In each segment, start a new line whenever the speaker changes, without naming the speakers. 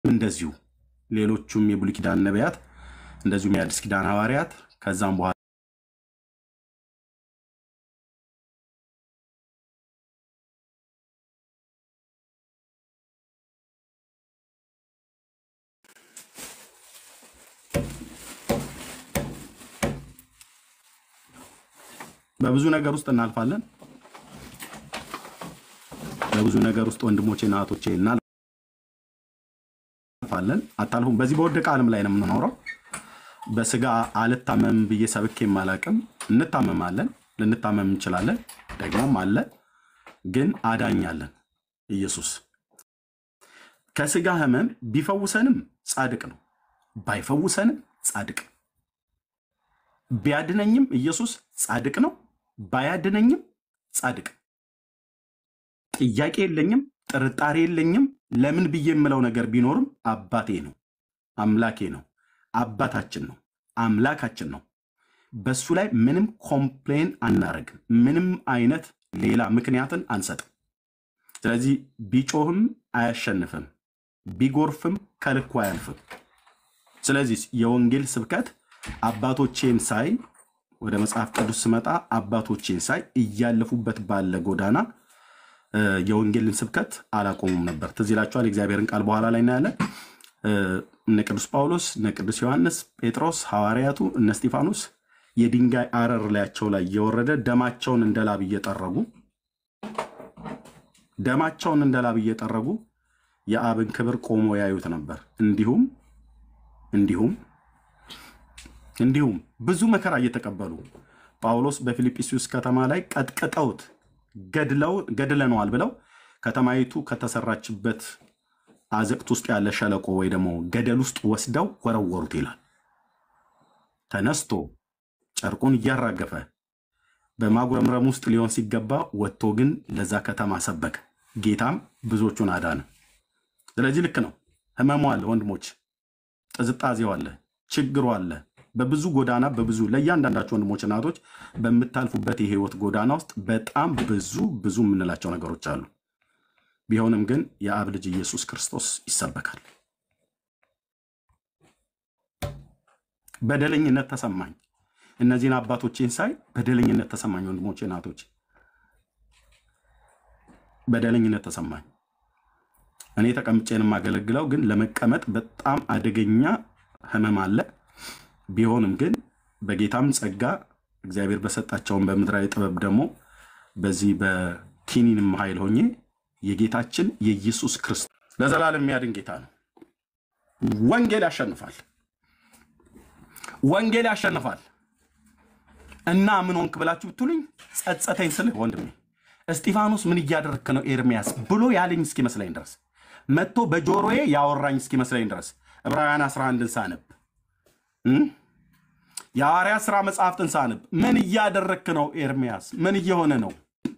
እንደዚሁ ሌሎቹም የብሉይ ኪዳን ነቢያት እንደዚሁም የአዲስ ኪዳን ሐዋርያት ከዛም በኋላ በብዙ ነገር ውስጥ እናልፋለን። በብዙ ነገር ውስጥ ወንድሞቼና እህቶቼ እናልፋለን። አታልፉም። በዚህ በወደቀ ዓለም ላይ ነው የምንኖረው። በስጋ አልታመም ብዬ ሰብኬም አላቅም። እንታመማለን፣ ልንታመም እንችላለን፣ ደግሞም አለ። ግን አዳኛለን ኢየሱስ ከስጋ ህመም ቢፈውሰንም ጻድቅ ነው፣ ባይፈውሰንም ጻድቅ ነው። ቢያድነኝም ኢየሱስ ጻድቅ ነው፣ ባያድነኝም ጻድቅ ነው። ጥያቄ የለኝም፣ ጥርጣሬ የለኝም። ለምን ብዬ የምለው ነገር ቢኖርም አባቴ ነው፣ አምላኬ ነው፣ አባታችን ነው፣ አምላካችን ነው። በሱ ላይ ምንም ኮምፕሌን አናረግም። ምንም አይነት ሌላ ምክንያትን አንሰጥም። ስለዚህ ቢጮህም አያሸንፍም፣ ቢጎርፍም ከልኩ አያልፍም። ስለዚህ የወንጌል ስብከት አባቶቼን ሳይ ወደ መጽሐፍ ቅዱስ ስመጣ አባቶቼን ሳይ እያለፉበት ባለ ጎዳና እ፣ የወንጌልን ስብከት አላቆሙም ነበር። ትዝ ይላችኋል። የእግዚአብሔርን ቃል በኋላ ላይ እናያለን። እ፣ እነ ቅዱስ ጳውሎስ፣ እነ ቅዱስ ዮሐንስ፣ ጴጥሮስ፣ ሐዋርያቱ፣ እነ እስጢፋኖስ የድንጋይ አረር ላያቸው ላይ እየወረደ ደማቸውን እንደ ላብ እየጠረጉ ደማቸውን እንደ ላብ እየጠረጉ የአብን ክብር ቆሞ ያዩት ነበር። እንዲሁም እንዲሁም እንዲሁም ብዙ መከራ እየተቀበሉ ጳውሎስ በፊልጵስዩስ ከተማ ላይ ቀጥቅጠውት ገድለው ገድለነዋል ብለው ከተማይቱ ከተሰራችበት አዘቅት ውስጥ ያለ ሸለቆ ወይ ደግሞ ገደል ውስጥ ወስደው ወረወሩት ይላል። ተነስቶ ጨርቁን እያራገፈ በማጉረምረም ውስጥ ሊሆን ሲገባ ወጥቶ ግን ለዛ ከተማ ሰበከ። ጌታም ብዙዎቹን አዳነ። ስለዚህ ልክ ነው። ህመሙ አለ ወንድሞች፣ ጥዝጣዜው አለ፣ ችግሩ አለ። በብዙ ጎዳና በብዙ ለእያንዳንዳቸው ወንድሞች እናቶች በምታልፉበት የህይወት ጎዳና ውስጥ በጣም ብዙ ብዙ የምንላቸው ነገሮች አሉ። ቢሆንም ግን የአብ ልጅ ኢየሱስ ክርስቶስ ይሰበካል። በደለኝነት ተሰማኝ። እነዚህን አባቶቼን ሳይ በደለኝነት ተሰማኝ። ወንድሞቼ እናቶች፣ በደለኝነት ተሰማኝ። እኔ ተቀምጬን የማገለግለው ግን ለመቀመጥ በጣም አደገኛ ህመም አለ። ቢሆንም ግን በጌታም ጸጋ እግዚአብሔር በሰጣቸውን በምድራዊ ጥበብ ደግሞ በዚህ በኪኒንም ኃይል ሆኜ የጌታችን የኢየሱስ ክርስቶስ ለዘላለም የሚያድን ጌታ ነው። ወንጌል ያሸንፋል። ወንጌል ያሸንፋል። እና ምን ሆንክ ብላችሁ ብትሉኝ ጸጸተኝ ስልህ ወንድሜ እስጢፋኖስ ምን እያደረግክ ነው ኤርሚያስ ብሎ ያለኝ እስኪመስለኝ ድረስ መጥቶ በጆሮዬ ያወራኝ እስኪመስለኝ ድረስ ዕብራውያን 11ን ሳነብ እም? የሐዋርያ ሥራ መጽሐፍትን ሳነብ ምን እያደረግክ ነው ኤርሚያስ? ምን እየሆነ ነው?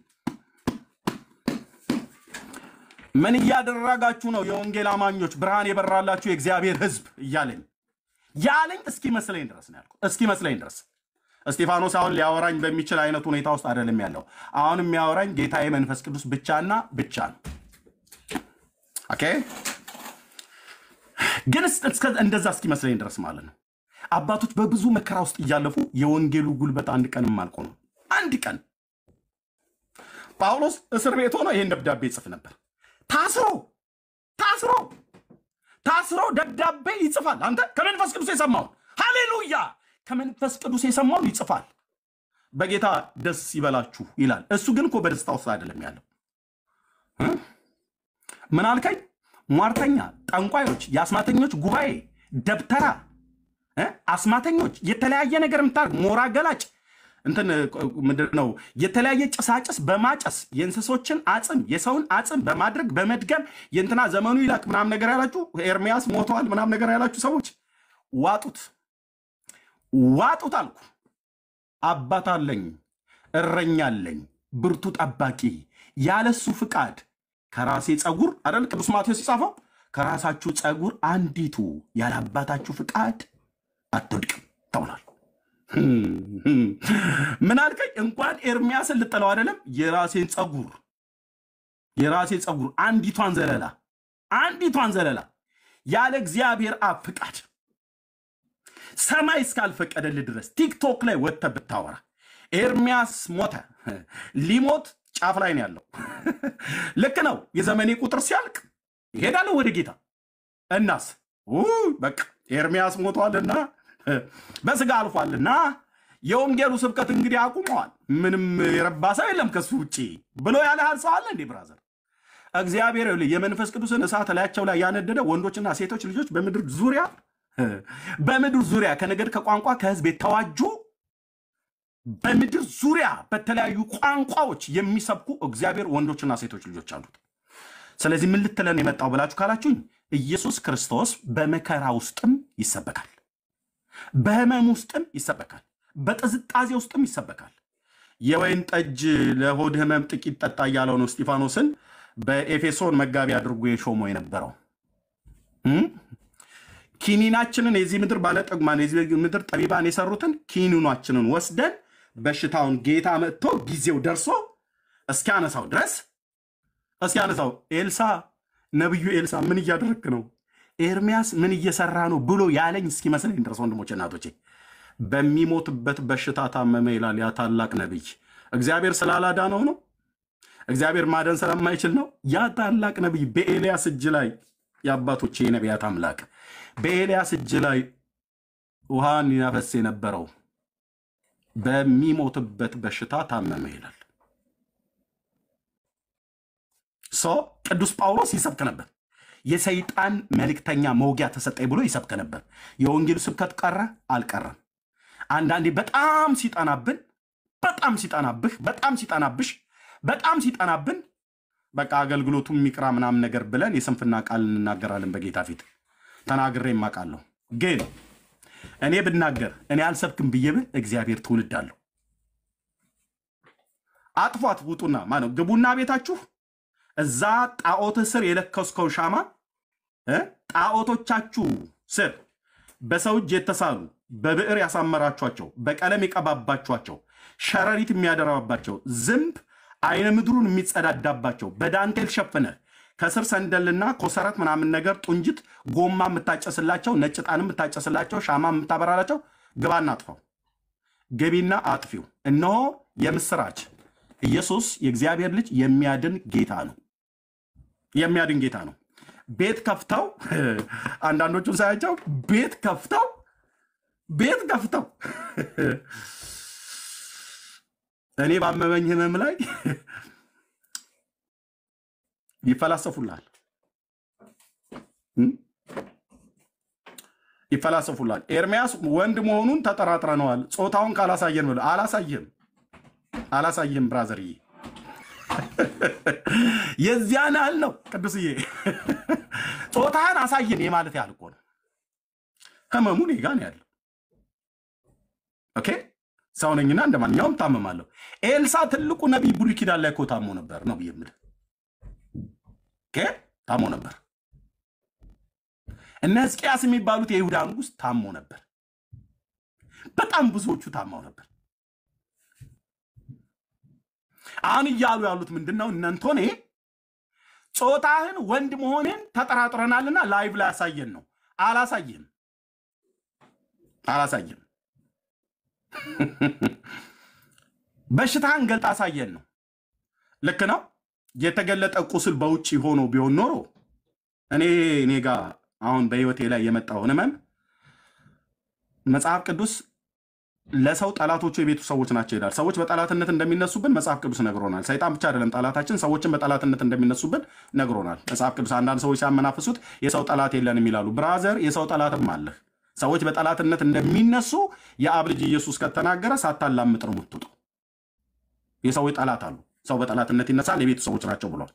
ምን እያደረጋችሁ ነው የወንጌል አማኞች ብርሃን የበራላችሁ የእግዚአብሔር ሕዝብ እያለኝ ያለኝ እስኪመስለኝ ድረስ ነው ያልኩት። እስኪመስለኝ ድረስ እስጢፋኖስ አሁን ሊያወራኝ በሚችል አይነት ሁኔታ ውስጥ አይደለም ያለው። አሁን የሚያወራኝ ጌታዬ መንፈስ ቅዱስ ብቻና ብቻ ነው። ኦኬ ግን እስ- እስከ- እንደዛ እስኪመስለኝ ድረስ ማለት ነው። አባቶች በብዙ መከራ ውስጥ እያለፉ የወንጌሉ ጉልበት አንድ ቀንም አልቆመም። አንድ ቀን ጳውሎስ እስር ቤት ሆኖ ይህን ደብዳቤ ይጽፍ ነበር። ታስሮ ታስሮ ታስሮ ደብዳቤ ይጽፋል። አንተ ከመንፈስ ቅዱስ የሰማውን ሃሌሉያ፣ ከመንፈስ ቅዱስ የሰማውን ይጽፋል። በጌታ ደስ ይበላችሁ ይላል። እሱ ግን እኮ በደስታ ውስጥ አይደለም ያለው። እ? ምን አልከኝ? ሟርተኛ፣ ጠንቋዮች፣ የአስማተኞች ጉባኤ፣ ደብተራ እ? አስማተኞች፣ የተለያየ ነገር የምታደርግ ሞራ ገላጭ እንትን ምንድን ነው የተለያየ ጭሳጭስ በማጨስ የእንስሶችን አጽም የሰውን አጽም በማድረግ በመድገም የእንትና ዘመኑ ይላቅ ምናም ነገር ያላችሁ ኤርሚያስ ሞተዋል ምናም ነገር ያላችሁ ሰዎች ዋጡት ዋጡት አልኩ። አባት አለኝ፣ እረኛ አለኝ፣ ብርቱ ጠባቂ፣ ያለሱ ፍቃድ ከራሴ ጸጉር አደል ቅዱስ ማቴዎስ የጻፈው ከራሳችሁ ጸጉር አንዲቱ ያለ አባታችሁ ፍቃድ አትወድቅም ተብሏል። ምን አልከኝ? እንኳን ኤርሚያስን ልጠለው አይደለም የራሴን ጸጉር የራሴ ጸጉር አንዲቷን ዘለላ አንዲቷን ዘለላ ያለ እግዚአብሔር አብ ፍቃድ ሰማይ እስካልፈቀደልህ ድረስ ቲክቶክ ላይ ወጥተህ ብታወራ ኤርሚያስ ሞተ፣ ሊሞት ጫፍ ላይ ነው ያለው። ልክ ነው። የዘመኔ ቁጥር ሲያልቅ ይሄዳለሁ ወደ ጌታ። እናስ ውይ በቃ ኤርሚያስ ሞቷልና በስጋ አልፏልና የወንጌሉ ስብከት እንግዲህ አቁመዋል። ምንም የረባ ሰው የለም ከሱ ውጭ ብሎ ያለ ሰው አለ እንዴ? ብራዘር እግዚአብሔር ይኸውልህ የመንፈስ ቅዱስን እሳት ላያቸው ላይ ያነደደ ወንዶችና ሴቶች ልጆች በምድር ዙሪያ በምድር ዙሪያ ከነገድ ከቋንቋ ከህዝብ የተዋጁ በምድር ዙሪያ በተለያዩ ቋንቋዎች የሚሰብኩ እግዚአብሔር ወንዶችና ሴቶች ልጆች አሉት። ስለዚህ ምን ልትለን የመጣው ብላችሁ ካላችሁኝ ኢየሱስ ክርስቶስ በመከራ ውስጥም ይሰበካል፣ በህመም ውስጥም ይሰበካል፣ በጥዝጣዜ ውስጥም ይሰበካል። የወይን ጠጅ ለሆድ ህመም ጥቂት ጠጣ እያለው ነው እስጢፋኖስን በኤፌሶን መጋቢ አድርጎ የሾመው የነበረው እም? ኪኒናችንን የዚህ ምድር ባለጠግማን የዚህ ምድር ጠቢባን የሰሩትን ኪኒኗችንን ወስደን በሽታውን ጌታ መጥቶ ጊዜው ደርሶ እስኪያነሳው ድረስ እስኪያነሳው ኤልሳ ነቢዩ ኤልሳ ምን እያደረግክ ነው? ኤርሚያስ ምን እየሰራ ነው ብሎ ያለኝ እስኪመስለኝ ድረስ ወንድሞቼ እናቶቼ፣ በሚሞትበት በሽታ ታመመ ይላል ያ ታላቅ ነቢይ። እግዚአብሔር ስላላዳነው ነው? እግዚአብሔር ማደን ስለማይችል ነው? ያ ታላቅ ነቢይ በኤልያስ እጅ ላይ የአባቶቼ የነቢያት አምላክ በኤልያስ እጅ ላይ ውሃን ያፈስ የነበረው በሚሞትበት በሽታ ታመመ ይላል። ሶ ቅዱስ ጳውሎስ ይሰብክ ነበር። የሰይጣን መልእክተኛ መውጊያ ተሰጠኝ ብሎ ይሰብክ ነበር። የወንጌሉ ስብከት ቀረ አልቀረም። አንዳንዴ በጣም ሲጠናብን፣ በጣም ሲጠናብህ፣ በጣም ሲጠናብሽ፣ በጣም ሲጠናብን በቃ አገልግሎቱ የሚቅራ ምናምን ነገር ብለን የስንፍና ቃል እንናገራለን በጌታ ፊት ተናግሬ የማውቃለሁ። ግን እኔ ብናገር እኔ አልሰብክም ብዬ ብል እግዚአብሔር ትውልድ አለሁ። አጥፏት ውጡና ማነው ግቡና ቤታችሁ እዛ ጣዖትህ ስር የለከስከው ሻማ እ ጣዖቶቻችሁ ስር በሰው እጅ የተሳሉ በብዕር ያሳመራችኋቸው በቀለም የቀባባችኋቸው ሸረሪት የሚያደራባቸው ዝንብ አይነ ምድሩን የሚጸዳዳባቸው በዳንቴል ሸፍነህ ከስር ሰንደልና ኮሰረት ምናምን ነገር ጡንጅት ጎማ የምታጨስላቸው ነጭ ጣን የምታጨስላቸው ሻማ የምታበራላቸው ግባና አጥፋው። ገቢና አጥፊው። እነሆ የምስራች ኢየሱስ የእግዚአብሔር ልጅ የሚያድን ጌታ ነው። የሚያድን ጌታ ነው። ቤት ከፍተው አንዳንዶቹን ሳያቸው ቤት ከፍተው ቤት ከፍተው እኔ ባመመኝ ህመም ላይ ይፈላሰፉላል ይፈላሰፉላል። ኤርሚያስ ወንድ መሆኑን ተጠራጥረነዋል። ጾታውን ካላሳየን ብሎ አላሳየም አላሳየም። ብራዘርዬ የዚያን ያህል ነው ቅዱስዬ። ጾታህን አሳየን የማለት ያህል እኮ ነው። ህመሙ እኔ ጋ ነው ያለው። ኦኬ ሰው ነኝና እንደ ማንኛውም ታመማለሁ። ኤልሳ ትልቁ ነቢይ ብሉይ ኪዳን ላይ እኮ ታሞ ነበር ነው ብዬ የምልህ ኦኬ ታሞ ነበር። እነ ሕዝቅያስ የሚባሉት የይሁዳ ንጉሥ ታሞ ነበር። በጣም ብዙዎቹ ታማው ነበር። አሁን እያሉ ያሉት ምንድን ነው? እነንቶኔ ጾታህን ወንድ መሆንን ተጠራጥረናልና ላይቭ ላይ ያሳየን ነው። አላሳየም አላሳየም። በሽታህን ገልጣ አሳየን ነው። ልክ ነው። የተገለጠ ቁስል በውጭ ሆኖ ቢሆን ኖሮ እኔ እኔ ጋ አሁን በህይወቴ ላይ የመጣውን ህመም መጽሐፍ ቅዱስ ለሰው ጠላቶቹ የቤቱ ሰዎች ናቸው ይላል። ሰዎች በጠላትነት እንደሚነሱብን መጽሐፍ ቅዱስ ነግሮናል። ሰይጣን ብቻ አይደለም ጠላታችን፣ ሰዎችን በጠላትነት እንደሚነሱብን ነግሮናል መጽሐፍ ቅዱስ። አንዳንድ ሰዎች ሲያመናፍሱት የሰው ጠላት የለንም ይላሉ። ብራዘር፣ የሰው ጠላትም አለህ። ሰዎች በጠላትነት እንደሚነሱ የአብ ልጅ ኢየሱስ ከተናገረ ሳታላምጥ ነው የምትውጠው። የሰዎች ጠላት አሉ። ሰው በጠላትነት ይነሳል፣ የቤቱ ሰዎች ናቸው ብሏል።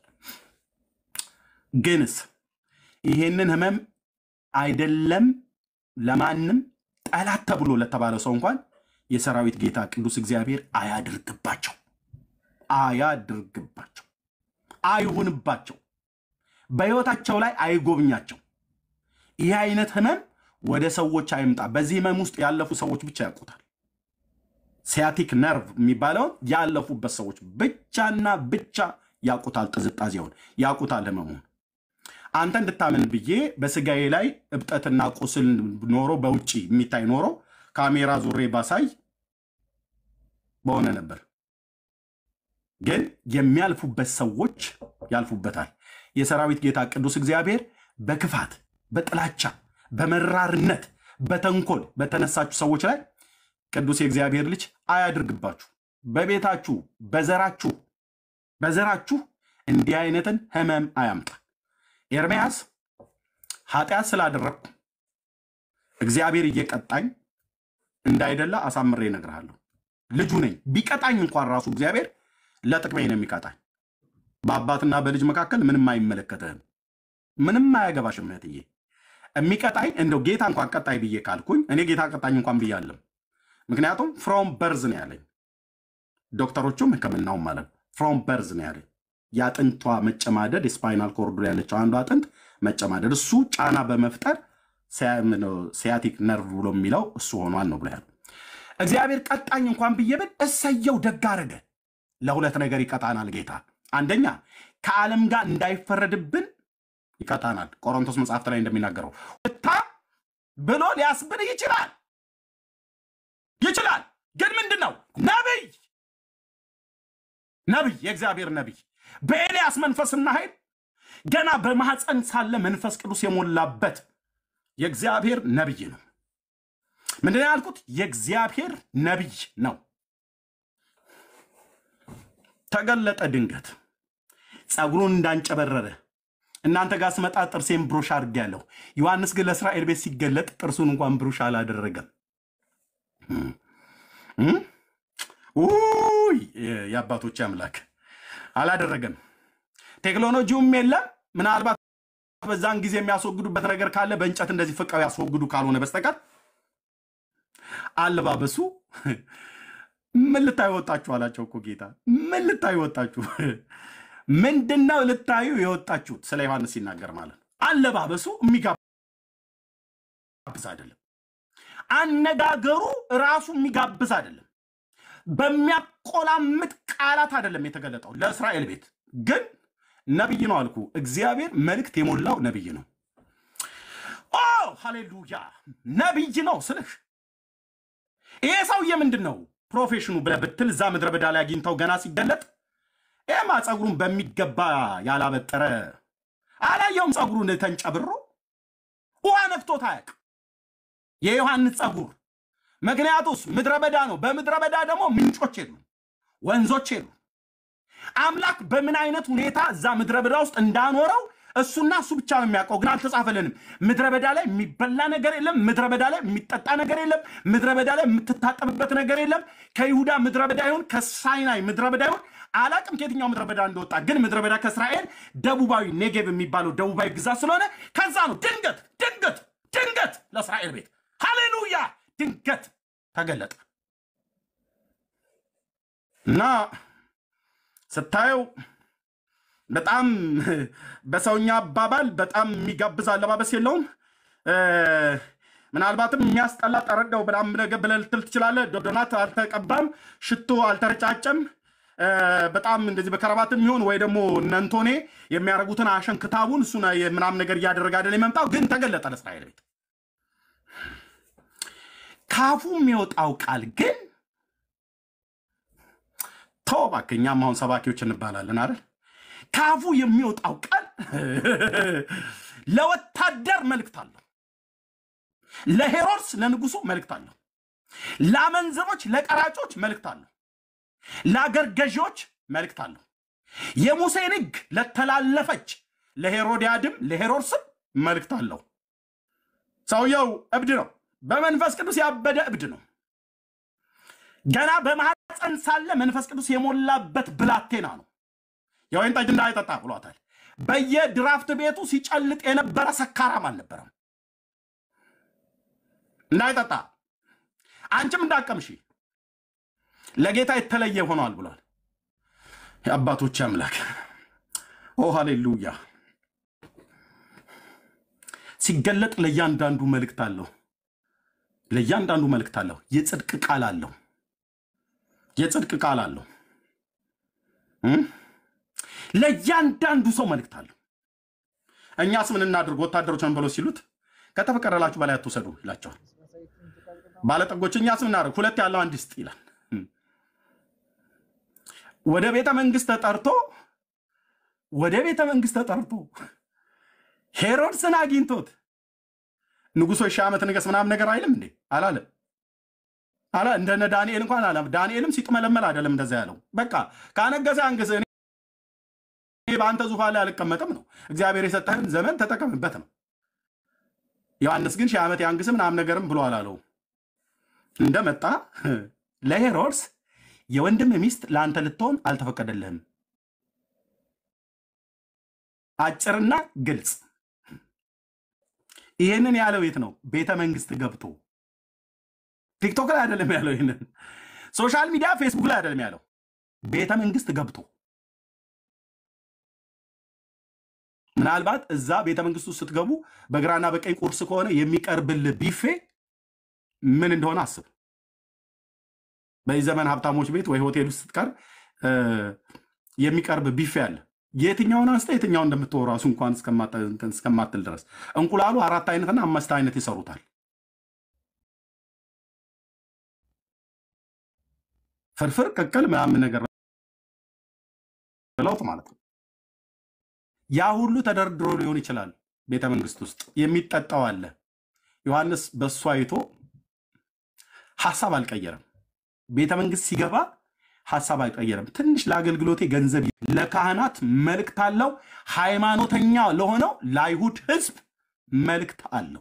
ግንስ ይሄንን ህመም አይደለም ለማንም ጠላት ተብሎ ለተባለ ሰው እንኳን የሰራዊት ጌታ ቅዱስ እግዚአብሔር አያድርግባቸው፣ አያድርግባቸው፣ አይሁንባቸው፣ በህይወታቸው ላይ አይጎብኛቸው። ይህ አይነት ህመም ወደ ሰዎች አይምጣ። በዚህ ህመም ውስጥ ያለፉ ሰዎች ብቻ ያውቁታል። ሲያቲክ ነርቭ የሚባለውን ያለፉበት ሰዎች ብቻና ብቻ ያውቁታል። ጥዝጣዜውን ያውቁታል። ህመሙን አንተ እንድታምን ብዬ በስጋዬ ላይ እብጠትና ቁስል ኖሮ በውጭ የሚታይ ኖሮ ካሜራ ዙሬ ባሳይ በሆነ ነበር። ግን የሚያልፉበት ሰዎች ያልፉበታል። የሰራዊት ጌታ ቅዱስ እግዚአብሔር በክፋት፣ በጥላቻ፣ በመራርነት፣ በተንኮል በተነሳችሁ ሰዎች ላይ ቅዱስ የእግዚአብሔር ልጅ አያድርግባችሁ። በቤታችሁ፣ በዘራችሁ በዘራችሁ እንዲህ አይነትን ህመም አያምጣ። ኤርምያስ ኃጢአት ስላደረግኩ እግዚአብሔር እየቀጣኝ እንዳይደላ አሳምሬ እነግርሃለሁ። ልጁ ነኝ። ቢቀጣኝ እንኳን ራሱ እግዚአብሔር ለጥቅሜ ነው የሚቀጣኝ። በአባትና በልጅ መካከል ምንም አይመለከትህም፣ ምንም አያገባሽም እህትዬ። የሚቀጣኝ እንደው ጌታ እንኳን ቀጣይ ብዬ ካልኩኝ እኔ ጌታ ቀጣኝ እንኳን ብዬ አለም። ምክንያቱም ፍሮም በርዝ ነው ያለኝ፣ ዶክተሮቹም ሕክምናውም ማለት ነው። ፍሮም በርዝ ነው ያለኝ። የአጥንቷ መጨማደድ የስፓይናል ኮርዱ ላይ ያለችው አንዱ አጥንት መጨማደድ እሱ ጫና በመፍጠር ሲያቲክ ነርቭ ብሎ የሚለው እሱ ሆኗል ነው ብሎ ያለው። እግዚአብሔር ቀጣኝ እንኳን ብዬ ብል እሰየው ደግ አደረገ። ለሁለት ነገር ይቀጣናል ጌታ። አንደኛ ከዓለም ጋር እንዳይፈረድብን ይቀጣናል። ቆሮንቶስ መጽሐፍት ላይ እንደሚናገረው እታ ብሎ ሊያስብል ይችላል ይችላል። ግን ምንድን ነው ነቢይ ነቢይ የእግዚአብሔር ነቢይ በኤልያስ መንፈስና ኃይል ገና በማኅፀን ሳለ መንፈስ ቅዱስ የሞላበት የእግዚአብሔር ነቢይ ነው። ምንድን ነው ያልኩት? የእግዚአብሔር ነቢይ ነው። ተገለጠ ድንገት ፀጉሩን እንዳንጨበረረ እናንተ ጋር ስመጣ ጥርሴን ብሩሽ አድርጌያለሁ። ዮሐንስ ግን ለእስራኤል ቤት ሲገለጥ ጥርሱን እንኳን ብሩሽ አላደረገም። ውይ የአባቶች አምላክ አላደረገም። ቴክኖሎጂውም የለም። ምናልባት በዛን ጊዜ የሚያስወግዱበት ነገር ካለ በእንጨት እንደዚህ ፍቀው ያስወግዱ ካልሆነ በስተቀር አለባበሱ ምን ልታዩ ወጣችሁ አላቸው እኮ ጌታ። ምን ልታዩ ወጣችሁ? ምንድነው ልታዩ የወጣችሁት? ስለ ዮሐንስ ሲናገር ማለት ነው። አለባበሱ የሚጋብዝ አይደለም። አነጋገሩ ራሱ የሚጋብዝ አይደለም። በሚያቆላምጥ ቃላት አይደለም የተገለጠው ለእስራኤል ቤት ግን ነቢይ ነው አልኩ። እግዚአብሔር መልእክት የሞላው ነቢይ ነው። ኦ ሃሌሉያ! ነቢይ ነው ስልህ ይሄ ሰውዬ ምንድን ነው ፕሮፌሽኑ ብለህ ብትል እዛ ምድረ በዳ ላይ አግኝተው ገና ሲገለጥ ይህማ ፀጉሩን በሚገባ ያላበጠረ አላየውም። ፀጉሩን ተንጨብሮ ውሃ ነፍቶት አያውቅ የዮሐንስ ፀጉር። ምክንያቱስ ምድረ በዳ ነው። በምድረ በዳ ደግሞ ምንጮች የሉ፣ ወንዞች የሉ። አምላክ በምን አይነት ሁኔታ እዛ ምድረ በዳ ውስጥ እንዳኖረው እሱና እሱ ብቻ ነው የሚያውቀው፣ ግን አልተጻፈልንም። ምድረ በዳ ላይ የሚበላ ነገር የለም። ምድረ በዳ ላይ የሚጠጣ ነገር የለም። ምድረ በዳ ላይ የምትታጠብበት ነገር የለም። ከይሁዳ ምድረ በዳ ይሁን ከሳይናይ ምድረ በዳ ይሁን አላቅም ከየትኛው ምድረ በዳ እንደወጣ፣ ግን ምድረ በዳ ከእስራኤል ደቡባዊ ኔጌቭ የሚባለው ደቡባዊ ግዛት ስለሆነ ከዛ ነው ድንገት ድንገት ድንገት ለእስራኤል ቤት ሃሌሉያ ድንገት ተገለጠ እና ስታየው በጣም በሰውኛ አባባል በጣም የሚጋብዝ አለባበስ የለውም። ምናልባትም የሚያስጠላ ጠረገው በጣም ብለህ ልትል ትችላለህ። ዶናት አልተቀባም፣ ሽቶ አልተረጫጨም። በጣም እንደዚህ በከረባትም ይሆን ወይ ደግሞ እነንቶኔ የሚያደርጉትን አሸን ክታቡን እሱ ምናምን ነገር እያደረገ አይደል የመምጣው፣ ግን ተገለጠ ለእስራኤል ቤት። ካፉ የሚወጣው ቃል ግን ተው እባክህ፣ እኛም አሁን ሰባኪዎች እንባላለን አይደል? ካፉ የሚወጣው ቃል ለወታደር መልእክት አለው። ለሄሮድስ ለንጉሱ መልእክት አለው። ለአመንዝሮች፣ ለቀራጮች መልእክት አለው። ለአገር ገዢዎች መልእክት አለው። የሙሴን ሕግ ለተላለፈች ለሄሮዲያድም ለሄሮድስም መልእክት አለው። ሰውየው እብድ ነው። በመንፈስ ቅዱስ ያበደ እብድ ነው። ገና በማህፀን ሳለ መንፈስ ቅዱስ የሞላበት ብላቴና ነው። የወይን ጠጅ እንዳይጠጣ ብሏታል። በየድራፍት ቤቱ ሲጨልጥ የነበረ ሰካራም አልነበረም። እንዳይጠጣ አንቺም እንዳቀምሺ ለጌታ የተለየ ሆኗል ብሏል። የአባቶች አምላክ ኦ ሃሌሉያ። ሲገለጥ ለእያንዳንዱ መልእክት አለው። ለእያንዳንዱ መልእክት አለው። የጽድቅ ቃል አለው። የጽድቅ ቃል አለው። ለእያንዳንዱ ሰው መልእክት አለው። እኛስ ምን እናድርግ ወታደሮች ነን ብለው ሲሉት ከተፈቀደላችሁ በላይ አትውሰዱ ይላቸዋል። ባለጠጎች እኛስ ምን እናድርግ ሁለት ያለው አንድ ይስጥ ይላል። ወደ ቤተ መንግስት ተጠርቶ ወደ ቤተ መንግስት ተጠርቶ ሄሮድስን አግኝቶት ንጉሶ ሺህ ዓመት ንገስ ምናምን ነገር አይልም እንዴ አላለም አላ እንደነ ዳንኤል እንኳን አላ ዳንኤልም ሲጥመለመል አይደለም እንደዛ ያለው። በቃ ካነገሰ አንግስ፣ እኔ በአንተ ዙፋን ላይ አልቀመጥም ነው። እግዚአብሔር የሰጠህን ዘመን ተጠቀምበት ነው። ዮሐንስ ግን ሺህ ዓመት ያንግስ ምናምን ነገርም ብሎ አላለው። እንደመጣ ለሄሮድስ የወንድም ሚስት ለአንተ ልትሆን አልተፈቀደልህም። አጭርና ግልጽ። ይህንን ያለው የት ነው? ቤተ መንግስት ገብቶ ቲክቶክ ላይ አይደለም ያለው። ይህንን ሶሻል ሚዲያ ፌስቡክ ላይ አይደለም ያለው። ቤተ መንግስት ገብቶ ምናልባት እዛ ቤተ መንግስት ውስጥ ስትገቡ በግራና በቀኝ ቁርስ ከሆነ የሚቀርብልህ ቢፌ ምን እንደሆነ አስብ። በዚህ ዘመን ሀብታሞች ቤት ወይ ሆቴል ውስጥ ስትቀር የሚቀርብ ቢፌ አለ። የትኛውን አንስተ የትኛውን እንደምትወው ራሱ እንኳን እስከማትል ድረስ እንቁላሉ አራት አይነትና አምስት አይነት ይሰሩታል። ፍርፍር፣ ቅቅል ምናምን ነገር ብለውት ማለት ነው። ያ ሁሉ ተደርድሮ ሊሆን ይችላል። ቤተ መንግስት ውስጥ የሚጠጣው አለ። ዮሐንስ በእሱ አይቶ ሀሳብ አልቀየረም። ቤተ መንግስት ሲገባ ሀሳብ አልቀየረም። ትንሽ ለአገልግሎቴ ገንዘብ ለካህናት መልእክት አለው። ሃይማኖተኛ ለሆነው ለአይሁድ ህዝብ መልእክት አለው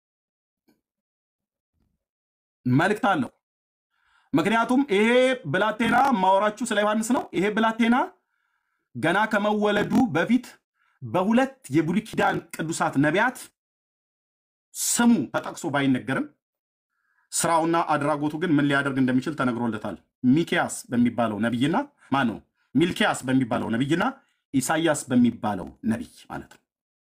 መልእክት አለው። ምክንያቱም ይሄ ብላቴና ማወራችሁ ስለ ዮሐንስ ነው። ይሄ ብላቴና ገና ከመወለዱ በፊት በሁለት የብሉይ ኪዳን ቅዱሳት ነቢያት ስሙ ተጠቅሶ ባይነገርም ስራውና አድራጎቱ ግን ምን ሊያደርግ እንደሚችል ተነግሮለታል። ሚኪያስ በሚባለው ነቢይና ማን ነው? ሚልኪያስ በሚባለው ነቢይና ኢሳያስ በሚባለው ነቢይ ማለት ነው።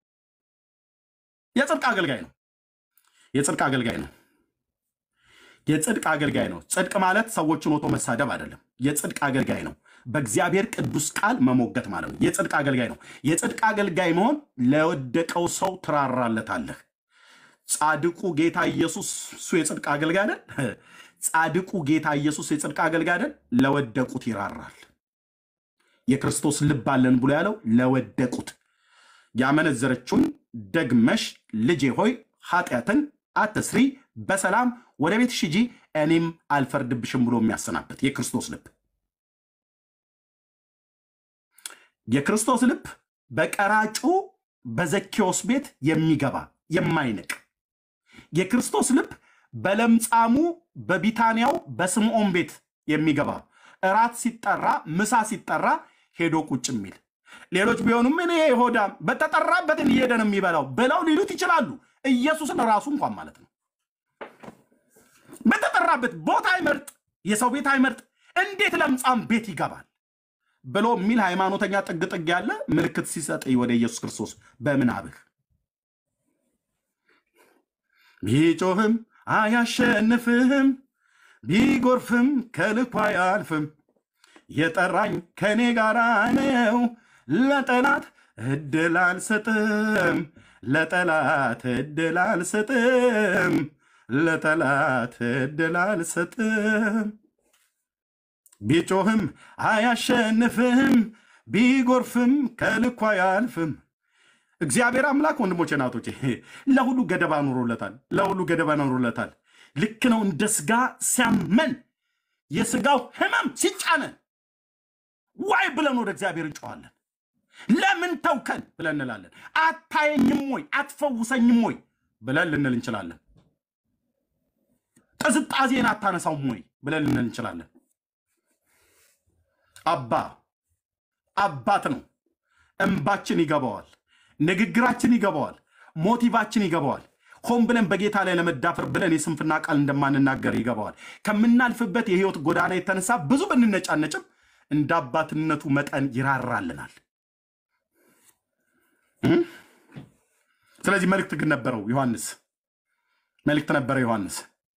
የጽድቅ አገልጋይ ነው። የጽድቅ አገልጋይ ነው። የጽድቅ አገልጋይ ነው። ጽድቅ ማለት ሰዎችን ወቶ መሳደብ አይደለም። የጽድቅ አገልጋይ ነው። በእግዚአብሔር ቅዱስ ቃል መሞገት ማለት ነው። የጽድቅ አገልጋይ ነው። የጽድቅ አገልጋይ መሆን ለወደቀው ሰው ትራራለታለህ። ጻድቁ ጌታ ኢየሱስ እሱ የጽድቅ አገልጋይ አይደል? ጻድቁ ጌታ ኢየሱስ የጽድቅ አገልጋይ አይደል? ለወደቁት ይራራል። የክርስቶስ ልብ አለን ብሎ ያለው ለወደቁት ያመነዘረችውን ደግመሽ ልጄ ሆይ ኃጢአትን አትስሪ፣ በሰላም ወደ ቤትሽ ሂጂ፣ እኔም አልፈርድብሽም ብሎ የሚያሰናበት የክርስቶስ ልብ የክርስቶስ ልብ በቀራጩ በዘኬዎስ ቤት የሚገባ የማይንቅ የክርስቶስ ልብ በለምጻሙ በቢታንያው በስምዖን ቤት የሚገባ እራት ሲጠራ ምሳ ሲጠራ ሄዶ ቁጭ የሚል ሌሎች ቢሆኑም እኔ ሆዳም በተጠራበትን እየሄደ ነው የሚበላው ብለው ሊሉት ይችላሉ። ኢየሱስን ራሱ እንኳን ማለት ነው በተጠራበት ቦታ አይመርጥ፣ የሰው ቤት አይመርጥ፣ እንዴት ለምጻም ቤት ይገባል ብሎ የሚል ሃይማኖተኛ ጥግ ጥግ ያለ ምልክት ሲሰጥ ወደ ኢየሱስ ክርስቶስ በምናብህ ቢጮህም አያሸንፍህም፣ ቢጎርፍም ከልኩ አያልፍም። የጠራኝ ከእኔ ጋር ነው፣ ለጠላት እድል አልሰጥም፣ ለጠላት እድል አልሰጥም፣ ለጠላት እድል አልሰጥም። ቢጮህም አያሸንፍም፣ ቢጎርፍም ከልኩ አያልፍም። እግዚአብሔር አምላክ ወንድሞቼ ናቶቼ ለሁሉ ገደባ ኑሮለታል። ለሁሉ ገደባ ኑሮለታል። ልክ ነው። እንደ ስጋ ሲያመን የስጋው ህመም ሲጫነን ዋይ ብለን ወደ እግዚአብሔር እንጨዋለን። ለምን ተውከን ብለን እንላለን። አታየኝም ወይ አትፈውሰኝም ወይ ብለን ልንል እንችላለን። ቅዝጣዜን አታነሳውም ወይ ብለን ልንል እንችላለን። አባ አባት ነው። እንባችን ይገባዋል። ንግግራችን ይገባዋል። ሞቲቫችን ይገባዋል። ሆን ብለን በጌታ ላይ ለመዳፈር ብለን የስንፍና ቃል እንደማንናገር ይገባዋል። ከምናልፍበት የህይወት ጎዳና የተነሳ ብዙ ብንነጫነጭም እንደ አባትነቱ መጠን ይራራልናል። ስለዚህ መልእክት ግን ነበረው ዮሐንስ፣ መልእክት ነበረ ዮሐንስ።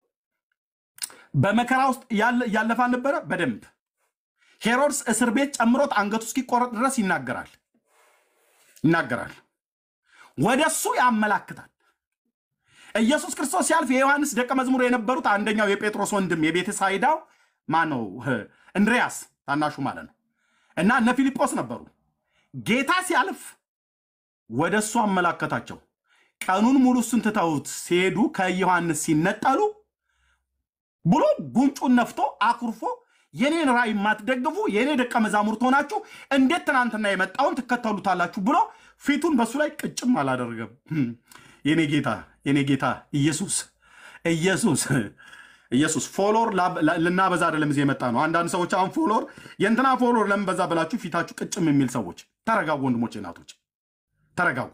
በመከራ ውስጥ ያለፈ አልነበረ? በደንብ ሄሮድስ እስር ቤት ጨምሮት አንገቱ እስኪቆረጥ ድረስ ይናገራል ይናገራል። ወደ እሱ ያመላክታል። ኢየሱስ ክርስቶስ ሲያልፍ የዮሐንስ ደቀ መዝሙር የነበሩት አንደኛው የጴጥሮስ ወንድም የቤተ ሳይዳው ማን ነው? እንድሪያስ ታናሹ ማለት ነው። እና እነ ፊልጶስ ነበሩ። ጌታ ሲያልፍ ወደ እሱ አመላከታቸው። ቀኑን ሙሉ እሱን ትተውት ሲሄዱ ከዮሐንስ ሲነጠሉ ብሎ ጉንጩን ነፍቶ አኩርፎ የኔን ራእይ የማትደግፉ የኔ ደቀ መዛሙርት ሆናችሁ እንዴት ትናንትና የመጣውን ትከተሉታላችሁ ብሎ ፊቱን በሱ ላይ ቅጭም አላደረገም። የኔ ጌታ የኔ ጌታ ኢየሱስ ኢየሱስ ኢየሱስ ፎሎር ልናበዛ አይደለም እዚህ የመጣ ነው። አንዳንድ ሰዎች አሁን ፎሎር የእንትና ፎሎር ለምን በዛ ብላችሁ ፊታችሁ ቅጭም የሚል ሰዎች ተረጋጉ፣ ወንድሞች እናቶች ተረጋጉ።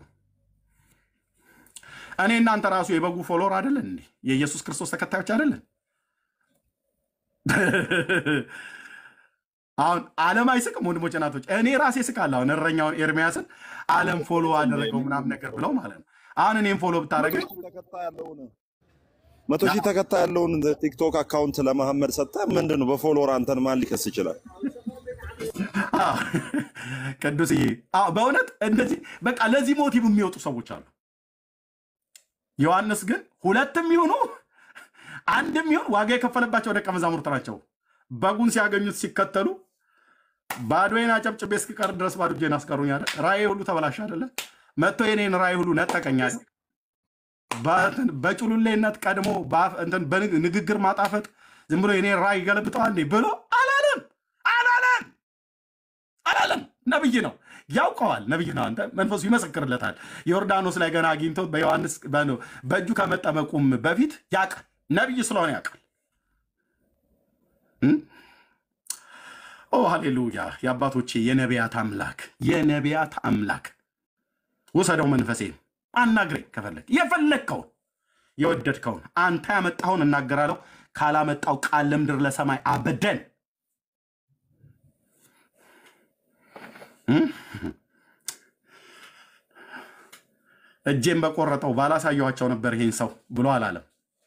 እኔ እናንተ ራሱ የበጉ ፎሎር አይደለን እንዴ? የኢየሱስ ክርስቶስ ተከታዮች አይደለን? አሁን ዓለም አይስቅም ወንድሞች እናቶች። እኔ ራሴ ስቃለሁ። አሁን እረኛውን ኤርሚያስን ዓለም ፎሎ አደረገው ምናምን ነገር ብለው ማለት ነው። አሁን እኔም ፎሎ ብታደረገኝ
መቶ ሺህ ተከታይ ያለውን ቲክቶክ አካውንት ለመሐመድ ሰጠ። ምንድን ነው በፎሎወር አንተን ማን ሊከስ ይችላል?
ቅዱስዬ፣ በእውነት እንደዚህ በቃ ለዚህ ሞቲቭ የሚወጡ ሰዎች አሉ። ዮሐንስ ግን ሁለትም ይሁኑ አንድም ይሁን ዋጋ የከፈለባቸው ደቀ መዛሙርት ናቸው። በጉን ሲያገኙት ሲከተሉ ባዶዬን አጨብጭቤ እስክቀር ድረስ ባዶ እጄን አስቀሩኝ አለ። ራእይ ሁሉ ተበላሽ አደለ? መጥቶ የኔን ራእይ ሁሉ ነጠቀኝ አለ። በጭሉሌነት ቀድሞ ንግግር ማጣፈጥ ዝም ብሎ የኔን ራእይ ገለብጠዋል እንዴ ብሎ አላለም አላለም አላለም። ነብይ ነው ያውቀዋል። ነብይ ነው። አንተ መንፈሱ ይመሰክርለታል። ዮርዳኖስ ላይ ገና አግኝቶት በዮሐንስ በእጁ ከመጠመቁም በፊት ያውቃል። ነብይ ስለሆነ ያውቃል። ኦ ሃሌሉያ! የአባቶቼ የነቢያት አምላክ የነቢያት አምላክ ውሰደው መንፈሴን አናግረኝ ከፈለግ የፈለግከውን የወደድከውን አንተ ያመጣኸውን እናገራለሁ። ካላመጣው ቃል ለምድር ለሰማይ አበደን። እጄን በቆረጠው ባላሳየኋቸው ነበር ይሄን ሰው ብሎ አላለም።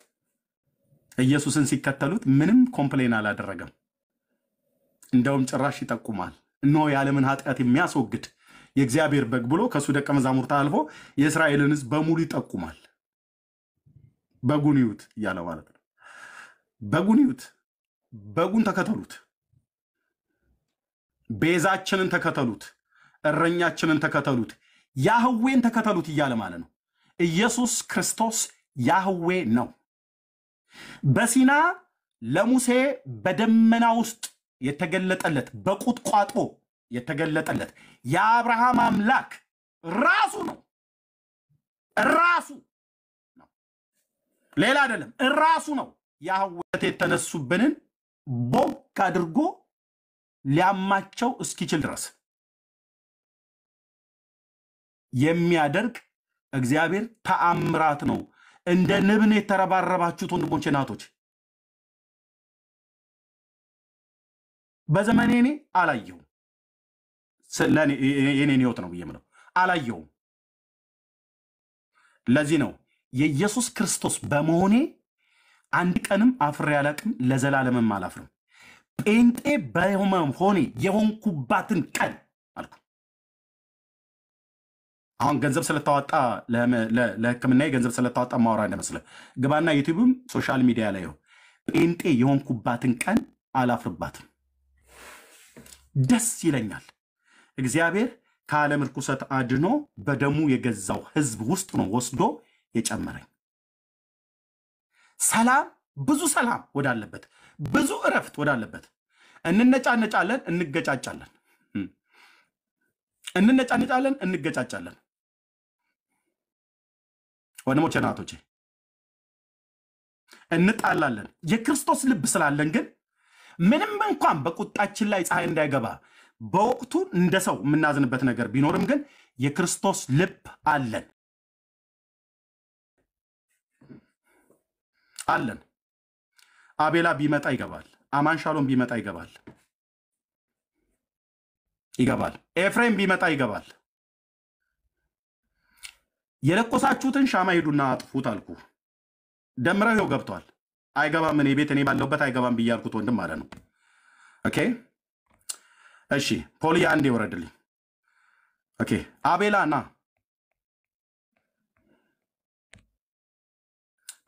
ኢየሱስን ሲከተሉት ምንም ኮምፕሌን አላደረገም። እንደውም ጭራሽ ይጠቁማል። እነሆ የዓለምን ኃጢአት የሚያስወግድ የእግዚአብሔር በግ ብሎ ከእሱ ደቀ መዛሙርት አልፎ የእስራኤልን ሕዝብ በሙሉ ይጠቁማል። በጉን ይዩት እያለ ማለት ነው። በጉን ይዩት፣ በጉን ተከተሉት፣ ቤዛችንን ተከተሉት፣ እረኛችንን ተከተሉት፣ ያህዌን ተከተሉት እያለ ማለት ነው። ኢየሱስ ክርስቶስ ያህዌ ነው። በሲና ለሙሴ በደመና ውስጥ የተገለጠለት በቁጥቋጦ የተገለጠለት የአብርሃም አምላክ ራሱ ነው። ራሱ ነው፣ ሌላ አይደለም። ራሱ ነው። ያህዌት የተነሱብንን ቦግ አድርጎ ሊያማቸው እስኪችል ድረስ የሚያደርግ እግዚአብሔር ተአምራት ነው። እንደ ንብን የተረባረባችሁት ወንድሞቼ ናቶች በዘመኔ እኔ አላየሁም። የኔን ህይወት ነው ብዬ የምለው አላየሁም። ለዚህ ነው የኢየሱስ ክርስቶስ በመሆኔ አንድ ቀንም አፍሬ አላቅም፣ ለዘላለምም አላፍርም። ጴንጤ በመሆኔ የሆንኩባትን ቀን አልኩ። አሁን ገንዘብ ስለታወጣ ለሕክምና ገንዘብ ስለታወጣ ማወራ እንደመስልህ ግባና ዩቲዩብም ሶሻል ሚዲያ ላይ ይኸው ጴንጤ የሆንኩባትን ቀን አላፍርባትም። ደስ ይለኛል። እግዚአብሔር ከዓለም ርኩሰት አድኖ በደሙ የገዛው ህዝብ ውስጥ ነው ወስዶ የጨመረኝ። ሰላም፣ ብዙ ሰላም ወዳለበት፣ ብዙ እረፍት ወዳለበት። እንነጫነጫለን፣ እንገጫጫለን፣ እንነጫነጫለን፣ እንገጫጫለን። ወንድሞቼ ናቶቼ እንጣላለን። የክርስቶስ ልብ ስላለን ግን ምንም እንኳን በቁጣችን ላይ ፀሐይ እንዳይገባ በወቅቱ እንደ ሰው የምናዝንበት ነገር ቢኖርም ግን የክርስቶስ ልብ አለን አለን። አቤላ ቢመጣ ይገባል። አማንሻሎም ቢመጣ ይገባል ይገባል። ኤፍሬም ቢመጣ ይገባል። የለኮሳችሁትን ሻማ ሂዱና አጥፉት አልኩ። ደምረው ይኸው ገብቷል። አይገባም። እኔ ቤት እኔ ባለሁበት አይገባም ብዬ አልኩት ወንድም ማለት ነው። ኦኬ እሺ፣ ፖሊ አንዴ ወረድልኝ። ኦኬ አቤላ ና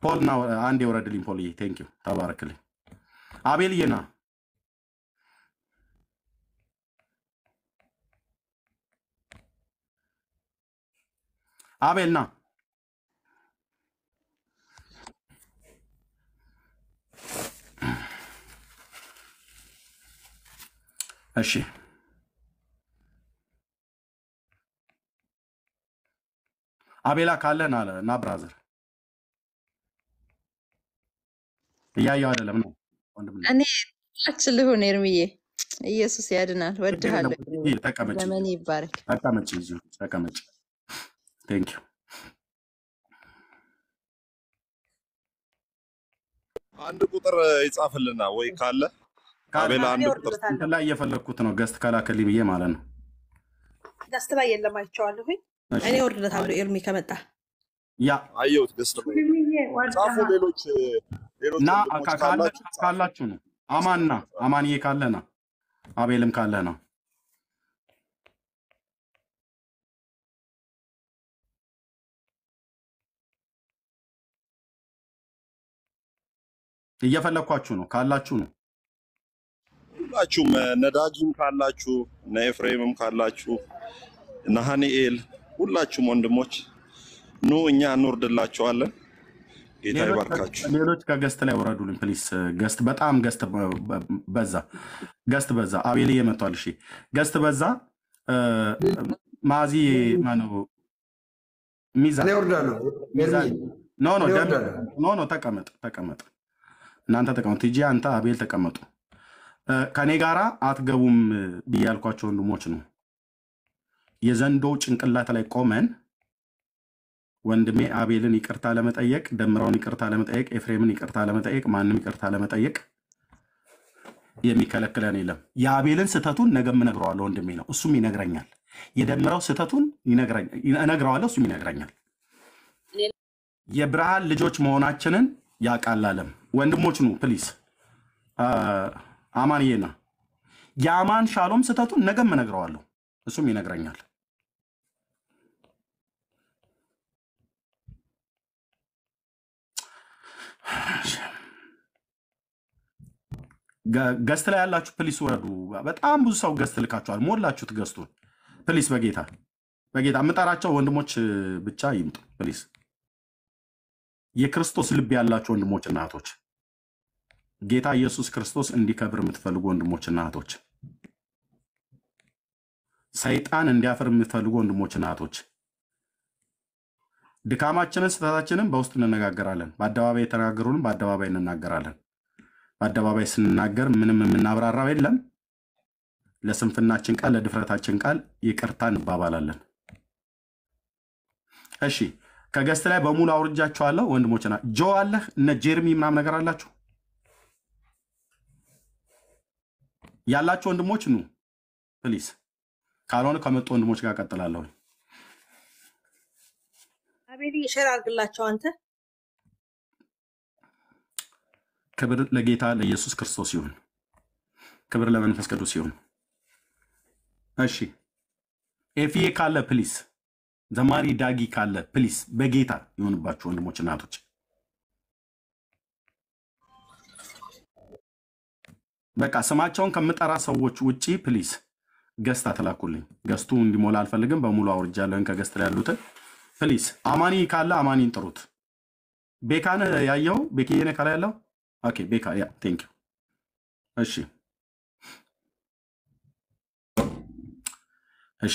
ፖል ና አንድ የወረድልኝ ፖልዬ፣ ቴንክ ዩ ተባረክልኝ። አቤልዬ ና አቤል ና እሺ አቤላ ካለ ና ና ብራዘር እያየው አይደለም ነው ወንድም ነው።
እኔ ታች ልሁን ኤርምዬ፣ ኢየሱስ ያድናል።
ችግር የለም
ወድሃለሁ።
ወንድምዬ፣ ተቀመጭ
ዘመን ይባረክ።
ተቀመጭ እዚሁ ተቀመጭ። ቴንክ ዩ
አንድ ቁጥር ይጻፍልና ወይ ካለ
ካለ
አቤላ
እኔ
አንድ ቁጥር
ወርድለታለሁ።
እንትን ላይ እየፈለግኩት ነው ገስት ከላከልኝ ብዬ ማለት ነው።
ገስት ላይ የለም አይቼዋለሁኝ።
እሺ
እኔ ወርድለታለሁ ኤርሚ ከመጣ
ያ
አየሁት። ገስት ላይ ጻፉ። ሌሎች ሌሎች
ና
ወንድሞች
ካ- ካለ
ካላችሁ ጻፉ።
ካላችሁ ነው አማን ና አማንዬ ካለ ና አቤልም ካለ ና እየፈለግኳችሁ ነው ካላችሁ ነው
ሁላችሁም እነ ዳጊም ካላችሁ እነ ኤፍሬምም ካላችሁ እነ ሀኒኤል ሁላችሁም ወንድሞች ኑ እኛ እንወርድላችኋለን። ጌታ
ሌሎች
ይባርካችሁ።
ሌሎች ከገስት ላይ ወረዱልኝ ፕሊስ። ገስት በጣም ገስት በ- በ- በዛ፣ ገስት በዛ። አቤልዬ መጥቷል። እሺ ገስት በዛ። እ፣ ማዚ ማነው? ሚዛን
እኔ ወርዳለሁ።
ሚዛን
ኤርሚ
ኖ ኖ
እኔ
ደም
ወርዳለሁ።
ኖ ኖ ተቀመጥ ተቀመጥ። እናንተ ተቀመጡ። ቲጂ አንተ አቤል ተቀመጡ። እ፣ ከኔ ጋራ አትገቡም ብዬ ያልኳቸው ወንድሞች ነው። የዘንዶ ጭንቅላት ላይ ቆመን ወንድሜ አቤልን ይቅርታ ለመጠየቅ ደምራውን ይቅርታ ለመጠየቅ ኤፍሬምን ይቅርታ ለመጠየቅ ማንም ይቅርታ ለመጠየቅ የሚከለክለን የለም። የአቤልን ስህተቱን ነገም እነግረዋለሁ። ወንድሜ ነው፣ እሱም ይነግረኛል። የደምረው ስህተቱን ይነግረኝ- እነግረዋለሁ፣ እሱም ይነግረኛል። የብርሃን ልጆች መሆናችንን ያቃላለም ወንድሞች ኑ ፕሊዝ። አማንዬና የአማን ሻሎም ስህተቱን ነገም እነግረዋለሁ፣ እሱም ይነግረኛል። ገ- ገስት ላይ ያላችሁ ፕሊስ ውረዱ። በጣም ብዙ ሰው ገስት ልካችኋል፣ ሞላችሁት ገስቱን። ፕሊስ በጌታ በጌታ የምጠራቸው ወንድሞች እ, ብቻ ይምጡ ፕሊስ። የክርስቶስ ልብ ያላችሁ ወንድሞችና እህቶች፣ ጌታ ኢየሱስ ክርስቶስ እንዲከብር የምትፈልጉ ወንድሞችና እህቶች፣ ሰይጣን እንዲያፍር የምትፈልጉ ወንድሞችና እህቶች፣ ድካማችንን ስህተታችንን በውስጥ እንነጋገራለን። በአደባባይ የተናገሩንም በአደባባይ እንናገራለን። በአደባባይ ስንናገር ምንም የምናብራራው የለም። ለስንፍናችን ቃል ለድፍረታችን ቃል ይቅርታ እንባባላለን። እሺ ከገስት ላይ በሙሉ አውርጃችኋለሁ። ወንድሞችና ጆ አለህ እነ ጄርሚ ምናምን ነገር አላችሁ ያላችሁ ወንድሞች ኑ ፕሊዝ። ካልሆነ ከመጡ ወንድሞች ጋር ቀጥላለሁ።
አቤል ሼር አድርግላቸው አንተ
ክብር ለጌታ ለኢየሱስ ክርስቶስ ይሁን። ክብር ለመንፈስ ቅዱስ ይሁን። እሺ ኤፍዬ ካለ ፕሊስ፣ ዘማሪ ዳጊ ካለ ፕሊስ፣ በጌታ ይሁንባችሁ ወንድሞች እናቶች። በቃ ስማቸውን ከምጠራ ሰዎች ውጪ ፕሊስ ገስት አትላኩልኝ። ገስቱ እንዲሞላ አልፈልግም። በሙሉ አውርጃለሁኝ ከገስት ላይ ያሉትን ፕሊስ። አማኒ ካለ አማኒን ጥሩት። ቤካን ያየው ቤክዬነ ካለ ያለው ኦኬ ቤካ ያ ቴንክ ዩ እሺ እሺ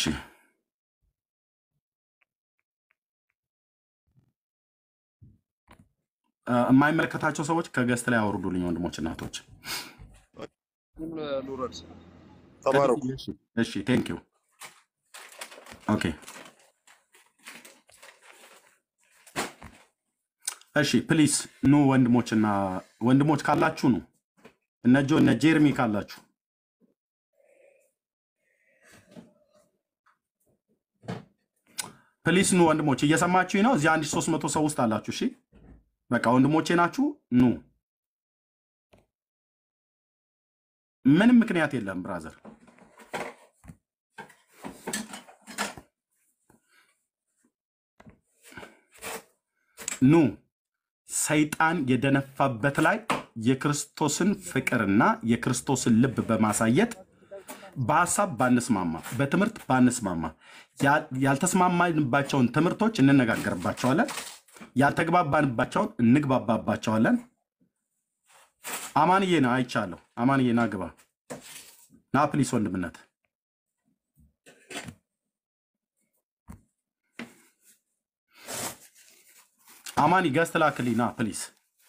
አ፣ የማይመለከታቸው ሰዎች ከገስት ላይ አውርዱልኝ ወንድሞች እናቶች
ልውረድ። ተባረኩ።
እሺ እሺ ቴንክ ዩ ኦኬ እሺ ፕሊስ ኑ ወንድሞችና ወንድሞች ካላችሁ ኑ እነ ጆ እነ ጄርሚ ካላችሁ ፕሊስ ኑ ወንድሞች እየሰማችሁኝ ነው እዚህ አንድ ሺህ ሦስት መቶ ሰው ውስጥ አላችሁ እሺ በቃ ወንድሞቼ ናችሁ ኑ ምንም ምክንያት የለም ብራዘር ኑ ሰይጣን የደነፋበት ላይ የክርስቶስን ፍቅርና የክርስቶስን ልብ በማሳየት በሀሳብ ባንስማማ፣ በትምህርት ባንስማማ፣ ያ- ያልተስማማንባቸውን ትምህርቶች እንነጋገርባቸዋለን፣ ያልተግባባንባቸውን እንግባባባቸዋለን። አማንዬ ና አይቻለሁ። አማንዬ ና ግባ ና ፕሊስ ወንድምነት አማኒ ገዝት ላክልኝ ና ፕሊስ።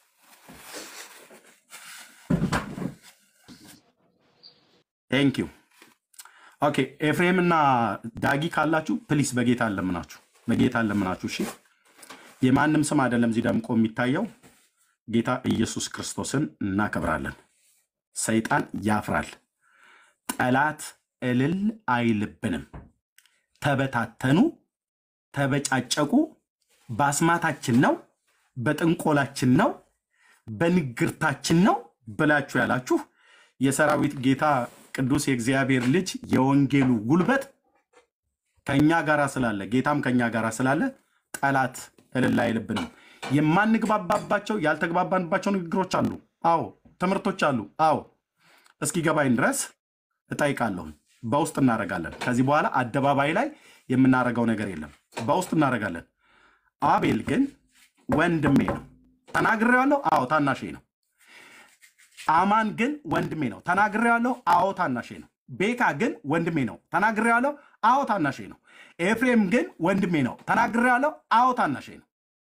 ቴንክ ዩ ኦኬ። ኤፍሬም እና ዳጊ ካላችሁ ፕሊስ በጌታ አለምናችሁ፣ በጌታ አለምናችሁ። እሺ የማንም ስም አይደለም እዚህ ደምቆ የሚታየው ጌታ ኢየሱስ ክርስቶስን እናከብራለን። ሰይጣን ያፍራል። ጠላት እልል አይልብንም። ተበታተኑ፣ ተበጫጨቁ፣ በአስማታችን ነው፣ በጥንቆላችን ነው፣ በንግርታችን ነው ብላችሁ ያላችሁ የሰራዊት ጌታ ቅዱስ የእግዚአብሔር ልጅ የወንጌሉ ጉልበት ከእኛ ጋር ስላለ ጌታም ከእኛ ጋር ስላለ ጠላት እልል አይልብንም። የማንግባባባቸው ያልተግባባንባቸው ንግግሮች አሉ። አዎ ትምህርቶች አሉ። አዎ እስኪገባኝ ድረስ እጠይቃለሁ። በውስጥ እናደርጋለን። ከዚህ በኋላ አደባባይ ላይ የምናደርገው ነገር የለም። በውስጥ እናደርጋለን። አቤል ግን ወንድሜ ነው ተናግሬዋለሁ። አዎ ታናሼ ነው። አማን ግን ወንድሜ ነው ተናግሬዋለሁ። አዎ ታናሼ ነው። ቤካ ግን ወንድሜ ነው ተናግሬዋለሁ። አዎ ታናሼ ነው። ኤፍሬም ግን ወንድሜ ነው ተናግሬዋለሁ። አዎ ታናሼ ነው።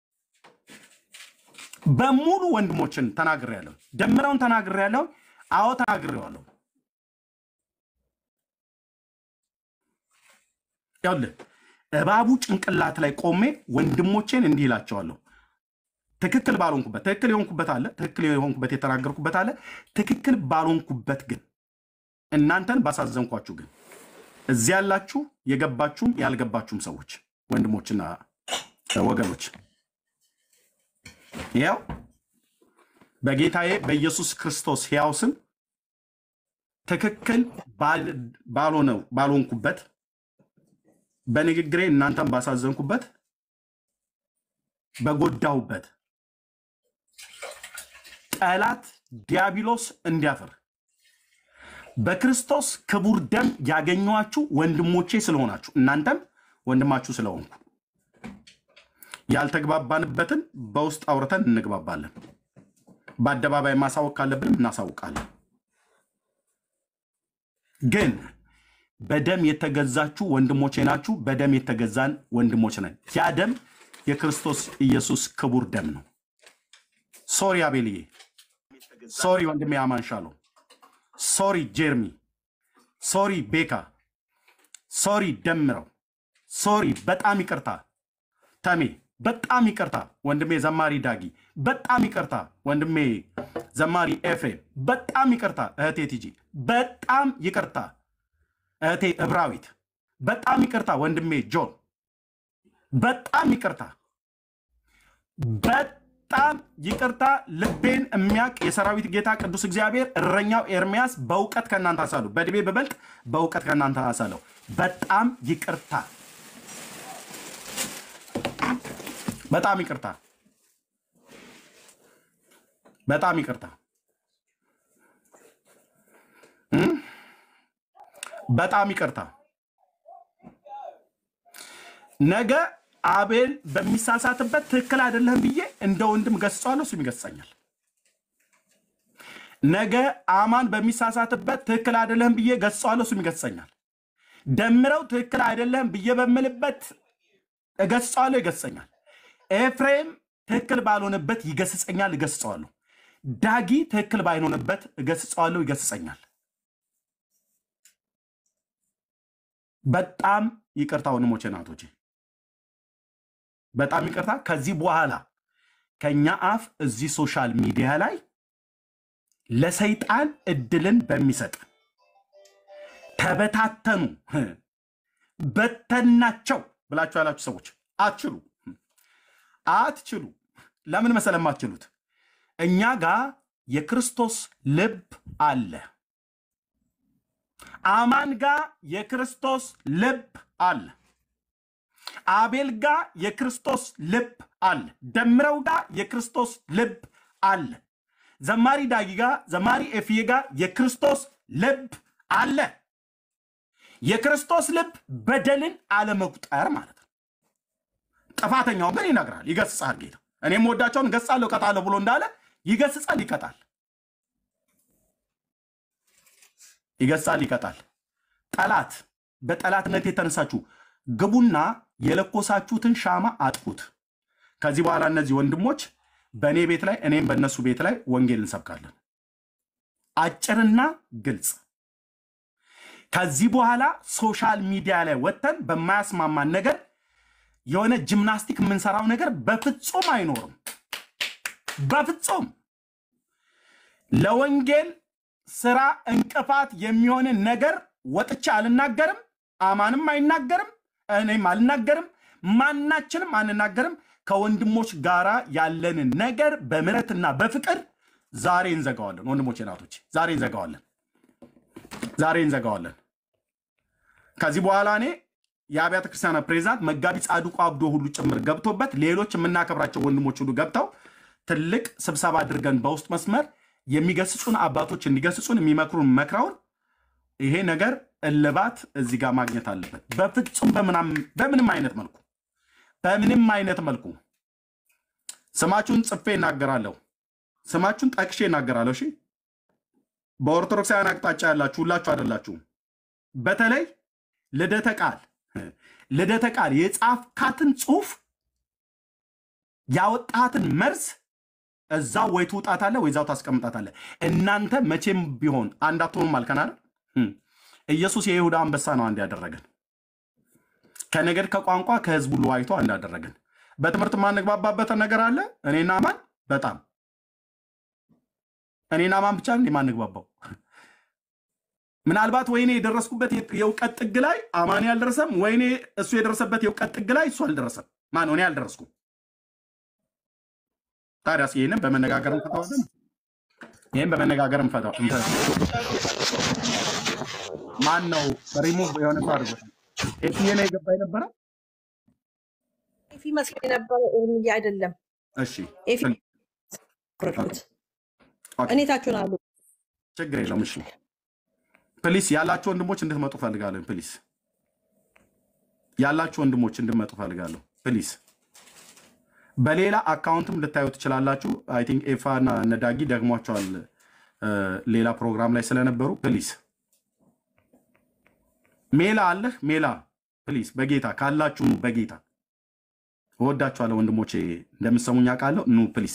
በሙሉ ወንድሞችን ተናግሬያለሁ። ደምረውን ተናግሬያለሁ። አዎ ተናግሬዋለሁ። ይኸውልህ እባቡ ጭንቅላት ላይ ቆሜ ወንድሞቼን እንዲህ እላቸዋለሁ። ትክክል ባልሆንኩበት ትክክል የሆንኩበት አለ፣ ትክክል የሆንኩበት የተናገርኩበት አለ። ትክክል ባልሆንኩበት ግን እናንተን ባሳዘንኳችሁ ግን እዚህ ያላችሁ የገባችሁም ያልገባችሁም ሰዎች ወንድሞችና ወገኖች ያው በጌታዬ በኢየሱስ ክርስቶስ ሕያው ስም ትክክል ባል- ባልሆነው ባልሆንኩበት በንግግሬ እናንተን ባሳዘንኩበት በጎዳሁበት ጠላት ዲያብሎስ እንዲያፍር በክርስቶስ ክቡር ደም ያገኘኋችሁ ወንድሞቼ ስለሆናችሁ እናንተም ወንድማችሁ ስለሆንኩ ያልተግባባንበትን በውስጥ አውርተን እንግባባለን። በአደባባይ ማሳወቅ ካለብንም እናሳውቃለን። ግን በደም የተገዛችሁ ወንድሞቼ ናችሁ። በደም የተገዛን ወንድሞች ነን። ያ ደም የክርስቶስ ኢየሱስ ክቡር ደም ነው። ሶሪ አቤልዬ፣ ሶሪ ወንድሜ አማንሻሎ፣ ሶሪ ጄርሚ፣ ሶሪ ቤካ፣ ሶሪ ደምረው፣ ሶሪ በጣም ይቅርታ ተሜ፣ በጣም ይቅርታ ወንድሜ ዘማሪ ዳጊ፣ በጣም ይቅርታ ወንድሜ ዘማሪ ኤፍሬም፣ በጣም ይቅርታ እህቴ ቲጂ፣ በጣም ይቅርታ እህቴ እብራዊት፣ በጣም ይቅርታ ወንድሜ ጆን፣ በጣም ይቅርታ በጣም ይቅርታ። ልቤን የሚያውቅ የሰራዊት ጌታ ቅዱስ እግዚአብሔር እረኛው ኤርሚያስ በእውቀት ከእናንተ አሳለሁ፣ በዕድሜ በበልጥ በእውቀት ከእናንተ አሳለሁ። በጣም ይቅርታ፣ በጣም ይቅርታ፣ በጣም ይቅርታ፣ እም? በጣም ይቅርታ። ነገ አቤል በሚሳሳትበት ትክክል አይደለህም ብዬ እንደ ወንድም ገስጸዋለሁ፣ እሱም ይገስጸኛል። ነገ አማን በሚሳሳትበት ትክክል አይደለህም ብዬ ገስጸዋለሁ፣ እሱም ይገስጸኛል። ደምረው ትክክል አይደለህም ብዬ በምልበት እገስጸዋለሁ፣ ይገስጸኛል። ኤፍሬም ትክክል ባልሆነበት ይገስጸኛል፣ እገስጸዋለሁ። ዳጊ ትክክል ባይሆንበት እገስጸዋለሁ፣ ይገስጸኛል። በጣም ይቅርታ ወንድሞቼ፣ እናቶቼ በጣም ይቅርታ። ከዚህ በኋላ ከኛ አፍ እዚህ ሶሻል ሚዲያ ላይ ለሰይጣን እድልን በሚሰጥ ተበታተኑ፣ በተናቸው ብላችሁ ያላችሁ ሰዎች አትችሉ አትችሉ። ለምን መሰለም አትችሉት? እኛ ጋር የክርስቶስ ልብ አለ። አማን ጋር የክርስቶስ ልብ አለ። አቤል ጋር የክርስቶስ ልብ አለ። ደምረው ጋር የክርስቶስ ልብ አለ። ዘማሪ ዳጊ ጋር ዘማሪ ኤፍዬ ጋር የክርስቶስ ልብ አለ። የክርስቶስ ልብ በደልን አለመቁጠር ማለት ነው። ጥፋተኛው ግን ይነግራል፣ ይገስጻል። ጌታ እኔም ወዳቸውን ገጻለሁ እቀጣለሁ ብሎ እንዳለ ይገስጻል፣ ይቀጣል፣ ይገስጻል፣ ይቀጣል። ጠላት በጠላትነት የተነሳችሁ ግቡና የለኮሳችሁትን ሻማ አጥፉት። ከዚህ በኋላ እነዚህ ወንድሞች በእኔ ቤት ላይ እኔም በእነሱ ቤት ላይ ወንጌል እንሰብካለን። አጭርና ግልጽ። ከዚህ በኋላ ሶሻል ሚዲያ ላይ ወጥተን በማያስማማን ነገር የሆነ ጂምናስቲክ የምንሰራው ነገር በፍጹም አይኖርም። በፍጹም ለወንጌል ስራ እንቅፋት የሚሆንን ነገር ወጥቼ አልናገርም። አማንም አይናገርም፣ እኔም አልናገርም፣ ማናችንም አንናገርም። ከወንድሞች ጋራ ያለንን ነገር በምሕረትና በፍቅር ዛሬ እንዘጋዋለን። ወንድሞች ናቶች፣ ዛሬ እንዘጋዋለን። ዛሬ እንዘጋዋለን። ከዚህ በኋላ እኔ የአብያተ ክርስቲያናት ፕሬዚዳንት መጋቢ ጻድቁ አብዶ ሁሉ ጭምር ገብቶበት ሌሎች የምናከብራቸው ወንድሞች ሁሉ ገብተው ትልቅ ስብሰባ አድርገን በውስጥ መስመር የሚገስጹን አባቶች እንዲገስጹን የሚመክሩን መክረውን ይሄ ነገር እልባት እዚህ ጋር ማግኘት አለበት። በፍጹም በምናም- በምንም አይነት መልኩ በምንም አይነት መልኩ ስማችሁን ጽፌ እናገራለሁ። ስማችሁን ጠቅሼ እናገራለሁ። እሺ፣ በኦርቶዶክሳውያን አቅጣጫ ያላችሁ ሁላችሁ አይደላችሁም። በተለይ ልደተ ቃል ልደተ ቃል የጻፍካትን ጽሁፍ ያወጣትን መርዝ እዛው ወይ ትውጣታለህ ወይ እዛው ታስቀምጣታለህ። እናንተ መቼም ቢሆን አንድ አትሆኑም አልከን አይደል? እም። ኢየሱስ የይሁዳ አንበሳ ነው አንድ ያደረገን ከነገድ ከቋንቋ ከህዝብ ሁሉ ዋይቶ አንድ ያደረገን። በትምህርት ማንግባባበት ነገር አለ። እኔና ማን በጣም እኔና ማን ብቻ እንዴ ማንግባባው? ምናልባት ወይኔ የደረስኩበት የእውቀት ጥግ ላይ አማኔ አልደረሰም፣ ወይኔ እሱ የደረሰበት የእውቀት ጥግ ላይ እሱ አልደረሰም። ማን እኔ አልደረስኩም። ታዲያስ ይህንም በመነጋገር እንፈታዋለን። ይህም በመነጋገር እንፈታው። ማን ነው ሪሙቭ የሆነ ሰው አድርጎታል። ኤፍዬ ነው የገባ የነበረ።
ኤፊ መስሎኝ የነበረ ኤርሚዬ አይደለም።
እሺ
ኤፊ ረዱት
ኦኬ፣
እኔ ታችሁን አሉ
ችግር የለውም። እሺ ፕሊስ ያላችሁ ወንድሞች እንድትመጡ ፈልጋለሁ። ፕሊስ ያላችሁ ወንድሞች እንድትመጡ ፈልጋለሁ። ፕሊስ በሌላ አካውንትም ልታዩ ትችላላችሁ። አይ ቲንክ ኤፋ እና ነዳጊ ደግሟቸዋል እ፣ ሌላ ፕሮግራም ላይ ስለነበሩ ፕሊስ ሜላ አለህ ሜላ ፕሊስ በጌታ ካላችሁ ኑ። በጌታ እወዳችኋለሁ ወንድሞቼ፣ እንደምሰሙኝ አውቃለሁ። ኑ ፕሊስ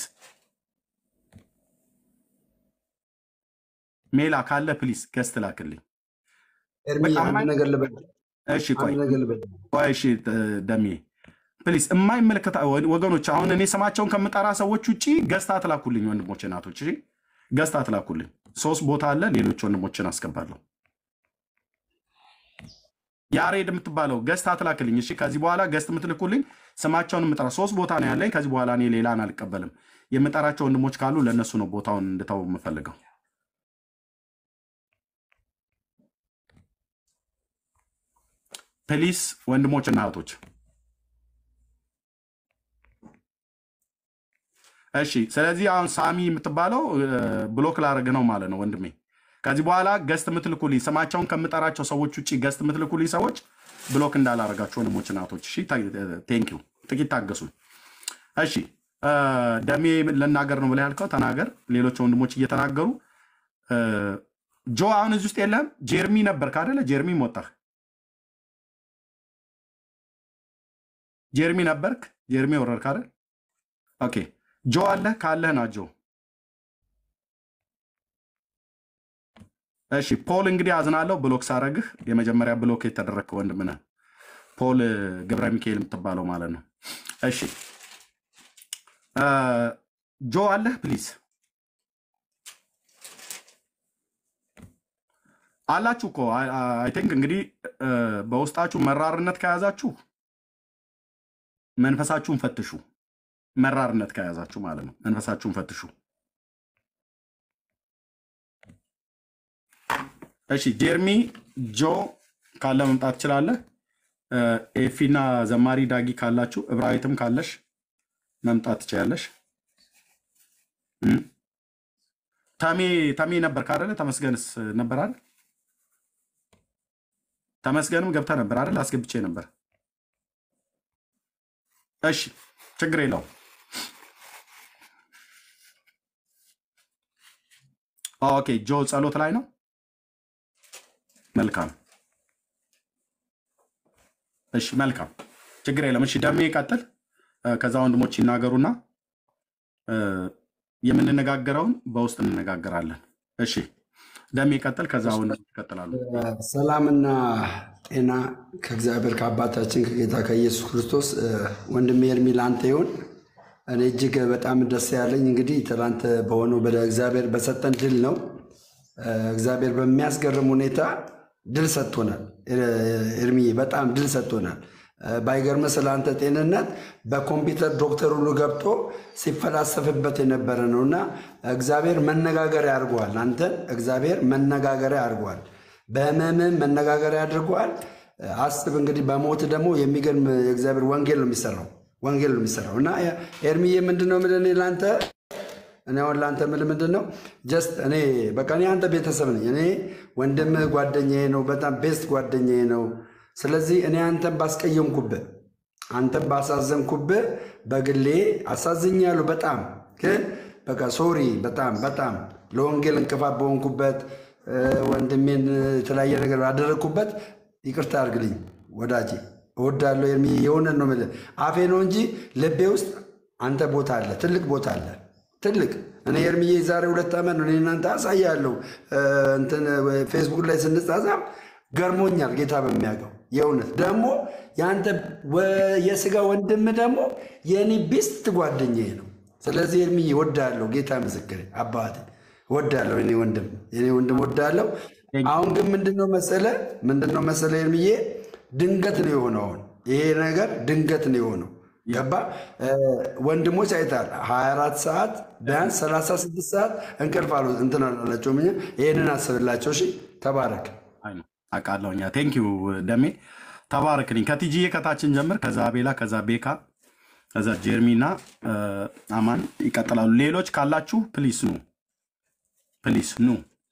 ሜላ ካለ ፕሊስ ገስት ላክልኝ።
ኤርሚ
በቃ
አንድ
ማን-
ነገር ልበል፣
እሺ ቆይ
አንድ ነገር ልበል።
ቆይ እሺ እ፣ ደሜ ፕሊስ የማይመለከታ ወገኖች፣ አሁን እኔ ስማቸውን ከምጠራ ሰዎች ውጭ ገስት አትላኩልኝ ወንድሞቼ፣ እናቶች። እሺ ገስት አትላኩልኝ። ሶስት ቦታ አለ፣ ሌሎች ወንድሞችን አስገባለሁ። ያሬድ የምትባለው ገስት አትላክልኝ። እሺ ከዚህ በኋላ ገስት የምትልኩልኝ ስማቸውን የምጠራ ሶስት ቦታ ነው ያለኝ። ከዚህ በኋላ እኔ ሌላን አልቀበልም። የምጠራቸው ወንድሞች ካሉ ለእነሱ ነው ቦታውን እንድተው የምፈልገው። ፕሊስ ወንድሞችና እህቶች እሺ። ስለዚህ አሁን ሳሚ የምትባለው እ፣ ብሎክ ላደርግ ነው ማለት ነው ወንድሜ። ከዚህ በኋላ ገስት የምትልኩልኝ ስማቸውን ከምጠራቸው ሰዎች ውጭ ገስት የምትልኩልኝ ሰዎች ብሎክ እንዳላረጋቸው ወንድሞችና እህቶች። እሺ ቴንኪው። ጥቂት ታገሱ። እሺ እ፣ ደሜ ልናገር ነው ብለህ ያልከው ተናገር። ሌሎች ወንድሞች እየተናገሩ እ፣ ጆ አሁን እዚህ ውስጥ የለም። ጀርሚ ነበር ካደለ ጀርሚ ወጣህ። ጀርሚ ነበርክ። ጀርሚ ወረድክ አይደል? ኦኬ ጆ አለህ ካለህ ና ጆ። እሺ ፖል እንግዲህ አዝናለሁ ብሎክ ሳረግህ የመጀመሪያ ብሎክ የተደረግክ ወንድም ነህ። ፖል ገብረ ሚካኤል የምትባለው ማለት ነው። እሺ እ፣ ጆ አለህ ፕሊዝ አላችሁ እኮ አይ ቲንክ እንግዲህ እ፣ በውስጣችሁ መራርነት ከያዛችሁ መንፈሳችሁን ፈትሹ። መራርነት ከያዛችሁ ማለት ነው። መንፈሳችሁን ፈትሹ። እሺ ጀርሚ ጆ ካለ መምጣት ትችላለህ። እ፣ ኤፊና ዘማሪ ዳጊ ካላችሁ እብራዊትም ካለሽ መምጣት ትችያለሽ። እም፣ ተሜ ተሜ ነበር ካደለ ተመስገንስ ነበር አይደል? ተመስገንም ገብታ ነበር አይደል? አስገብቼ ነበር። እሺ ችግር የለውም። ኦኬ ጆ ጸሎት ላይ ነው። መልካም እሺ፣ መልካም ችግር የለም። እሺ ደሜ ይቀጥል። እ፣ ከዛ ወንድሞች ይናገሩና እ፣ የምንነጋገረውን በውስጥ እንነጋገራለን። እሺ ደሜ ይቀጥል። ከዛ ወንድሞች ይቀጥላሉ።
ሰላምና ጤና ከእግዚአብሔር ከአባታችን ከጌታ ከኢየሱስ ክርስቶስ እ፣ ወንድሜ ኤርሚ ለአንተ ይሁን። እኔ እጅግ በጣም ደስ ያለኝ እንግዲህ ትናንት በሆነው በእግዚአብሔር በሰጠን ድል ነው። እ፣ እግዚአብሔር በሚያስገርም ሁኔታ ድል ሰጥቶናል። እ፣ ኤርሚ በጣም ድል ሰጥቶናል። እ፣ ባይገርም ስለ አንተ ጤንነት በኮምፒውተር ዶክተር ሁሉ ገብቶ ሲፈላሰፍበት የነበረ ነው እና እግዚአብሔር መነጋገሪያ አድርጓል። አንተን እግዚአብሔር መነጋገሪያ አድርጓል። በህመምም መነጋገሪያ አድርጓል። አስብ እንግዲህ በሞት ደግሞ የሚገርም የእግዚአብሔር ወንጌል ነው የሚሰራው ወንጌል ነው የሚሰራው እና ኤርሚዬ ምንድን ነው የምልህ እኔ ለአንተ እኔ አሁን ለአንተ የምልህ ምንድን ነው ጀስት እኔ በቃ እኔ አንተ ቤተሰብ ነኝ። እኔ ወንድምህ ጓደኛዬ ነው፣ በጣም ቤስት ጓደኛዬ ነው። ስለዚህ እኔ አንተን ባስቀየምኩብህ አንተን ባሳዘንኩብህ በግሌ አሳዝኛለሁ በጣም ግን በቃ ሶሪ በጣም በጣም ለወንጌል እንቅፋት በሆንኩበት እ፣ ወንድሜን የተለያየ ነገር ባደረግኩበት ይቅርታ አድርግልኝ ወዳጄ። እወዳለሁ ኤርሚ፣ የሆነን ነው የምልህ አፌ ነው እንጂ ልቤ ውስጥ አንተ ቦታ አለ፣ ትልቅ ቦታ አለ፣ ትልቅ እኔ ኤርሚዬ ዛሬ ሁለት ዓመት ነው እኔ እናንተ አሳያለሁ እ፣ እንትን ፌስቡክ ላይ ስንጻጻፍ ገርሞኛል። ጌታ በሚያውቀው የእውነት ደግሞ የአንተ ወ- የስጋ ወንድም ደግሞ የእኔ ቤስት ጓደኛዬ ነው። ስለዚህ ኤርሚዬ እወዳለሁ። ጌታ ምስክሬ አባቴ እወዳለሁ። እኔ ወንድም የኔ ወንድም እወዳለሁ። አሁን ግን ምንድነው መሰለ ምንድነው መሰለ ኤርሚዬ ድንገት ነው የሆነው። አሁን ይሄ ነገር ድንገት ነው የሆነው። ገባ እ፣ ወንድሞች አይታል 24 ሰዓት ቢያንስ 36 ሰዓት እንቅልፍ አሉ እንትን አላቸውም። እኛ ይህንን አስብላቸው። እሺ ተባረክ።
አይ ነው አውቃለሁ። እኛ ቴንክ ዩ ደሜ ተባረክልኝ። ከቲጂዬ ከታችን ጀምር፣ ከዛ ቤላ፣ ከዛ ቤካ፣ ከዛ ጀርሚና እ፣ አማን ይቀጥላሉ። ሌሎች ካላችሁ ፕሊስ ኑ፣ ፕሊስ ኑ፣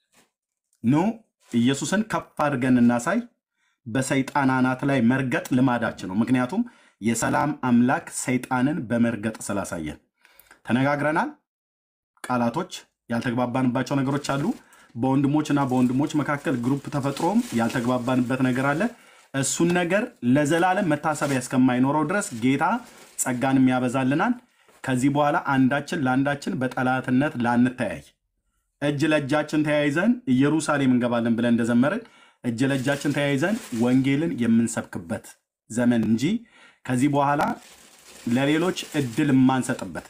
ኑ። ኢየሱስን ከፍ አድርገን እናሳይ። በሰይጣን አናት ላይ መርገጥ ልማዳችን ነው። ምክንያቱም የሰላም አምላክ ሰይጣንን በመርገጥ ስላሳየን ተነጋግረናል። ቃላቶች ያልተግባባንባቸው ነገሮች አሉ። በወንድሞች እና በወንድሞች መካከል ግሩፕ ተፈጥሮም ያልተግባባንበት ነገር አለ። እሱን ነገር ለዘላለም መታሰቢያ እስከማይኖረው ድረስ ጌታ ጸጋንም ያበዛልናል። ከዚህ በኋላ አንዳችን ለአንዳችን በጠላትነት ላንተያይ እጅ ለእጃችን ተያይዘን ኢየሩሳሌም እንገባለን ብለን እንደዘመርን እጅ ለእጃችን ተያይዘን ወንጌልን የምንሰብክበት ዘመን እንጂ ከዚህ በኋላ ለሌሎች እድል የማንሰጥበት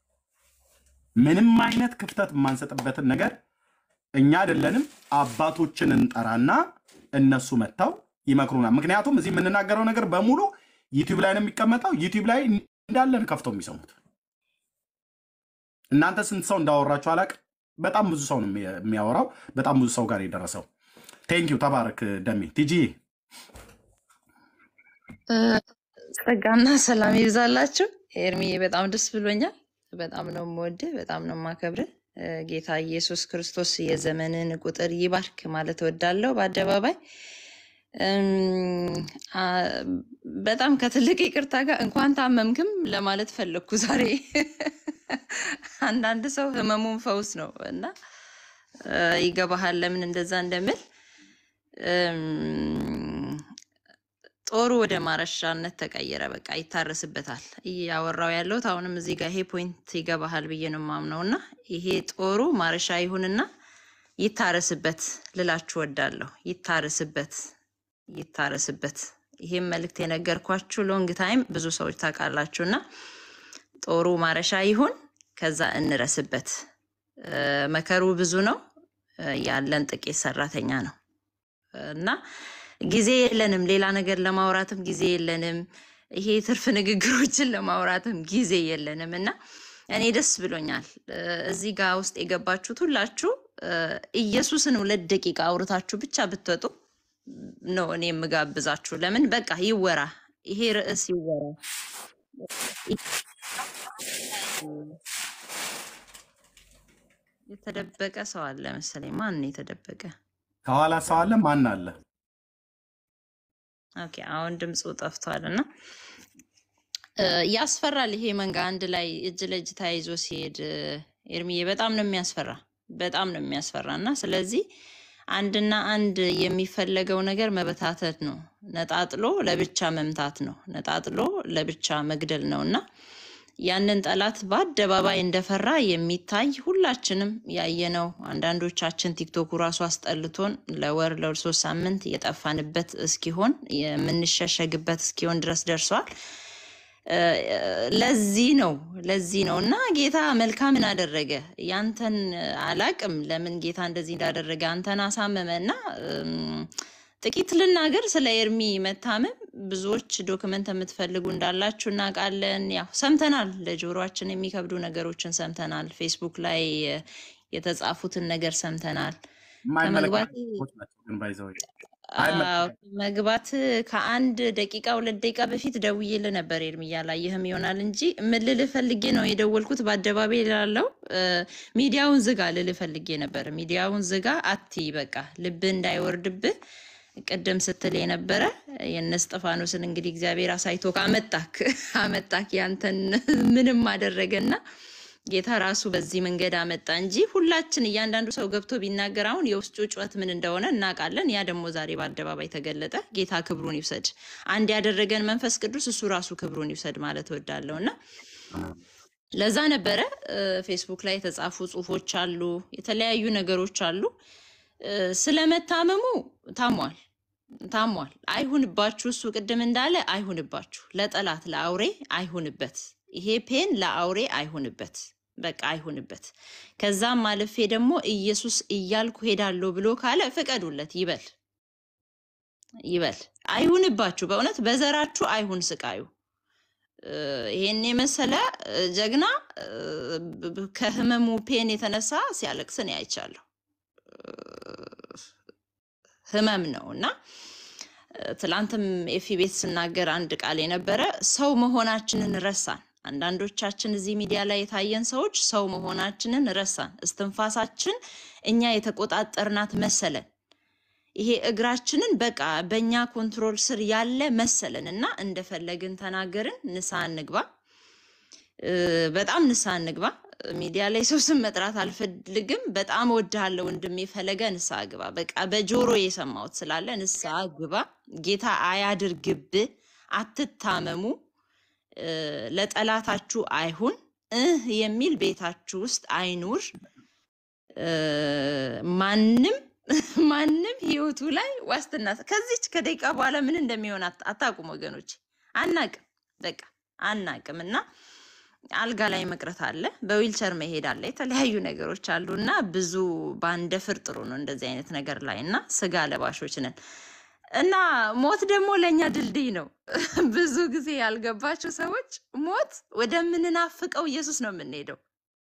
ምንም አይነት ክፍተት የማንሰጥበትን ነገር እኛ አይደለንም አባቶችን እንጠራና እነሱ መጥተው ይመክሩናል። ምክንያቱም እዚህ የምንናገረው ነገር በሙሉ ዩቲዩብ ላይ ነው የሚቀመጠው። ዩቲዩብ ላይ እንዳለን ከፍተው የሚሰሙት እናንተ ስንት ሰው እንዳወራችሁ አላቅ። በጣም ብዙ ሰው ነው የሚያወራው። በጣም ብዙ ሰው ጋር የደረሰው። ቴንኪዩ ተባረክ ደሜ ቲጂ
ጸጋና ሰላም ይብዛላችሁ። ኤርሚዬ በጣም ደስ ብሎኛል። በጣም ነው የምወድህ፣ በጣም ነው የማከብርህ። እ፣ ጌታ ኢየሱስ ክርስቶስ የዘመንን ቁጥር ይባርክ ማለት እወዳለሁ በአደባባይ እም፣ አ፣ በጣም ከትልቅ ይቅርታ ጋር እንኳን ታመምክም ለማለት ፈለግኩ ዛሬ። አንዳንድ ሰው ህመሙን ፈውስ ነው እና እ፣ ይገባሃል ለምን እንደዛ እንደምል እም፣ ጦሩ ወደ ማረሻነት ተቀየረ። በቃ ይታረስበታል። እያወራው ያለሁት አሁንም እዚህ ጋር ይሄ ፖይንት ይገባሃል ብዬ ነው የማምነው እና ይሄ ጦሩ ማረሻ ይሁንና ይታረስበት ልላችሁ ወዳለሁ። ይታረስበት፣ ይታረስበት። ይሄም መልእክት የነገርኳችሁ ሎንግ ታይም ብዙ ሰዎች ታውቃላችሁ እና ጦሩ ማረሻ ይሁን፣ ከዛ እንረስበት። እ፣ መከሩ ብዙ ነው፣ እ፣ ያለን ጥቂት ሰራተኛ ነው እና ጊዜ የለንም። ሌላ ነገር ለማውራትም ጊዜ የለንም። ይሄ ትርፍ ንግግሮችን ለማውራትም ጊዜ የለንም እና እኔ ደስ ብሎኛል። እ፣ እዚህ ጋር ውስጥ የገባችሁት ሁላችሁ እ፣ ኢየሱስን ሁለት ደቂቃ አውርታችሁ ብቻ ብትወጡ ነው እኔ የምጋብዛችሁ። ለምን በቃ ይወራ፣ ይሄ ርዕስ ይወራ። የተደበቀ ሰው አለ መሰለኝ። ማን ነው የተደበቀ?
ከኋላ ሰው አለ። ማን አለ?
ኦኬ አሁን ድምፁ ጠፍቷል እና እ፣ ያስፈራል። ይሄ መንጋ አንድ ላይ እጅ ለእጅ ተያይዞ ሲሄድ እ፣ ኤርሚዬ በጣም ነው የሚያስፈራ፣ በጣም ነው የሚያስፈራ እና ስለዚህ አንድና አንድ የሚፈለገው ነገር መበታተት ነው። ነጣጥሎ ለብቻ መምታት ነው። ነጣጥሎ ለብቻ መግደል ነው እና ያንን ጠላት በአደባባይ እንደፈራ የሚታይ ሁላችንም ያየነው፣ አንዳንዶቻችን ቲክቶኩ ራሱ አስጠልቶን ለወር ለሶስት ሳምንት የጠፋንበት እስኪሆን የምንሸሸግበት እስኪሆን ድረስ ደርሷል። እ፣ ለዚህ ነው ለዚህ ነው እና ጌታ መልካምን አደረገ። ያንተን አላቅም ለምን ጌታ እንደዚህ እንዳደረገ አንተን አሳመመ እና እም፣ ጥቂት ልናገር ስለ ኤርሚ መታመም። ብዙዎች ዶክመንት የምትፈልጉ እንዳላችሁ እናውቃለን። ያው ሰምተናል፣ ለጆሮአችን የሚከብዱ ነገሮችን ሰምተናል። ፌስቡክ ላይ እ፣ የተጻፉትን ነገር ሰምተናል። ከመግባት
የማይመለከታቸው ሰዎች ናቸው ግን ባይዘው
አዎ፣ መግባት ከአንድ ደቂቃ ሁለት ደቂቃ በፊት ደውዬልህ ነበር ኤርሚ፣ ያላየህም ይሆናል እንጂ ምን ልልህ ፈልጌ ነው የደወልኩት። በአደባባይ ላለው ሚዲያውን ዝጋ ልልህ ፈልጌ ነበር። ሚዲያውን ዝጋ አትይ፣ በቃ ልብህ እንዳይወርድብህ ቅድም ስትል የነበረ የእነ እስጢፋኖስን እንግዲህ እግዚአብሔር አሳይቶ አመጣክ አመጣክ ያንተን ምንም አደረገና ጌታ ራሱ በዚህ መንገድ አመጣ እንጂ ሁላችን እያንዳንዱ ሰው ገብቶ ቢናገር አሁን የውስጡ ጩኸት ምን እንደሆነ እናውቃለን። ያ ደግሞ ዛሬ በአደባባይ ተገለጠ። ጌታ ክብሩን ይውሰድ። አንድ ያደረገን መንፈስ ቅዱስ እሱ ራሱ ክብሩን ይውሰድ ማለት እወዳለሁ እና ለዛ ነበረ እ፣ ፌስቡክ ላይ የተጻፉ ጽሁፎች አሉ፣ የተለያዩ ነገሮች አሉ። እ፣ ስለመታመሙ ታሟል ታሟል። አይሁንባችሁ፣ እሱ ቅድም እንዳለ አይሁንባችሁ፣ ለጠላት ለአውሬ አይሁንበት። ይሄ ፔን ለአውሬ አይሁንበት፣ በቃ አይሁንበት። ከዛም አልፌ ደግሞ ኢየሱስ እያልኩ ሄዳለሁ ብሎ ካለ ፍቀዱለት ይበል ይበል። አይሁንባችሁ፣ በእውነት በዘራችሁ አይሁን ስቃዩ። እ፣ ይሄን የመሰለ እ፣ ጀግና እ፣ ብ- ብ- ከህመሙ ፔን የተነሳ ሲያለቅስ እኔ አይቻለሁ። ህመም ነው እና እ፣ ትላንትም ኤፊ ቤት ስናገር አንድ ቃል የነበረ ሰው መሆናችንን ረሳን። አንዳንዶቻችን እዚህ ሚዲያ ላይ የታየን ሰዎች ሰው መሆናችንን ረሳን። እስትንፋሳችን እኛ የተቆጣጠርናት መሰለን። ይሄ እግራችንን በቃ በእኛ ኮንትሮል ስር ያለ መሰለን እና እንደፈለግን ተናገርን። ንስሐ እንግባ፣ እ፣ በጣም ንስሐ እንግባ። ሚዲያ ላይ ሰው ስም መጥራት አልፈልግም። በጣም እወድሃለሁ ወንድሜ ፈለገ፣ ንስሐ ግባ። በቃ በጆሮ የሰማሁት ስላለ ንስሐ ግባ። ጌታ አያድርግብህ። አትታመሙ። እ፣ ለጠላታችሁ አይሁን እህ የሚል ቤታችሁ ውስጥ አይኑር። እ፣ ማንም ማንም ህይወቱ ላይ ዋስትና ከዚች ከደቂቃ በኋላ ምን እንደሚሆን አት- አታውቁም ወገኖች፣ አናቅም፣ በቃ አናቅም። እና አልጋ ላይ መቅረት አለ፣ በዊልቸር መሄድ አለ፣ የተለያዩ ነገሮች አሉ እና ብዙ ባንደፍር ጥሩ ነው እንደዚህ አይነት ነገር ላይ እና ስጋ ለባሾች ነን እና ሞት ደግሞ ለእኛ ድልድይ ነው። ብዙ ጊዜ ያልገባቸው ሰዎች ሞት ወደምንናፍቀው ኢየሱስ ነው የምንሄደው።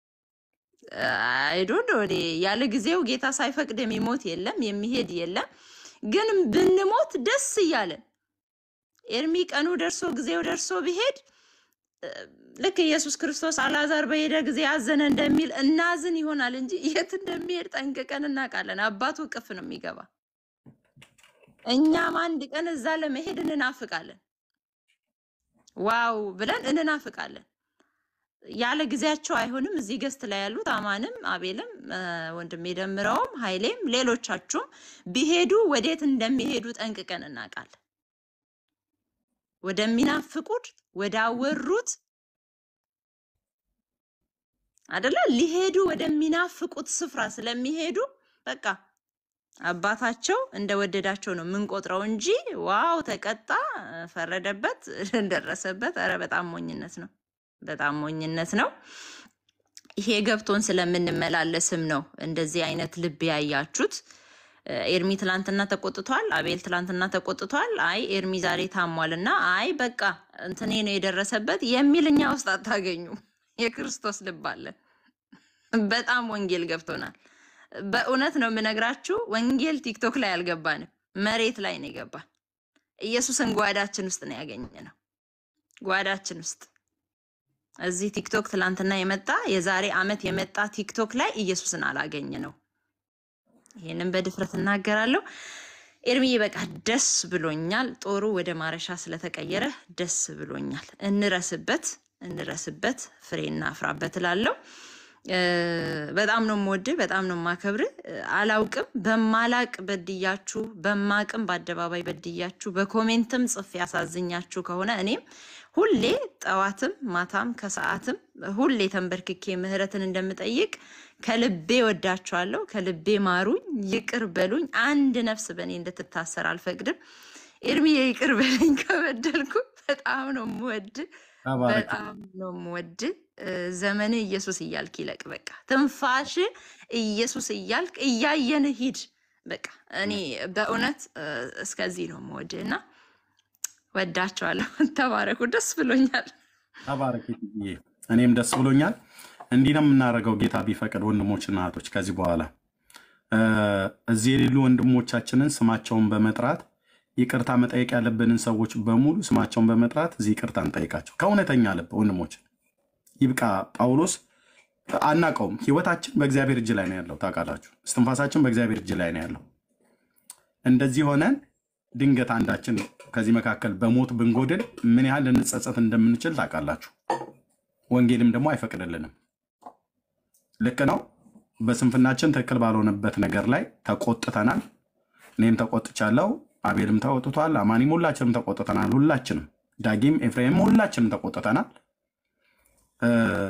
አይዶ እኔ ያለ ጊዜው ጌታ ሳይፈቅድ የሚሞት የለም የሚሄድ የለም። ግን ብንሞት ደስ እያለን ኤርሚ ቀኑ ደርሶ ጊዜው ደርሶ ቢሄድ እ፣ ልክ ኢየሱስ ክርስቶስ አልዓዛር በሄደ ጊዜ አዘነ እንደሚል እናዝን ይሆናል እንጂ የት እንደሚሄድ ጠንቅቀን እናውቃለን። አባቱ እቅፍ ነው የሚገባ። እኛም አንድ ቀን እዛ ለመሄድ እንናፍቃለን። ዋው ብለን እንናፍቃለን። ያለ ጊዜያቸው አይሆንም። እዚህ ገስት ላይ ያሉት አማንም፣ አቤልም፣ እ፣ ወንድሜ ደምረውም፣ ኃይሌም ሌሎቻችሁም ቢሄዱ ወዴት እንደሚሄዱ ጠንቅቀን እናውቃለን። ወደሚናፍቁት ወዳወሩት አደለ ሊሄዱ ወደሚናፍቁት ስፍራ ስለሚሄዱ በቃ አባታቸው እንደወደዳቸው ነው የምንቆጥረው እንጂ ዋው ተቀጣ፣ ፈረደበት፣ ደረሰበት። ኧረ በጣም ሞኝነት ነው፣ በጣም ሞኝነት ነው። ይሄ ገብቶን ስለምንመላለስም ነው እንደዚህ አይነት ልብ ያያችሁት። እ፣ ኤርሚ ትላንትና ተቆጥቷል። አቤል ትላንትና ተቆጥቷል። አይ ኤርሚ ዛሬ ታሟል እና አይ በቃ እንትኔ ነው የደረሰበት የሚል እኛ ውስጥ አታገኙም። የክርስቶስ ልብ አለን። በጣም ወንጌል ገብቶናል። በእውነት ነው የምነግራችሁ፣ ወንጌል ቲክቶክ ላይ አልገባንም። መሬት ላይ ነው የገባን። ኢየሱስን ጓዳችን ውስጥ ነው ያገኘ ነው። ጓዳችን ውስጥ እዚህ ቲክቶክ ትላንትና የመጣ የዛሬ ዓመት የመጣ ቲክቶክ ላይ ኢየሱስን አላገኘ ነው። ይህንን በድፍረት እናገራለሁ። ኤርሚዬ በቃ ደስ ብሎኛል። ጦሩ ወደ ማረሻ ስለተቀየረ ደስ ብሎኛል። እንረስበት፣ እንረስበት፣ ፍሬ እናፍራበት እላለሁ። እ፣ በጣም ነው የምወድህ፣ በጣም ነው የማከብርህ። እ፣ አላውቅም በማላቅ በድያችሁ፣ በማቅም በአደባባይ በድያችሁ፣ በኮሜንትም ጽፌ ያሳዝኛችሁ ከሆነ እኔም ሁሌ ጠዋትም ማታም ከሰዓትም ሁሌ ተንበርክኬ ምሕረትን እንደምጠይቅ ከልቤ ወዳችኋለሁ። ከልቤ ማሩኝ፣ ይቅር በሉኝ። አንድ ነፍስ በእኔ እንድትታሰር አልፈቅድም። ኤርሚዬ ይቅር በለኝ ከበደልኩ። በጣም ነው የምወድ፣
ተባረክ።
በጣም ነው የምወድ። ዘመን ኢየሱስ እያልክ ይለቅ። በቃ ትንፋሽ ኢየሱስ እያልክ እያየን ሂድ። በቃ እኔ በእውነት እ፣ እስከዚህ ነው የምወድ እና ወዳቸዋለሁ። ተባረኩ። ደስ ብሎኛል።
ተባረክ ጌትዬ። እኔም ደስ ብሎኛል። እንዲህ ነው የምናደርገው ጌታ ቢፈቅድ ወንድሞችና እህቶች ከዚህ በኋላ እ፣ እዚህ የሌሉ ወንድሞቻችንን ስማቸውን በመጥራት ይቅርታ መጠየቅ ያለብንን ሰዎች በሙሉ ስማቸውን በመጥራት እዚህ ይቅርታ እንጠይቃቸው ከእውነተኛ ልብ ወንድሞች። ይብቃ። ጳውሎስ አናቀውም። ህይወታችን በእግዚአብሔር እጅ ላይ ነው ያለው። ታውቃላችሁ፣ እስትንፋሳችን በእግዚአብሔር እጅ ላይ ነው ያለው። እንደዚህ ሆነን ድንገት አንዳችን ከዚህ መካከል በሞት ብንጎድል ምን ያህል ልንጸጸት እንደምንችል ታውቃላችሁ። ወንጌልም ደግሞ አይፈቅድልንም። ልክ ነው። በስንፍናችን ትክክል ባልሆነበት ነገር ላይ ተቆጥተናል። እኔም ተቆጥቻለሁ። አቤልም ተቆጥቷል። አማኒም ሁላችንም ተቆጥተናል። ሁላችንም ዳጊም፣ ኤፍሬምም ሁላችንም ተቆጥተናል። እ፣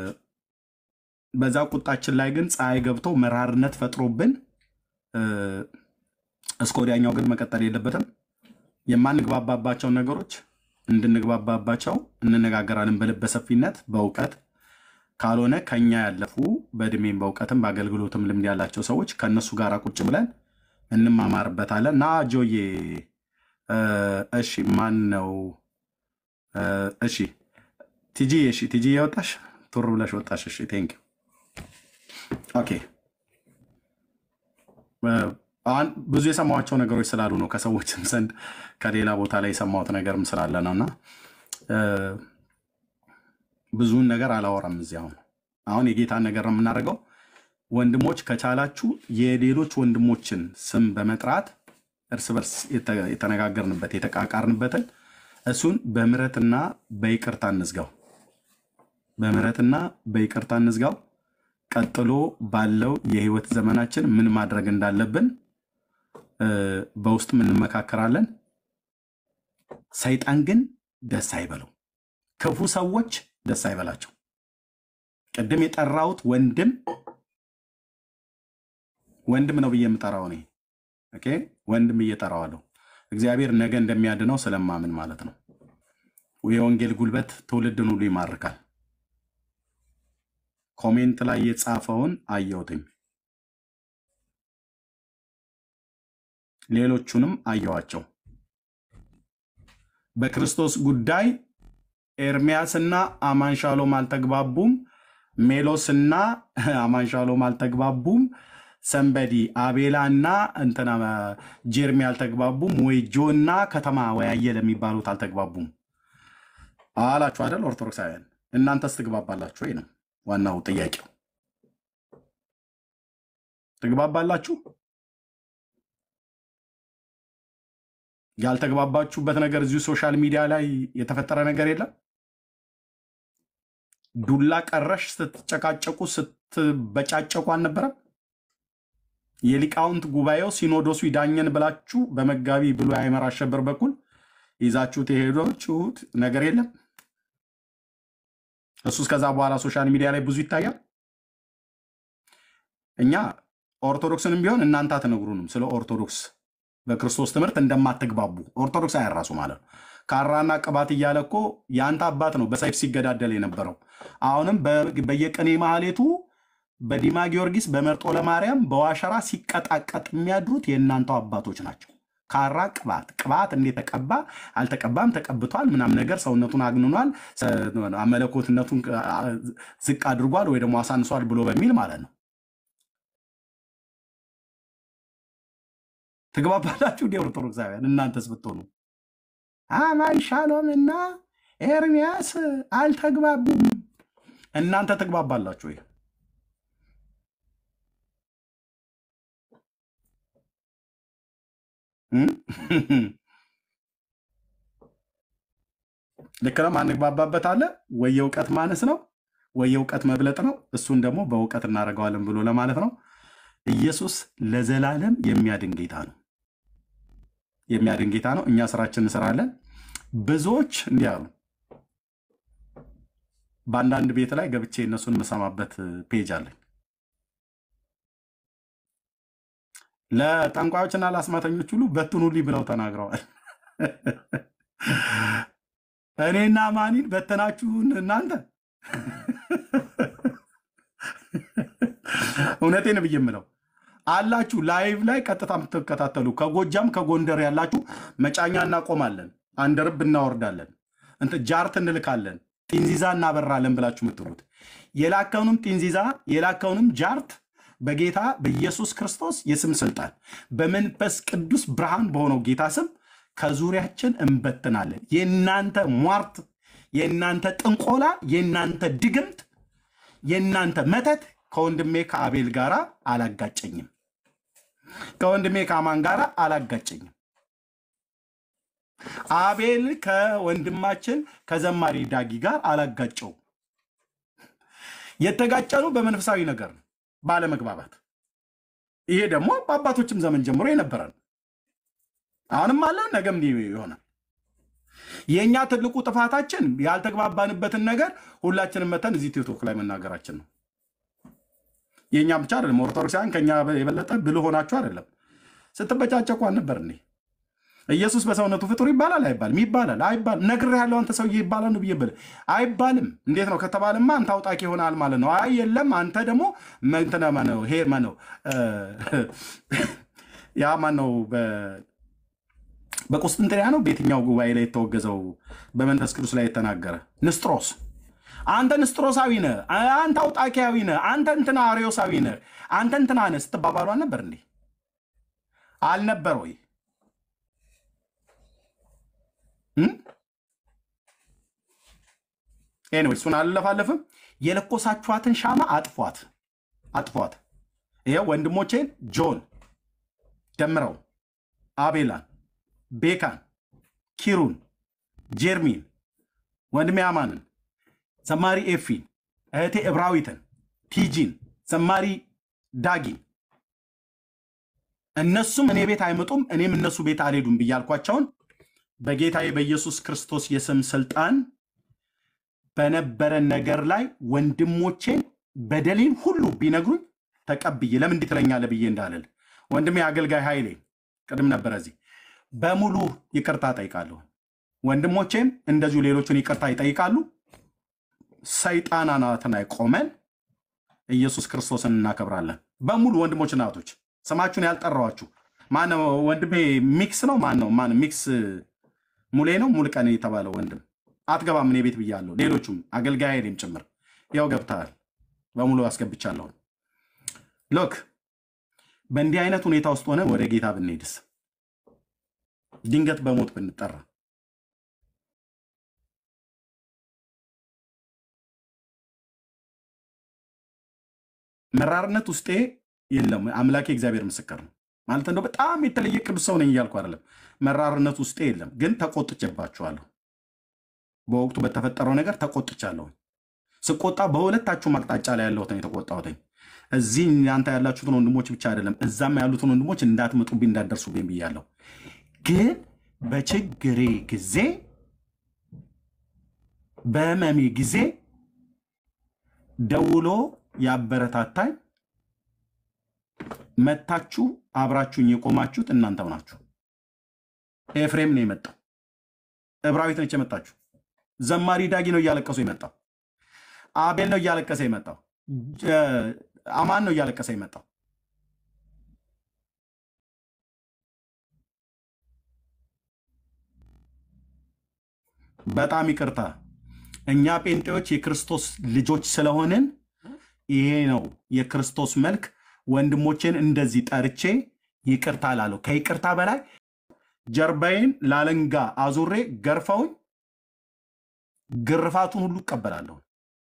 በዛ ቁጣችን ላይ ግን ፀሐይ ገብቶ መራርነት ፈጥሮብን እ፣ እስከ ወዲያኛው ግን መቀጠል የለበትም። የማንግባባባቸውን ነገሮች እንድንግባባባቸው እንነጋገራለን በልበ ሰፊነት በእውቀት ካልሆነ ከኛ ያለፉ በእድሜም በእውቀትም በአገልግሎትም ልምድ ያላቸው ሰዎች ከእነሱ ጋር ቁጭ ብለን እንማማርበታለን። ና ጆዬ እ፣ እሺ ማን ነው እ፣ እሺ ቲጂ እሺ ቲጂ የወጣሽ ቱር ብለሽ ወጣሽ። እሺ ቴንክ ኦኬ አሁን ብዙ የሰማኋቸው ነገሮች ስላሉ ነው ከሰዎችም ዘንድ ከሌላ ቦታ ላይ የሰማሁት ነገርም ስላለ ነው እና እ፣ ብዙውን ነገር አላወራም እዚህ አሁን አሁን የጌታን ነገር ነው የምናደርገው ወንድሞች ከቻላችሁ የሌሎች ወንድሞችን ስም በመጥራት እርስ በርስ የተ- የተነጋገርንበት የተቃቃርንበትን እሱን በምሕረትና በይቅርታ እንዝጋው በምሕረትና በይቅርታ እንዝጋው ቀጥሎ ባለው የህይወት ዘመናችን ምን ማድረግ እንዳለብን እ፣ በውስጥ እንመካከራለን። ሰይጣን ግን ደስ አይበለው፣ ክፉ ሰዎች ደስ አይበላቸው። ቅድም የጠራሁት ወንድም ወንድም ነው ብዬ የምጠራው እኔ ኦኬ፣ ወንድም እየጠራዋለሁ እግዚአብሔር ነገ እንደሚያድነው ስለማምን ማለት ነው። የወንጌል ጉልበት ትውልድን ሁሉ ይማርካል። ኮሜንት ላይ የጻፈውን አየሁትኝ፣ ሌሎቹንም አየኋቸው። በክርስቶስ ጉዳይ ኤርሚያስና አማንሻሎም አልተግባቡም። ሜሎስና አማንሻሎም አልተግባቡም። ሰንበዲ አቤላ እና እንትና ጀርሚ አልተግባቡም። ወይ ጆ እና ከተማ ወይ አየለ የሚባሉት አልተግባቡም አላችሁ አይደል? ኦርቶዶክሳውያን እናንተስ ትግባባላችሁ ወይ ነው ዋናው ጥያቄው። ትግባባላችሁ? ያልተግባባችሁበት ነገር እዚሁ ሶሻል ሚዲያ ላይ የተፈጠረ ነገር የለም? ዱላ ቀረሽ ስትጨቃጨቁ ስትበጫጨቁ አልነበረም? የሊቃውንት ጉባኤው ሲኖዶሱ ይዳኘን ብላችሁ በመጋቢ ብሉይ አይመር አሸበር በኩል ይዛችሁት የሄዳችሁት ነገር የለም? እሱ እስከዛ በኋላ ሶሻል ሚዲያ ላይ ብዙ ይታያል። እኛ ኦርቶዶክስንም ቢሆን እናንተ አትነግሩንም ስለ ኦርቶዶክስ በክርስቶስ ትምህርት እንደማትግባቡ ኦርቶዶክስ አያራሱ ማለት ነው። ካራና ቅባት እያለ እኮ የአንተ አባት ነው በሰይፍ ሲገዳደል የነበረው። አሁንም በ- በየቅኔ ማህሌቱ በዲማ ጊዮርጊስ በመርጦ ለማርያም በዋሸራ ሲቀጣቀጥ የሚያድሩት የእናንተው አባቶች ናቸው። ካራ ቅባት ቅባት እንዴት ተቀባ አልተቀባም፣ ተቀብቷል ምናምን ነገር ሰውነቱን አግንኗል፣ ሰ- መለኮትነቱን አ- ዝቅ አድርጓል ወይ ደግሞ አሳንሷል ብሎ በሚል ማለት ነው። ትግባባላችሁ እንዴ ኦርቶዶክሳውያን? እናንተስ ብትሆኑ አማን ሻሎም እና ኤርሚያስ አልተግባቡም። እናንተ ትግባባላችሁ ወይ? እም? ልክ ነው። ማንግባባበት አለ ወይ የእውቀት ማነስ ነው ወይ የእውቀት መብለጥ ነው። እሱን ደግሞ በእውቀት እናደርገዋለን ብሎ ለማለት ነው። ኢየሱስ ለዘላለም የሚያድን ጌታ ነው። የሚያድን ጌታ ነው። እኛ ስራችን እንሰራለን። ብዙዎች እንዲህ አሉ። በአንዳንድ ቤት ላይ ገብቼ እነሱን የምሰማበት ፔጅ አለኝ። ለጠንቋዮችና ለአስማተኞች ሁሉ በትኑልኝ ብለው ተናግረዋል። እኔና ማኒን በተናችሁን እናንተ። እውነቴን ብዬ የምለው አላችሁ ላይቭ ላይ ቀጥታ የምትከታተሉ ከጎጃም ከጎንደር ያላችሁ መጫኛ እናቆማለን፣ አንደርብ እናወርዳለን፣ እንትን ጃርት እንልካለን፣ ጢንዚዛ እናበራለን ብላችሁ የምትሉት የላከውንም ጢንዚዛ የላከውንም ጃርት በጌታ በኢየሱስ ክርስቶስ የስም ስልጣን በመንፈስ ቅዱስ ብርሃን በሆነው ጌታ ስም ከዙሪያችን እንበትናለን። የእናንተ ሟርት፣ የእናንተ ጥንቆላ፣ የእናንተ ድግምት፣ የእናንተ መተት ከወንድሜ ከአቤል ጋር አላጋጨኝም። ከወንድሜ ከአማን ጋር አላጋጨኝም። አቤል ከወንድማችን ከዘማሪ ዳጊ ጋር አላጋጨው። የተጋጨኑ በመንፈሳዊ ነገር ነው፣ ባለመግባባት። ይሄ ደግሞ በአባቶችም ዘመን ጀምሮ የነበረ ነው። አሁንም አለ፣ ነገም ይሆናል። የእኛ ትልቁ ጥፋታችን ያልተግባባንበትን ነገር ሁላችንም መተን እዚህ ቲክቶክ ላይ መናገራችን ነው። የእኛ ብቻ አይደለም። ኦርቶዶክሳውያን ከኛ የበለጠ ብልህ ሆናችሁ አይደለም። ስትበጫጨቁ አልነበር እንዴ? ኢየሱስ በሰውነቱ ፍጡር ይባላል አይባልም? ይባላል። አይባልም። ነግሬሃለሁ አንተ ሰውዬ ይባላል ነው ብዬ ብልህ አይባልም። እንዴት ነው ከተባለማ አንተ አውጣቂ ይሆናል ማለት ነው። አይ የለም አንተ ደግሞ እንትና ማነው ሄ ማነው ያ ማነው በቁስጥንጥንያ ነው በየትኛው ጉባኤ ላይ የተወገዘው በመንፈስ ቅዱስ ላይ የተናገረ ንስጥሮስ አንተ ንስጥሮሳዊ ነህ፣ አንተ አውጣኪያዊ ነህ፣ አንተ እንትና አርዮሳዊ ነህ፣ አንተ እንትና ነህ ስትባባሉ አልነበር እንዴ? አልነበር ወይ? ኤኒዌይ እሱን አልለፋለፍም። የለኮሳችኋትን ሻማ አጥፏት፣ አጥፏት። ይኸው ወንድሞቼን ጆን ደምረው፣ አቤላን፣ ቤካን፣ ኪሩን፣ ጄርሚን፣ ወንድሜ አማንን ዘማሪ ኤፊን፣ እህቴ እብራዊትን፣ ቲጂን፣ ዘማሪ ዳጊን እነሱም እኔ ቤት አይመጡም እኔም እነሱ ቤት አልሄዱም ብያልኳቸውን በጌታዬ በኢየሱስ ክርስቶስ የስም ስልጣን በነበረን ነገር ላይ ወንድሞቼን በደሌን ሁሉ ቢነግሩኝ ተቀብዬ ለምን እንዲህ ትለኛለህ ብዬ እንዳልል ወንድሜ አገልጋይ ኃይሌ ቅድም ነበረ እዚህ በሙሉ ይቅርታ ጠይቃለሁ። ወንድሞቼም እንደዚሁ ሌሎቹን ይቅርታ ይጠይቃሉ። ሰይጣን አናትን ላይ ቆመን ኢየሱስ ክርስቶስን እናከብራለን። በሙሉ ወንድሞች እናቶች፣ ስማችሁን ያልጠራዋችሁ ማነው? ወንድሜ ሚክስ ነው። ማን ነው? ማን ሚክስ ሙሌ ነው። ሙልቀን የተባለው ወንድም አትገባም እኔ ቤት ብያለሁ። ሌሎቹም አገልጋይ ሌም ጭምር ያው ገብተሃል። በሙሉ አስገብቻለሁ። ሎክ በእንዲህ አይነት ሁኔታ ውስጥ ሆነ ወደ ጌታ ብንሄድስ ድንገት በሞት ብንጠራ መራርነት ውስጤ የለም። አምላኬ እግዚአብሔር ምስክር ነው። ማለት እንደው በጣም የተለየ ቅዱስ ሰው ነኝ እያልኩ አይደለም። መራርነት ውስጤ የለም፣ ግን ተቆጥቼባችኋለሁ። በወቅቱ በተፈጠረው ነገር ተቆጥቻለሁ። ስቆጣ በሁለታችሁም አቅጣጫ ላይ ያለሁትን የተቆጣሁትኝ እዚህ እናንተ ያላችሁትን ወንድሞች ብቻ አይደለም፣ እዛም ያሉትን ወንድሞች እንዳትመጡብኝ እንዳትደርሱብኝ ብያለሁ። ግን በችግሬ ጊዜ በህመሜ ጊዜ ደውሎ ያበረታታኝ መታችሁ አብራችሁኝ የቆማችሁት እናንተው ናችሁ። ኤፍሬም ነው የመጣው። እብራዊት ነች የመጣችሁ። ዘማሪ ዳጊ ነው እያለቀሱ የመጣው። አቤል ነው እያለቀሰ የመጣው። አማን ነው እያለቀሰ የመጣው። በጣም ይቅርታ። እኛ ጴንጤዎች የክርስቶስ ልጆች ስለሆንን ይሄ ነው የክርስቶስ መልክ። ወንድሞቼን እንደዚህ ጠርቼ ይቅርታ ላለው ከይቅርታ በላይ ጀርባዬን ላለንጋ አዙሬ ገርፈውኝ ግርፋቱን ሁሉ እቀበላለሁ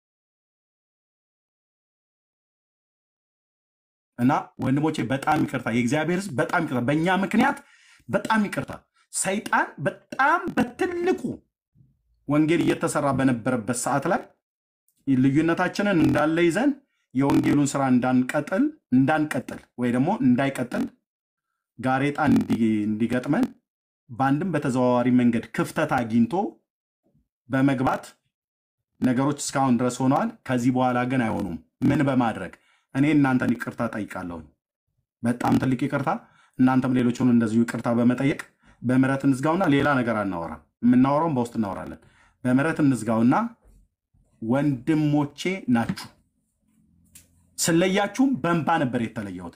እና ወንድሞቼ በጣም ይቅርታ፣ የእግዚአብሔር ሕዝብ በጣም ይቅርታ፣ በእኛ ምክንያት በጣም ይቅርታ። ሰይጣን በጣም በትልቁ ወንጌል እየተሰራ በነበረበት ሰዓት ላይ ልዩነታችንን እንዳለ ይዘን የወንጌሉን ስራ እንዳንቀጥል እንዳንቀጥል ወይ ደግሞ እንዳይቀጥል ጋሬጣ እንዲ- እንዲገጥመን በአንድም በተዘዋዋሪ መንገድ ክፍተት አግኝቶ በመግባት ነገሮች እስካሁን ድረስ ሆነዋል። ከዚህ በኋላ ግን አይሆኑም። ምን በማድረግ እኔ እናንተን ይቅርታ ጠይቃለሁ። በጣም ትልቅ ይቅርታ። እናንተም ሌሎችን እንደዚሁ ይቅርታ በመጠየቅ በምህረት እንዝጋውና ሌላ ነገር አናወራም። የምናወራውን በውስጥ እናወራለን። በምህረት እንዝጋውና ወንድሞቼ ናችሁ። ስለያችሁም በእንባ ነበር የተለየሁት።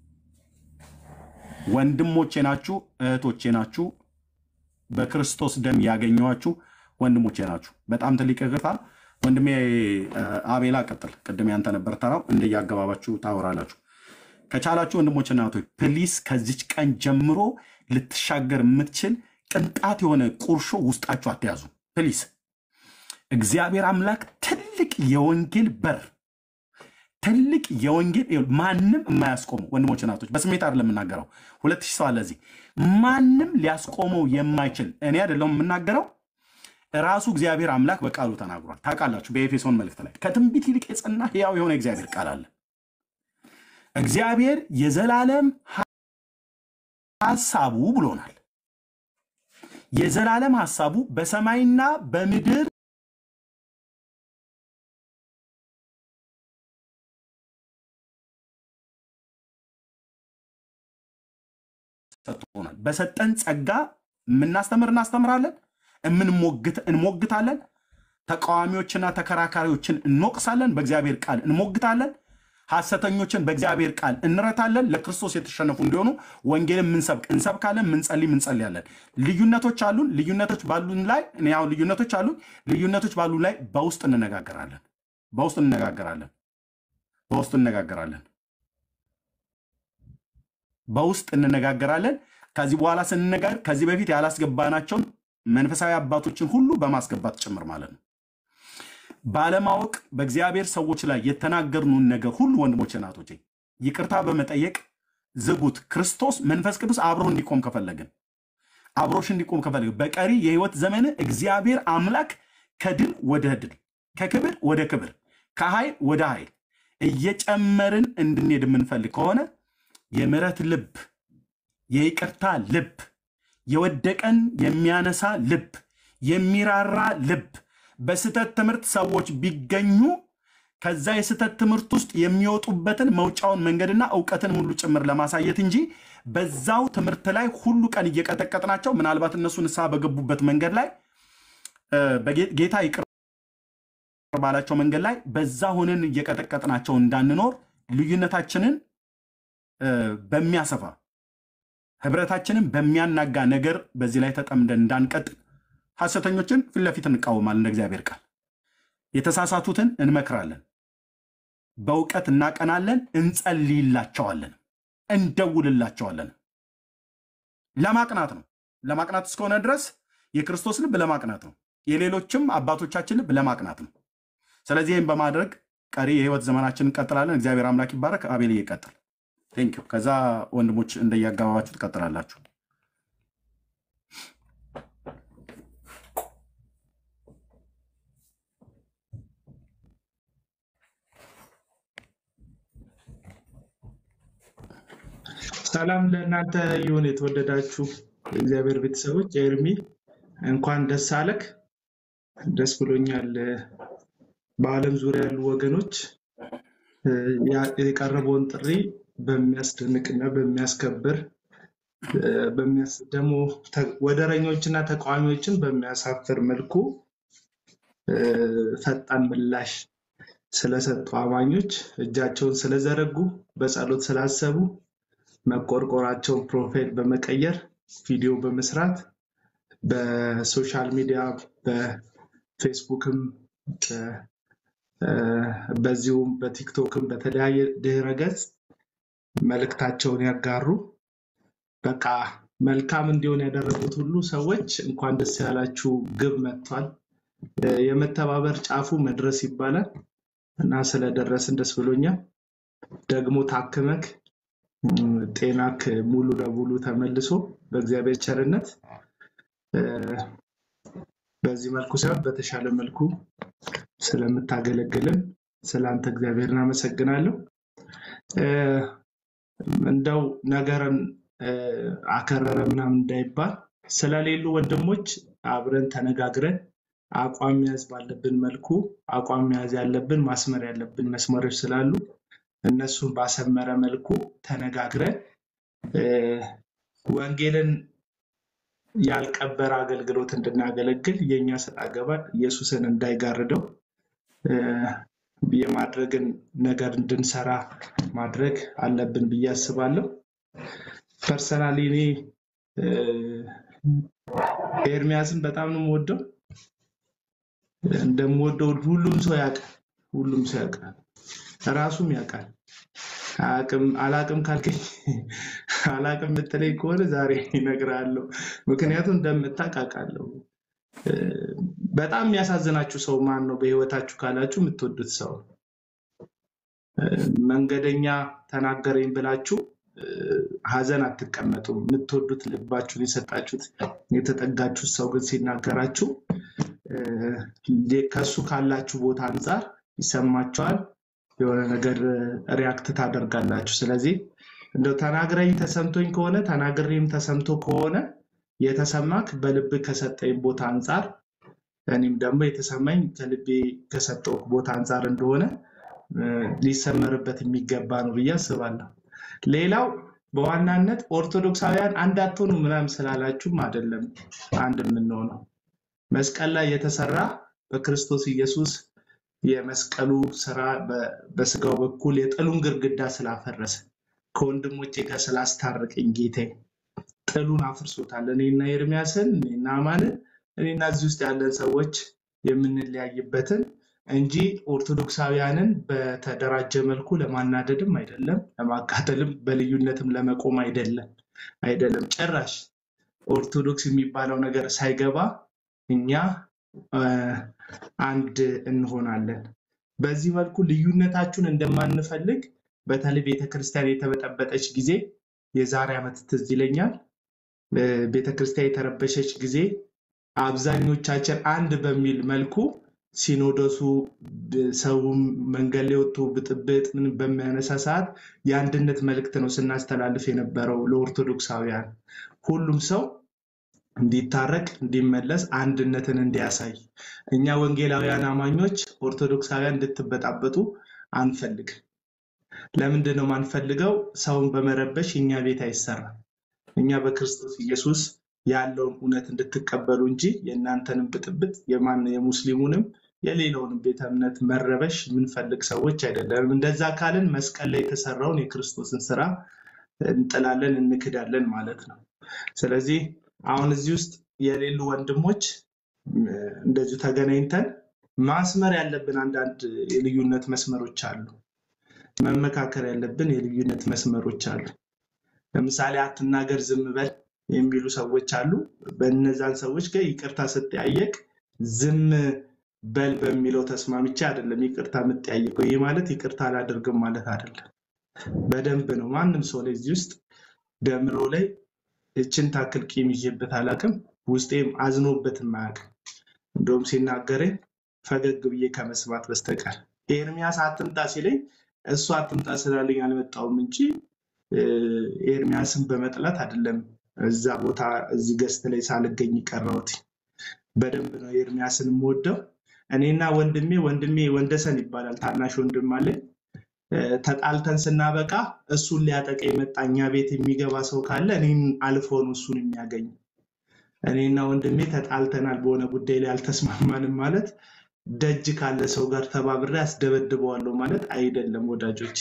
ወንድሞቼ ናችሁ፣ እህቶቼ ናችሁ፣ በክርስቶስ ደም ያገኘኋችሁ ወንድሞቼ ናችሁ። በጣም ትልቅ ይቅርታ ወንድሜ እ፣ አቤላ ቀጥል። ቅድም ያንተ ነበር ተራው፣ እንደየአገባባችሁ ታወራላችሁ። ከቻላችሁ ወንድሞች እና እህቶች ፕሊስ ከዚች ቀን ጀምሮ ልትሻገር የምትችል ቅንጣት የሆነ ቁርሾ ውስጣችሁ አትያዙ ፕሊስ። እግዚአብሔር አምላክ ትልቅ የወንጌል በር ትልቅ የወንጌል ይኸውልህ፣ ማንም የማያስቆመው ወንድሞች እናቶች፣ በስሜት አይደለም የምናገረው። ሁለት ሺህ ሰው አለ እዚህ። ማንም ሊያስቆመው የማይችል እኔ አይደለሁም የምናገረው፣ ራሱ እግዚአብሔር አምላክ በቃሉ ተናግሯል። ታውቃላችሁ፣ በኤፌሶን መልእክት ላይ ከትንቢት ይልቅ የጸና ሕያው የሆነ እግዚአብሔር ቃል አለ። እግዚአብሔር የዘላለም ሐሳቡ ብሎናል። የዘላለም ሐሳቡ በሰማይና በምድር ሰጥቶናል። በሰጠን ጸጋ የምናስተምር እናስተምራለን፣ የምንሞግት እንሞግታለን፣ ተቃዋሚዎችና ተከራካሪዎችን እንወቅሳለን፣ በእግዚአብሔር ቃል እንሞግታለን፣ ሐሰተኞችን በእግዚአብሔር ቃል እንረታለን። ለክርስቶስ የተሸነፉ እንዲሆኑ ወንጌልን ምንሰብክ እንሰብካለን፣ ምንጸልይ ምንጸልያለን። ልዩነቶች አሉን። ልዩነቶች ባሉን ላይ እኔ አሁን ልዩነቶች አሉን። ልዩነቶች ባሉን ላይ በውስጥ እንነጋገራለን፣ በውስጥ እንነጋገራለን፣ በውስጥ እንነጋገራለን በውስጥ እንነጋገራለን። ከዚህ በኋላ ስንነጋገር ከዚህ በፊት ያላስገባናቸውን መንፈሳዊ አባቶችን ሁሉ በማስገባት ጭምር ማለት ነው። ባለማወቅ በእግዚአብሔር ሰዎች ላይ የተናገርኑን ነገር ሁሉ ወንድሞች እናቶቼ ይቅርታ በመጠየቅ ዝጉት። ክርስቶስ መንፈስ ቅዱስ አብሮ እንዲቆም ከፈለግን አብሮሽ እንዲቆም ከፈለግን በቀሪ የህይወት ዘመን እግዚአብሔር አምላክ ከድል ወደ ድል ከክብር ወደ ክብር ከኃይል ወደ ኃይል እየጨመርን እንድንሄድ የምንፈልግ ከሆነ የምሕረት ልብ፣ የይቅርታ ልብ፣ የወደቀን የሚያነሳ ልብ፣ የሚራራ ልብ በስህተት ትምህርት ሰዎች ቢገኙ ከዛ የስህተት ትምህርት ውስጥ የሚወጡበትን መውጫውን መንገድና እውቀትን ሁሉ ጭምር ለማሳየት እንጂ በዛው ትምህርት ላይ ሁሉ ቀን እየቀጠቀጥናቸው ምናልባት እነሱ ንስሐ በገቡበት መንገድ ላይ እ፣ በጌ- ጌታ ይቅር ባላቸው መንገድ ላይ በዛ ሆነን እየቀጠቀጥናቸው እንዳንኖር ልዩነታችንን እ፣ በሚያሰፋ ህብረታችንን በሚያናጋ ነገር በዚህ ላይ ተጠምደን እንዳንቀጥል ሐሰተኞችን ፊት ለፊት እንቃወማለን። እንደ እግዚአብሔር ቃል የተሳሳቱትን እንመክራለን፣ በእውቀት እናቀናለን፣ እንጸልይላቸዋለን፣ እንደውልላቸዋለን። ለማቅናት ነው። ለማቅናት እስከሆነ ድረስ የክርስቶስ ልብ ለማቅናት ነው። የሌሎችም አባቶቻችን ልብ ለማቅናት ነው። ስለዚህ ይህም በማድረግ ቀሪ የህይወት ዘመናችን እንቀጥላለን። እግዚአብሔር አምላክ ይባረክ። አቤል ይቀጥል። ቴንኪው። ከዛ ወንድሞች እንደየአገባባችሁ ትቀጥላላችሁ።
ሰላም ለእናንተ ይሁን። የተወደዳችሁ የእግዚአብሔር ቤተሰቦች፣ ኤርሚ እንኳን ደስ አለክ። ደስ ብሎኛል። በዓለም ዙሪያ ያሉ ወገኖች እ፣ ያ- የቀረበውን ጥሪ በሚያስደንቅና በሚያስከብር እ፣ በሚያስ- ደግሞ ተ- ወደረኞችና ተቃዋሚዎችን በሚያሳፍር መልኩ እ፣ ፈጣን ምላሽ ስለሰጡ አማኞች እጃቸውን ስለዘረጉ በጸሎት ስላሰቡ መቆርቆራቸውን ፕሮፋይል በመቀየር ቪዲዮ በመስራት በሶሻል ሚዲያ በፌስቡክም በ- እ፣ በዚሁም በቲክቶክም በተለያየ ድህረ ገጽ መልእክታቸውን ያጋሩ በቃ መልካም እንዲሆን ያደረጉት ሁሉ ሰዎች እንኳን ደስ ያላችሁ፣ ግብ መጥቷል። እ፣ የመተባበር ጫፉ መድረስ ይባላል እና ስለደረስን ደስ ብሎኛል። ደግሞ ታክመክ እም፣ ጤናክ ሙሉ ለሙሉ ተመልሶ በእግዚአብሔር ቸርነት እ፣ በዚህ መልኩ ሳይሆን በተሻለ መልኩ ስለምታገለግልን ስለአንተ እግዚአብሔርን አመሰግናለሁ። እ፣ እንደው ነገርን እ፣ አከረረ ምናምን እንዳይባል ስለሌሉ ወንድሞች አብረን ተነጋግረን አቋም መያዝ ባለብን መልኩ አቋም መያዝ ያለብን ማስመር ያለብን መስመሮች ስላሉ እነሱን ባሰመረ መልኩ ተነጋግረን እ፣ ወንጌልን ያልቀበረ አገልግሎት እንድናገለግል የእኛ ሰጥ አገባ ኢየሱስን እንዳይጋርደው እ፣ የማድረግን ነገር እንድንሰራ ማድረግ አለብን ብዬ አስባለሁ። ፐርሰናሊ እኔ እ፣ ኤርሚያስን በጣም ነው የምወደው። እንደምወደው ሁሉም ሰው ያውቃል። ሁሉም ሰው ያውቃል። ራሱም ያውቃል። አቅም አላቅም ካልከኝ አላቅም የምትለኝ ከሆነ ዛሬ ይነግራለሁ። ምክንያቱም እንደምታውቅ አውቃለሁ። እ፣ በጣም የሚያሳዝናችሁ ሰው ማን ነው በህይወታችሁ ካላችሁ የምትወዱት ሰው እ፣ መንገደኛ ተናገረኝ ብላችሁ እ፣ ሀዘን አትቀመጡም። የምትወዱት ልባችሁን የሰጣችሁት የተጠጋችሁት ሰው ግን ሲናገራችሁ እ፣ ከሱ ካላችሁ ቦታ አንጻር ይሰማችኋል። የሆነ ነገር ሪያክት ታደርጋላችሁ። ስለዚህ እንደው ተናግረኝ ተሰምቶኝ ከሆነ ተናግሬም ተሰምቶ ከሆነ የተሰማክ በልብ ከሰጠኝ ቦታ አንጻር እኔም ደግሞ የተሰማኝ ከልቤ ከሰጠው ቦታ አንጻር እንደሆነ እ፣ ሊሰመርበት የሚገባ ነው ብዬ አስባለሁ። ሌላው በዋናነት ኦርቶዶክሳውያን አንድ አትሆኑ ምናምን ስላላችሁም አይደለም አንድ የምንሆነው መስቀል ላይ የተሰራ በክርስቶስ ኢየሱስ የመስቀሉ ስራ በ- በስጋው በኩል የጥሉን ግርግዳ ስላፈረሰ ከወንድሞቼ ጋር ስላስታረቀኝ ጌታዬ ጥሉን አፍርሶታል። እኔና ኤርሚያስን እኔና አማንን እኔና እዚህ ውስጥ ያለን ሰዎች የምንለያይበትን እንጂ ኦርቶዶክሳውያንን በተደራጀ መልኩ ለማናደድም አይደለም፣ ለማቃጠልም በልዩነትም ለመቆም አይደለም አይደለም ጭራሽ ኦርቶዶክስ የሚባለው ነገር ሳይገባ እኛ እ፣ አንድ እንሆናለን። በዚህ መልኩ ልዩነታችሁን እንደማንፈልግ በተለይ ቤተክርስቲያን የተበጠበጠች ጊዜ የዛሬ ዓመት ትዝ ይለኛል። እ፣ ቤተክርስቲያን የተረበሸች ጊዜ አብዛኞቻችን አንድ በሚል መልኩ ሲኖዶሱ ብ- ሰውም መንገድ ላይ ወጥቶ ብጥብጥ ምን በሚያነሳ ሰዓት የአንድነት መልእክት ነው ስናስተላልፍ የነበረው ለኦርቶዶክሳውያን ሁሉም ሰው እንዲታረቅ እንዲመለስ አንድነትን እንዲያሳይ እኛ ወንጌላውያን አማኞች ኦርቶዶክሳውያን እንድትበጣበጡ አንፈልግም። ለምንድን ነው ማንፈልገው? ሰውን በመረበሽ እኛ ቤት አይሰራም። እኛ በክርስቶስ ኢየሱስ ያለውን እውነት እንድትቀበሉ እንጂ የእናንተንም ብጥብጥ የማን የሙስሊሙንም የሌላውንም ቤተ እምነት መረበሽ የምንፈልግ ሰዎች አይደለንም። እንደዛ ካልን መስቀል ላይ የተሰራውን የክርስቶስን ስራ እንጥላለን፣ እንክዳለን ማለት ነው። ስለዚህ አሁን እዚህ ውስጥ የሌሉ ወንድሞች እ፣ እንደዚሁ ተገናኝተን ማስመር ያለብን አንዳንድ የልዩነት መስመሮች አሉ። መመካከር ያለብን የልዩነት መስመሮች አሉ። ለምሳሌ አትናገር ዝም በል የሚሉ ሰዎች አሉ። በእነዛን ሰዎች ጋር ይቅርታ ስጠያየቅ ዝም በል በሚለው ተስማምቼ አይደለም ይቅርታ የምጠያየቀው። ይህ ማለት ይቅርታ አላደርግም ማለት አይደለም። በደንብ ነው ማንም ሰው ላይ እዚህ ውስጥ ደምሮ ላይ እችን ታክል ቂም ይዤበት አላውቅም። ውስጤም አዝኖበትም አያውቅም። እንደውም ሲናገረኝ ፈገግ ብዬ ከመስማት በስተቀር ኤርሚያስ አትምጣ ሲለኝ እሱ አትምጣ ስላለኝ አልመጣውም እንጂ እ፣ ኤርሚያስን በመጥላት አይደለም እዛ ቦታ እዚህ ገስት ላይ ሳልገኝ ቀረሁት። በደንብ ነው ኤርሚያስን የምወደው። እኔና ወንድሜ ወንድሜ ወንደሰን ይባላል ታናሽ ወንድም አለኝ። እ፣ ተጣልተን ስናበቃ እሱን ሊያጠቃ የመጣ እኛ ቤት የሚገባ ሰው ካለ እኔን አልፎ ነው እሱን የሚያገኝ። እኔና ወንድሜ ተጣልተናል፣ በሆነ ጉዳይ ላይ አልተስማማንም ማለት ደጅ ካለ ሰው ጋር ተባብሬ አስደበድበዋለሁ ማለት አይደለም ወዳጆች።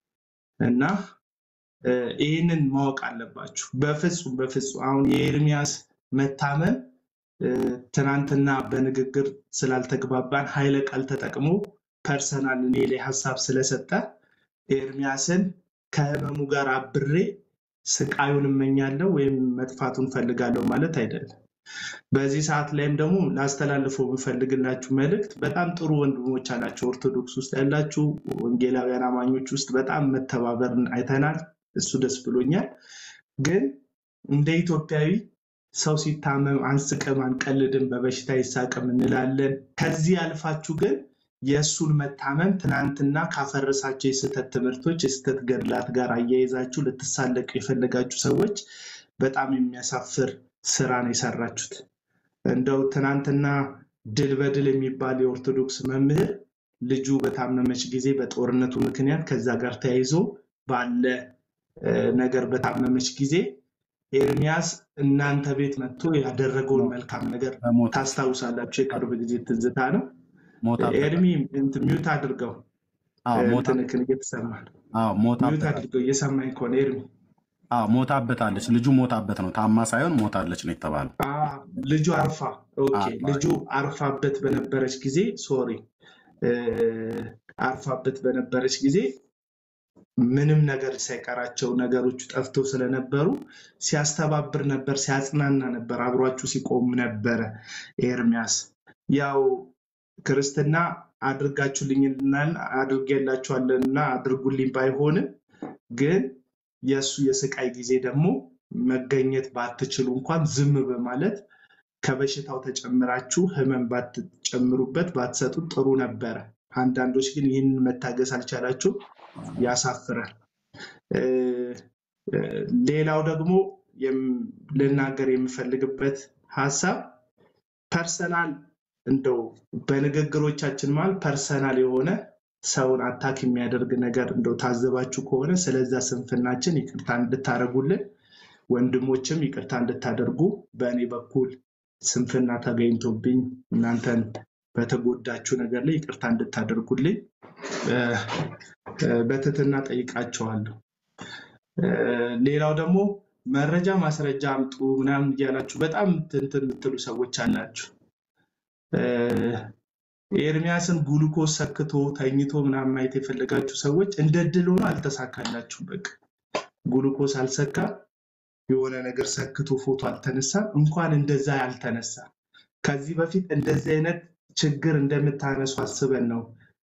እና እ፣ ይህንን ማወቅ አለባችሁ። በፍጹም በፍጹም አሁን የኤርሚያስ መታመም እ፣ ትናንትና በንግግር ስላልተግባባን ኃይለ ቃል ተጠቅሞ ፐርሰናል እኔ ላይ ሀሳብ ስለሰጠ ኤርሚያስን ከህመሙ ጋር አብሬ ስቃዩን እመኛለሁ ወይም መጥፋቱን ፈልጋለሁ ማለት አይደለም። በዚህ ሰዓት ላይም ደግሞ ላስተላልፈው የምፈልግላችሁ መልእክት በጣም ጥሩ ወንድሞች አላቸው። ኦርቶዶክስ ውስጥ ያላችሁ ወንጌላውያን አማኞች ውስጥ በጣም መተባበርን አይተናል። እሱ ደስ ብሎኛል። ግን እንደ ኢትዮጵያዊ ሰው ሲታመም አንስቅም፣ አንቀልድም፣ በበሽታ ይሳቅም እንላለን። ከዚህ አልፋችሁ ግን የእሱን መታመም ትናንትና ካፈረሳቸው የስህተት ትምህርቶች የስህተት ገድላት ጋር አያይዛችሁ ልትሳለቁ የፈለጋችሁ ሰዎች በጣም የሚያሳፍር ስራ ነው የሰራችሁት። እንደው ትናንትና ድል በድል የሚባል የኦርቶዶክስ መምህር ልጁ በታመመች ጊዜ በጦርነቱ ምክንያት ከዛ ጋር ተያይዞ ባለ እ፣ ነገር በታመመች ጊዜ ኤርሚያስ እናንተ ቤት መጥቶ ያደረገውን መልካም ነገር
በሞት
ታስታውሳላችሁ። የቅርብ ጊዜ ትዝታ ነው።
ሞታበት
ኤርሚ እንትን ሚውት አድርገው
አዎ ሞታ
እንትንክን እየተሰማ ነው።
አዎ
ሚውት
ሞታበታል
አድርገው እየሰማኝ ከሆነ ኤርሚ
አዎ ሞታበታለች ልጁ ሞታበት ነው ታማ ሳይሆን ሞታለች ነው የተባለው
አ፣ ልጁ አርፋ ኦኬ፣
አዎ
ልጁ አርፋበት በነበረች ጊዜ ሶሪ አርፋበት በነበረች ጊዜ ምንም ነገር ሳይቀራቸው ነገሮቹ ጠፍተው ስለነበሩ ሲያስተባብር ነበር፣ ሲያጽናና ነበር፣ አብሯችሁ ሲቆም ነበረ። ኤርሚያስ ያው ክርስትና አድርጋችሁልኝና አድርጌላችኋለንና አድርጉልኝ ባይሆንም ግን የእሱ የስቃይ ጊዜ ደግሞ መገኘት ባትችሉ እንኳን ዝም በማለት ከበሽታው ተጨምራችሁ ህመም ባትጨምሩበት ባትሰጡት ጥሩ ነበረ። አንዳንዶች ግን ይህንን መታገስ አልቻላችሁም። ያሳፍራል። እ፣ እ፣ ሌላው ደግሞ የም- ልናገር የምፈልግበት ሀሳብ ፐርሰናል እንደው በንግግሮቻችን መሀል ፐርሰናል የሆነ ሰውን አታክ የሚያደርግ ነገር እንደው ታዘባችሁ ከሆነ ስለዛ ስንፍናችን ይቅርታ እንድታደርጉልን ወንድሞችም ይቅርታ እንድታደርጉ በእኔ በኩል ስንፍና ተገኝቶብኝ እናንተን በተጎዳችሁ ነገር ላይ ይቅርታ እንድታደርጉልኝ እ፣ እ፣ በትህትና ጠይቃቸዋለሁ። እ፣ ሌላው ደግሞ መረጃ ማስረጃ አምጡ ምናምን እያላችሁ በጣም እንትን የምትሉ ሰዎች አላችሁ። እ፣ ኤርሚያስን ጉሉኮስ ሰክቶ ተኝቶ ምናምን ማየት የፈለጋችሁ ሰዎች እንደ ድል ሆኖ አልተሳካላችሁም። በቃ ጉሉኮስ አልሰካ የሆነ ነገር ሰክቶ ፎቶ አልተነሳም። እንኳን እንደዛ ያልተነሳ ከዚህ በፊት እንደዚህ አይነት ችግር እንደምታነሱ አስበን ነው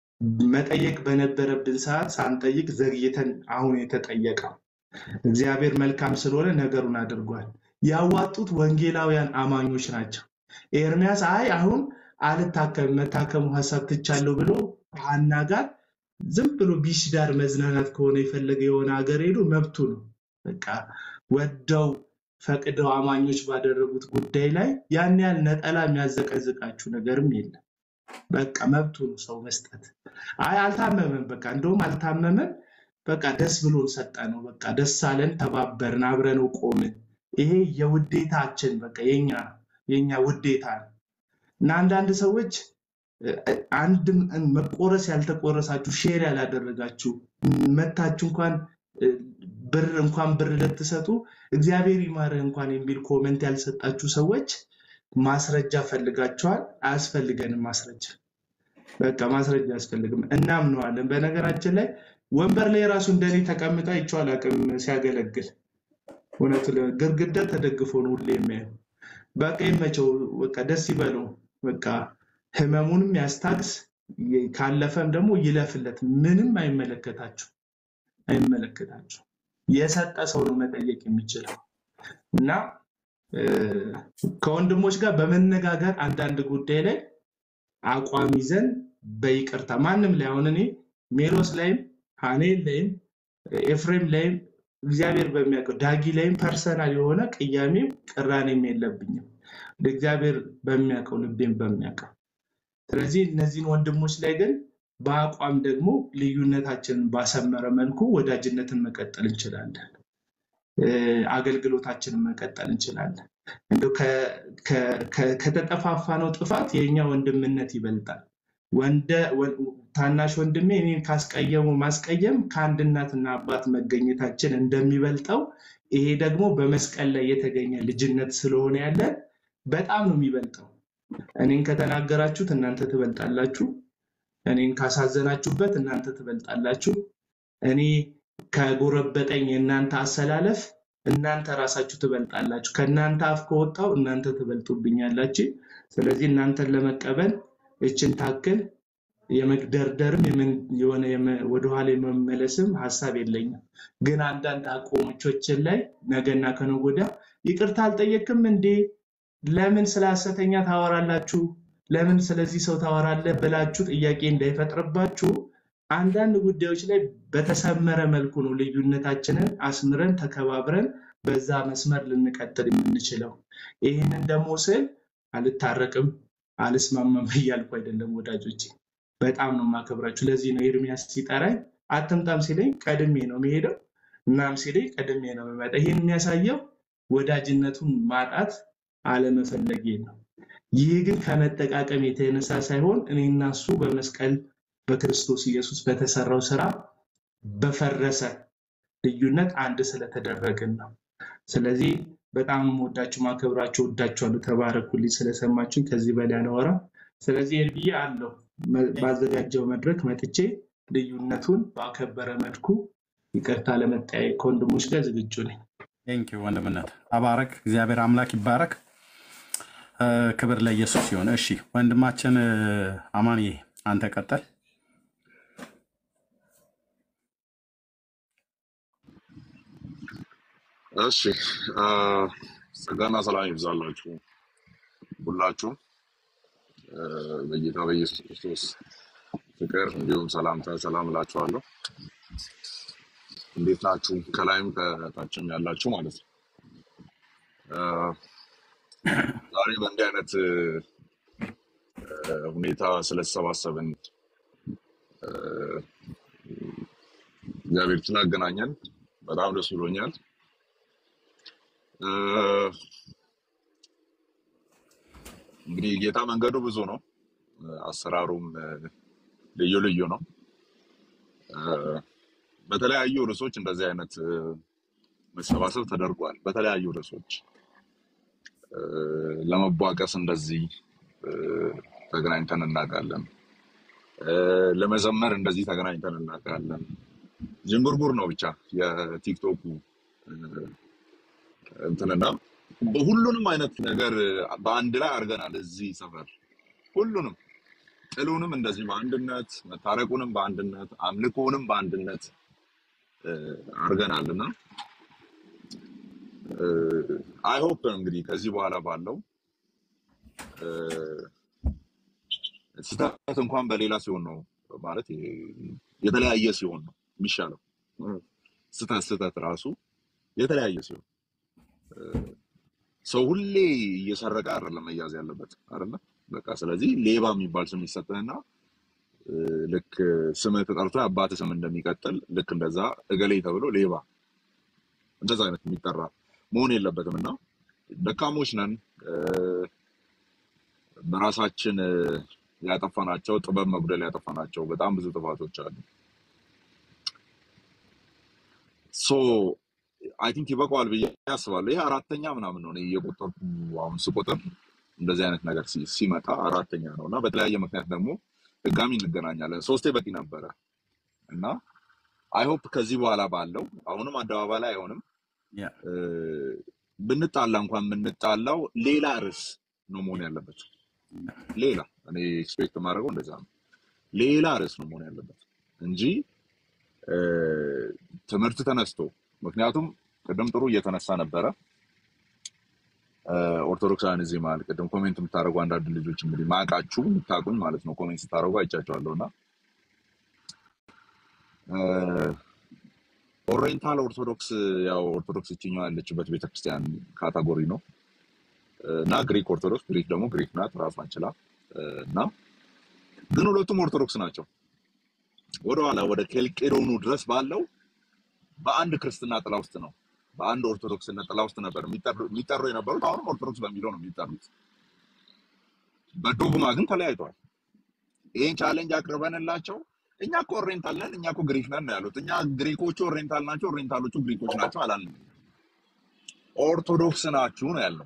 መጠየቅ በነበረብን ሰዓት ሳንጠይቅ ዘግይተን አሁን የተጠየቀው። እግዚአብሔር መልካም ስለሆነ ነገሩን አድርጓል። ያዋጡት ወንጌላውያን አማኞች ናቸው። ኤርሚያስ አይ አሁን አልታከም መታከሙ ሀሳብ ትቻለሁ ብሎ ሀና ጋር ዝም ብሎ ቢሽ ዳር መዝናናት ከሆነ የፈለገ የሆነ ሀገር ሄዶ መብቱ ነው። በቃ ወደው ፈቅደው አማኞች ባደረጉት ጉዳይ ላይ ያን ያህል ነጠላ የሚያዘቀዝቃችሁ ነገርም የለም። በቃ መብቱ ነው ሰው መስጠት። አይ አልታመመም፣ በቃ እንደውም አልታመመም፣ በቃ ደስ ብሎን ሰጠ ነው። በቃ ደስ አለን፣ ተባበርን፣ አብረነው ቆምን። ይሄ የውዴታችን በቃ የኛ የኛ ውዴታ ነው እና አንዳንድ ሰዎች እ፣ አንድም መቆረስ ያልተቆረሳችሁ ሼር ያላደረጋችሁ መታችሁ እንኳን እ፣ ብር እንኳን ብር ልትሰጡ እግዚአብሔር ይማርህ እንኳን የሚል ኮመንት ያልሰጣችሁ ሰዎች ማስረጃ ፈልጋችኋል። አያስፈልገንም ማስረጃ በቃ ማስረጃ አያስፈልግም። እናምነዋለን። በነገራችን ላይ ወንበር ላይ ራሱ እንደኔ ተቀምጣ አይቼው አላውቅም ሲያገለግል። እውነቱ ለ- ግድግዳ ተደግፎ ነው ሁሌ የሚያየው። በቃ ይመቸው፣ በቃ ደስ ይበለው። በቃ ህመሙንም ያስታግስ፣ ይ- ካለፈም ደግሞ ይለፍለት። ምንም አይመለከታችሁ አይመለከታችሁ። የሰጠ ሰው ነው መጠየቅ የሚችለው እና እ፣ ከወንድሞች ጋር በመነጋገር አንዳንድ ጉዳይ ላይ አቋም ይዘን በይቅርታ ማንም ላይ አሁን እኔ ሜሎስ ላይም ሀኔል ላይም ኤፍሬም ላይም እግዚአብሔር በሚያውቀው ዳጊ ላይም ፐርሰናል የሆነ ቅያሜም ቅራኔም የለብኝም። እግዚአብሔር በሚያውቀው ልቤም በሚያውቀው ስለዚህ እነዚህን ወንድሞች ላይ ግን በአቋም ደግሞ ልዩነታችንን ባሰመረ መልኩ ወዳጅነትን መቀጠል እንችላለን። እ፣ አገልግሎታችንን መቀጠል እንችላለን። እንደው ከ- ከ- ከ- ከተጠፋፋነው ጥፋት የእኛ ወንድምነት ይበልጣል። ወንደ ወ- ታናሽ ወንድሜ እኔን ካስቀየሙ ማስቀየም ከአንድ እናትና አባት መገኘታችን እንደሚበልጠው ይሄ ደግሞ በመስቀል ላይ የተገኘ ልጅነት ስለሆነ ያለ በጣም ነው የሚበልጠው። እኔን ከተናገራችሁት እናንተ ትበልጣላችሁ። እኔን ካሳዘናችሁበት እናንተ ትበልጣላችሁ። እኔ ከጎረበጠኝ የእናንተ አሰላለፍ እናንተ ራሳችሁ ትበልጣላችሁ። ከእናንተ አፍ ከወጣው እናንተ ትበልጡብኛላችሁ። ስለዚህ እናንተን ለመቀበል እችን ታክል የመግደርደርም የምን- የሆነ የመ- ወደኋላ የመመለስም ሀሳብ የለኝም። ግን አንዳንድ አቋሞቾችን ላይ ነገና ከነገ ወዲያ ይቅርታ አልጠየቅም እንዴ? ለምን ስለ ሐሰተኛ ታወራላችሁ? ለምን ስለዚህ ሰው ታወራለህ ብላችሁ ጥያቄ እንዳይፈጥርባችሁ አንዳንድ ጉዳዮች ላይ በተሰመረ መልኩ ነው ልዩነታችንን አስምረን ተከባብረን በዛ መስመር ልንቀጥል የምንችለው። ይህንን ደግሞ ስል አልታረቅም አልስማማም እያልኩ አይደለም ወዳጆቼ፣ በጣም ነው የማከብራችሁ። ለዚህ ነው ኤርሚያስ ሲጠራኝ አትምጣም ሲለኝ ቀድሜ ነው የሚሄደው፣ እናም ሲለኝ ቀድሜ ነው የሚመጣ። ይህን የሚያሳየው ወዳጅነቱን ማጣት አለመፈለጌ ነው። ይህ ግን ከመጠቃቀም የተነሳ ሳይሆን እኔና እሱ በመስቀል በክርስቶስ ኢየሱስ በተሰራው ስራ በፈረሰ ልዩነት አንድ ስለተደረግን ነው። ስለዚህ በጣም ወዳችሁ ማከብራችሁ ወዳችኋለሁ። ተባረኩልኝ ስለሰማችሁኝ። ከዚህ በላይ አላወራም። ስለዚህ ኤርብዬ አለው ባዘጋጀው መድረክ መጥቼ ልዩነቱን ባከበረ መልኩ ይቅርታ ለመጠያየቅ ከወንድሞች ጋር ዝግጁ ነኝ።
ቴንኪው ወንድምነት ተባረክ። እግዚአብሔር አምላክ ይባረክ። እ፣ ክብር ለኢየሱስ ይሁን። እሺ ወንድማችን እ፣ አማንዬ አንተ ቀጠል።
እሺ አ፣ ጸጋና ሰላም ይብዛላችሁ ሁላችሁም እ፣ በጌታ በኢየሱስ ክርስቶስ ፍቅር እንዲሁም ሰላምታ ሰላም እላችኋለሁ። እንዴት ናችሁ? ከላይም ከታችም ያላችሁ ማለት ነው። አ፣ ዛሬ በእንዲህ አይነት እ፣ ሁኔታ ስለተሰባሰብን እ፣ እግዚአብሔር ስላገናኘን በጣም ደስ ብሎኛል። እ፣ እንግዲህ ጌታ መንገዱ ብዙ ነው፣ አሰራሩም እ፣ ልዩ ልዩ ነው። እ፣ በተለያዩ ርዕሶች እንደዚህ አይነት እ፣ መሰባሰብ ተደርጓል። በተለያዩ ርዕሶች እ፣ ለመቧቀስ እንደዚህ እ፣ ተገናኝተን እናውቃለን። እ፣ ለመዘመር እንደዚህ ተገናኝተን እናውቃለን። ዥንጉርጉር ነው ብቻ የቲክቶኩ እ፣ እንትንና በሁሉንም አይነት ነገር በአንድ ላይ አድርገናል። እዚህ ሰፈር ሁሉንም ጥሉንም እንደዚህ በአንድነት መታረቁንም በአንድነት አምልኮንም በአንድነት እ፣ አድርገናል እና አይ ሆፕ እንግዲህ ከዚህ በኋላ ባለው እ፣ ስህተት እንኳን በሌላ ሲሆን ነው ማለት የተለያየ ሲሆን ነው የሚሻለው። ስህተት ስህተት ራሱ የተለያየ ሲሆን ሰው ሁሌ እየሰረቀ አይደለም መያዝ ያለበት አይደለ? በቃ ስለዚህ ሌባ የሚባል ስም ይሰጥህና እ፣ ልክ ስምህ ተጠርቶ የአባትህ ስም እንደሚቀጥል ልክ እንደዛ እገሌ ተብሎ ሌባ እንደዛ አይነት የሚጠራ መሆን የለበትም እና ደካሞች ነን እ፣ በራሳችን እ፣ ያጠፋናቸው ጥበብ መጉደል ያጠፋናቸው በጣም ብዙ ጥፋቶች አሉ። ሶ አይ ቲንክ ይበቃዋል ብዬ አስባለሁ። ይሄ አራተኛ ምናምን ነው እኔ እየቆጠርኩ አሁን ስቆጥር እንደዚህ አይነት ነገር ሲ- ሲመጣ አራተኛ ነው እና በተለያየ ምክንያት ደግሞ ድጋሚ እንገናኛለን። ሶስቴ በቂ ነበረ እና አይ ሆፕ ከዚህ በኋላ ባለው አሁንም አደባባይ ላይ አይሆንም
ያ
እ፣ ብንጣላ እንኳን የምንጣላው ሌላ ርዕስ ነው መሆን ያለበት። ሌላ እኔ ኤክስፔክት የማደርገው እንደዛ ነው። ሌላ ርዕስ ነው መሆን ያለበት እንጂ እ፣ ትምህርት ተነስቶ ምክንያቱም ቅድም ጥሩ እየተነሳ ነበረ እ፣ ኦርቶዶክሳውያን እዚህ መሀል ቅድም ኮሜንት የምታደርጉ አንዳንድ ልጆች እንግዲህ ማቃችሁ የምታውቁኝ ማለት ነው ኮሜንት ስታደርጉ አይቻቸዋለሁ እና እ፣ ኦሪየንታል ኦርቶዶክስ ያው ኦርቶዶክስ ይችኛው ያለችበት ቤተክርስቲያን ካታጎሪ ነው እና ግሪክ ኦርቶዶክስ ግሪክ ደግሞ ግሪክ ናት ራሷን ችላ እ፣ እና ግን ሁለቱም ኦርቶዶክስ ናቸው። ወደኋላ ወደ ኬልቄዶኑ ድረስ ባለው በአንድ ክርስትና ጥላ ውስጥ ነው በአንድ ኦርቶዶክስነት ጥላ ውስጥ ነበር የሚጠሩ የሚጠሩ የነበሩት። አሁንም ኦርቶዶክስ በሚለው ነው የሚጠሩት። በዶግማ ግን ተለያይተዋል። ይህን ቻሌንጅ አቅርበንላቸው እኛ እኮ ኦሪየንታል ነን፣ እኛ እኮ ግሪክ ነን ነው ያሉት። እኛ ግሪኮቹ ኦሪየንታል ናቸው፣ ኦሪየንታሎቹ ግሪኮች ናቸው አላልንም። ኦርቶዶክስ ናችሁ ነው ያለው።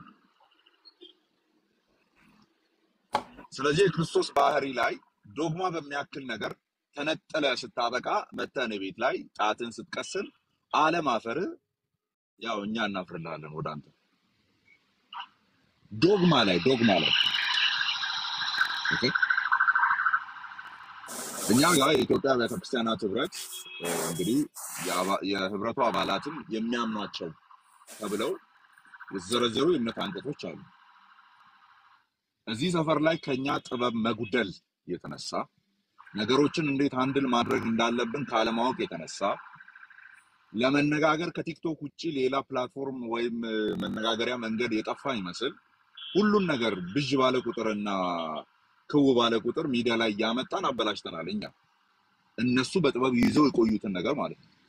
ስለዚህ የክርስቶስ ባህሪ ላይ ዶግማ በሚያክል ነገር ተነጥለ ስታበቃ መተህ እኔ ቤት ላይ ጣትን ስትቀስር አለማፈር ያው እኛ እናፍርልሃለን ወደ አንተ ዶግማ ላይ ዶግማ ላይ ኦኬ። እኛ ጋር የኢትዮጵያ ቤተ ክርስቲያናት ህብረት እ፣ እንግዲህ የአባ- የህብረቱ አባላትም የሚያምኗቸው ተብለው የተዘረዘሩ የእምነት አንቀጾች አሉ። እዚህ ሰፈር ላይ ከኛ ጥበብ መጉደል የተነሳ ነገሮችን እንዴት አንድል ማድረግ እንዳለብን ካለማወቅ የተነሳ ለመነጋገር ከቲክቶክ ውጭ ሌላ ፕላትፎርም ወይም እ፣ መነጋገሪያ መንገድ የጠፋ ይመስል ሁሉን ነገር ብዥ ባለ ቁጥርና ክው ባለ ቁጥር ሚዲያ ላይ እያመጣን አበላሽተናል። እኛ እነሱ በጥበብ ይዘው የቆዩትን ነገር ማለት ነው።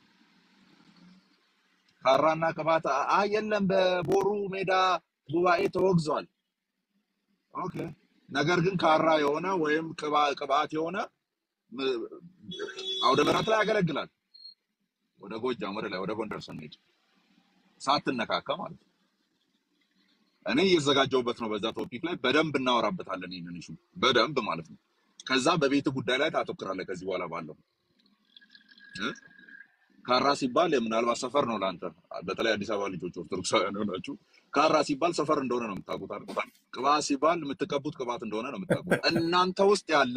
ካራና ቅባት አ የለም በቦሩ ሜዳ ጉባኤ ተወግዟል። ኦኬ። ነገር ግን ካራ የሆነ ወይም ቅባ- ቅባት የሆነ ም- አውደ ምሕረት ላይ ያገለግላል። ወደ ጎጃም ወደ ላይ ወደ ጎንደር ስንሄድ ሳትነካካ ማለት ነው። እኔ እየዘጋጀሁበት ነው። በዛ ቶፒክ ላይ በደንብ እናወራበታለን። ይህንን ኢሹ በደንብ ማለት ነው። ከዛ በቤት ጉዳይ ላይ ታተኩራለህ። ከዚህ በኋላ ባለው እ? ካራ ሲባል ምናልባት ሰፈር ነው ለአንተ፣ በተለይ አዲስ አበባ ልጆች ኦርቶዶክሳውያን የሆናችሁ ካራ ሲባል ሰፈር እንደሆነ ነው የምታውቁት አይደል? ቅባት ሲባል የምትቀቡት ቅባት እንደሆነ ነው የምታውቁት። እናንተ ውስጥ ያለ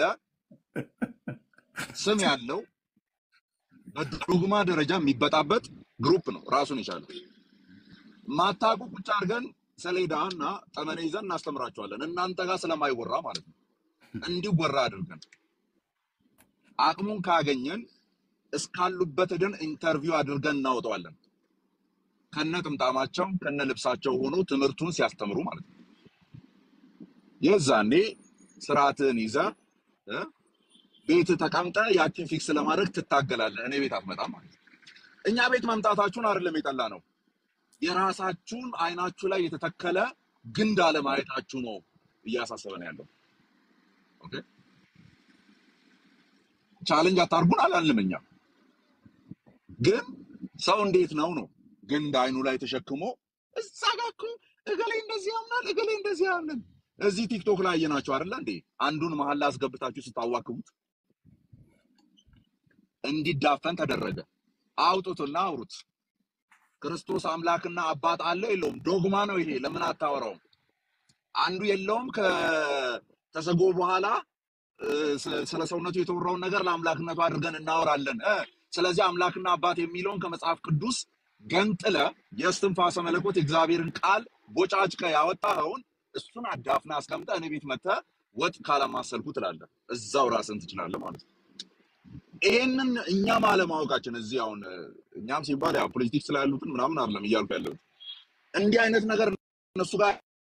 ስም ያለው በዶግማ ደረጃ የሚበጣበጥ ግሩፕ ነው ራሱን የቻለ ማታቁ ቁጭ አድርገን ሰሌዳ እና ጠመኔ ይዘን እናስተምራቸዋለን። እናንተ ጋር ስለማይወራ ማለት ነው። እንዲወራ አድርገን አቅሙን ካገኘን እስካሉበት ድን ኢንተርቪው አድርገን እናወጣዋለን። ከነ ጥምጣማቸው ከነ ልብሳቸው ሆኖ ትምህርቱን ሲያስተምሩ ማለት ነው። የዛኔ ስርዓትን ይዘ እ ቤት ተቀምጠ ያችን ፊክስ ለማድረግ ትታገላለህ። እኔ ቤት አትመጣም ማለት ነው። እኛ ቤት መምጣታችሁን አይደለም የጠላ ነው የራሳችሁን አይናችሁ ላይ የተተከለ ግንድ አለማየታችሁ ነው እያሳሰበን ያለው። ኦኬ ቻሌንጅ አታርጉን አላልንም። እኛ ግን ሰው እንዴት ነው ነው ግንድ አይኑ ላይ ተሸክሞ እዛ ጋ እኮ እገሌ እንደዚህ ያምናል፣ እገሌ እንደዚህ ያምናል። እዚህ ቲክቶክ ላይ አየናችሁ አይደለ እንዴ? አንዱን መሀል ላይ አስገብታችሁ ስታዋክቡት እንዲዳፈን ተደረገ። አውጡትና አውሩት። ክርስቶስ አምላክና አባት አለ የለውም? ዶግማ ነው ይሄ። ለምን አታወራውም? አንዱ የለውም ከተሰጎ በኋላ እ፣ ስለ ስለ ሰውነቱ የተወራውን ነገር ለአምላክነቱ አድርገን እናወራለን እ። ስለዚህ አምላክና አባት የሚለውን ከመጽሐፍ ቅዱስ ገንጥለ የእስትንፋሰ መለኮት የእግዚአብሔርን ቃል ቦጫጭቀ ያወጣኸውን እሱን አዳፍና አስቀምጠ እኔ ቤት መጥተህ ወጥ ካላማሰልኩ ትላለህ። እዛው ራስን ትችላለህ ማለት ነው። ይሄንን እኛም አለማወቃችን እዚህ አሁን እ፣ እኛም ሲባል ያው ፖለቲክስ ላይ ያሉትን ምናምን አይደለም እያልኩ ያለሁት እንዲህ አይነት ነገር እነሱ ጋር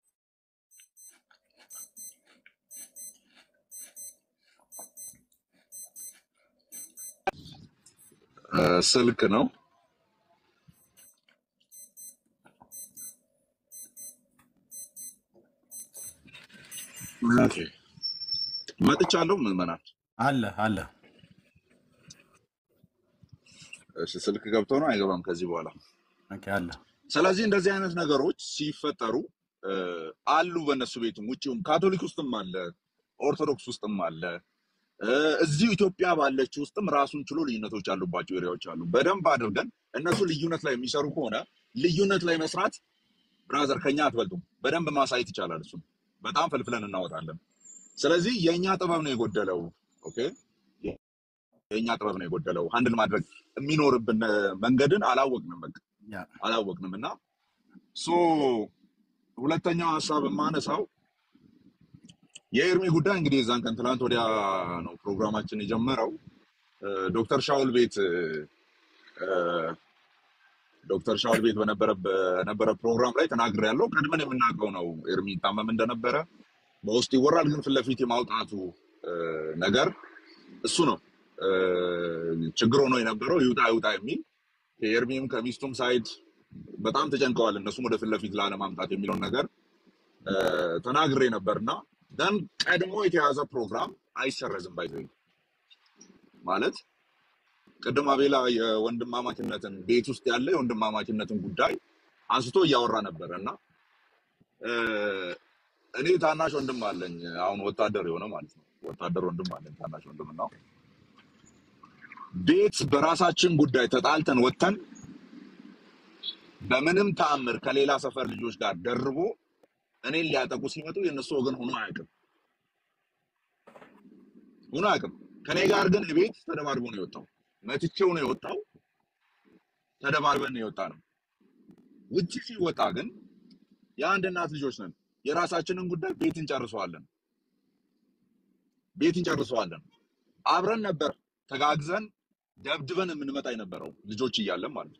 እ፣ ስልክ ነው። ኦኬ መጥቻለሁ። ምዕመናን
አለ አለ
እሺ፣ ስልክ ገብቶ ነው አይገባም ከዚህ በኋላ።
ኦኬ፣ አለ
ስለዚህ እንደዚህ አይነት ነገሮች ሲፈጠሩ እ፣ አሉ በእነሱ ቤትም ውጭውም ካቶሊክ ውስጥም አለ፣ ኦርቶዶክስ ውስጥም አለ፣ እ፣ እዚሁ ኢትዮጵያ ባለች ውስጥም ራሱን ችሎ ልዩነቶች ያሉባቸው ኤሪያዎች አሉ። በደንብ አድርገን እነሱ ልዩነት ላይ የሚሰሩ ከሆነ ልዩነት ላይ መስራት ብራዘር ከኛ አትበልጡም። በደንብ ማሳየት ይቻላል። እሱም በጣም ፈልፍለን እናወጣለን። ስለዚህ የእኛ ጥበብ ነው የጎደለው። ኦኬ የእኛ ጥበብ ነው የጎደለው። ሀንድል ማድረግ የሚኖርብን እ፣ መንገድን አላወቅንም፣ በቃ
ያ
አላወቅንም እና ሶ ሁለተኛው ሀሳብ የማነሳው የኤርሚ ጉዳይ እንግዲህ የዛን ቀን ትናንት ወዲያ ነው ፕሮግራማችን የጀመረው። እ፣ ዶክተር ሻውል ቤት እ፣ እ፣ ዶክተር ሻውል ቤት በነበረ በነበረ ፕሮግራም ላይ ተናግሬ ያለው ቀድመን የምናውቀው ነው። ኤርሚ ታመም እንደነበረ በውስጥ ይወራል፣ ግን ፊት ለፊት የማውጣቱ እ፣ ነገር እሱ ነው እ፣ ችግር ሆኖ የነበረው ይውጣ ይውጣ የሚል ከኤርሚም ከሚስቱም ሳይድ በጣም ተጨንቀዋል። እነሱም ወደ ፊት ለፊት ላለማምጣት የሚለውን ነገር እ፣ ተናግሬ ነበርና ደን ቀድሞ የተያዘ ፕሮግራም አይሰረዝም። ባይዘ ማለት ቅድም አቤላ የወንድማማችነትን ቤት ውስጥ ያለ የወንድማማችነትን ጉዳይ አንስቶ እያወራ ነበረ እና እ፣ እኔ ታናሽ ወንድም አለኝ፣ አሁን ወታደር የሆነ ማለት ነው። ወታደር ወንድም አለኝ፣ ታናሽ ወንድም እና ቤት በራሳችን ጉዳይ ተጣልተን ወጥተን በምንም ተአምር ከሌላ ሰፈር ልጆች ጋር ደርቦ እኔን ሊያጠቁ ሲመጡ የእነሱ ወገን ሆኖ አያውቅም ሆኖ አያውቅም። ከኔ ጋር ግን ቤት ተደባድቦ ነው የወጣው። መትቼው ነው የወጣው። ተደባድበን ነው የወጣ ነው። ውጭ ሲወጣ ግን የአንድ እናት ልጆች ነን። የራሳችንን ጉዳይ ቤት እንጨርሰዋለን፣ ቤት እንጨርሰዋለን። አብረን ነበር ተጋግዘን ደብድበን የምንመጣ የነበረው ልጆች እያለን ማለት ነው።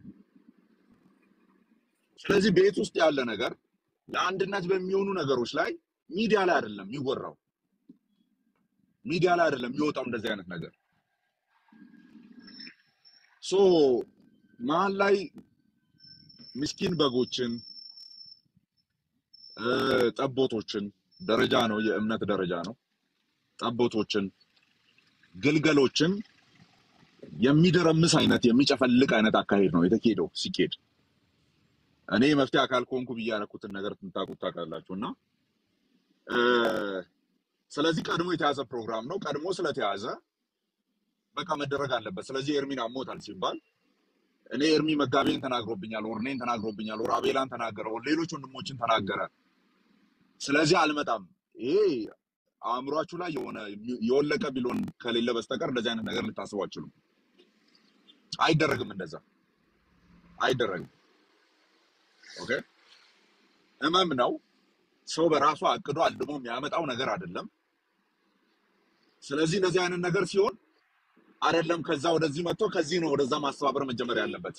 ስለዚህ ቤት ውስጥ ያለ ነገር ለአንድነት በሚሆኑ ነገሮች ላይ ሚዲያ ላይ አይደለም የሚወራው፣ ሚዲያ ላይ አይደለም የሚወጣው እንደዚህ አይነት ነገር ሶ መሀል ላይ ምስኪን በጎችን እ፣ ጠቦቶችን ደረጃ ነው፣ የእምነት ደረጃ ነው። ጠቦቶችን፣ ግልገሎችን የሚደረምስ አይነት የሚጨፈልቅ አይነት አካሄድ ነው የተካሄደው። ሲኬድ እኔ መፍትሄ አካል ከሆንኩ ብዬ ያደረኩትን ነገር ትንታቁት ታውቃላችሁ። እና እ፣ ስለዚህ ቀድሞ የተያዘ ፕሮግራም ነው። ቀድሞ ስለተያዘ በቃ መደረግ አለበት። ስለዚህ ኤርሚን አሞታል ሲባል እኔ ኤርሚ መጋቤን ተናግሮብኛል፣ ወር እኔን ተናግሮብኛል፣ ወር አቤላን ተናገረ፣ ወር ሌሎች ወንድሞችን ተናገረ። ስለዚህ አልመጣም። ይሄ አእምሯችሁ ላይ የሆነ የወለቀ ቢሎን ከሌለ በስተቀር እንደዚህ አይነት ነገር ልታስቡ አትችሉም። አይደረግም፣ እንደዛ አይደረግም። ኦኬ ህመም ነው። ሰው በራሱ አቅዶ አልሞ የሚያመጣው ነገር አይደለም። ስለዚህ እንደዚህ አይነት ነገር ሲሆን አይደለም ከዛ ወደዚህ መጥቶ ከዚህ ነው ወደዛ ማስተባበር መጀመር ያለበት።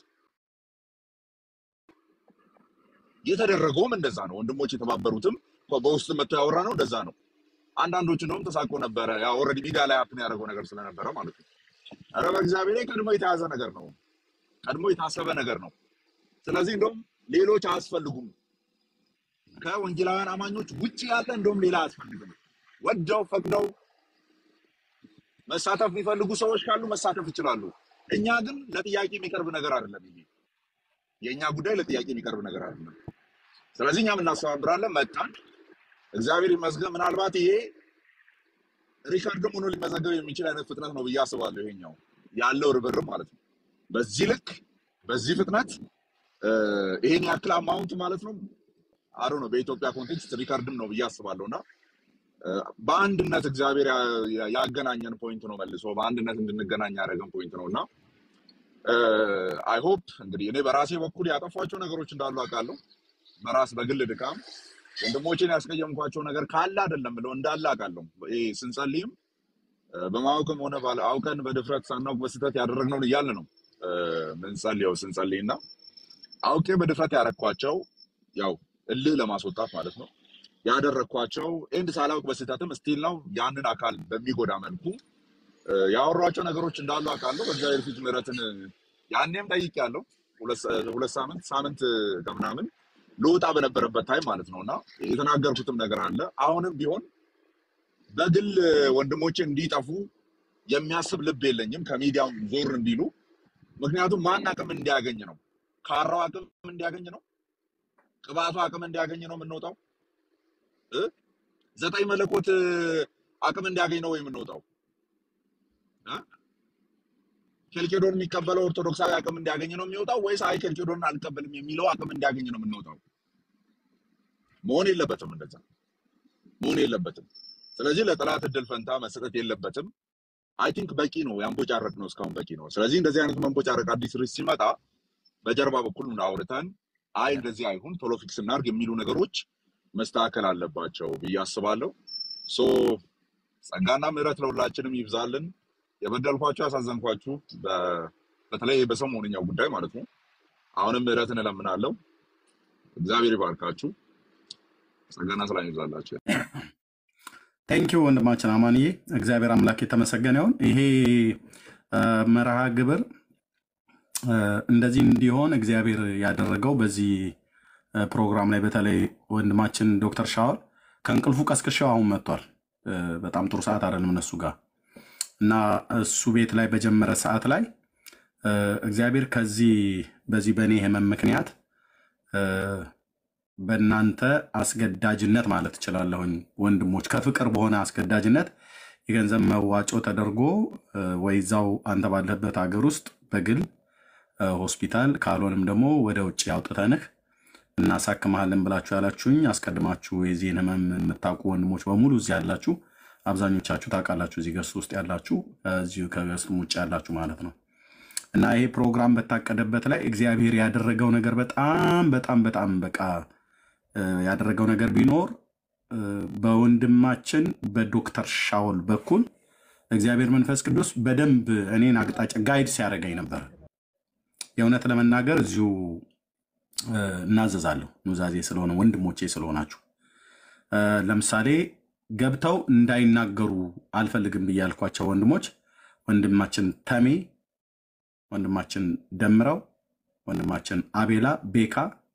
የተደረገውም እንደዛ ነው። ወንድሞች የተባበሩትም በውስጥ መጥቶ ያወራ ነው እንደዛ ነው። አንዳንዶች እንደውም ተሳቆ ነበረ። ያ ኦልሬዲ ሚዲያ ላይ አፕን ያደረገው ነገር ስለነበረ ማለት ነው። ኧረ በእግዚአብሔር ላይ ቀድሞ የተያዘ ነገር ነው። ቀድሞ የታሰበ ነገር ነው። ስለዚህ እንደውም ሌሎች አያስፈልጉም። ከወንጌላውያን አማኞች ውጭ ያለ እንደውም ሌላ አያስፈልግም። ወደው ፈቅደው መሳተፍ የሚፈልጉ ሰዎች ካሉ መሳተፍ ይችላሉ። እኛ ግን ለጥያቄ የሚቀርብ ነገር አይደለም። ይሄ የእኛ ጉዳይ ለጥያቄ የሚቀርብ ነገር አይደለም። ስለዚህ እኛም እናስተባብራለን። መጣን። እግዚአብሔር ይመስገን። ምናልባት ይሄ ሪከርድም ሆኖ ሊመዘገብ የሚችል አይነት ፍጥነት ነው ብዬ አስባለሁ። ይሄኛው ያለው ርብርብ ማለት ነው። በዚህ ልክ በዚህ ፍጥነት እ፣ ይሄን ያክል አማውንት ማለት ነው አሮ ነው በኢትዮጵያ ኮንቴክስት ሪከርድም ነው ብዬ አስባለሁ እና እ፣ በአንድነት እግዚአብሔር ያ- ያ- ያገናኘን ፖይንት ነው። መልሶ በአንድነት እንድንገናኝ ያደረገን ፖይንት ነው እና አይ ሆፕ እንግዲህ እኔ በራሴ በኩል ያጠፏቸው ነገሮች እንዳሉ አውቃለሁ። በራስ በግል ድካም ወንድሞቼን ያስቀየምኳቸው ነገር ካለ አይደለም ብለው እንዳለ አውቃለሁ። ይሄ ስንጸልይም እ፣ በማወቅም ሆነ ባለ አውቀን በድፍረት ሳናውቅ በስህተት ያደረግነውን እያለ ነው እ፣ ምንጸልየው ስንጸልይ እና አውቄ በድፍረት ያረኳቸው ያው እልህ ለማስወጣት ማለት ነው ያደረግኳቸው ኤንድ ሳላውቅ በስህተትም ስቲል ነው ያንን አካል በሚጎዳ መልኩ እ፣ ያወሯቸው ነገሮች እንዳሉ አውቃለሁ። በእግዚአብሔር ፊት ምሕረትን ያኔም ጠይቄያለሁ። ሁለት ሰ- ሁለት ሳምንት ሳምንት ከምናምን ልወጣ በነበረበት ታይም ማለት ነው እና የተናገርኩትም ነገር አለ። አሁንም ቢሆን በግል ወንድሞቼ እንዲጠፉ የሚያስብ ልብ የለኝም። ከሚዲያም ዞር እንዲሉ ምክንያቱም ማን አቅም እንዲያገኝ ነው? ካራው አቅም እንዲያገኝ ነው? ቅባቱ አቅም እንዲያገኝ ነው የምንወጣው? እ? ዘጠኝ መለኮት አቅም እንዲያገኝ ነው የምንወጣው? እ? ኬልቄዶን የሚቀበለው ኦርቶዶክሳዊ አቅም እንዲያገኝ ነው የሚወጣው ወይስ አይ ኬልቄዶን አልቀበልም የሚለው አቅም እንዲያገኝ ነው የምንወጣው? መሆን የለበትም እንደዛ መሆን የለበትም። ስለዚህ ለጠላት እድል ፈንታ መሰጠት የለበትም። አይ ቲንክ በቂ ነው ያንቦጫረቅ ነው እስካሁን በቂ ነው። ስለዚህ እንደዚህ አይነት መንቦጫረቅ አዲስ ርዕስ ሲመጣ በጀርባ በኩል አውርተን አይ እንደዚህ አይሁን ቶሎ ፊክስ እናድርግ የሚሉ ነገሮች መስተካከል አለባቸው ብዬ አስባለሁ። ሶ ጸጋና ምሕረት ለሁላችንም ይብዛልን። የበደልኳችሁ ያሳዘንኳችሁ፣ በ- በተለይ በሰሞንኛው ጉዳይ ማለት ነው። አሁንም ምሕረትን እለምናለሁ። እግዚአብሔር ይባርካችሁ። ጸጋና ሰላም ይብዛላችሁ።
ቴንኪው ወንድማችን አማንዬ፣ እግዚአብሔር አምላክ የተመሰገነ ይሁን። ይሄ እ፣ መርሃ ግብር እ፣ እንደዚህ እንዲሆን እግዚአብሔር ያደረገው በዚህ እ፣ ፕሮግራም ላይ በተለይ ወንድማችን ዶክተር ሻወል ከእንቅልፉ ቀስቅሻው አሁን መጥቷል። እ፣ በጣም ጥሩ ሰዓት አይደለም እነሱ ጋር እና እሱ ቤት ላይ በጀመረ ሰዓት ላይ እ፣ እግዚአብሔር ከዚህ በዚህ በእኔ ህመም ምክንያት እ፣ በእናንተ አስገዳጅነት ማለት እችላለሁኝ ወንድሞች፣ ከፍቅር በሆነ አስገዳጅነት የገንዘብ መዋጮ ተደርጎ እ፣ ወይ እዛው አንተ ባለህበት ሀገር ውስጥ በግል እ፣ ሆስፒታል ካልሆንም ደግሞ ወደ ውጭ አውጥተንህ እናሳክመሃለን ብላችሁ ያላችሁኝ አስቀድማችሁ የዚህን ህመም የምታውቁ ወንድሞች በሙሉ እዚህ ያላችሁ አብዛኞቻችሁ ታውቃላችሁ። እዚህ ገስት ውስጥ ያላችሁ እዚሁ ከገስቱም ውጭ ያላችሁ ማለት ነው። እና ይሄ ፕሮግራም በታቀደበት ላይ እግዚአብሔር ያደረገው ነገር በጣም በጣም በጣም በቃ እ፣ ያደረገው ነገር ቢኖር እ፣ በወንድማችን በዶክተር ሻውል በኩል እግዚአብሔር መንፈስ ቅዱስ በደንብ እኔን አቅጣጫ ጋይድ ሲያደርገኝ ነበር። የእውነት ለመናገር እዚሁ እ፣ እናዘዛለሁ ኑዛዜ ስለሆነ ወንድሞቼ ስለሆናችሁ እ፣ ለምሳሌ ገብተው እንዳይናገሩ አልፈልግም ብዬ ያልኳቸው ወንድሞች ወንድማችን ተሜ፣ ወንድማችን ደምረው፣ ወንድማችን አቤላ ቤካ፣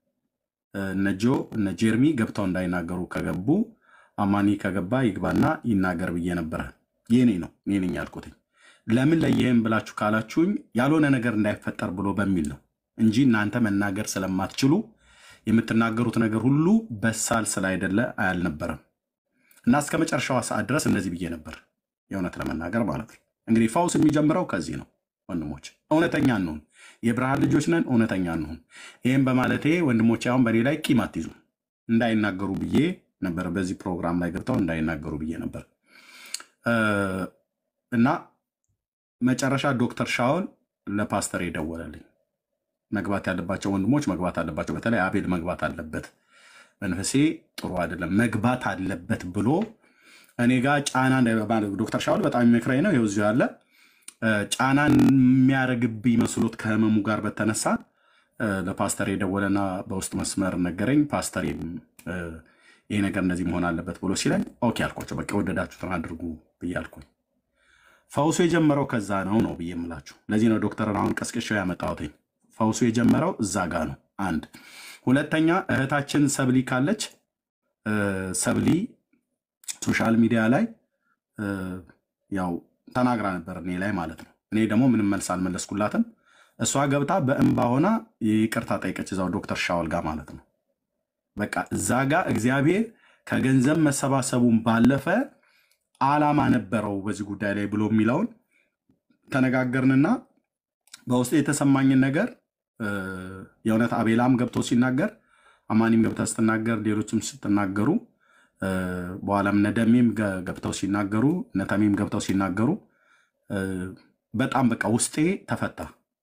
እ፣ እነ ጆ እነ ጄርሚ ገብተው እንዳይናገሩ ከገቡ አማኒ ከገባ ይግባና ይናገር ብዬ ነበረ። የኔ ነው እኔ ነኝ ያልኩትኝ። ለምን ለይህም ብላችሁ ካላችሁኝ ያልሆነ ነገር እንዳይፈጠር ብሎ በሚል ነው እንጂ እናንተ መናገር ስለማትችሉ የምትናገሩት ነገር ሁሉ በሳል ስላይደለ አያልነበረም። እና እስከ መጨረሻዋ ሰዓት ድረስ እንደዚህ ብዬ ነበር፣ የእውነት ለመናገር ማለት ነው። እንግዲህ ፈውስ የሚጀምረው ከዚህ ነው ወንድሞች፣ እውነተኛ እንሁን። የብርሃን ልጆች ነን፣ እውነተኛ እንሁን። ይህም በማለቴ ወንድሞቼ አሁን በእኔ ላይ ቂም አትይዙ። እንዳይናገሩ ብዬ ነበር፣ በዚህ ፕሮግራም ላይ ገብተው እንዳይናገሩ ብዬ ነበር እ፣ እና መጨረሻ ዶክተር ሻውል ለፓስተር የደወለልኝ መግባት ያለባቸው ወንድሞች መግባት አለባቸው። በተለይ አቤል መግባት አለበት፣ መንፈሴ ጥሩ አይደለም፣ መግባት አለበት ብሎ እኔ ጋር ጫና እንዳይ- ዶክተር ሻውል በጣም የሚመክረኝ ነው። ይኸው እዚሁ ያለ እ፣ ጫና የሚያደርግብኝ መስሎት ከህመሙ ጋር በተነሳ እ፣ ለፓስተር የደወለና በውስጥ መስመር ነገረኝ። ፓስተሬም እ፣ ይሄ ነገር እንደዚህ መሆን አለበት ብሎ ሲለኝ ኦኬ አልኳቸው። በቃ የወደዳችሁትን አድርጉ ብዬ አልኩኝ። ፈውሱ የጀመረው ከዛ ነው ነው ብዬ የምላችሁ። ለዚህ ነው ዶክተርን አሁን ቀስቅሻው ያመጣሁትኝ። ፈውሱ የጀመረው እዛ ጋ ነው። አንድ ሁለተኛ እህታችን ሰብሊ ካለች እ፣ ሰብሊ ሶሻል ሚዲያ ላይ እ፣ ያው ተናግራ ነበር እኔ ላይ ማለት ነው። እኔ ደግሞ ምንም መልስ አልመለስኩላትም። እሷ ገብታ በእንባ ሆና ይቅርታ ጠይቀች እዛው ዶክተር ሻወል ጋር ማለት ነው። በቃ እዛ ጋር እግዚአብሔር ከገንዘብ መሰባሰቡን ባለፈ ዓላማ ነበረው በዚህ ጉዳይ ላይ ብሎ የሚለውን ተነጋገርንና በውስጥ የተሰማኝን ነገር እ፣ የእውነት አቤላም ገብቶ ሲናገር፣ አማኒም ገብታ ስትናገር፣ ሌሎችም ስትናገሩ እ፣ በኋላም ነደሜም ገ- ገብተው ሲናገሩ፣ ነተሜም ገብተው ሲናገሩ እ፣ በጣም በቃ ውስጤ ተፈታ።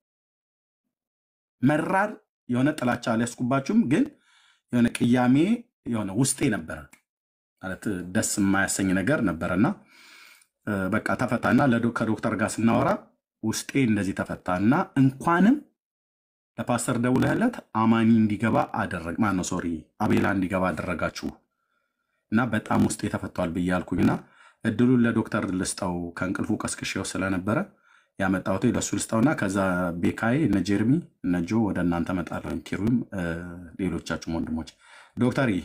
መራር የሆነ ጥላቻ አልያዝኩባችሁም፣ ግን የሆነ ቅያሜ የሆነ ውስጤ ነበረ ማለት ደስ የማያሰኝ ነገር ነበረና እ፣ በቃ ተፈታና ለዶ- ከዶክተር ጋር ስናወራ ውስጤ እንደዚህ ተፈታና እንኳንም ለፓስተር ደውለህለት አማኒ እንዲገባ አደረግ ማነው ሶሪ አቤላ እንዲገባ አደረጋችሁ እና በጣም ውስጤ ተፈቷል ብዬ አልኩኝና እድሉን ለዶክተር ልስጠው ከእንቅልፉ ቀስቅሼው ስለነበረ ያመጣሁት ለእሱ ልስጠውና ከዛ ቤካዬ እነ ጀርሚ እነ ጆ ወደ እናንተ መጣለሁ ኪሩም እ፣ ሌሎቻችሁም ወንድሞች ዶክተር ይ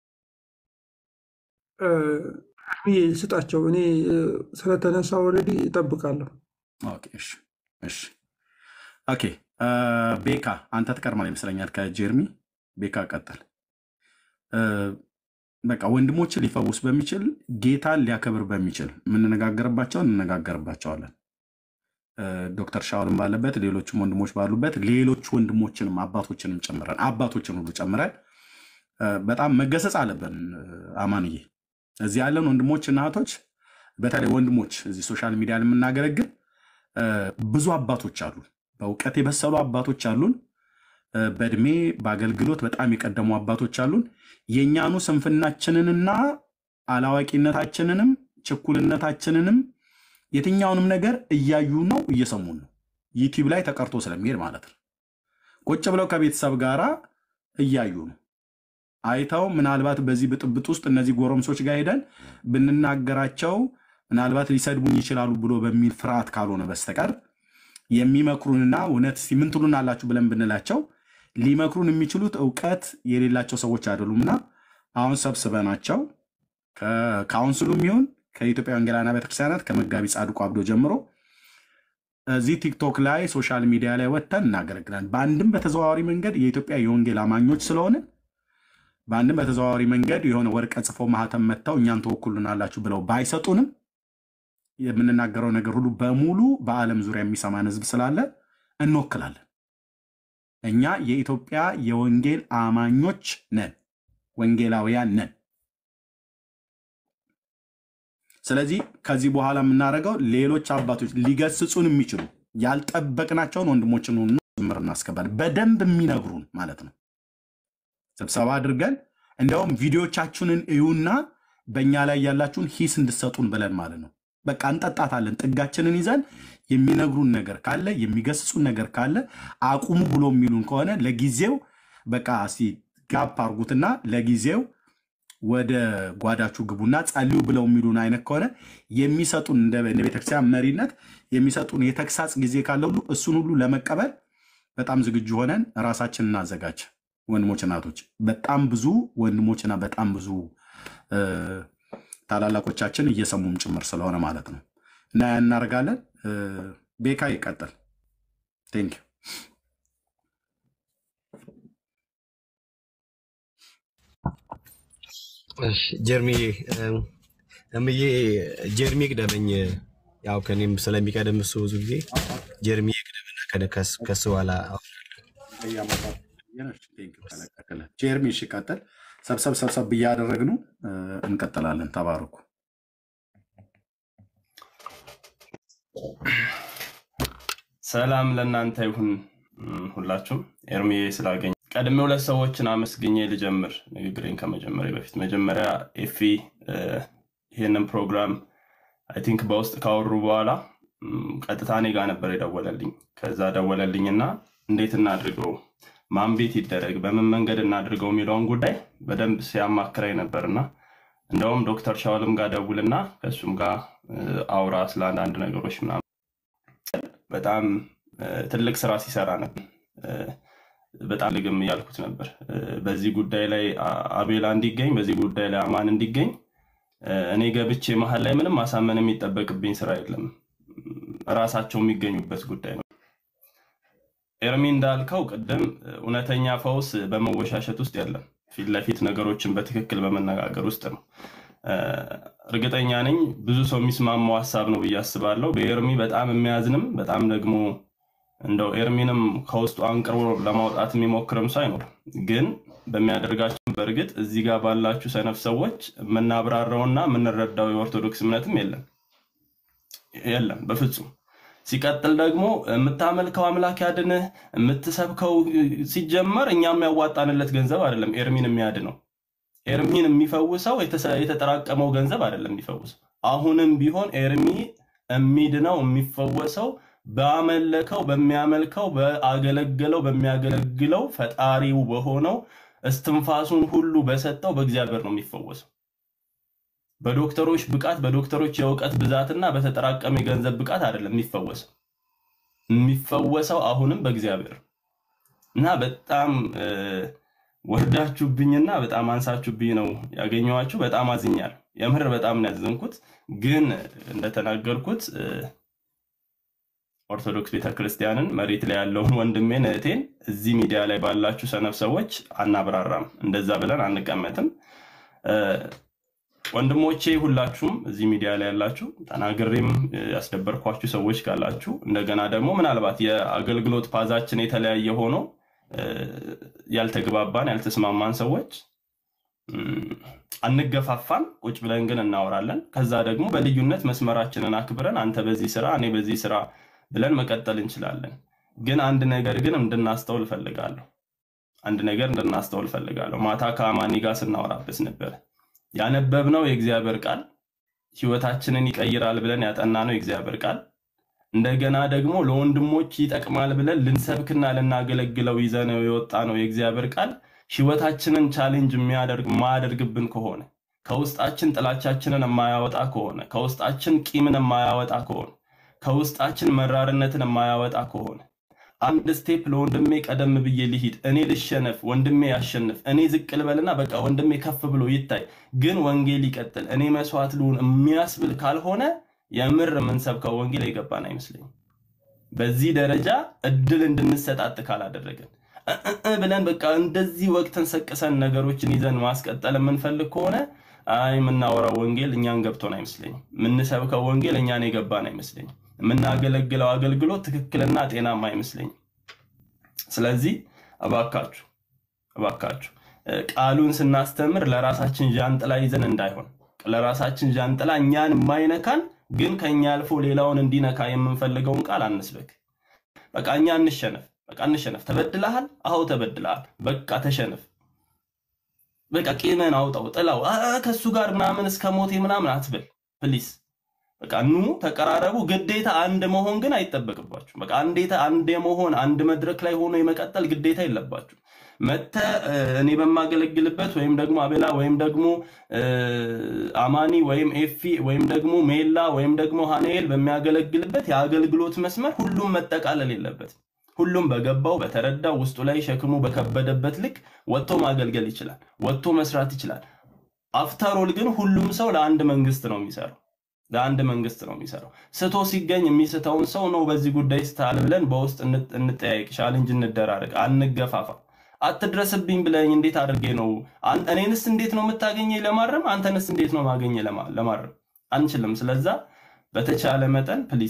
ብዬ ስጣቸው። እኔ እ፣ ስለተነሳ ኦልሬዲ እጠብቃለሁ።
ኦኬ፣ እሺ፣ እሺ። ኦኬ እ፣ ቤካ አንተ ትቀርማል ይመስለኛል ከጀርሚ ቤካ ቀጥል እ፣ በቃ ወንድሞችን ሊፈውስ በሚችል ጌታን ሊያከብር በሚችል የምንነጋገርባቸውን እንነጋገርባቸዋለን እ፣ ዶክተር ሻውልም ባለበት ሌሎችም ወንድሞች ባሉበት ሌሎች ወንድሞችንም አባቶችንም ጨምረን አባቶችን ሁሉ ጨምረን እ፣ በጣም መገሰጽ አለብን። እ፣ አማንዬ እዚህ ያለን ወንድሞች እና እህቶች በተለይ ወንድሞች እዚህ ሶሻል ሚዲያ የምናገለግል እ፣ ብዙ አባቶች አሉ። በእውቀት የበሰሉ አባቶች አሉን። እ፣ በእድሜ በአገልግሎት በጣም የቀደሙ አባቶች አሉን። የእኛኑ ስንፍናችንንና አላዋቂነታችንንም ችኩልነታችንንም የትኛውንም ነገር እያዩ ነው እየሰሙን ነው። ዩቲዩብ ላይ ተቀርቶ ስለሚሄድ ማለት ነው። ቁጭ ብለው ከቤተሰብ ጋር እያዩ ነው አይተው ምናልባት በዚህ ብጥብጥ ውስጥ እነዚህ ጎረምሶች ጋር ሄደን ብንናገራቸው ምናልባት ሊሰድቡኝ ይችላሉ ብሎ በሚል ፍርሃት ካልሆነ በስተቀር የሚመክሩንና እውነት እስቲ ምን ትሉን አላችሁ ብለን ብንላቸው ሊመክሩን የሚችሉት እውቀት የሌላቸው ሰዎች አይደሉምና አሁን ሰብስበናቸው ከካውንስሉም ይሁን ከኢትዮጵያ ወንጌላውያን ቤተክርስቲያናት ከመጋቢ ጻድቁ አብዶ ጀምሮ እዚህ ቲክቶክ ላይ ሶሻል ሚዲያ ላይ ወጥተን እናገለግላለን። በአንድም በተዘዋዋሪ መንገድ የኢትዮጵያ የወንጌል አማኞች ስለሆነ በአንድም በተዘዋዋሪ መንገድ የሆነ ወረቀት ጽፎ ማህተም መጥተው እኛን ተወኩሉናላችሁ ብለው ባይሰጡንም የምንናገረው ነገር ሁሉ በሙሉ በዓለም ዙሪያ የሚሰማን ህዝብ ስላለ እንወክላለን። እኛ የኢትዮጵያ የወንጌል አማኞች ነን፣ ወንጌላውያን ነን። ስለዚህ ከዚህ በኋላ የምናደርገው ሌሎች አባቶች ሊገስጹን የሚችሉ ያልጠበቅናቸውን ወንድሞችን ሁሉ ጭምር እናስገባለን። በደንብ የሚነግሩን ማለት ነው። ስብሰባ አድርገን እንደውም ቪዲዮቻችንን እዩና በእኛ ላይ ያላችሁን ሂስ እንድሰጡን ብለን ማለት ነው። በቃ እንጠጣታለን። ጥጋችንን ይዘን የሚነግሩን ነገር ካለ የሚገስጹን ነገር ካለ አቁሙ ብሎ የሚሉን ከሆነ ለጊዜው በቃ እስቲ ጋፕ አርጉትና ለጊዜው ወደ ጓዳችሁ ግቡና ጸልዩ ብለው የሚሉን አይነት ከሆነ የሚሰጡን እንደ እንደ ቤተክርስቲያን መሪነት የሚሰጡን የተግሳጽ ጊዜ ካለ ሁሉ እሱን ሁሉ ለመቀበል በጣም ዝግጁ ሆነን ራሳችን እናዘጋጅ። ወንድሞች እናቶች፣ በጣም ብዙ ወንድሞችና በጣም ብዙ እ፣ ታላላቆቻችን እየሰሙም ጭምር ስለሆነ ማለት ነው እና ያን እናደርጋለን። እ፣ ቤካ ይቀጥል። ቴንክ ዩ።
እሺ፣ ጀርሚዬ እምዬ ጀርሚ ቅደመኝ። ያው ከኔም ስለሚቀደም እሱ ብዙ ጊዜ ጀርሚ ቅደምና ከነ- ከስ- ከሱ በኋላ
ጀርሚ እሺ፣ ቀጥል። ሰብሰብ ሰብሰብ እያደረግን እ፣ እንቀጥላለን። ተባረኩ።
ሰላም ለእናንተ ይሁን እም፣ ሁላችሁም ኤርሚዬ ስላገኝ ቀድሜ ሁለት ሰዎችን አመስግኜ ልጀምር ንግግሬን ከመጀመሪያ በፊት መጀመሪያ ኤፊ እ፣ ይህንን ፕሮግራም አይ ቲንክ በውስጥ ካወሩ በኋላ እም፣ ቀጥታ እኔ ጋር ነበር የደወለልኝ ከዛ ደወለልኝና እንዴት እናድርገው ማን ቤት ይደረግ በምን መንገድ እናድርገው የሚለውን ጉዳይ በደንብ ሲያማክረኝ ነበርና እንደውም ዶክተር ሻውልም ጋር ደውልና ከእሱም ጋር እ፣ አውራ ስለ አንዳንድ ነገሮች ምናምን በጣም እ፣ ትልቅ ስራ ሲሰራ ነበር። እ፣ በጣም ልግም እያልኩት ነበር። እ፣ በዚህ ጉዳይ ላይ አ- አቤላ እንዲገኝ፣ በዚህ ጉዳይ ላይ አማን እንዲገኝ እ፣ እኔ ገብቼ መሀል ላይ ምንም ማሳመን የሚጠበቅብኝ ስራ የለም። ራሳቸው የሚገኙበት ጉዳይ ነው። ኤርሚ እንዳልከው ቅድም እ፣ እውነተኛ ፈውስ በመወሻሸት ውስጥ የለም። ፊት ለፊት ነገሮችን በትክክል በመነጋገር ውስጥ ነው። እ፣ እርግጠኛ ነኝ ብዙ ሰው የሚስማማው ሀሳብ ነው ብዬ አስባለሁ። በኤርሚ በጣም የሚያዝንም በጣም ደግሞ እንደው ኤርሚንም ከውስጡ አንቅርቦ ለማውጣት የሚሞክርም ሰው አይኖርም። ግን በሚያደርጋቸው በእርግጥ እዚህ ጋር ባላችሁ ሰነፍ ሰዎች የምናብራራውና የምንረዳው የኦርቶዶክስ እምነትም የለም የለም በፍጹም። ሲቀጥል ደግሞ የምታመልከው አምላክ ያድንህ የምትሰብከው ሲጀመር እኛም ያዋጣንለት ገንዘብ አይደለም ኤርሚን የሚያድነው ኤርሚን የሚፈውሰው የተሰ- የተጠራቀመው ገንዘብ አይደለም የሚፈውሰው። አሁንም ቢሆን ኤርሚ የሚድነው የሚፈወሰው ባመለከው በሚያመልከው በአገለገለው በሚያገለግለው ፈጣሪው በሆነው እስትንፋሱን ሁሉ በሰጠው በእግዚአብሔር ነው የሚፈወሰው። በዶክተሮች ብቃት በዶክተሮች የእውቀት ብዛትና በተጠራቀመ የገንዘብ ብቃት አይደለም የሚፈወሰው። የሚፈወሰው አሁንም በእግዚአብሔር ነው። እና በጣም እ፣ ወርዳችሁብኝና በጣም አንሳችሁብኝ ነው ያገኘኋችሁ። በጣም አዝኛለሁ። የምር በጣም ነው ያዘንኩት። ግን እንደተናገርኩት እ፣ ኦርቶዶክስ ቤተክርስቲያንን መሬት ላይ ያለውን ወንድሜን እህቴን እዚህ ሚዲያ ላይ ባላችሁ ሰነፍ ሰዎች አናብራራም። እንደዛ ብለን አንቀመጥም። እ፣ ወንድሞቼ ሁላችሁም እዚህ ሚዲያ ላይ ያላችሁ ተናግሬም እ፣ ያስደበርኳችሁ ሰዎች ካላችሁ እንደገና ደግሞ ምናልባት የአገልግሎት ፓዛችን የተለያየ ሆኖ እ፣ ያልተግባባን ያልተስማማን ሰዎች እም፣ አንገፋፋም። ቁጭ ብለን ግን እናወራለን። ከዛ ደግሞ በልዩነት መስመራችንን አክብረን አንተ በዚህ ስራ እኔ በዚህ ስራ ብለን መቀጠል እንችላለን። ግን አንድ ነገር ግን እንድናስተውል እፈልጋለሁ። አንድ ነገር እንድናስተውል እፈልጋለሁ። ማታ ከአማኒ ጋር ስናወራበት ነበር ያነበብነው የእግዚአብሔር ቃል ህይወታችንን ይቀይራል ብለን ያጠናነው የእግዚአብሔር ቃል እንደገና ደግሞ ለወንድሞች ይጠቅማል ብለን ልንሰብክና ልናገለግለው ይዘነው የወጣ ነው የእግዚአብሔር ቃል ህይወታችንን ቻሌንጅ የሚያደርግ የማያደርግብን ከሆነ ከውስጣችን ጥላቻችንን የማያወጣ ከሆነ ከውስጣችን ቂምን የማያወጣ ከሆነ ከውስጣችን መራርነትን የማያወጣ ከሆነ አንድ ስቴፕ ለወንድሜ ቀደም ብዬ ልሂድ፣ እኔ ልሸነፍ፣ ወንድሜ ያሸንፍ፣ እኔ ዝቅ ልበልና በቃ ወንድሜ ከፍ ብሎ ይታይ፣ ግን ወንጌል ይቀጥል፣ እኔ መስዋዕት ልሁን የሚያስብል ካልሆነ የምር የምንሰብከው ወንጌል የገባን አይመስለኝም። በዚህ ደረጃ እድል እንድንሰጣጥ ካላደረገን እ- እ- እ ብለን በቃ እንደዚህ ወቅትን ሰቅሰን ነገሮችን ይዘን ማስቀጠል የምንፈልግ ከሆነ አይ የምናወራው ወንጌል እኛን ገብቶን አይመስለኝም። የምንሰብከው ወንጌል እኛን የገባን አይመስለኝም። የምናገለግለው አገልግሎት ትክክልና ጤናማ አይመስለኝም። ስለዚህ እባካችሁ እባካችሁ እ፣ ቃሉን ስናስተምር ለራሳችን ዣንጥላ ይዘን እንዳይሆን ለራሳችን ዣንጥላ እኛን የማይነካን ግን ከኛ አልፎ ሌላውን እንዲነካ የምንፈልገውን ቃል አንስበክ። በቃ እኛ እንሸነፍ፣ በቃ እንሸነፍ። ተበድለሃል? አዎ ተበድለሃል። በቃ ተሸነፍ። በቃ ቂምን አውጣው፣ ጥላው፣ አ አ፣ ከሱ ጋር ምናምን እስከ ሞቴ ምናምን አትበል ፕሊስ። በቃ ኑ ተቀራረቡ። ግዴታ አንድ መሆን ግን አይጠበቅባችሁ። በቃ አንዴታ አንድ የመሆን አንድ መድረክ ላይ ሆኖ የመቀጠል ግዴታ የለባችሁ። መተ እኔ በማገለግልበት ወይም ደግሞ አቤላ ወይም ደግሞ እ፣ አማኒ ወይም ኤፊ ወይም ደግሞ ሜላ ወይም ደግሞ ሃኔል በሚያገለግልበት የአገልግሎት መስመር ሁሉም መጠቃለል የለበትም። ሁሉም በገባው በተረዳው ውስጡ ላይ ሸክሙ በከበደበት ልክ ወጥቶ ማገልገል ይችላል፣ ወጥቶ መስራት ይችላል። አፍተሮል ግን ሁሉም ሰው ለአንድ መንግስት ነው የሚሰራው ለአንድ መንግስት ነው የሚሰራው። ስቶ ሲገኝ የሚስተውን ሰው ነው በዚህ ጉዳይ ስተሃል ብለን በውስጥ እንጥ- እንጠያየቅ፣ ቻሌንጅ እንደራረግ፣ አንገፋፋ። አትድረስብኝ ብለኝ እንዴት አድርጌ ነው አን- እኔንስ እንዴት ነው የምታገኘኝ ለማረም፣ አንተንስ እንዴት ነው ማገኘ ለማ- ለማረም አንችልም። ስለዛ በተቻለ መጠን ፕሊስ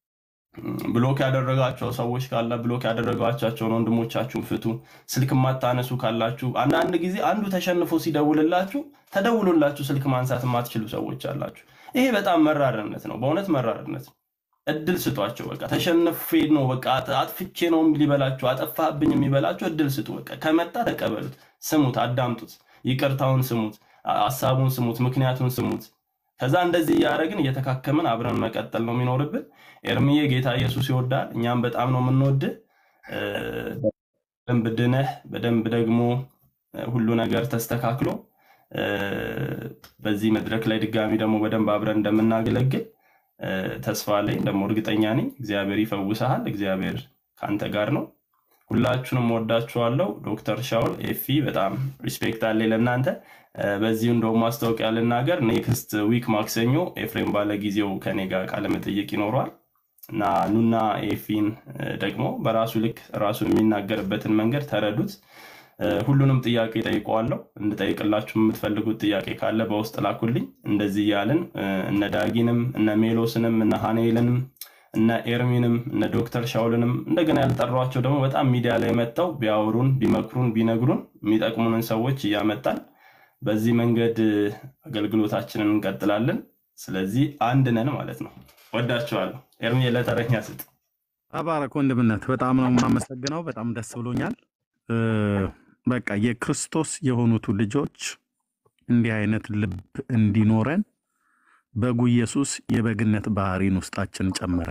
ብሎክ ያደረጋቸው ሰዎች ካለ ብሎክ ያደረጋቸውን ወንድሞቻችሁን ፍቱ። ስልክ የማታነሱ ካላችሁ አንዳንድ ጊዜ አንዱ ተሸንፎ ሲደውልላችሁ ተደውሎላችሁ ስልክ ማንሳት የማትችሉ ሰዎች አላችሁ። ይሄ በጣም መራርነት ነው፣ በእውነት መራርነት ነው። እድል ስጧቸው። በቃ ተሸንፌ ነው በቃ አጥ- አጥፍቼ ነው ሊበላችሁ አጠፋብኝ የሚበላችሁ እድል ስጡ። በቃ ከመጣ ተቀበሉት፣ ስሙት፣ አዳምጡት፣ ይቅርታውን ስሙት፣ አ- ሀሳቡን ስሙት፣ ምክንያቱን ስሙት። ከዛ እንደዚህ እያደረግን እየተካከምን አብረን መቀጠል ነው የሚኖርብን። ኤርምዬ ጌታ ኢየሱስ ይወዳል፣ እኛም በጣም ነው የምንወድህ። እ፣ በደንብ ድነህ በደንብ ደግሞ እ፣ ሁሉ ነገር ተስተካክሎ እ፣ በዚህ መድረክ ላይ ድጋሚ ደግሞ በደንብ አብረን እንደምናገለግል እ፣ ተስፋ አለኝ፣ ደግሞ እርግጠኛ ነኝ። እግዚአብሔር ይፈውሰሃል። እግዚአብሔር ከአንተ ጋር ነው። ሁላችሁንም ወዳችኋለሁ። ዶክተር ሻውል ኤፊ በጣም ሪስፔክት አለ ለእናንተ። እ፣ በዚሁ እንደውም ማስታወቂያ ልናገር፣ ኔክስት ዊክ ማክሰኞ ኤፍሬም ባለጊዜው ከኔ ጋር ቃለመጠይቅ ይኖረዋል እና ኑና ኤፊን እ፣ ደግሞ በራሱ ልክ ራሱን የሚናገርበትን መንገድ ተረዱት። እ፣ ሁሉንም ጥያቄ ጠይቀዋለሁ። እንድጠይቅላችሁ የምትፈልጉት ጥያቄ ካለ በውስጥ ላኩልኝ። እንደዚህ እያልን እ፣ እነ ዳጊንም እነ ሜሎስንም እነ ሃኔልንም እነ ኤርሚንም እነ ዶክተር ሻውልንም እንደገና ያልጠሯቸው ደግሞ በጣም ሚዲያ ላይ መጥተው ቢያወሩን ቢመክሩን ቢነግሩን የሚጠቅሙንን ሰዎች እያመጣን በዚህ መንገድ እ፣ አገልግሎታችንን እንቀጥላለን። ስለዚህ አንድ ነን ማለት ነው። ወዳችኋለሁ። ኤርሚ ለተረኛ ስጥ።
ተባረክ ወንድምነት፣ በጣም ነው የማመሰግነው። በጣም ደስ ብሎኛል። እ፣ በቃ የክርስቶስ የሆኑቱ ልጆች እንዲህ አይነት ልብ እንዲኖረን በጉ ኢየሱስ የበግነት ባህሪን ውስጣችን ጨመረ።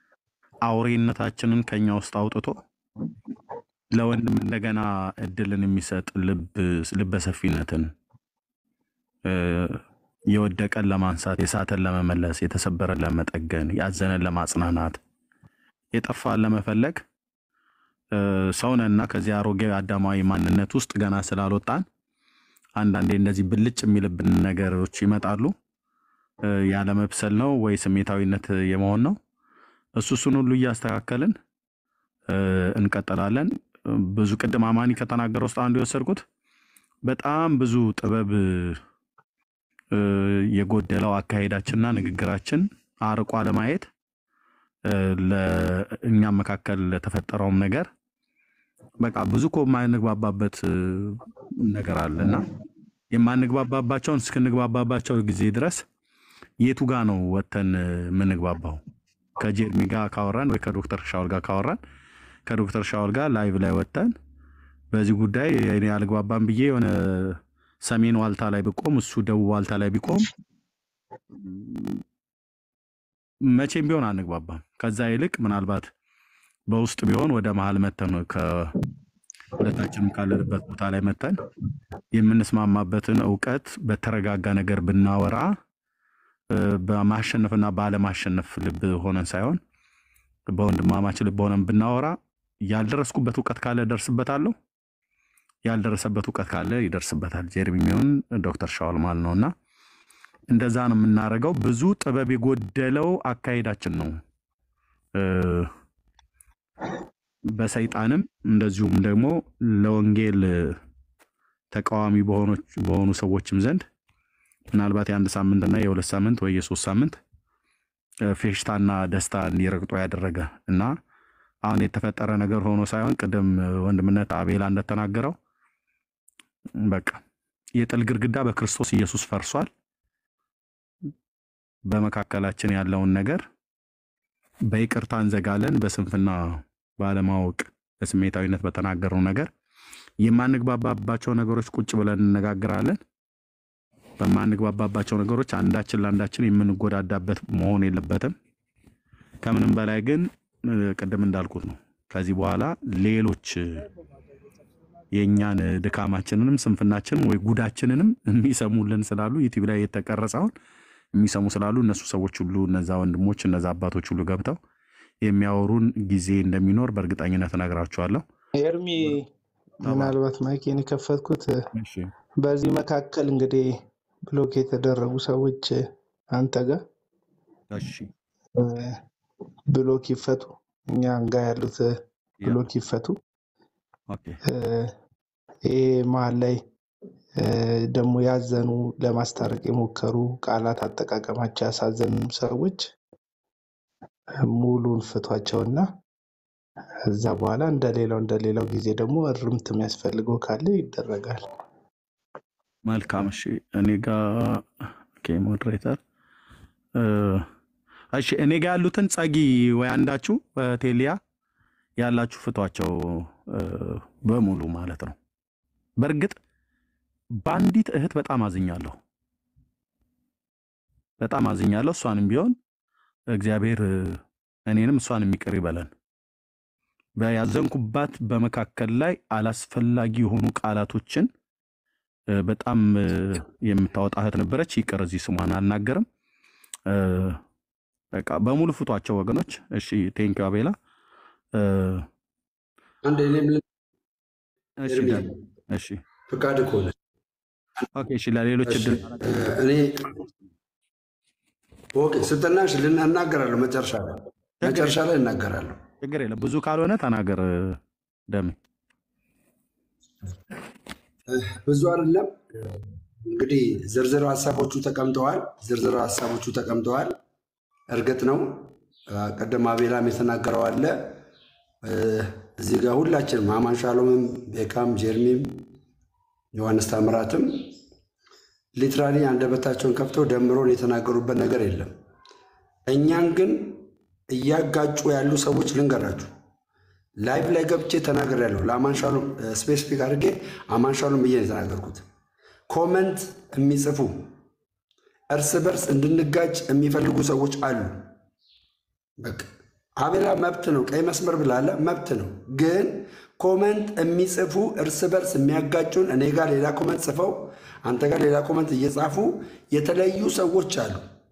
አውሬነታችንን ከኛ ውስጥ አውጥቶ ለወንድም እንደገና እድልን የሚሰጥ ልብ ልበሰፊነትን እ፣ የወደቀን ለማንሳት፣ የሳተን ለመመለስ፣ የተሰበረን ለመጠገን፣ ያዘነን ለማጽናናት፣ የጠፋን ለመፈለግ እ፣ ሰውነና ከዚህ አሮጌ አዳማዊ ማንነት ውስጥ ገና ስላልወጣን አንዳንዴ እንደዚህ ብልጭ የሚልብን ነገሮች ይመጣሉ። እ፣ ያለመብሰል ነው ወይ ስሜታዊነት የመሆን ነው። እሱ እሱን ሁሉ እያስተካከልን እ፣ እንቀጥላለን። ብዙ ቅድም አማኒ ከተናገረ ውስጥ አንዱ የወሰድኩት በጣም ብዙ ጥበብ እ፣ የጎደለው አካሄዳችንና ንግግራችን አርቆ አለማየት እ፣ ለእኛም መካከል ለተፈጠረውም ነገር በቃ ብዙ እኮ የማንግባባበት እ፣ ነገር አለ እና የማንግባባባቸውን እስክንግባባባቸው ጊዜ ድረስ የቱ ጋ ነው ወተን እ፣ የምንግባባው? ከጀርሚ ጋር ካወራን ወይ ከዶክተር ሻውል ጋር ካወራን ከዶክተር ሻውል ጋር ላይቭ ላይ ወጥተን በዚህ ጉዳይ እኔ አልግባባም ብዬ የሆነ ሰሜን ዋልታ ላይ ብቆም እሱ ደቡብ ዋልታ ላይ ቢቆም መቼም ቢሆን አንግባባም። ከዛ ይልቅ ምናልባት በውስጥ ቢሆን ወደ መሀል መተን ሁለታችንም ካለንበት ቦታ ላይ መተን የምንስማማበትን እውቀት በተረጋጋ ነገር ብናወራ እ፣ በማሸነፍና ባለማሸነፍ ልብ ሆነን ሳይሆን በወንድማማች ልብ ሆነን ብናወራ ያልደረስኩበት እውቀት ካለ ደርስበታለሁ፣ ያልደረሰበት እውቀት ካለ ይደርስበታል። ጀርሚ የሚሆን ዶክተር ሻውል ማለት ነው እና እንደዛ ነው የምናደርገው። ብዙ ጥበብ የጎደለው አካሄዳችን ነው እ፣ በሰይጣንም እንደዚሁም ደግሞ ለወንጌል ተቃዋሚ በሆኖች- በሆኑ ሰዎችም ዘንድ ምናልባት የአንድ ሳምንትና የሁለት ሳምንት ወይ የሶስት ሳምንት እ፣ ፌሽታና ደስታ እንዲረግጦ ያደረገ እና አሁን የተፈጠረ ነገር ሆኖ ሳይሆን ቅድም ወንድምነት አቤላ እንደተናገረው በቃ የጥል ግድግዳ በክርስቶስ ኢየሱስ ፈርሷል። በመካከላችን ያለውን ነገር በይቅርታ እንዘጋለን። በስንፍና ባለማወቅ በስሜታዊነት በተናገረው ነገር የማንግባባባቸው ነገሮች ቁጭ ብለን እንነጋግራለን። በማንግባባባቸው ነገሮች አንዳችን ለአንዳችን የምንጎዳዳበት መሆን የለበትም። ከምንም በላይ ግን እ፣ ቅድም እንዳልኩት ነው። ከዚህ በኋላ ሌሎች እ፣ የእኛን ድካማችንንም ስንፍናችንን ወይ ጉዳችንንም የሚሰሙልን ስላሉ ዩቲዩብ ላይ የተቀረጸውን የሚሰሙ ስላሉ እነሱ ሰዎች ሁሉ እነዛ ወንድሞች እነዛ አባቶች ሁሉ ገብተው የሚያወሩን ጊዜ እንደሚኖር በእርግጠኝነት እነግራችኋለሁ።
ኤርሚ
ተባ
ምናልባት ማይኬን የከፈትኩት
እሺ
በዚህ መካከል እንግዲህ ብሎክ የተደረጉ ሰዎች አንተ ጋር
እሺ
እ፣ ብሎክ ይፈቱ፣ እኛ ጋ ያሉት
ያ
ብሎክ ይፈቱ።
ኦኬ
እ፣ ይሄ መሀል ላይ እ፣ ደግሞ ያዘኑ ለማስታረቅ የሞከሩ ቃላት አጠቃቀማቸው ያሳዘኑ ሰዎች ሙሉን ፍቷቸውና እዛ በኋላ እንደሌላው እንደሌላው ጊዜ ደግሞ እርምት የሚያስፈልገው ካለ ይደረጋል።
መልካም እሺ እኔ ጋ ኦኬ ሞዴሬተር እ፣ እሺ እኔ ጋ ያሉትን ጸጊ ወይ አንዳችሁ በቴሊያ ያላችሁ ፍቷቸው እ፣ በሙሉ ማለት ነው። በእርግጥ በአንዲት እህት በጣም አዝኛለሁ፣ በጣም አዝኛለሁ። እሷንም ቢሆን እግዚአብሔር እ፣ እኔንም እሷንም ይቅር ይበለን። በያዘንኩባት በመካከል ላይ አላስፈላጊ የሆኑ ቃላቶችን እ፣ በጣም እ፣ የምታወጣ እህት ነበረች። ይቅር እዚህ ስሟን አልናገርም። እ፣ በቃ በሙሉ ፍቷቸው ወገኖች። እሺ ቴንኪው አቤላ። እ፣
አንድ እኔም ል-
እሺ
ኤርሚ
ዳን እሺ
ፍቃድ ከሆነ
ኦኬ እሺ ለሌሎች
እሺ
እድል
እ፣ እኔ ኦኬ ስትናሽ ልን እናገራለሁ። መጨረሻ ላይ
ችግር
መጨረሻ
የለም
ላይ እናገራለሁ።
ችግር የለም። ብዙ ካልሆነ ተናገር እ፣ ደሜ
እ፣ ብዙ አይደለም እንግዲህ ዝርዝር ሀሳቦቹ ተቀምጠዋል። ዝርዝር ሀሳቦቹ ተቀምጠዋል። እርግጥ ነው አ፣ ቅድም አቤላም የተናገረው አለ። እ፣ እዚህ ጋር ሁላችንም አማን ሻሎምም፣ ቤካም፣ ጀርሚም፣ ዮሐንስ ታምራትም ሊትራሊ አንደበታቸውን ከፍተው ደምሮን የተናገሩበት ነገር የለም። እኛን ግን እያጋጩ ያሉ ሰዎች ልንገራችሁ። ላይቭ ላይ ገብቼ ተናግሬያለሁ። ለአማን ሻሎም ስፔሲፊክ አድርጌ አማን ሻሎም ብዬ ነው የተናገርኩት። ኮመንት የሚጽፉ እርስ በርስ እንድንጋጭ የሚፈልጉ ሰዎች አሉ። በቃ አቤላ መብት ነው፣ ቀይ መስመር ብላለ መብት ነው። ግን ኮመንት የሚጽፉ እርስ በርስ የሚያጋጩን እኔ ጋር ሌላ ኮመንት ጽፈው አንተ ጋር ሌላ ኮመንት እየጻፉ የተለያዩ ሰዎች አሉ።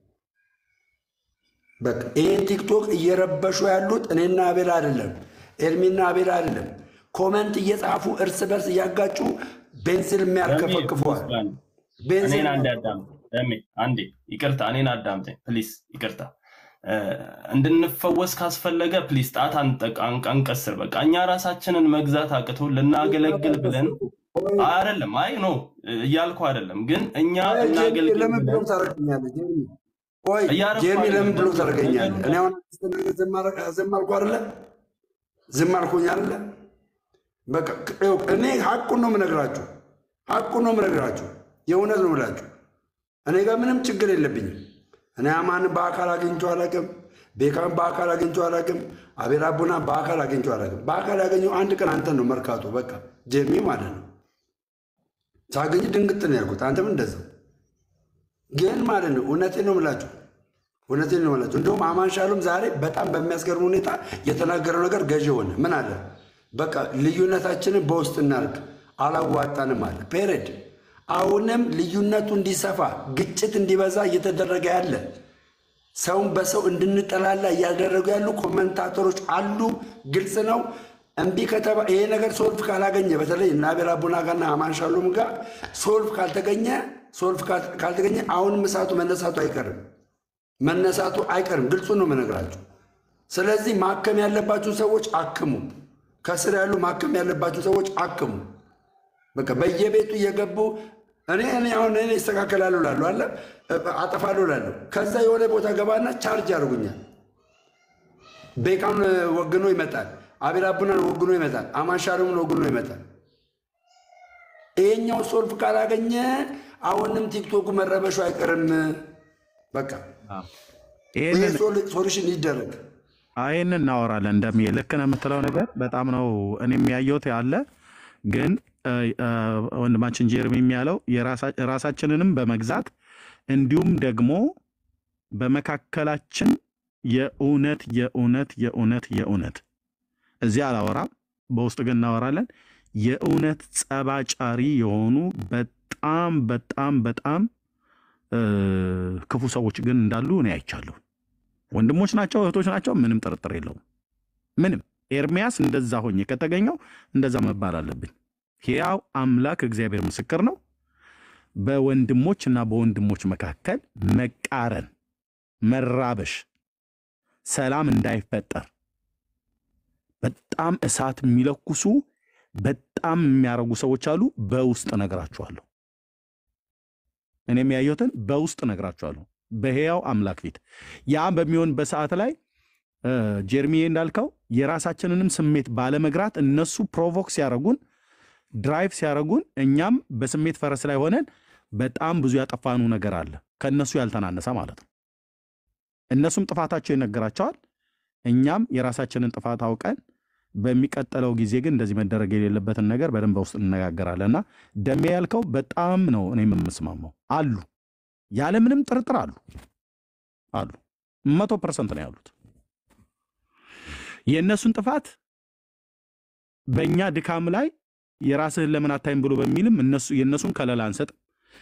በቃ ይህን ቲክቶክ እየረበሹ ያሉት እኔና አቤላ አይደለም፣ ኤርሚና አቤላ አይደለም። ኮመንት እየጻፉ እርስ በርስ እያጋጩ ቤንዚል
ደሜ
የሚያርከፈክፈዋል።
ፕሊዝ አንዴ
ቤንዚል
እኔን አንዴ አዳምጥ። ደሜ አንዴ ይቅርታ፣ እኔን አዳምጠኝ ፕሊዝ፣ ይቅርታ። እ፣ እንድንፈወስ ካስፈለገ ፕሊዝ ጣት አንጠቅ- አንቅ- አንቀስር። በቃ እኛ ራሳችንን መግዛት አቅቶ ልናገለግል ብለን አይደለም። አይ ኖ እያልኩ አይደለም፣ ግን እኛ
ጀርሚ
እናገልግል
ለምን
ብለን
ብሎክ ታደርገኛለህ? ጀርሚ ቆይ
እያረኩ
ጀርሚ ለምን
አይደለም።
ብሎክ ታደርገኛለህ?
ነገር
እኔ አሁን ስትናገር ዝም አረ- ዝም አልኩ አይደለ? ዝም አልኩኝ አይደለ? በቃ ይኸው እኔ ሀቁን ነው የምነግራችሁ፣ ሀቁን ነው የምነግራችሁ፣ የእውነት ነው የምላችሁ። እኔ ጋር ምንም ችግር የለብኝም። እኔ አማንን በአካል አግኝቼው አላውቅም። ቤካን በአካል አግኝቼው አላውቅም። አቤል አቡና በአካል አግኝቼው አላውቅም። በአካል ያገኘው አንድ ቀን አንተን ነው መርካቶ፣ በቃ ጀርሚ ማለት ነው። ሳገኝ ድንግጥ ነው ያልኩት፣ አንተም እንደዛው ግን ማለት ነው። እውነቴን ነው የምላችሁ፣ እውነቴን ነው የምላችሁ። እንደውም አማን ሻሎም ዛሬ በጣም በሚያስገርም ሁኔታ የተናገረው ነገር ገዢ ሆነ። ምን አለ? በቃ ልዩነታችንን በውስጥ እናርግ፣ አላዋጣንም አለ። ፔሬድ። አሁንም ልዩነቱ እንዲሰፋ ግጭት እንዲበዛ እየተደረገ ያለ ሰውን በሰው እንድንጠላላ እያደረጉ ያሉ ኮመንታተሮች አሉ። ግልጽ ነው። እምቢ ከተባ ይሄ ነገር ሶልፍ ካላገኘ በተለይ እና አቤል አቡና ጋርና አማን ሻሎም ጋር ሶልፍ ካልተገኘ ሶልፍ ካል- ካልተገኘ አሁንም እሳቱ መነሳቱ አይቀርም መነሳቱ አይቀርም። ግልጹን ነው የምነግራችሁ። ስለዚህ ማከም ያለባችሁ ሰዎች አክሙ። ከስር ያሉ ማከም ያለባችሁ ሰዎች አክሙ። በቃ በየቤቱ እየገቡ እኔ እኔ አሁን እኔ ይስተካከላሉ ላለሁ አለ አጠፋለሁ ላለሁ ከዛ የሆነ ቦታ ገባና ቻርጅ ያደርጉኛል። ቤካም ወግኖ ይመጣል። አቤል አቡናን ወግኖ ይመጣል። አማን ሻሎም ወግኖ ይመጣል። ይሄኛው ሶልፍ ካላገኘ አሁንም ቲክቶኩ መረበሹ አይቀርም። በቃ ይሄ
ይህንን
ሶሉሽን ይደረግ።
ይህንን እናወራለን። እንደሚ ልክ ነው የምትለው ነገር በጣም ነው እኔ የሚያየውት ያለ ግን እ፣ እ፣ ወንድማችን ጀርሚ የሚያለው የራሳ- ራሳችንንም በመግዛት እንዲሁም ደግሞ በመካከላችን የእውነት የእውነት የእውነት የእውነት እዚህ አላወራም፣ በውስጥ ግን እናወራለን። የእውነት ጸባጫሪ የሆኑ በጣም በጣም በጣም እ፣ ክፉ ሰዎች ግን እንዳሉ እኔ አይቻለሁ። ወንድሞች ናቸው፣ እህቶች ናቸው፣ ምንም ጥርጥር የለውም። ምንም ኤርሚያስ እንደዛ ሆኜ ከተገኘው እንደዛ መባል አለብኝ። ሕያው አምላክ እግዚአብሔር ምስክር ነው። በወንድሞች እና በወንድሞች መካከል መቃረን፣ መራበሽ፣ ሰላም እንዳይፈጠር በጣም እሳት የሚለኩሱ በጣም የሚያረጉ ሰዎች አሉ። በውስጥ እነግራችኋለሁ። እኔ የሚያየሁትን በውስጥ እነግራችኋለሁ፣ በሕያው አምላክ ፊት። ያ በሚሆንበት ሰዓት ላይ እ፣ ጀርሚዬ እንዳልከው የራሳችንንም ስሜት ባለመግራት እነሱ ፕሮቮክ ሲያረጉን ድራይቭ ሲያረጉን እኛም በስሜት ፈረስ ላይ ሆነን በጣም ብዙ ያጠፋኑ ነገር አለ፣ ከእነሱ ያልተናነሰ ማለት ነው። እነሱም ጥፋታቸው ይነገራቸዋል፣ እኛም የራሳችንን ጥፋት አውቀን በሚቀጥለው ጊዜ ግን እንደዚህ መደረግ የሌለበትን ነገር በደንብ በውስጥ እንነጋገራለን። እና ደሜ ያልከው በጣም ነው እኔም የምስማማው። አሉ፣ ያለምንም ጥርጥር አሉ አሉ፣ መቶ ፐርሰንት ነው ያሉት። የእነሱን ጥፋት በእኛ ድካም ላይ የራስህን ለምን አታይም ብሎ በሚልም እነሱ የእነሱን ከለላ አንሰጥም።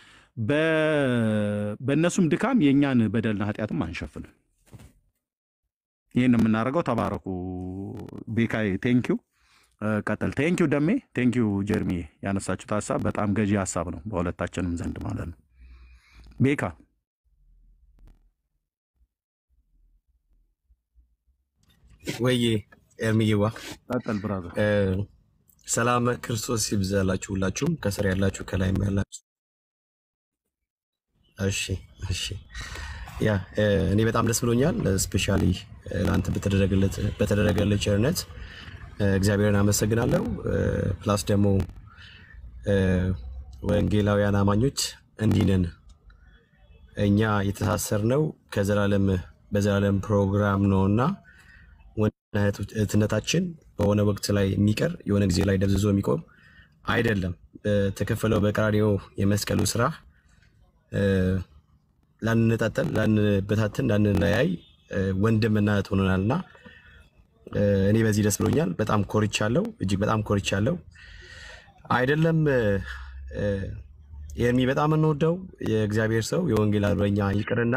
በ- በእነሱም ድካም የእኛን በደልና ኃጢአትም አንሸፍንም። ይህን የምናደርገው ተባረኩ። ቤካይ ቴንኪው ቀጥል። ቴንኪው ደሜ፣ ቴንኪው ጀርሚ። ያነሳችሁት ሀሳብ በጣም ገዢ ሀሳብ ነው በሁለታችንም ዘንድ ማለት ነው። ቤካ
ወዬ ኤርሚዬዋ
ቀጥል ብራዘር።
እ፣ ሰላም ክርስቶስ ይብዛላችሁ ሁላችሁም ከስር ያላችሁ ከላይም ያላችሁ። እሺ እሺ ያ እ፣ እኔ በጣም ደስ ብሎኛል። ስፔሻሊ ለአንተ በተደረገለት በተደረገለት ቸርነት እ፣ እግዚአብሔርን አመሰግናለሁ። እ፣ ፕላስ ደግሞ እ፣ ወንጌላውያን አማኞች እንዲህ ነን። እኛ የተሳሰርነው ከዘላለም በዘላለም ፕሮግራም ነውና ወንድና እህት- እህትነታችን በሆነ ወቅት ላይ የሚቀር የሆነ ጊዜ ላይ ደብዝዞ የሚቆም አይደለም። በተከፈለው በቀራንዮ የመስቀሉ ስራ እ፣ ላንነጣጠል፣ ላንበታትን፣ ላንለያይ እ፣ ወንድምና እህት ሆነናልና እ፣ እኔ በዚህ ደስ ብሎኛል። በጣም ኮርቻለሁ፣ እጅግ በጣም ኮርቻለሁ። አይደለም እ፣ እ፣ ኤርሚ በጣም እንወደው የእግዚአብሔር ሰው የወንጌል አርበኛ ይቅርና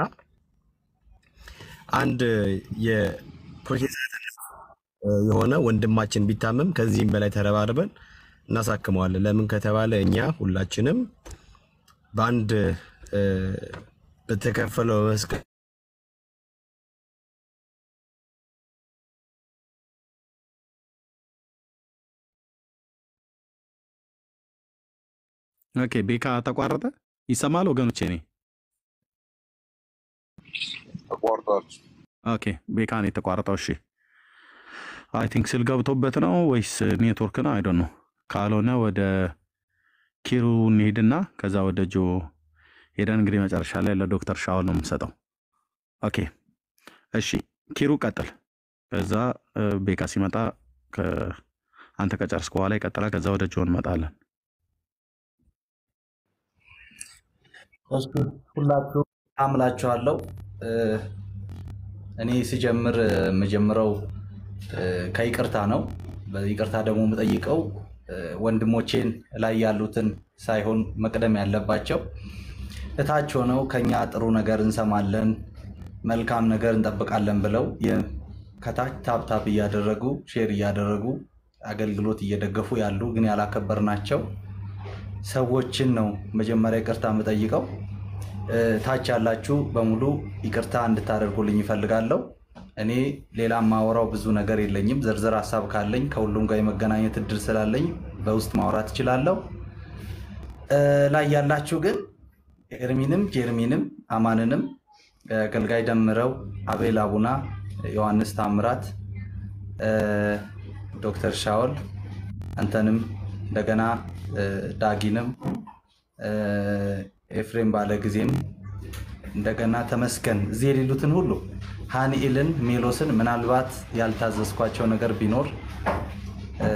አንድ የፕሮቴስታንት የሆነ ወንድማችን ቢታመም ከዚህም በላይ ተረባርበን እናሳክመዋለን። ለምን ከተባለ እኛ ሁላችንም በአንድ እ፣ በተከፈለው መስቀል
ኦኬ ቤካ ተቋረጠ። ይሰማል ወገኖቼ? እኔ
ተቋርጧል።
ኦኬ ቤካ ነው የተቋረጠው። እሺ አይ ቲንክ ስል ገብቶበት ነው ወይስ ኔትወርክ ነው? አይዶን ነው። ካልሆነ ወደ ኪሩ እንሄድና ከዛ ወደ ጆ ሄደን እንግዲህ መጨረሻ ላይ ለዶክተር ሻውል ነው የምሰጠው። ኦኬ እሺ ኪሩ ቀጥል። ከዛ እ፣ ቤካ ሲመጣ ከ- አንተ ከጨርስክ በኋላ ይቀጥላል። ከዛ ወደ ጆ እንመጣለን።
እሱ ሁላችሁ አምላችኋለሁ። እ፣ እኔ ሲጀምር እ፣ የምጀምረው እ፣ ከይቅርታ ነው። በይቅርታ ደግሞ የምጠይቀው እ፣ ወንድሞቼን ላይ ያሉትን ሳይሆን መቅደም ያለባቸው እታች ሆነው ከኛ ጥሩ ነገር እንሰማለን፣ መልካም ነገር እንጠብቃለን ብለው የ- ከታች ታብታብ እያደረጉ ሼር እያደረጉ አገልግሎት እየደገፉ ያሉ ግን ያላከበርናቸው ሰዎችን ነው መጀመሪያ ይቅርታ የምጠይቀው። እ፣ ታች ያላችሁ በሙሉ ይቅርታ እንድታደርጉልኝ ይፈልጋለሁ። እኔ ሌላ ማወራው ብዙ ነገር የለኝም። ዝርዝር ሀሳብ ካለኝ ከሁሉም ጋር የመገናኘት እድል ስላለኝ በውስጥ ማውራት እችላለሁ። እ፣ ላይ ያላችሁ ግን ኤርሚንም ጀርሚንም አማንንም እ፣ አገልጋይ ደምረው፣ አቤል አቡና፣ ዮሐንስ ታምራት እ፣ ዶክተር ሻውል አንተንም እንደገና እ፣ ዳጊንም እ፣ ኤፍሬም ባለ ጊዜም እንደገና ተመስገን እዚህ የሌሉትን ሁሉ ሃኒኤልን ሜሎስን ምናልባት ያልታዘዝኳቸው ነገር ቢኖር እ፣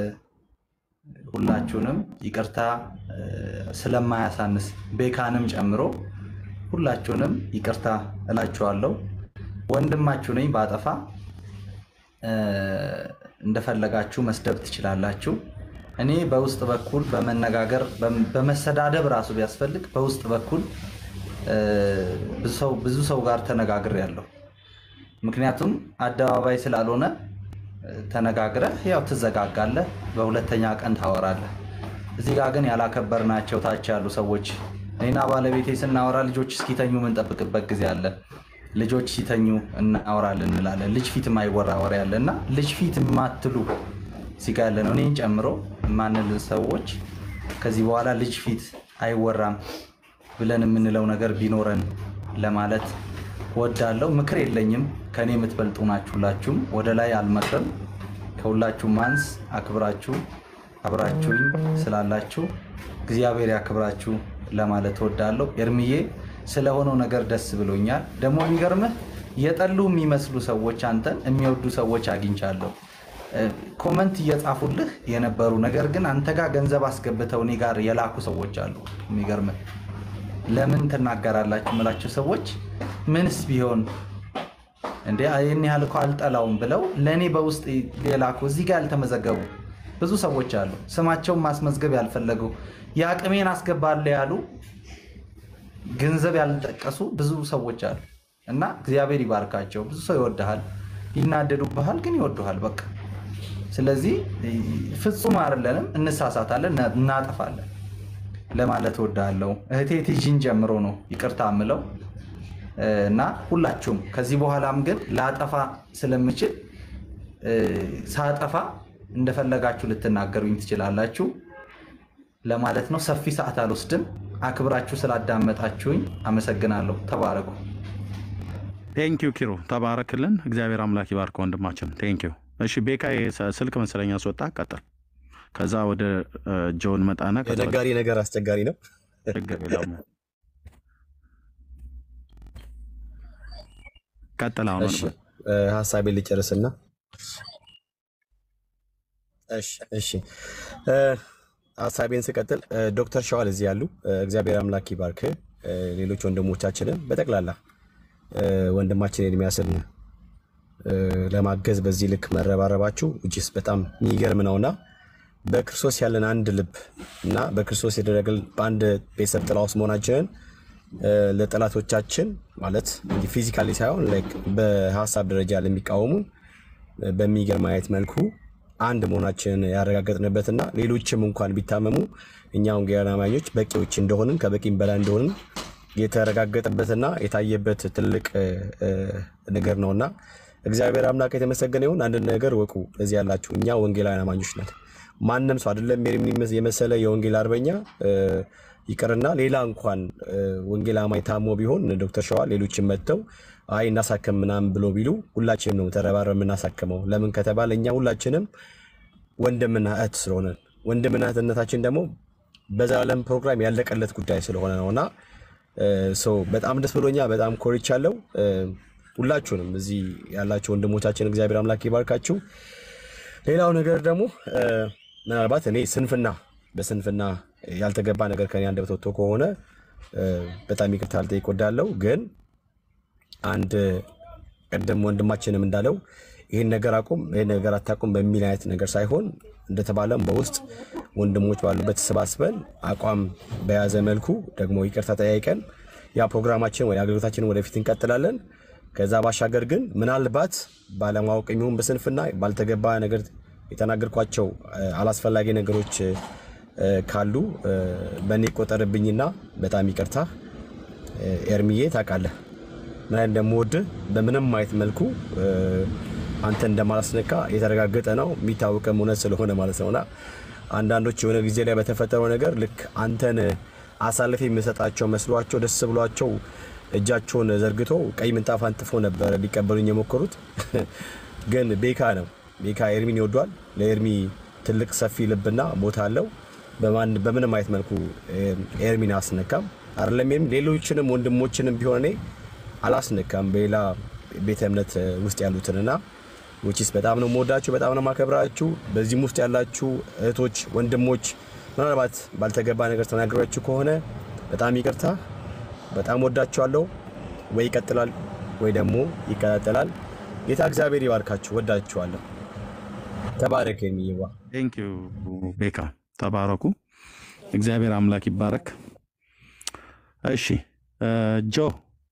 ሁላችሁንም ይቅርታ እ፣ ስለማያሳንስ ቤካንም ጨምሮ ሁላችሁንም ይቅርታ እላችኋለሁ። ወንድማችሁ ነኝ። ባጠፋ እ፣ እንደፈለጋችሁ መስደብ ትችላላችሁ። እኔ በውስጥ በኩል በመነጋገር በም- በመሰዳደብ ራሱ ቢያስፈልግ በውስጥ በኩል እ፣ ብዙ ሰው ብዙ ሰው ጋር ተነጋግሬያለሁ። ምክንያቱም አደባባይ ስላልሆነ እ፣ ተነጋግረህ ያው ትዘጋጋለህ፣ በሁለተኛ ቀን ታወራለህ። እዚህ ጋር ግን ያላከበርናቸው ታች ያሉ ሰዎች እኔና ባለቤቴ ስናወራ ልጆች እስኪተኙ የምንጠብቅበት ጊዜ አለ። ልጆች ሲተኙ እናወራለን እንላለን። ልጅ ፊት የማይወራ ወሬ አለ እና ልጅ ፊት የማትሉ እዚህ ጋ ያለ ነው እኔን ጨምሮ የማንል ሰዎች ከዚህ በኋላ ልጅ ፊት አይወራም ብለን የምንለው ነገር ቢኖረን ለማለት ወዳለው ምክር የለኝም። ከእኔ የምትበልጡ ናችሁ ሁላችሁም። ወደ ላይ አልመክርም። ከሁላችሁም ማንስ አክብራችሁ አብራችሁኝ ስላላችሁ እግዚአብሔር ያክብራችሁ ለማለት ወዳለሁ። ኤርምዬ ስለሆነው ነገር ደስ ብሎኛል። ደግሞ የሚገርምህ የጠሉ የሚመስሉ ሰዎች አንተን የሚወዱ ሰዎች አግኝቻለሁ። እ፣ ኮመንት እየጻፉልህ የነበሩ ነገር ግን አንተ ጋር ገንዘብ አስገብተው እኔ ጋር የላኩ ሰዎች አሉ። የሚገርምህ ለምን ትናገራላችሁ የምላችሁ ሰዎች ምንስ ቢሆን እንዴ ይህን ያህል እኮ አልጠላውም ብለው ለእኔ በውስጥ የላኩ እዚህ ጋር ያልተመዘገቡ ብዙ ሰዎች አሉ። ስማቸውን ማስመዝገብ ያልፈለጉ የአቅሜን አስገባለ ያሉ ገንዘብ ያልጠቀሱ ብዙ ሰዎች አሉ እና እግዚአብሔር ይባርካቸው። ብዙ ሰው ይወድሃል፣ ይናደዱብሃል፣ ግን ይወዱሃል። በቃ ስለዚህ ፍጹም አይደለንም፣ እንሳሳታለን፣ እና- እናጠፋለን ለማለት እወዳለሁ። እህቴ ቲጂን ጨምሮ ነው ይቅርታ የምለው እና ሁላችሁም ከዚህ በኋላም ግን ላጠፋ ስለምችል እ፣ ሳጠፋ እንደፈለጋችሁ ልትናገሩኝ ትችላላችሁ ለማለት ነው። ሰፊ ሰዓት አልወስድም። አክብራችሁ ስላዳመጣችሁኝ አመሰግናለሁ። ተባረኩ።
ቴንኪዩ ኪሮ ተባረክልን። እግዚአብሔር አምላክ ይባርክ ወንድማችን። ቴንኪዩ። እሺ ቤካ የስ- ስልክ መሰለኝ አስወጣ፣ ቀጥል። ከዛ ወደ እ፣ ጆን መጣና ከዛ ወደ
የነጋሪ ነገር አስቸጋሪ ነው።
ችግር የለውም። ቀጥል አሁን
እሺ
ወደ
እ፣ ሀሳቤን ልጨርስና እሺ እሺ እ፣ ሀሳቤን ስቀጥል እ፣ ዶክተር ሸዋል እዚህ ያሉ እ፣ እግዚአብሔር አምላክ ይባርክ። እ፣ ሌሎች ወንድሞቻችንን በጠቅላላ እ፣ ወንድማችን ኤርሚያስን እ፣ ለማገዝ በዚህ ልክ መረባረባችሁ እጅስ በጣም የሚገርም ነውና በክርስቶስ ያለን አንድ ልብ እና በክርስቶስ የተደረገልን በአንድ ቤተሰብ ጥላ ውስጥ መሆናችንን እ፣ ለጠላቶቻችን ማለት እንዲህ ፊዚካሊ ሳይሆን ላይክ በሀሳብ ደረጃ ለሚቃወሙን እ፣ በሚገርም አይነት መልኩ አንድ መሆናችንን ያረጋገጥንበትና ሌሎችም እንኳን ቢታመሙ እኛ ወንጌላውያን አማኞች በቂዎች እንደሆንን ከበቂም በላይ እንደሆንን የተረጋገጠበትና የታየበት ትልቅ እ፣ እ፣ ነገር ነውና እግዚአብሔር አምላክ የተመሰገነ ይሁን። አንድ ነገር ወቁ፣ እዚህ ያላችሁ እኛ ወንጌላውያን አማኞች ነን። ማንም ሰው አይደለም ኤርሚን የመሰለ የወንጌል አርበኛ እ፣ ይቅርና ሌላ እንኳን እ፣ ወንጌል አማኝ ታሞ ቢሆን እነ ዶክተር ሸዋል ሌሎችን መጥተው አይ እናሳከም ምናምን ብሎ ቢሉ ሁላችንም ነው ተረባረ የምናሳክመው። ለምን ከተባለ እኛ ሁላችንም ወንድምና እህት ስለሆነ ወንድምና እህትነታችን ደግሞ በዘላለም ፕሮግራም ያለቀለት ጉዳይ ስለሆነ ነውና ሰው በጣም ደስ ብሎኛ በጣም ኮርቻለሁ። እ፣ ሁላችሁንም እዚህ ያላችሁ ወንድሞቻችን እግዚአብሔር አምላክ ይባርካችሁ። ሌላው ነገር ደግሞ እ፣ ምናልባት እኔ ስንፍና በስንፍና ያልተገባ ነገር ከኔ አንደበት ወጥቶ ከሆነ እ፣ በጣም ይቅርታ ልጠይቅ እወዳለሁ። ግን አንድ ቀደም ወንድማችንም እንዳለው ይህን ነገር አቁም፣ ይህን ነገር አታቁም በሚል አይነት ነገር ሳይሆን እንደተባለም በውስጥ ወንድሞች ባሉበት ተሰባስበን አቋም በያዘ መልኩ ደግሞ ይቅርታ ጠያይቀን ያ ፕሮግራማችን ወይ አገልግሎታችንን ወደፊት እንቀጥላለን። ከዛ ባሻገር ግን ምናልባት ባለማወቅ የሚሆን በስንፍና ባልተገባ ነገር የተናገርኳቸው እ፣ አላስፈላጊ ነገሮች እ፣ ካሉ እ፣ በእኔ ቆጠርብኝና በጣም ይቅርታ እ፣ ኤርሚዬ ታውቃለህ ምን አይነት እንደምወድህ በምንም አይነት መልኩ እ፣ አንተ እንደማላስነካ የተረጋገጠ ነው የሚታወቅም እውነት ስለሆነ ማለት ነውና አንዳንዶች የሆነ ጊዜ ላይ በተፈጠረው ነገር ልክ አንተን አሳልፌ የምሰጣቸው መስሏቸው ደስ ብሏቸው እጃቸውን ዘርግቶ ቀይ ምንጣፍ አንጥፎ ነበረ ሊቀበሉኝ የሞከሩት ግን ቤካ ነው ቤካ ኤርሚን ይወዷል። ለኤርሚ ትልቅ ሰፊ ልብና ቦታ አለው። በማን በምንም አይነት መልኩ ኤርሚን አስነካም አይደለም። ኤርሚ ሌሎችንም ወንድሞችንም ቢሆን እኔ አላስነካም በሌላ ቤተ እምነት ውስጥ ያሉትንና ውጪስ በጣም ነው የምወዳችሁ፣ በጣም ነው የማከብራችሁ። በዚህም ውስጥ ያላችሁ እህቶች፣ ወንድሞች ምናልባት ባልተገባ ነገር ተናግሯችሁ ከሆነ በጣም ይቅርታ። በጣም ወዳችኋለሁ። ወይ ይቀጥላል ወይ ደግሞ ይቀጣጠላል። ጌታ እግዚአብሔር ይባርካችሁ። ወዳችኋለሁ። ተባረክ የሚይዋ
ቴንክ ዩ ቤካ፣ ተባረኩ። እግዚአብሔር አምላክ ይባረክ። እሺ ጆ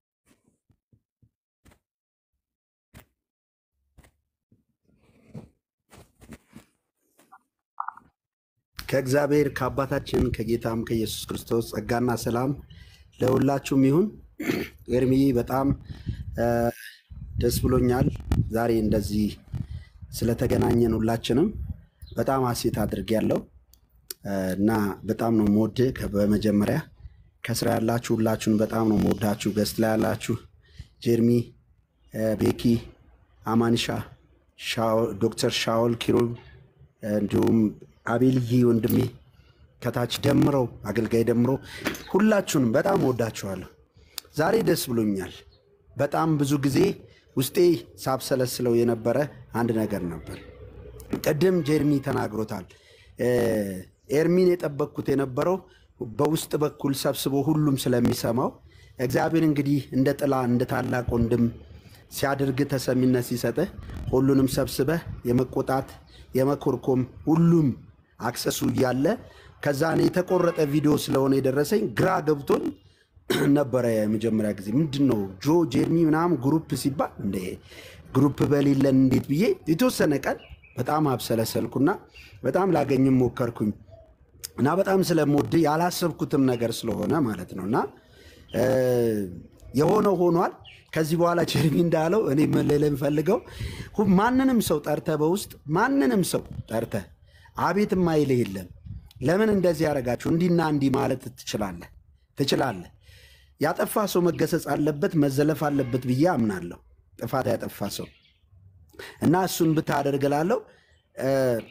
ከእግዚአብሔር ከአባታችን ከጌታም ከኢየሱስ ክርስቶስ ጸጋና ሰላም ለሁላችሁም ይሁን። ኤርሚ በጣም እ፣ ደስ ብሎኛል ዛሬ እንደዚህ ስለተገናኘን ሁላችንም በጣም ሀሴት አድርጌያለሁ እ፣ እና በጣም ነው የምወድህ። ከ- በመጀመሪያ ከስራ ያላችሁ ሁላችሁን በጣም ነው የምወዳችሁ። ገስት ላይ ያላችሁ ጀርሚ፣ እ፣ ቤኪ፣ አማንሻ፣ ሻው- ዶክተር ሻውል ኪሩብ እንዲሁም አቤልዬ ወንድሜ ከታች ደምረው አገልጋይ ደምረው ሁላችሁንም በጣም ወዳችኋለሁ። ዛሬ ደስ ብሎኛል። በጣም ብዙ ጊዜ ውስጤ ሳብሰለስለው የነበረ አንድ ነገር ነበር። ቅድም ጀርሚ ተናግሮታል። እ፣ ኤርሚን የጠበቅኩት የነበረው በውስጥ በኩል ሰብስቦ ሁሉም ስለሚሰማው እግዚአብሔር እንግዲህ እንደ ጥላ እንደ ታላቅ ወንድም ሲያደርግ ተሰሚነት ሲሰጥህ ሁሉንም ሰብስበህ የመቆጣት የመኮርኮም ሁሉም አክሰሱ እያለ ከዛ እኔ የተቆረጠ ቪዲዮ ስለሆነ የደረሰኝ ግራ ገብቶኝ ነበረ። የመጀመሪያ ጊዜ ምንድን ነው ጆ ጄርሚ ምናምን ግሩፕ ሲባል እንደ ግሩፕ በሌለን እንዴት ብዬ የተወሰነ ቀን በጣም አብሰለሰልኩና በጣም ላገኝም ሞከርኩኝ እና በጣም ስለምወድ ያላሰብኩትም ነገር ስለሆነ ማለት ነው እና እ፣ የሆነው ሆኗል። ከዚህ በኋላ ጀርሚ እንዳለው እኔ መለለ የምፈልገው ሁ- ማንንም ሰው ጠርተ በውስጥ ማንንም ሰው ጠርተ አቤት ማይልህ የለም። ለምን እንደዚህ ያደረጋችሁ እንዲና እንዲህ ማለት ትችላለህ ትችላለህ። ያጠፋ ሰው መገሰጽ አለበት መዘለፍ አለበት ብዬ አምናለሁ። ጥፋት ያጠፋ ሰው እና እሱን ብታደርግ እላለሁ። እ፣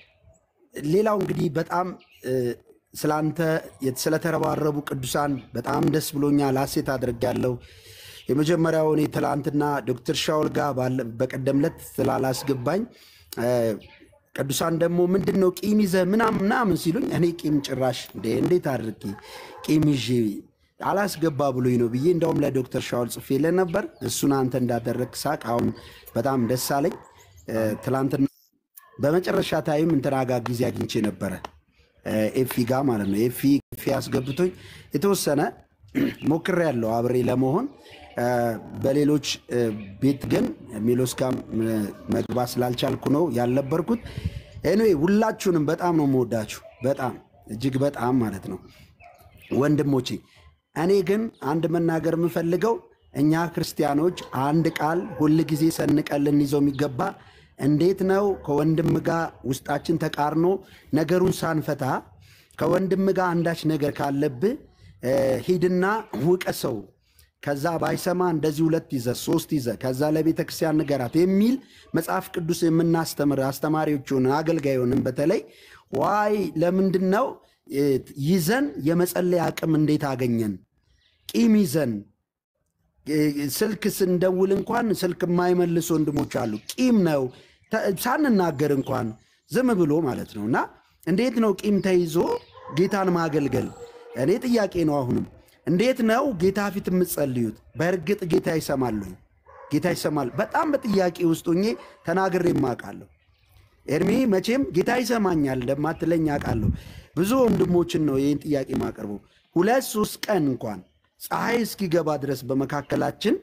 ሌላው እንግዲህ በጣም እ፣ ስላንተ የት- ስለተረባረቡ ቅዱሳን በጣም ደስ ብሎኛል፣ ሐሴት አድርጌያለሁ። የመጀመሪያው እኔ ትላንትና ዶክተር ሻውል ጋር ባለ- በቀደም ዕለት ስላላስገባኝ እ፣ ቅዱሳን ደግሞ ምንድን ነው ቂም ይዘህ ምናምን ምናምን ሲሉኝ እኔ ቂም ጭራሽ እንዴ እንዴት አድርጌ ቂም ይዤ አላስገባ ብሎኝ ነው ብዬ እንደውም ለዶክተር ሻውል ጽፌልህ ነበር። እሱን አንተ እንዳደረግ ሳቅ አሁን በጣም ደስ አለኝ። እ፣ ትላንትና በመጨረሻ ታይም እንትና ጋር ጊዜ አግኝቼ ነበረ እ፣ ኤፊ ጋር ማለት ነው። ኤፊ ኤፊ አስገብቶኝ የተወሰነ ሞክሬያለሁ አብሬ ለመሆን እ፣ በሌሎች እ፣ ቤት ግን ሜሎስ ጋር እ፣ መግባት ስላልቻልኩ ነው ያልነበርኩት። ኤኒዌይ ሁላችሁንም በጣም ነው የምወዳችሁ፣ በጣም እጅግ በጣም ማለት ነው ወንድሞቼ። እኔ ግን አንድ መናገር የምፈልገው እኛ ክርስቲያኖች አንድ ቃል ሁል ጊዜ ሰንቀን ልንይዘው የሚገባ እንዴት ነው ከወንድም ጋር ውስጣችን ተቃርኖ ነገሩን ሳንፈታ ከወንድም ጋር አንዳች ነገር ካለብህ እ፣ ሂድና ውቀሰው ከዛ ባይሰማ እንደዚህ ሁለት ይዘ ሶስት ይዘ ከዛ ለቤተ ክርስቲያን ንገራት የሚል መጽሐፍ ቅዱስ የምናስተምር አስተማሪዎች ሆንን አገልጋይ ሆንን በተለይ ዋይ ለምንድን ነው እ፣ ይዘን የመጸለይ አቅም እንዴት አገኘን? ቂም ይዘን እ፣ ስልክ ስንደውል እንኳን ስልክ የማይመልሱ ወንድሞች አሉ። ቂም ነው ተ- ሳንናገር እንኳን ዝም ብሎ ማለት ነው። እና እንዴት ነው ቂም ተይዞ ጌታን ማገልገል? እኔ ጥያቄ ነው አሁንም እንዴት ነው ጌታ ፊት የምትጸልዩት? በእርግጥ ጌታ ይሰማል ወይ? ጌታ ይሰማል? በጣም በጥያቄ ውስጥ ሆኜ ተናግሬ አውቃለሁ። ኤርሚ መቼም ጌታ ይሰማኛል እንደማትለኝ አውቃለሁ። ብዙ ወንድሞችን ነው ይህን ጥያቄ ማቀርበው። ሁለት ሶስት ቀን እንኳን ፀሐይ እስኪገባ ድረስ በመካከላችን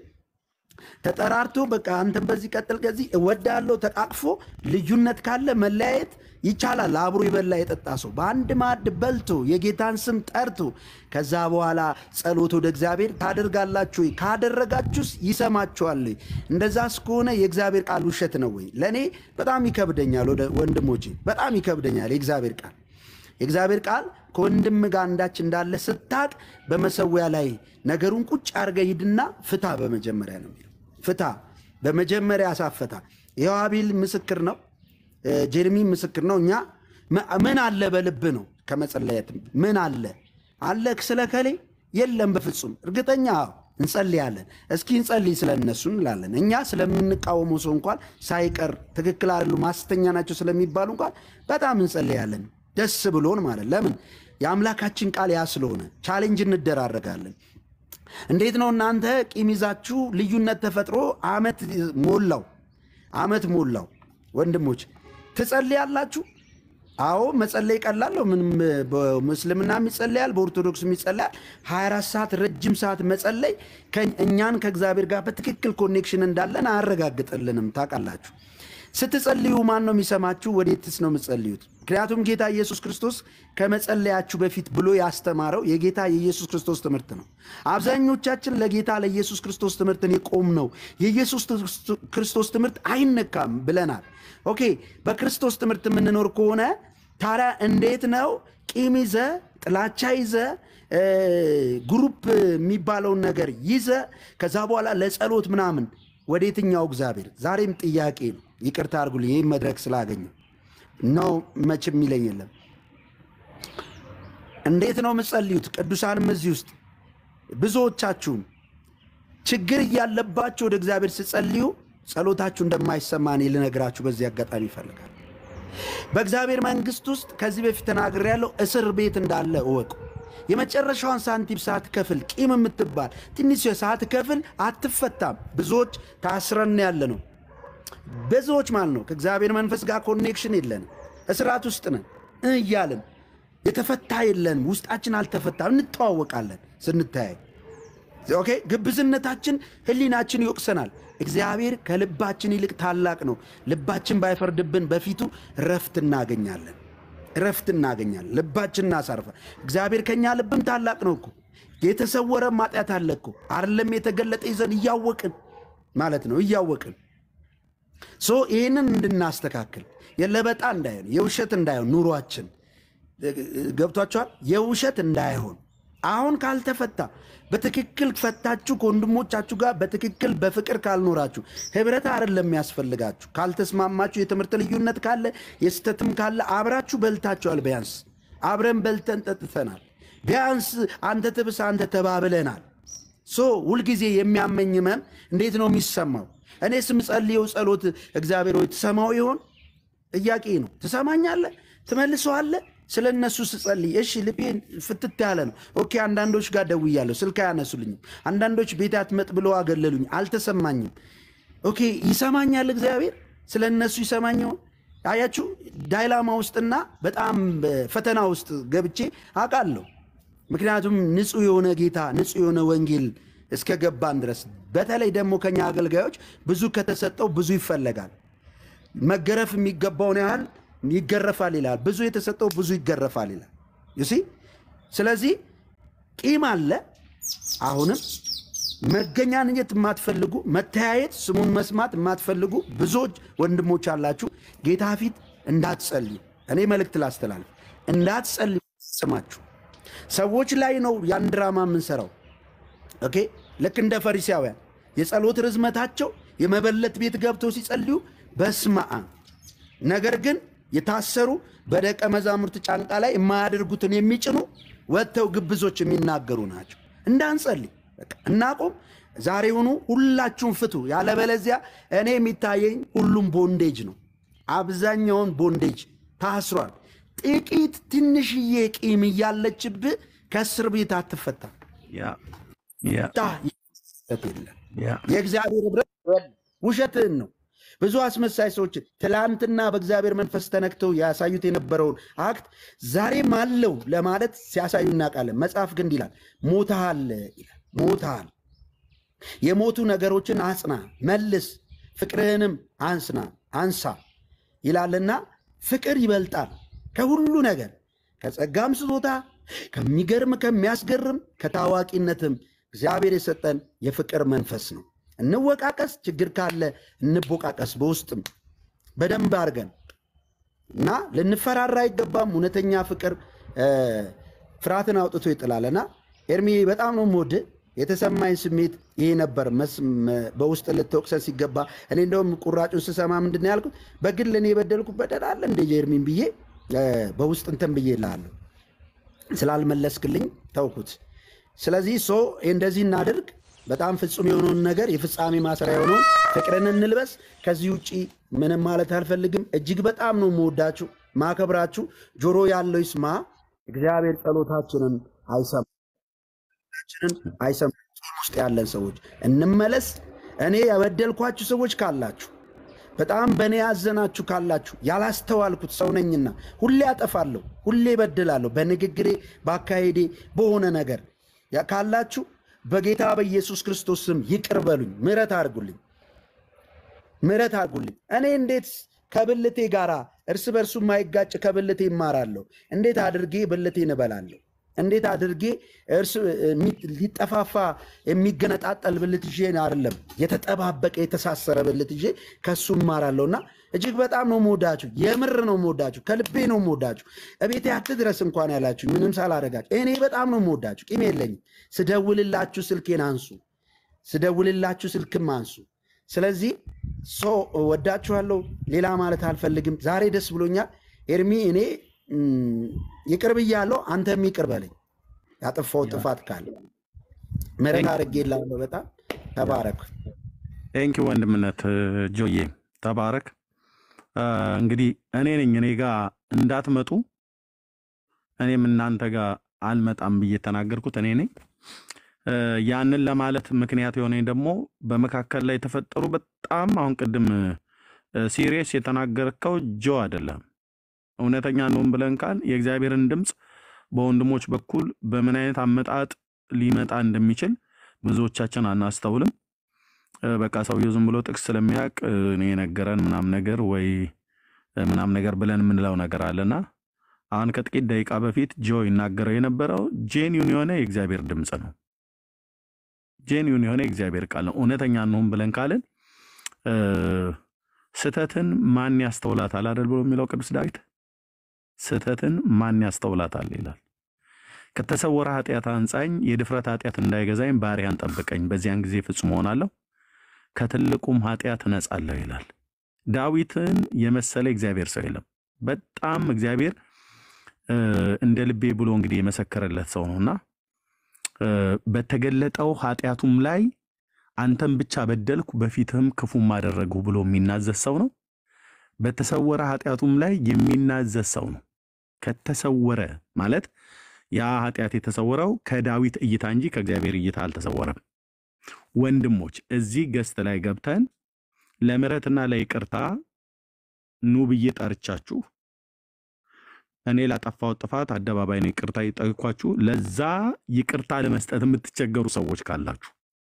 ተጠራርቶ በቃ አንተን በዚህ ቀጥል ከዚህ እወዳለሁ ተቃቅፎ ልዩነት ካለ መለያየት ይቻላል። አብሮ የበላ የጠጣ ሰው በአንድ ማዕድ በልቶ የጌታን ስም ጠርቶ ከዛ በኋላ ጸሎት ወደ እግዚአብሔር ታደርጋላችሁ ወይ? ካደረጋችሁስ ይሰማችኋል ወይ? እንደዛ እስከሆነ የእግዚአብሔር ቃል ውሸት ነው ወይ? ለእኔ በጣም ይከብደኛል ወደ ወንድሞቼ፣ በጣም ይከብደኛል የእግዚአብሔር ቃል የእግዚአብሔር ቃል ከወንድም ጋር አንዳች እንዳለ ስታቅ በመሰዊያ ላይ ነገሩን ቁጭ አድርገህ ሂድና ፍታ። በመጀመሪያ ነው የሚለው ፍታ፣ በመጀመሪያ አሳፈታ። ይኸው አቤል ምስክር ነው።
እ፣ ጀርሚ ምስክር ነው። እኛ መ- ምን አለ በልብ ነው ከመጸለየት ምን አለ አለ ስለ ከሌ የለም በፍጹም እርግጠኛ አዎ፣ እንጸልያለን። እስኪ እንጸልይ ስለ እነሱ እንላለን። እኛ ስለምንቃወመው ሰው እንኳን ሳይቀር ትክክል አይደሉ ማስተኛ ናቸው ስለሚባሉ እንኳን በጣም እንጸልያለን፣ ደስ ብሎን ማለት ለምን የአምላካችን ቃል ያ ስለሆነ ቻሌንጅ እንደራረጋለን። እንዴት ነው እናንተ ቂም ይዛችሁ ልዩነት ተፈጥሮ አመት ሞላው አመት ሞላው ወንድሞች ትጸልያላችሁ? አዎ መጸለይ ቀላል ነው። ምንም በምስልምናም ይጸለያል፣ በኦርቶዶክስም ይጸለያል። 24 ሰዓት ረጅም ሰዓት መጸለይ ከ- እኛን ከእግዚአብሔር ጋር በትክክል ኮኔክሽን እንዳለን አያረጋግጥልንም። ታውቃላችሁ። ስትጸልዩ ማን ነው የሚሰማችሁ? ወዴትስ ነው የምትጸልዩት? ምክንያቱም ጌታ ኢየሱስ ክርስቶስ ከመጸለያችሁ በፊት ብሎ ያስተማረው የጌታ የኢየሱስ ክርስቶስ ትምህርት ነው። አብዛኞቻችን ለጌታ ለኢየሱስ ክርስቶስ ትምህርት እኔ ቆም ነው የኢየሱስ ክርስቶስ ትምህርት አይነካም ብለናል። ኦኬ፣ በክርስቶስ ትምህርት የምንኖር ከሆነ ታዲያ እንዴት ነው ቂም ይዘ ጥላቻ ይዘ እ፣ ግሩፕ የሚባለውን ነገር ይዘ ከዛ በኋላ ለጸሎት ምናምን ወደ የትኛው እግዚአብሔር? ዛሬም ጥያቄ ነው። ይቅርታ አድርጉልኝ ይህ መድረክ ስላገኘው ነው መቼም የሚለኝ የለም። እንዴት ነው የምጸልዩት? ቅዱሳንም እዚህ ውስጥ ብዙዎቻችሁም ችግር እያለባችሁ ወደ እግዚአብሔር ስጸልዩ ጸሎታችሁ እንደማይሰማ እኔ ልነግራችሁ በዚህ አጋጣሚ ይፈልጋል። በእግዚአብሔር መንግሥት ውስጥ ከዚህ በፊት ተናግሬያለሁ፣ እስር ቤት እንዳለ እወቁ። የመጨረሻዋን ሳንቲም ሳትከፍል ቂም የምትባል ትንሽ ሳትከፍል አትፈታም። ብዙዎች ታስረን ያለ ነው። ብዙዎች ማለት ነው ከእግዚአብሔር መንፈስ ጋር ኮኔክሽን የለንም። እስራት ውስጥ ነን እያልን የተፈታ የለንም። ውስጣችን አልተፈታም። እንተዋወቃለን ስንተያይ ኦኬ ግብዝነታችን ህሊናችን ይወቅሰናል። እግዚአብሔር ከልባችን ይልቅ ታላቅ ነው። ልባችን ባይፈርድብን በፊቱ ረፍት እናገኛለን። ረፍት እናገኛለን። ልባችን እናሳርፈ እግዚአብሔር ከኛ ልብም ታላቅ ነው እኮ የተሰወረ ማጥያት አለ እኮ አይደለም የተገለጠ ይዘን እያወቅን ማለት ነው እያወቅን ሶ ይህንን እንድናስተካክል የለበጣ እንዳይሆን የውሸት እንዳይሆን ኑሯችን ገብቷቸዋል። የውሸት እንዳይሆን አሁን ካልተፈታ በትክክል ፈታችሁ ከወንድሞቻችሁ ጋር በትክክል በፍቅር ካልኖራችሁ ህብረት አይደለም የሚያስፈልጋችሁ። ካልተስማማችሁ የትምህርት ልዩነት ካለ የስተትም ካለ አብራችሁ በልታችኋል። ቢያንስ አብረን በልተን ጠጥተናል። ቢያንስ አንተ ትብስ አንተ ተባብለናል። ሶ ሁልጊዜ የሚያመኝ ህመም እንዴት ነው የሚሰማው? እኔ ስምጸልየው ጸሎት እግዚአብሔር ሆይ ትሰማው ይሆን? ጥያቄ ነው። ትሰማኛለህ? ትመልሰዋለህ? ስለ እነሱ ስጸልይ እሺ ልቤን ፍትት ያለ ነው። ኦኬ አንዳንዶች ጋር ደውያለሁ፣ ስልክ አያነሱልኝም። አንዳንዶች ቤት አትመጥ ብለው አገለሉኝ፣ አልተሰማኝም። ኦኬ ይሰማኛል እግዚአብሔር ስለ እነሱ ይሰማኝ ይሆን? አያችሁ ዳይላማ ውስጥና በጣም ፈተና ውስጥ ገብቼ አውቃለሁ። ምክንያቱም ንጹሕ የሆነ ጌታ ንጹሕ የሆነ ወንጌል እስከ ገባን ድረስ በተለይ ደግሞ ከኛ አገልጋዮች ብዙ ከተሰጠው ብዙ ይፈለጋል። መገረፍ የሚገባውን ያህል ይገረፋል ይላል። ብዙ የተሰጠው ብዙ ይገረፋል ይላል። ዩሲ ስለዚህ ቂም አለ። አሁንም መገናኘት የማትፈልጉ መተያየት፣ ስሙን መስማት የማትፈልጉ ብዙዎች ወንድሞች አላችሁ። ጌታ ፊት እንዳትጸልዩ እኔ መልእክት ላስተላልፍ፣ እንዳትጸልዩ ስማችሁ ሰዎች ላይ ነው ያን ድራማ የምንሰራው። ኦኬ ልክ እንደ ፈሪሳውያን የጸሎት ርዝመታቸው የመበለት ቤት ገብተው ሲጸልዩ በስመ አብ ነገር ግን የታሰሩ በደቀ መዛሙርት ጫንቃ ላይ የማያደርጉትን የሚጭኑ ወጥተው ግብዞች የሚናገሩ ናቸው። እንዳንጸልይ በቃ እናቁም። ዛሬውኑ ሁላችሁም ፍቱ። ያለበለዚያ እኔ የሚታየኝ ሁሉም ቦንዴጅ ነው። አብዛኛውን ቦንዴጅ ታስሯል። ጥቂት ትንሽዬ ቂም እያለችብህ ከእስር ቤት አትፈታም። የለም የእግዚአብሔር ህብረት ውሸትህን ነው። ብዙ አስመሳይ ሰዎች ትላንትና በእግዚአብሔር መንፈስ ተነክተው ያሳዩት የነበረውን አክት ዛሬም አለው ለማለት ሲያሳዩ እናውቃለን። መጽሐፍ ግን ይላል ሞተሃል ይላል ሞተሃል። የሞቱ ነገሮችን አጽና፣ መልስ፣ ፍቅርህንም አንስና አንሳ ይላልና ፍቅር ይበልጣል ከሁሉ ነገር ከጸጋም ስጦታ ከሚገርም ከሚያስገርም ከታዋቂነትም እግዚአብሔር የሰጠን የፍቅር መንፈስ ነው። እንወቃቀስ፣ ችግር ካለ እንቦቃቀስ፣ በውስጥም በደንብ አድርገን እና ልንፈራራ አይገባም። እውነተኛ ፍቅር ፍርሃትን አውጥቶ ይጥላልና ኤርሚ በጣም ነው የምወድህ። የተሰማኝ ስሜት ይሄ ነበር። መስ- መ- በውስጥ ልትወቅሰን ሲገባ እኔ እንደውም ቁራጩን ስሰማ ምንድን ነው ያልኩት? በግል እኔ የበደልኩት በደል አለ እንደ ጀርሚን ብዬ እ፣ በውስጥ እንትን ብዬ እልሃለሁ። ስላልመለስክልኝ ተውኩት። ስለዚህ ሶ እንደዚህ እናድርግ። በጣም ፍጹም የሆነውን ነገር የፍጻሜ ማሰሪያ የሆነውን ፍቅርን እንልበስ። ከዚህ ውጭ ምንም ማለት አልፈልግም። እጅግ በጣም ነው የምወዳችሁ ማከብራችሁ። ጆሮ ያለው ይስማ። እግዚአብሔር ጸሎታችንን አይሰማ ችንን አይሰማ። ጾም ውስጥ ያለን ሰዎች እንመለስ። እኔ የበደልኳችሁ ሰዎች ካላችሁ በጣም በእኔ ያዘናችሁ ካላችሁ ያላስተዋልኩት ሰው ነኝና ሁሌ አጠፋለሁ፣ ሁሌ በድላለሁ፣ በንግግሬ፣ በአካሄዴ፣ በሆነ ነገር ያ- ካላችሁ በጌታ በኢየሱስ ክርስቶስ ስም ይቅር በሉኝ፣ ምሕረት አድርጉልኝ፣ ምሕረት አድርጉልኝ። እኔ እንዴት ከብልቴ ጋር እርስ በርሱ የማይጋጭ ከብልቴ ይማራለሁ? እንዴት አድርጌ ብልቴን እበላለሁ? እንዴት አድርጌ እርስ የሚ- ሊጠፋፋ የሚገነጣጠል ብልት ይዤ አይደለም የተጠባበቀ የተሳሰረ ብልት ይዤ ከሱ እማራለሁ። እና እጅግ በጣም ነው መወዳችሁ፣ የምር ነው መወዳችሁ፣ ከልቤ ነው መወዳችሁ። እቤቴ አትድረስ እንኳን ያላችሁ ምንም ሳላደርጋችሁ እኔ በጣም ነው መወዳችሁ። ቂም የለኝም። ስደውልላችሁ ስልኬን አንሱ፣ ስደውልላችሁ ስልክም አንሱ። ስለዚህ ሰው ወዳችኋለሁ። ሌላ ማለት አልፈልግም። ዛሬ ደስ ብሎኛል። ኤርሚ እኔ ም፣ ይቅር ብያለሁ። አንተም ይቅር በለኝ ያጠፋው ጥፋት ካለ ምሕረት አድርጌልሃለሁ። በጣም ተባረክ።
ቴንኪ ወንድምነት ጆዬ ተባረክ። አ፣ እንግዲህ እኔ ነኝ እኔ ጋር እንዳትመጡ እኔም እናንተ ጋር አልመጣም ብዬ የተናገርኩት እኔ ነኝ። እ፣ ያንን ለማለት ምክንያት የሆነኝ ደግሞ በመካከል ላይ የተፈጠሩ በጣም አሁን ቅድም ሲሪየስ የተናገርከው ጆ አይደለም። እውነተኛ ነውን ብለን ካል የእግዚአብሔርን ድምፅ በወንድሞች በኩል በምን አይነት አመጣጥ ሊመጣ እንደሚችል ብዙዎቻችን አናስተውልም። እ፣ በቃ ሰውየው ዝም ብሎ ጥቅስ ስለሚያውቅ እ፣ እኔ የነገረን ምናምን ነገር ወይ እ፣ ምናምን ነገር ብለን የምንለው ነገር አለና አሁን ከጥቂት ደቂቃ በፊት ጆ ይናገረው የነበረው ጄኒውን የሆነ የእግዚአብሔር ድምፅ ነው። ጄኒውን የሆነ የእግዚአብሔር ቃል ነው። እውነተኛ እንሁን ብለን ካልን እ፣ ስህተትን ማን ያስተውላታል አይደል ብሎ የሚለው ቅዱስ ዳዊት ስህተትን ማን ያስተውላታል ይላል። ከተሰወረ ኃጢአት አንጻኝ፣ የድፍረት ኃጢአት እንዳይገዛኝ ባሪያን ጠብቀኝ፣ በዚያን ጊዜ ፍጹም እሆናለሁ፣ ከትልቁም ኃጢአት እነጻለሁ ይላል። ዳዊትን የመሰለ እግዚአብሔር ሰው የለም። በጣም እግዚአብሔር እ፣ እንደ ልቤ ብሎ እንግዲህ የመሰከረለት ሰው ነውና እ፣ በተገለጠው ኃጢአቱም ላይ አንተም ብቻ በደልኩ በፊትህም ክፉም አደረግሁ ብሎ የሚናዘዝ ሰው ነው። በተሰወረ ኃጢአቱም ላይ የሚናዘዝ ሰው ነው። ከተሰወረ ማለት ያ ኃጢአት የተሰወረው ከዳዊት እይታ እንጂ ከእግዚአብሔር እይታ አልተሰወረም። ወንድሞች እዚህ ገስት ላይ ገብተን ለምሕረትና ለይቅርታ ኑ ብዬ ጠርቻችሁ እኔ ላጠፋው ጥፋት አደባባይ ነው ይቅርታ የጠየኳችሁ። ለዛ ይቅርታ ለመስጠት የምትቸገሩ ሰዎች ካላችሁ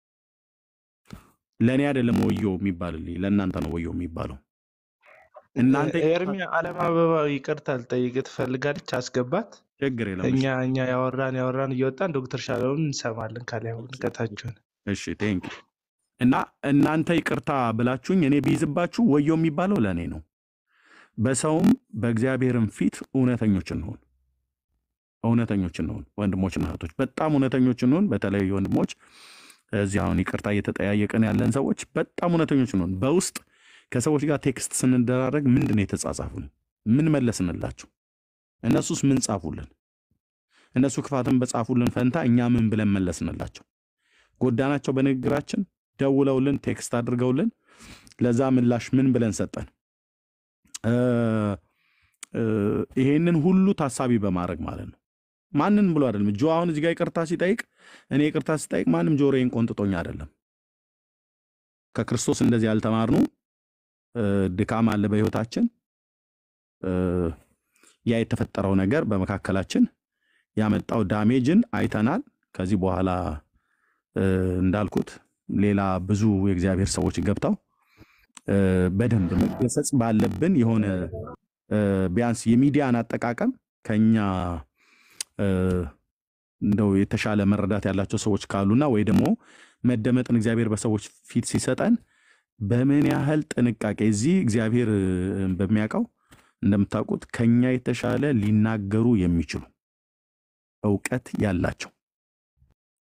ለእኔ አይደለም ወዮ የሚባልልኝ ለእናንተ ነው ወዮ የሚባለው። እናንተ
ኤርሚ አለም አበባ ይቅርታ ልጠይቅ ትፈልጋለች። አስገባት።
ችግር የለም።
እኛ እኛ ያወራን ያወራን እየወጣን ዶክተር ሻለውን እንሰማለን። ከላይ አሁን ቀታችሁን
እሺ ቴንክ እና እናንተ ይቅርታ ብላችሁኝ እኔ ቢይዝባችሁ ወዮ የሚባለው ለእኔ ነው። በሰውም በእግዚአብሔርም ፊት እውነተኞች እንሆን እውነተኞች እንሆን ወንድሞችና እህቶች፣ በጣም እውነተኞች እንሆን። በተለይ ወንድሞች እዚህ አሁን ይቅርታ እየተጠያየቅን ያለን ሰዎች በጣም እውነተኞች እንሆን። በውስጥ ከሰዎች ጋር ቴክስት ስንደራረግ ምንድን ነው የተጻጻፉን? ምን መለስንላቸው? እነሱስ ምን ጻፉልን? እነሱ ክፋትን በጻፉልን ፈንታ እኛ ምን ብለን መለስንላቸው? ጎዳናቸው በንግግራችን? ደውለውልን ቴክስት አድርገውልን ለዛ ምላሽ ምን ብለን ሰጠን? እ፣ እ፣ ይሄንን ሁሉ ታሳቢ በማድረግ ማለት ነው። ማንን ብሎ አይደለም። ጆ አሁን እዚህ ጋር ይቅርታ ሲጠይቅ እኔ ይቅርታ ሲጠይቅ ማንም ጆሮዬን ቆንጥጦኝ አይደለም። ከክርስቶስ እንደዚህ ያልተማርነው እ፣ ድካም አለ በህይወታችን እ፣ ያ የተፈጠረው ነገር በመካከላችን ያመጣው ዳሜጅን አይተናል። ከዚህ በኋላ እ፣ እንዳልኩት ሌላ ብዙ የእግዚአብሔር ሰዎች ገብተው እ፣ በደንብ መገሰጽ ባለብን የሆነ እ፣ ቢያንስ የሚዲያን አጠቃቀም ከኛ እ፣ እንደው የተሻለ መረዳት ያላቸው ሰዎች ካሉና ወይ ደግሞ መደመጥን እግዚአብሔር በሰዎች ፊት ሲሰጠን በምን ያህል ጥንቃቄ እዚህ እግዚአብሔር እ፣ በሚያውቀው እንደምታውቁት ከኛ የተሻለ ሊናገሩ የሚችሉ እውቀት ያላቸው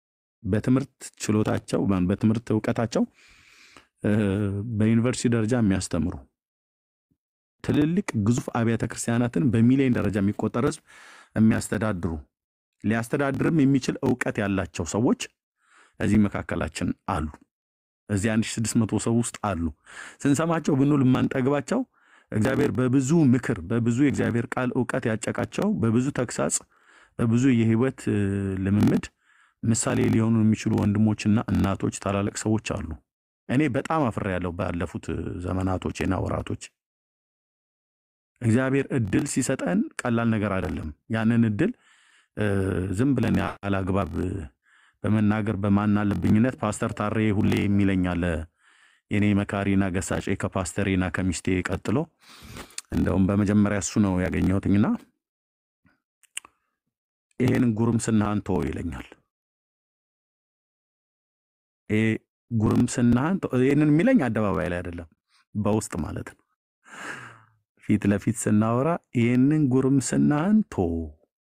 በትምህርት ችሎታቸው በትምህርት እውቀታቸው እ፣ በዩኒቨርሲቲ ደረጃ የሚያስተምሩ ትልልቅ ግዙፍ አብያተ ክርስቲያናትን በሚሊዮን ደረጃ የሚቆጠር ህዝብ የሚያስተዳድሩ ሊያስተዳድርም የሚችል እውቀት ያላቸው ሰዎች እዚህ መካከላችን አሉ። እዚህ 1600 ሰው ውስጥ አሉ። ስንሰማቸው ብንውል የማንጠግባቸው እግዚአብሔር በብዙ ምክር በብዙ የእግዚአብሔር ቃል እውቀት ያጨቃቸው በብዙ ተግሳጽ በብዙ የህይወት እ፣ ልምምድ ምሳሌ ሊሆኑ የሚችሉ ወንድሞችና እናቶች ታላላቅ ሰዎች አሉ። እኔ በጣም አፍሬያለሁ ባለፉት እ፣ ዘመናቶቼና ወራቶች። እግዚአብሔር እድል ሲሰጠን ቀላል ነገር አይደለም። ያንን እድል እ፣ ዝም ብለን ያለ አግባብ እ፣ በመናገር በማናለብኝነት ፓስተር ታሬ ሁሌ የሚለኛል የኔ መካሪና ገሳጬ ከፓስተሬና ከሚስቴ ቀጥሎ እንደውም በመጀመሪያ እሱ ነው ያገኘሁትኝና ይሄን ጉርምስናህን ተወው ይለኛል። ይሄ ጉርምስናህን ተወው። ይህንን የሚለኝ አደባባይ ላይ አይደለም፣ በውስጥ ማለት ነው። ፊት ለፊት ስናወራ ይህንን ጉርምስናህን ተወው።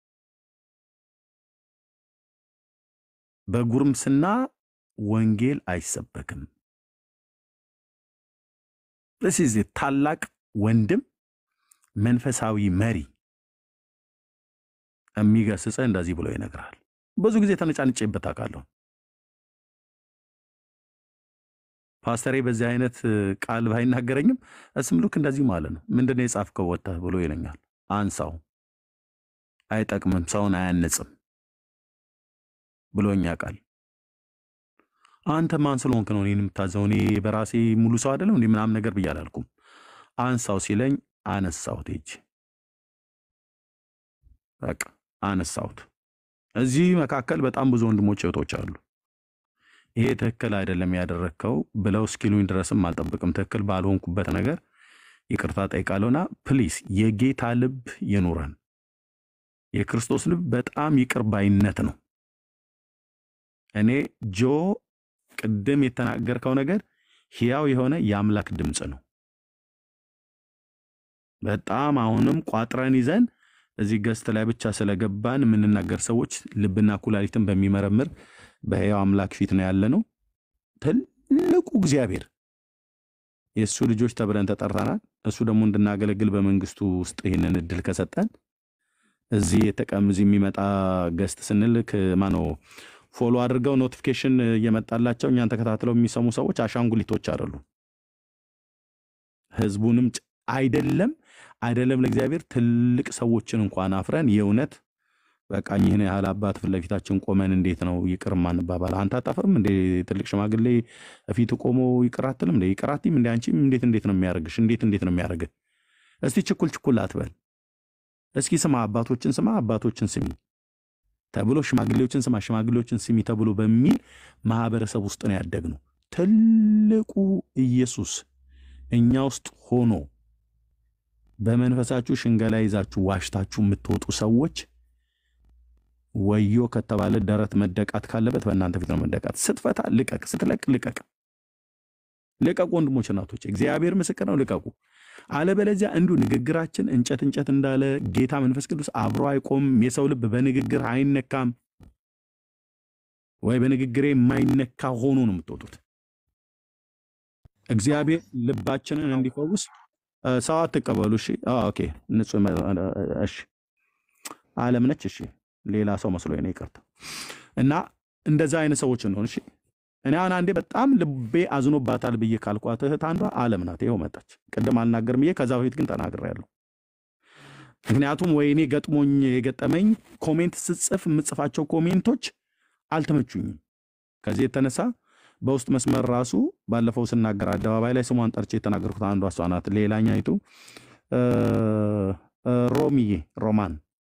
በጉርምስና ወንጌል አይሰበክም። ስለዚህ ታላቅ ወንድም መንፈሳዊ መሪ የሚገስጽህ እንደዚህ ብሎ ይነግራል። ብዙ ጊዜ ተነጫንጬበት አውቃለሁ። ፓስተሬ በዚህ አይነት እ, ቃል ባይናገረኝም እስም ልክ እንደዚህ ማለት ነው። ምንድነው የጻፍከው ወጥተህ ብሎ ይለኛል። አንሳው፣ አይጠቅምም፣ ሰውን አያንጽም ብሎኛ ቃል አንተ ማን ስለሆንክ ነው እኔን የምታዘው? እኔ በራሴ ሙሉ ሰው አይደለም እንዲህ ምናምን ነገር ብዬ አላልኩም። አንሳው ሲለኝ አነሳሁት። ሂጅ በቃ አነሳሁት። እዚህ መካከል በጣም ብዙ ወንድሞች እህቶች አሉ። ይሄ ትክክል አይደለም ያደረግከው ብለው እስኪሉኝ ድረስም አልጠብቅም። ትክክል ባልሆንኩበት ነገር ይቅርታ ጠይቃለሁና ፕሊስ የጌታ ልብ ይኑረን። የክርስቶስ ልብ በጣም ይቅር ባይነት ነው። እኔ ጆ ቅድም የተናገርከው ነገር ሕያው የሆነ የአምላክ ድምፅ ነው። በጣም አሁንም ቋጥረን ይዘን እዚህ ገስት ላይ ብቻ ስለገባን የምንናገር ሰዎች ልብና ኩላሊትን በሚመረምር በሕያው አምላክ ፊት ነው ያለ ነው። ትልቁ እግዚአብሔር የእሱ ልጆች ተብለን ተጠርተናል። እሱ ደግሞ እንድናገለግል በመንግስቱ ውስጥ ይህንን እድል ከሰጠን እዚህ የተቀም እዚህ የሚመጣ ገስት ስንልክ ማነው ፎሎ አድርገው ኖቲፊኬሽን እየመጣላቸው እኛን ተከታትለው የሚሰሙ ሰዎች አሻንጉሊቶች አይደሉም። ህዝቡንም ጭ- አይደለም አይደለም ለእግዚአብሔር ትልቅ ሰዎችን እንኳን አፍረን የእውነት በቃ ይህን ያህል አባት ፊት ለፊታችን ቆመን እንዴት ነው ይቅር ማንባባል? አንተ አታፍርም እንዴ? ትልቅ ሽማግሌ ፊት ቆሞ ይቅር አትልም እንዴ? ይቅር አትይም እንዴ? አንቺም እንዴት እንዴት ነው የሚያደርግሽ? እንዴት እንዴት ነው የሚያደርግህ? እስቲ ችኩል ችኩል አትበል። እስኪ ስማ፣ አባቶችን ስማ፣ አባቶችን ስሚ ተብሎ ሽማግሌዎችን ስማ፣ ሽማግሌዎችን ስሚ ተብሎ በሚል ማህበረሰብ ውስጥ ነው ያደግነው። ትልቁ ኢየሱስ እኛ ውስጥ ሆኖ በመንፈሳችሁ ሽንገላ ይዛችሁ ዋሽታችሁ የምትወጡ ሰዎች ወዮ ከተባለ ደረት መደቃት ካለበት በእናንተ ፊት ነው መደቃት። ስትፈታ ልቀቅ፣ ስትለቅ ልቀቅ። ልቀቁ ወንድሞች እናቶች፣ እግዚአብሔር ምስክር ነው። ልቀቁ። አለበለዚያ እንዲሁ ንግግራችን እንጨት እንጨት እንዳለ ጌታ መንፈስ ቅዱስ አብሮ አይቆምም። የሰው ልብ በንግግር አይነካም። ወይ በንግግሬ የማይነካ ሆኖ ነው የምትወጡት። እግዚአብሔር ልባችንን እንዲፈውስ እ፣ ሰው አትቀበሉ። እሺ፣ አዎ፣ ኦኬ፣ ንጹህ መ- እሺ፣ አለም ነች። እሺ፣ ሌላ ሰው መስሎ ነው፣ ይቅርታ። እና እንደዛ አይነት ሰዎች እንሆን። እሺ፣ እኔ አሁን አንዴ በጣም ልቤ አዝኖባታል ብዬ ካልኳት እህት አንዷ አለም ናት። ይኸው መጣች። ቅድም አልናገርም ብዬ ከዛ በፊት ግን ተናግሬያለሁ። ምክንያቱም ወይኔ ገጥሞኝ የገጠመኝ ኮሜንት ስጽፍ የምጽፋቸው ኮሜንቶች አልተመቹኝም። ከዚህ የተነሳ በውስጥ መስመር ራሱ ባለፈው ስናገር አደባባይ ላይ ስሟን ጠርቼ የተናገርኩት አንዷ እሷ ናት። ሌላኛይቱ እ፣ እ፣ ሮሚዬ ሮማን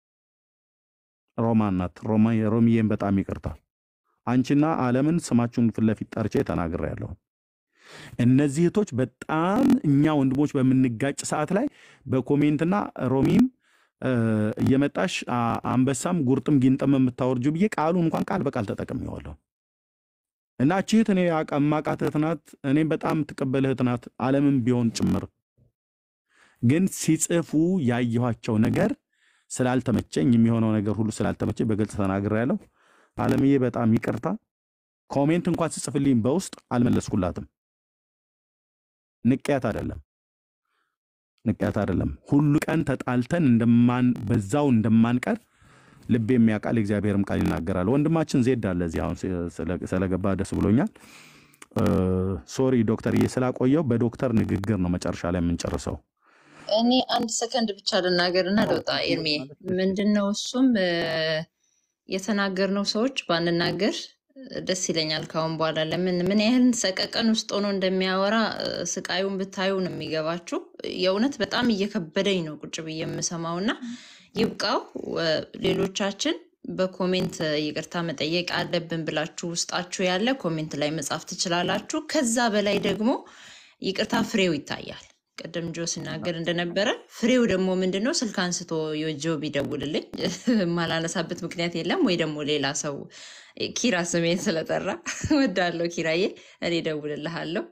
ሮማን ናት። ሮማ- ሮሚዬን በጣም ይቅርታል። አንቺና አለምን ስማችሁን ፊት ለፊት ጠርቼ ተናግሬያለሁ። እነዚህ እህቶች በጣም እኛ ወንድሞች በምንጋጭ ሰዓት ላይ በኮሜንትና ሮሚም እ፣ እየመጣሽ አ- አንበሳም ጉርጥም ጊንጥም የምታወርጁ ብዬ ቃሉን እንኳን ቃል በቃል ተጠቅሜዋለሁ። እና እቺ እህት እኔ አቃማቃት እህት ናት። እኔም በጣም ትቀበል እህት ናት። ዓለምም ቢሆን ጭምር ግን ሲጽፉ ያየኋቸው ነገር ስላልተመቸኝ የሚሆነው ነገር ሁሉ ስላልተመቸኝ በግልጽ ተናግሬያለሁ። ዓለምዬ በጣም ይቅርታ። ኮሜንት እንኳን ስጽፍልኝ በውስጥ አልመለስኩላትም። ንቅያት አይደለም ንቅያት አይደለም። ሁሉ ቀን ተጣልተን እንደማን በዛው እንደማንቀር ልብ የሚያውቃል የእግዚአብሔርም ቃል ይናገራል። ወንድማችን ዜድ አለ እዚህ አሁን ስለ- ስለገባ ደስ ብሎኛል። ሶሪ ዶክተርዬ ስላቆየው በዶክተር ንግግር ነው መጨረሻ ላይ የምንጨርሰው።
እኔ አንድ ሰከንድ ብቻ ልናገር እና ልወጣ። ኤርሜ ምንድን ነው እሱም እ፣ የተናገርነው ሰዎች ባንናገር ደስ ይለኛል ካሁን በኋላ። ለምን ምን ያህል ሰቀቀን ውስጥ ሆኖ እንደሚያወራ እ፣ ስቃዩን ብታዩ ነው የሚገባችሁ። የእውነት በጣም እየከበደኝ ነው ቁጭ ብዬ የምሰማው እና ይብቃው። እ፣ ሌሎቻችን በኮሜንት ይቅርታ መጠየቅ አለብን ብላችሁ ውስጣችሁ ያለ ኮሜንት ላይ መጻፍ ትችላላችሁ። ከዛ በላይ ደግሞ ይቅርታ ፍሬው ይታያል። ቅድም ጆ ሲናገር እንደነበረ ፍሬው ደግሞ ምንድን ነው? ስልክ አንስቶ ጆ ቢደውልልኝ የማላነሳበት ምክንያት የለም። ወይ ደግሞ ሌላ ሰው ኪራ ስሜን ስለጠራ ወዳለው ኪራዬ እኔ እደውልልሃለሁ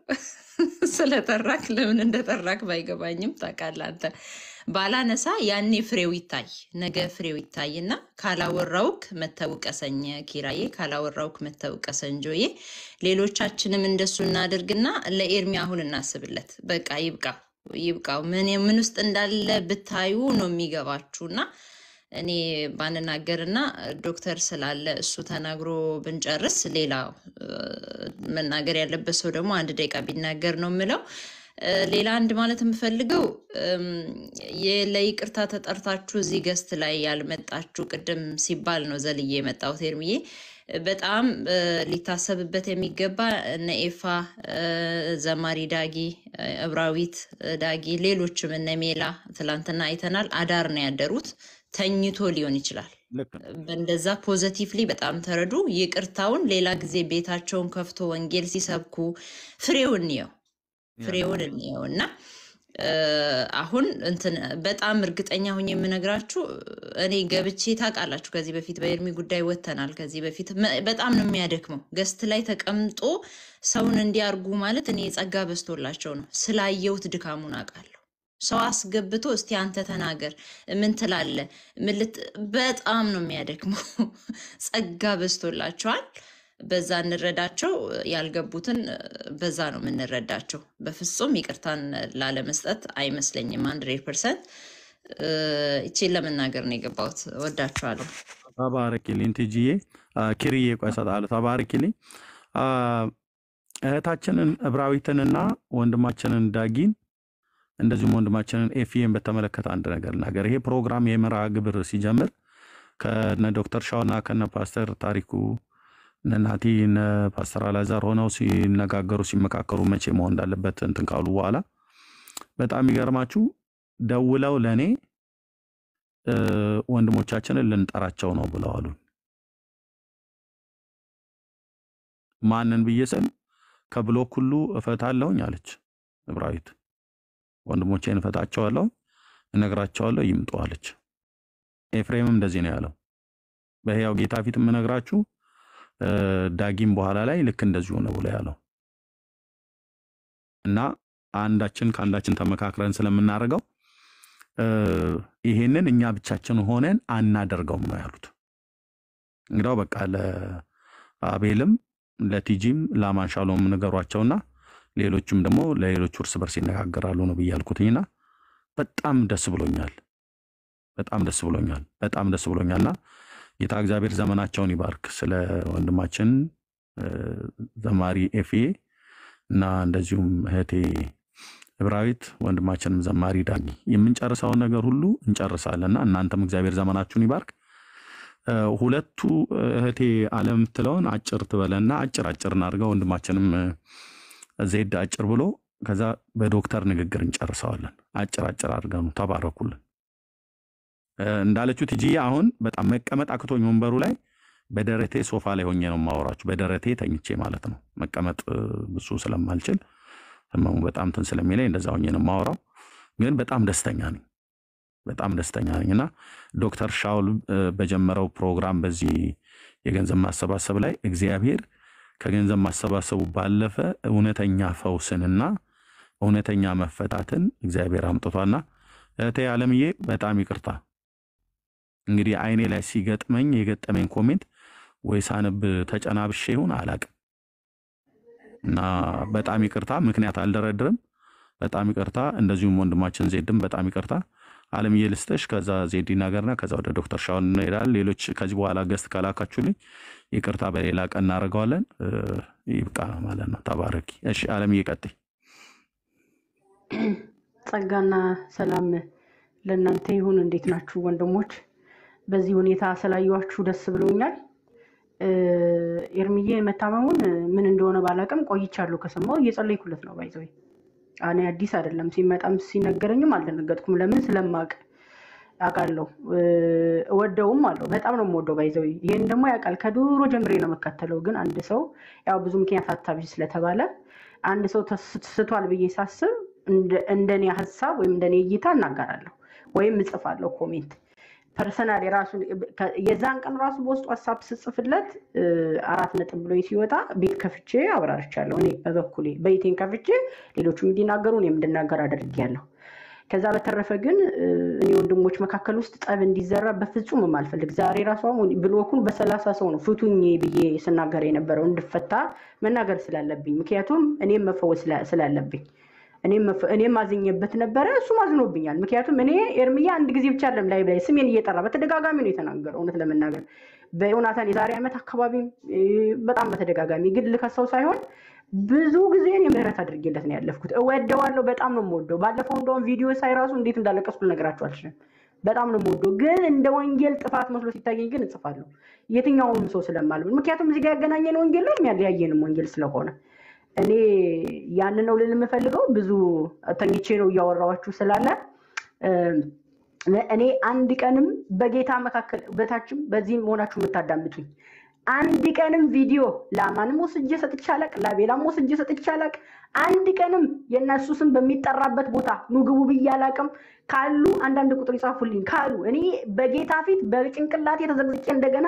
ስለጠራክ ለምን እንደጠራክ ባይገባኝም ታውቃለህ አንተ ባላነሳ ያኔ ፍሬው ይታይ ነገ ፍሬው ይታይና ካላወራውክ መተውቀሰኝ ኪራዬ ካላወራውክ መተውቀሰኝ ጆዬ ሌሎቻችንም እንደሱ እናድርግና ለኤርሚ አሁን እናስብለት በቃ ይብቃው ይብቃው ምን ምን ውስጥ እንዳለ ብታዩ ነው የሚገባችሁና እኔ ባንናገርና ዶክተር ስላለ እሱ ተናግሮ ብንጨርስ ሌላ እ፣ መናገር ያለበት ሰው ደግሞ አንድ ደቂቃ ቢናገር ነው የምለው። እ፣ ሌላ አንድ ማለት የምፈልገው እም፣ የ- ለይቅርታ ተጠርታችሁ እዚህ ገስት ላይ ያልመጣችሁ ቅድም ሲባል ነው ዘልዬ የመጣሁት ኤርምዬ። በጣም እ፣ ሊታሰብበት የሚገባ እነ ኤፋ እ፣ ዘማሪ ዳጊ እ፣ እብራዊት እ፣ ዳጊ ሌሎችም እነ ሜላ ትላንትና አይተናል። አዳር ነው ያደሩት። ተኝቶ ሊሆን ይችላል።
ልክ ነው።
በእንደዛ ፖዘቲቭሊ በጣም ተረዱ። ይቅርታውን ሌላ ጊዜ ቤታቸውን ከፍቶ ወንጌል ሲሰብኩ ፍሬውን እንየው ፍሬውን እንየው እና እ፣ አሁን እንትን በጣም እርግጠኛ ሁኝ የምነግራችሁ እኔ ገብቼ ታውቃላችሁ፣ ከዚህ በፊት በኤርሚ ጉዳይ ወጥተናል። ከዚህ በፊት መ- በጣም ነው የሚያደክመው። ገስት ላይ ተቀምጦ ሰውን እንዲያርጉ ማለት እኔ ጸጋ በዝቶላቸው ነው ስላየሁት ድካሙን አውቃለሁ። ሰው አስገብቶ እስቲ አንተ ተናገር ምን ትላለህ? ምን ልት- በጣም ነው የሚያደክመው። ጸጋ በዝቶላቸዋል። በዛ እንረዳቸው። ያልገቡትን በዛ ነው የምንረዳቸው። በፍጹም ይቅርታን ላለመስጠት አይመስለኝም። አንድሬድ ፐርሰንት ይቼን ለመናገር ነው የገባሁት። ወዳችኋለሁ።
ተባረኪልኝ ትጅዬ አ፣ ኪርዬ ቆይ እሰጥሃለሁ። ተባረኪልኝ አ፣ እህታችንን እብራዊትንና ወንድማችንን ዳጊን እንደዚሁም ወንድማችንን ኤፍኤን በተመለከተ አንድ ነገር ልናገር። ይሄ ፕሮግራም የመርሃ ግብር ሲጀምር ከነ ዶክተር ሻውና ከነ ፓስተር ታሪኩ እነ ናቲ እነ ፓስተር አላዛር ሆነው ሲነጋገሩ ሲመካከሩ መቼ መሆን እንዳለበት እንትን ካሉ በኋላ በጣም የሚገርማችሁ ደውለው ለእኔ እ፣ ወንድሞቻችንን ልንጠራቸው ነው ብለዋሉ። ማንን ብዬ ስል ከብሎክ ሁሉ እፈታለሁኝ አለች እብራዊት። ወንድሞቼን እፈታቸዋለሁ፣ እነግራቸዋለሁ፣ ይምጡ አለች። ኤፍሬምም እንደዚህ ነው ያለው። በሕያው ጌታ ፊት የምነግራችሁ እ፣ ዳጊም በኋላ ላይ ልክ እንደዚሁ ነው ብሎ ያለው እና አንዳችን ከአንዳችን ተመካክረን ስለምናደርገው እ፣ ይሄንን እኛ ብቻችን ሆነን አናደርገውም ነው ያሉት። እንግዳው በቃ ለአቤልም ለቲጂም ለአማንሻሎም ንገሯቸውና ሌሎችም ደግሞ ለሌሎቹ እርስ በርስ ይነጋገራሉ ነው ብዬ ያልኩትኝና በጣም ደስ ብሎኛል። በጣም ደስ ብሎኛል። በጣም ደስ ብሎኛልና ጌታ እግዚአብሔር ዘመናቸውን ይባርክ። ስለ ወንድማችን እ፣ ዘማሪ ኤፍኤ እና እንደዚሁም እህቴ እብራዊት ወንድማችንም ዘማሪ ዳጊ የምንጨርሰውን ነገር ሁሉ እንጨርሳለንና እናንተም እግዚአብሔር ዘመናችሁን ይባርክ። እ፣ ሁለቱ እህቴ አለም የምትለውን አጭር ትበለና አጭር አጭር እናድርገው። ወንድማችንም እ፣ ዜድ አጭር ብሎ ከዛ በዶክተር ንግግር እንጨርሰዋለን። አጭር አጭር አድርገኑ ተባረኩልን። እ፣ እንዳለችው ትጂ አሁን በጣም መቀመጥ አክቶኝ ወንበሩ ላይ በደረቴ ሶፋ ላይ ሆኜ ነው የማወራችሁ። በደረቴ ተኝቼ ማለት ነው። መቀመጥ እ፣ ብዙ ስለማልችል ህመሙ በጣም እንትን ስለሚለኝ እንደዛ ሆኜ ነው የማወራው። ግን በጣም ደስተኛ ነኝ። በጣም ደስተኛ ነኝ እና ዶክተር ሻውል እ፣ በጀመረው ፕሮግራም በዚህ የገንዘብ ማሰባሰብ ላይ እግዚአብሔር ከገንዘብ ማሰባሰቡ ባለፈ እውነተኛ ፈውስንና እውነተኛ መፈታትን እግዚአብሔር አምጥቷና እህቴ አለምዬ በጣም ይቅርታ እንግዲህ አይኔ ላይ ሲገጥመኝ የገጠመኝ ኮሜንት ወይ ሳነብ ተጨናብሼ ይሁን አላቅም። እና በጣም ይቅርታ፣ ምክንያት አልደረድርም። በጣም ይቅርታ። እንደዚሁም ወንድማችን ዜድም በጣም ይቅርታ። አለምዬ ልስጥሽ፣ ከዛ ዜድ ይናገርና ከዛ ወደ ዶክተር ሻውን እንሄዳለን። ሌሎች ከዚህ በኋላ ገስት ከላካችሁልኝ ይቅርታ፣ በሌላ ቀን እናደርገዋለን። እ፣ ይብቃ ማለት ነው። ተባረኪ። እሺ አለምዬ ቀጥይ።
ጸጋና ሰላም ለእናንተ ይሁን። እንዴት ናችሁ ወንድሞች? በዚህ ሁኔታ ስላየኋችሁ ደስ ብሎኛል። እ፣ ኤርምዬ መታመሙን ምን እንደሆነ ባላውቅም ቆይቻለሁ ከሰማሁ እየጸለይኩለት ነው። ባይዘዌ እኔ አዲስ አይደለም፣ ሲመጣም ሲነገረኝም አልደነገጥኩም። ለምን ስለማውቅ አውቃለሁ፣ እ፣ እወደውም አለው። በጣም ነው የምወደው ባይዘዌ። ይሄን ደግሞ ያውቃል። ከድሮ ጀምሬ ነው የምከተለው። ግን አንድ ሰው ያው ብዙ ምክንያት አታብዥ ስለተባለ አንድ ሰው ተስቷል ብዬ ሳስብ እንደ- እንደኔ ሀሳብ ወይም እንደኔ እይታ እናገራለሁ ወይም እጽፋለሁ ኮሜንት ፐርሰናል የራሱ የዛን ቀን ራሱ በውስጡ ሀሳብ ስጽፍለት እ፣ አራት ነጥብ ብሎኝ ሲወጣ ቤት ከፍቼ አብራርቻለሁ። እኔ በበኩሌ ቤቴን ከፍቼ ሌሎቹም እንዲናገሩ እኔም እንድናገር አድርጌያለሁ። ከዛ በተረፈ ግን እ፣ እኔ ወንድሞች መካከል ውስጥ ጠብ እንዲዘራ በፍጹም የማልፈልግ ዛሬ ራሱ አሁን ብሎኩን በሰላሳ ሰው ነው ፍቱኝ ብዬ ስናገር የነበረው እንድፈታ መናገር ስላለብኝ ምክንያቱም እኔም መፈወስ ስላ- ስላለብኝ እኔም መፈ- እኔም አዝኜበት ነበረ፣ እሱም አዝኖብኛል። ምክንያቱም እኔ ኤርምያ አንድ ጊዜ ብቻ አይደለም ላይ ላይ ስሜን እየጠራ በተደጋጋሚ ነው የተናገረው። እውነት ለመናገር በዮናታን የዛሬ ዓመት አካባቢ እ፣ በጣም በተደጋጋሚ ግን ልከሰው ሳይሆን ብዙ ጊዜ እኔ ምህረት አድርጌለት ነው ያለፍኩት። እወደዋለሁ፣ በጣም ነው የምወደው። ባለፈው እንደውም ቪዲዮ ሳይ ራሱ እንዴት እንዳለቀስኩ ልነግራችሁ አልችልም። በጣም ነው የምወደው፣ ግን እንደ ወንጌል ጥፋት መስሎ ሲታየኝ ግን እጽፋለሁ። የትኛውንም ሰው ስለማልብል፣ ምክንያቱም እዚህ ጋር ያገናኘን ወንጌል ነው የሚያለያየንም ወንጌል ስለሆነ እኔ ያንን ነው ልል የምፈልገው። ብዙ ተኝቼ ነው እያወራኋችሁ ስላለ እ፣ እኔ አንድ ቀንም በጌታ መካከል በታችም በዚህም መሆናችሁ የምታዳምጡኝ አንድ ቀንም ቪዲዮ ለአማንም ወስጄ ሰጥቼ አላቅ፣ ለቤላም ወስጄ ሰጥቼ አላቅ። አንድ ቀንም የእነሱ ስም በሚጠራበት ቦታ ኑ ግቡ ብዬ አላቅም። ካሉ አንዳንድ ቁጥር ይጻፉልኝ ካሉ እኔ በጌታ ፊት በጭንቅላቴ ተዘግዝቄ እንደገና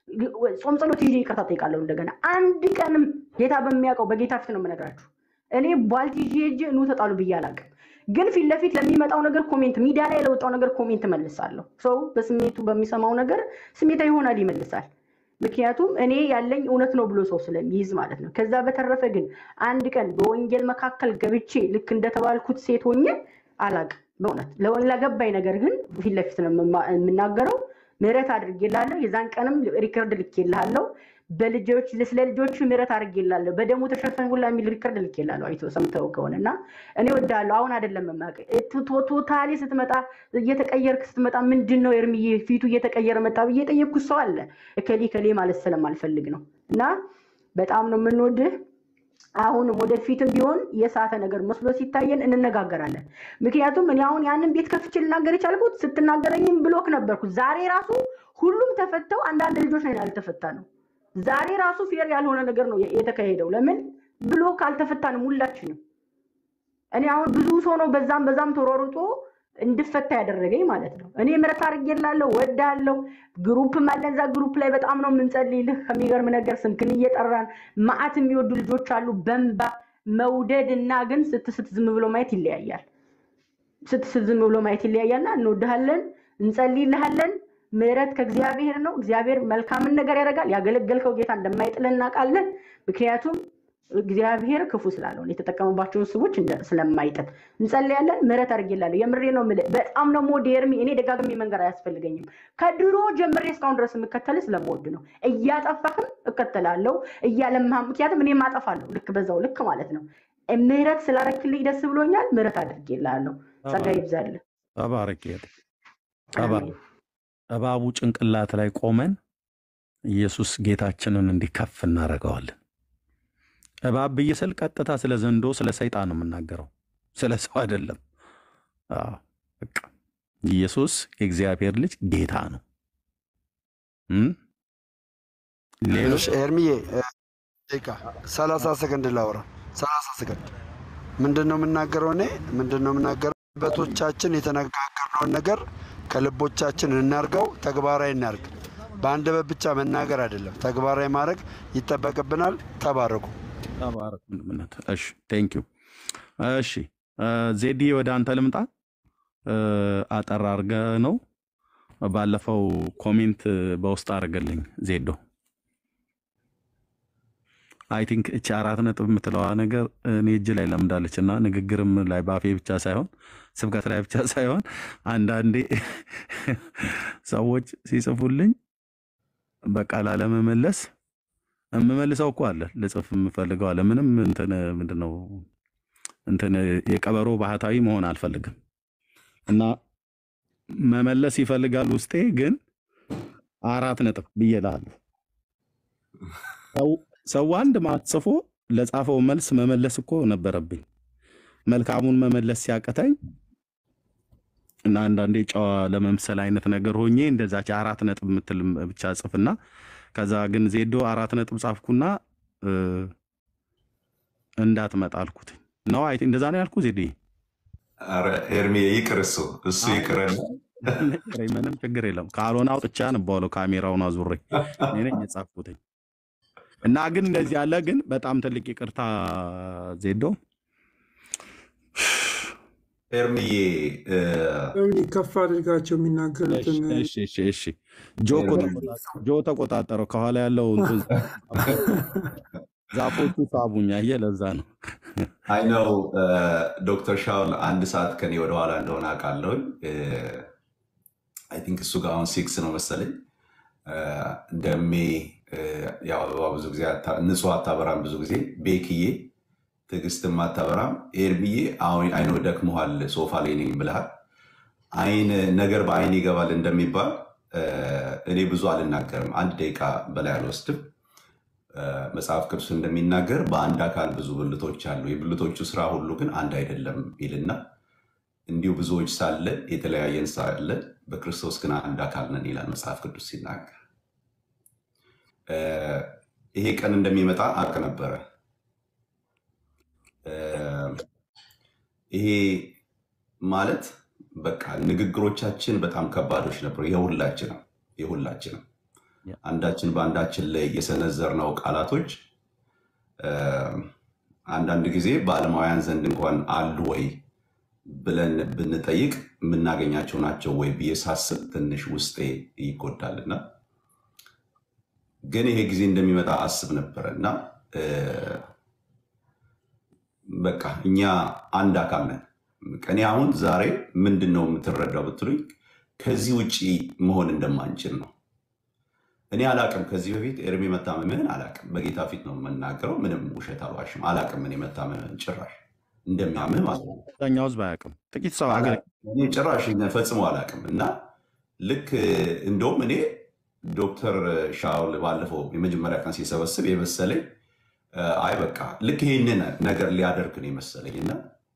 ጾም ጸሎት ይዤ ይቅርታ ጠይቃለሁ። እንደገና አንድ ቀንም ጌታ በሚያውቀው በጌታ ፊት ነው የምነግራችሁ። እኔ ቧልት ይዤ ሄጄ ኑ ተጣሉ ብዬ አላቅም። ግን ፊት ለፊት ለሚመጣው ነገር ኮሜንት፣ ሚዲያ ላይ ለወጣው ነገር ኮሜንት መልሳለሁ። ሰው በስሜቱ በሚሰማው ነገር ስሜታ ይሆናል ይመልሳል። ምክንያቱም እኔ ያለኝ እውነት ነው ብሎ ሰው ስለሚይዝ ማለት ነው። ከዛ በተረፈ ግን አንድ ቀን በወንጌል መካከል ገብቼ ልክ እንደተባልኩት ሴት ሆኜ አላቅም። በእውነት ለወ- ለገባኝ ነገር ግን ፊት ለፊት ነው የምማ- የምናገረው። ምህረት አድርጌላለሁ። የዛን ቀንም ሪከርድ ልኬልሃለሁ። በልጆች ስለ ልጆቹ ምህረት አድርጌላለሁ። በደሙ ተሸፈን ሁላ የሚል ሪከርድ ልኬልሃለሁ። አይቶ ሰምተው ከሆነ እና እኔ ወዳለሁ። አሁን አይደለም የማውቅህ ቶታሊ ስትመጣ እየተቀየርክ ስትመጣ ምንድን ነው ኤርምዬ ፊቱ እየተቀየረ መጣ ብዬ የጠየቅኩት ሰው አለ። እከሌ ከሌ ማለት ስለማልፈልግ ነው እና በጣም ነው የምንወድህ። አሁንም ወደፊትም ቢሆን የሳተ ነገር መስሎ ሲታየን እንነጋገራለን። ምክንያቱም እኔ አሁን ያንን ቤት ከፍቼ ልናገር የቻልኩት ስትናገረኝም ብሎክ ነበርኩ። ዛሬ ራሱ ሁሉም ተፈተው አንዳንድ ልጆች ነው ያልተፈታ ነው። ዛሬ ራሱ ፌር ያልሆነ ነገር ነው የተካሄደው። ለምን ብሎክ አልተፈታንም ሁላችንም። እኔ አሁን ብዙ ሰው ነው በዛም በዛም ተሯሩጦ እንድፈታ ያደረገኝ ማለት ነው። እኔ ምሕረት አድርጌላለሁ፣ ወዳለው ግሩፕም አለን። እዛ ግሩፕ ላይ በጣም ነው የምንጸልይልህ። ከሚገርም ነገር ስምክን እየጠራን መዓት የሚወዱ ልጆች አሉ። በንባ መውደድ እና ግን ስትስት ዝም ብሎ ማየት ይለያያል። ስትስት ዝም ብሎ ማየት ይለያያልና እንወድሃለን፣ እንጸልይልሃለን። ምሕረት ከእግዚአብሔር ነው። እግዚአብሔር መልካምን ነገር ያደርጋል። ያገለገልከው ጌታ እንደማይጥለን እናውቃለን። ምክንያቱም እግዚአብሔር ክፉ ስላልሆነ የተጠቀመባቸውን ሰዎች እንደ- ስለማይጥል እንጸልያለን። ምሕረት አድርጌላለሁ። የምሬ ነው የምልህ። በጣም ነው የምወድህ ኤርሚ። እኔ ደጋግሜ መንገር አያስፈልገኝም። ከድሮ ጀምሬ እስካሁን ድረስ የምከተልህ ስለምወድ ነው። እያጠፋህም እከተላለሁ፣ እያለማህም ምክንያቱም እኔም አጠፋለሁ። ልክ በዛው ልክ ማለት ነው። ምሕረት ስላረክልኝ ደስ ብሎኛል። ምሕረት አድርጌላለሁ። ጸጋ ይብዛልህ።
ተባረክ። ተባረክ። እባቡ ጭንቅላት ላይ ቆመን ኢየሱስ ጌታችንን እንዲከፍ እናደርገዋለን። እባብ ብዬ ስል ቀጥታ ስለ ዘንዶ ስለ ሰይጣን ነው የምናገረው፣ ስለ ሰው አይደለም። አዎ፣ በቃ ኢየሱስ የእግዚአብሔር ልጅ ጌታ ነው። እም? ሌሎች
እሺ ኤርሚዬ እ፣ ደቂቃ ሰላሳ ሰከንድ ላውራ። ሰላሳ ሰከንድ ምንድን ነው የምናገረው? እኔ ምንድን ነው የምናገረው? በቶቻችን የተነጋገርነውን ነገር ከልቦቻችን እናርገው፣ ተግባራዊ እናርግ። በአንደበት ብቻ መናገር አይደለም፣ ተግባራዊ ማድረግ ይጠበቅብናል። ተባረኩ።
ተባረክ ወንድምነት። እሺ ቴንክ ዩ። እሺ እ፣ ዜድዬ ወደ አንተ ልምጣ። እ፣ አጠር አድርገ ነው ባለፈው ኮሜንት በውስጥ አድርገልኝ ዜዶ አይ ቲንክ እቺ አራት ነጥብ የምትለዋ ነገር እኔ እጅ ላይ ለምዳለች እና ንግግርም ላይ በአፌ ብቻ ሳይሆን ስብከት ላይ ብቻ ሳይሆን አንዳንዴ ሰዎች ሲጽፉልኝ በቃ ላለመመለስ የምመልሰው እኮ አለ ልጽፍ የምፈልገው አለ ምንም እንትን ምንድነው እንትን የቀበሮ ባህታዊ መሆን አልፈልግም እና መመለስ ይፈልጋል ውስጤ ግን አራት ነጥብ ብዬ እልሃለሁ። ሰው- ሰው አንድ ማት ጽፎ ለጻፈው መልስ መመለስ እኮ ነበረብኝ። መልካሙን መመለስ ሲያቅተኝ እና አንዳንዴ ጨዋ ለመምሰል አይነት ነገር ሆኜ እንደዛች አራት ነጥብ የምትል ብቻ ጽፍና ከዛ ግን ዜዶ አራት ነጥብ ጻፍኩና እ፣ እንዳትመጣ አልኩት ነው አይ እንደዛ ነው ያልኩ ዜዶ
ኧረ ኤርሚ ይቅር፣ እሱ እሱ ይቅርና
ምንም ችግር የለም። ካልሆነ አውጥቻ ነባለው ካሜራውን አዙሬ እኔ ነኝ የጻፍኩትኝ እና ግን እንደዚህ ያለ ግን በጣም ትልቅ ይቅርታ ዜዶ
ኤርሚዬ እ፣
እንዲህ ከፍ አድርጋቸው የሚናገሩትን
እሺ እሺ እሺ ጆ እኮ ተቆጣጠረው ጆ ተቆጣጠረው ከኋላ ያለው እንትን ዛፎቹ ሳቡኝ አየህ ለዛ ነው
አይ ነው ዶክተር ሻውል አንድ ሰዓት ከኔ ወደኋላ እንደሆነ አውቃለሁኝ። አይ ቲንክ እሱ ጋር አሁን ሲክስ ነው መሰለኝ። እ፣ ደሜ እ፣ ያው አበባ ብዙ ጊዜ አታ- ንጹህ አታበራም፣ ብዙ ጊዜ ቤክዬ ትዕግስትም አታበራም። ኤርሚዬ አሁን አይኖ ደክሞሃል፣ ሶፋ ላይ ነኝ ብለሃል። አይን ነገር በአይን ይገባል እንደሚባል እ፣ እኔ ብዙ አልናገርም፣ አንድ ደቂቃ በላይ አልወስድም። እ፣ መጽሐፍ ቅዱስ እንደሚናገር በአንድ አካል ብዙ ብልቶች አሉ፣ የብልቶቹ ስራ ሁሉ ግን አንድ አይደለም ይልና እንዲሁ ብዙዎች ሳለን የተለያየን ሳለን በክርስቶስ ግን አንድ አካል ነን ይላል መጽሐፍ ቅዱስ ሲናገር። እ፣ ይሄ ቀን እንደሚመጣ አውቅ ነበረ። እ፣ ይሄ ማለት በቃ ንግግሮቻችን በጣም ከባዶች ነበሩ። የሁላችንም የሁላችንም አንዳችን በአንዳችን ላይ የሰነዘርነው ቃላቶች እ፣ አንዳንድ ጊዜ በዓለማውያን ዘንድ እንኳን አሉ ወይ ብለን ብንጠይቅ የምናገኛቸው ናቸው ወይ ብዬ ሳስብ ትንሽ ውስጤ ይጎዳልና ግን ይሄ ጊዜ እንደሚመጣ አስብ ነበረ እና እ፣ በቃ እኛ አንድ አካል ነን። እኔ አሁን ዛሬ ምንድን ነው የምትረዳው ብትሉኝ ከዚህ ውጭ መሆን እንደማንችል ነው። እኔ አላቅም። ከዚህ በፊት ኤርሚ መታመምህን አላቅም። በጌታ ፊት ነው የምናገረው። ምንም ውሸት አልዋሽም። አላቅም እኔ መታመምህን ጭራሽ እንደሚያምህ ማለት ነው።
አብዛኛው ህዝብ አያውቅም። ጥቂት ሰው አገ
እኔ ጭራሽ ፈጽሞ አላቅም። እና ልክ እንደውም እኔ ዶክተር ሻውል ባለፈው የመጀመሪያ ቀን ሲሰበስብ የመሰለኝ እ፣ አይ በቃ ልክ ይህንን ነገር ሊያደርግ ነው የመሰለኝ እና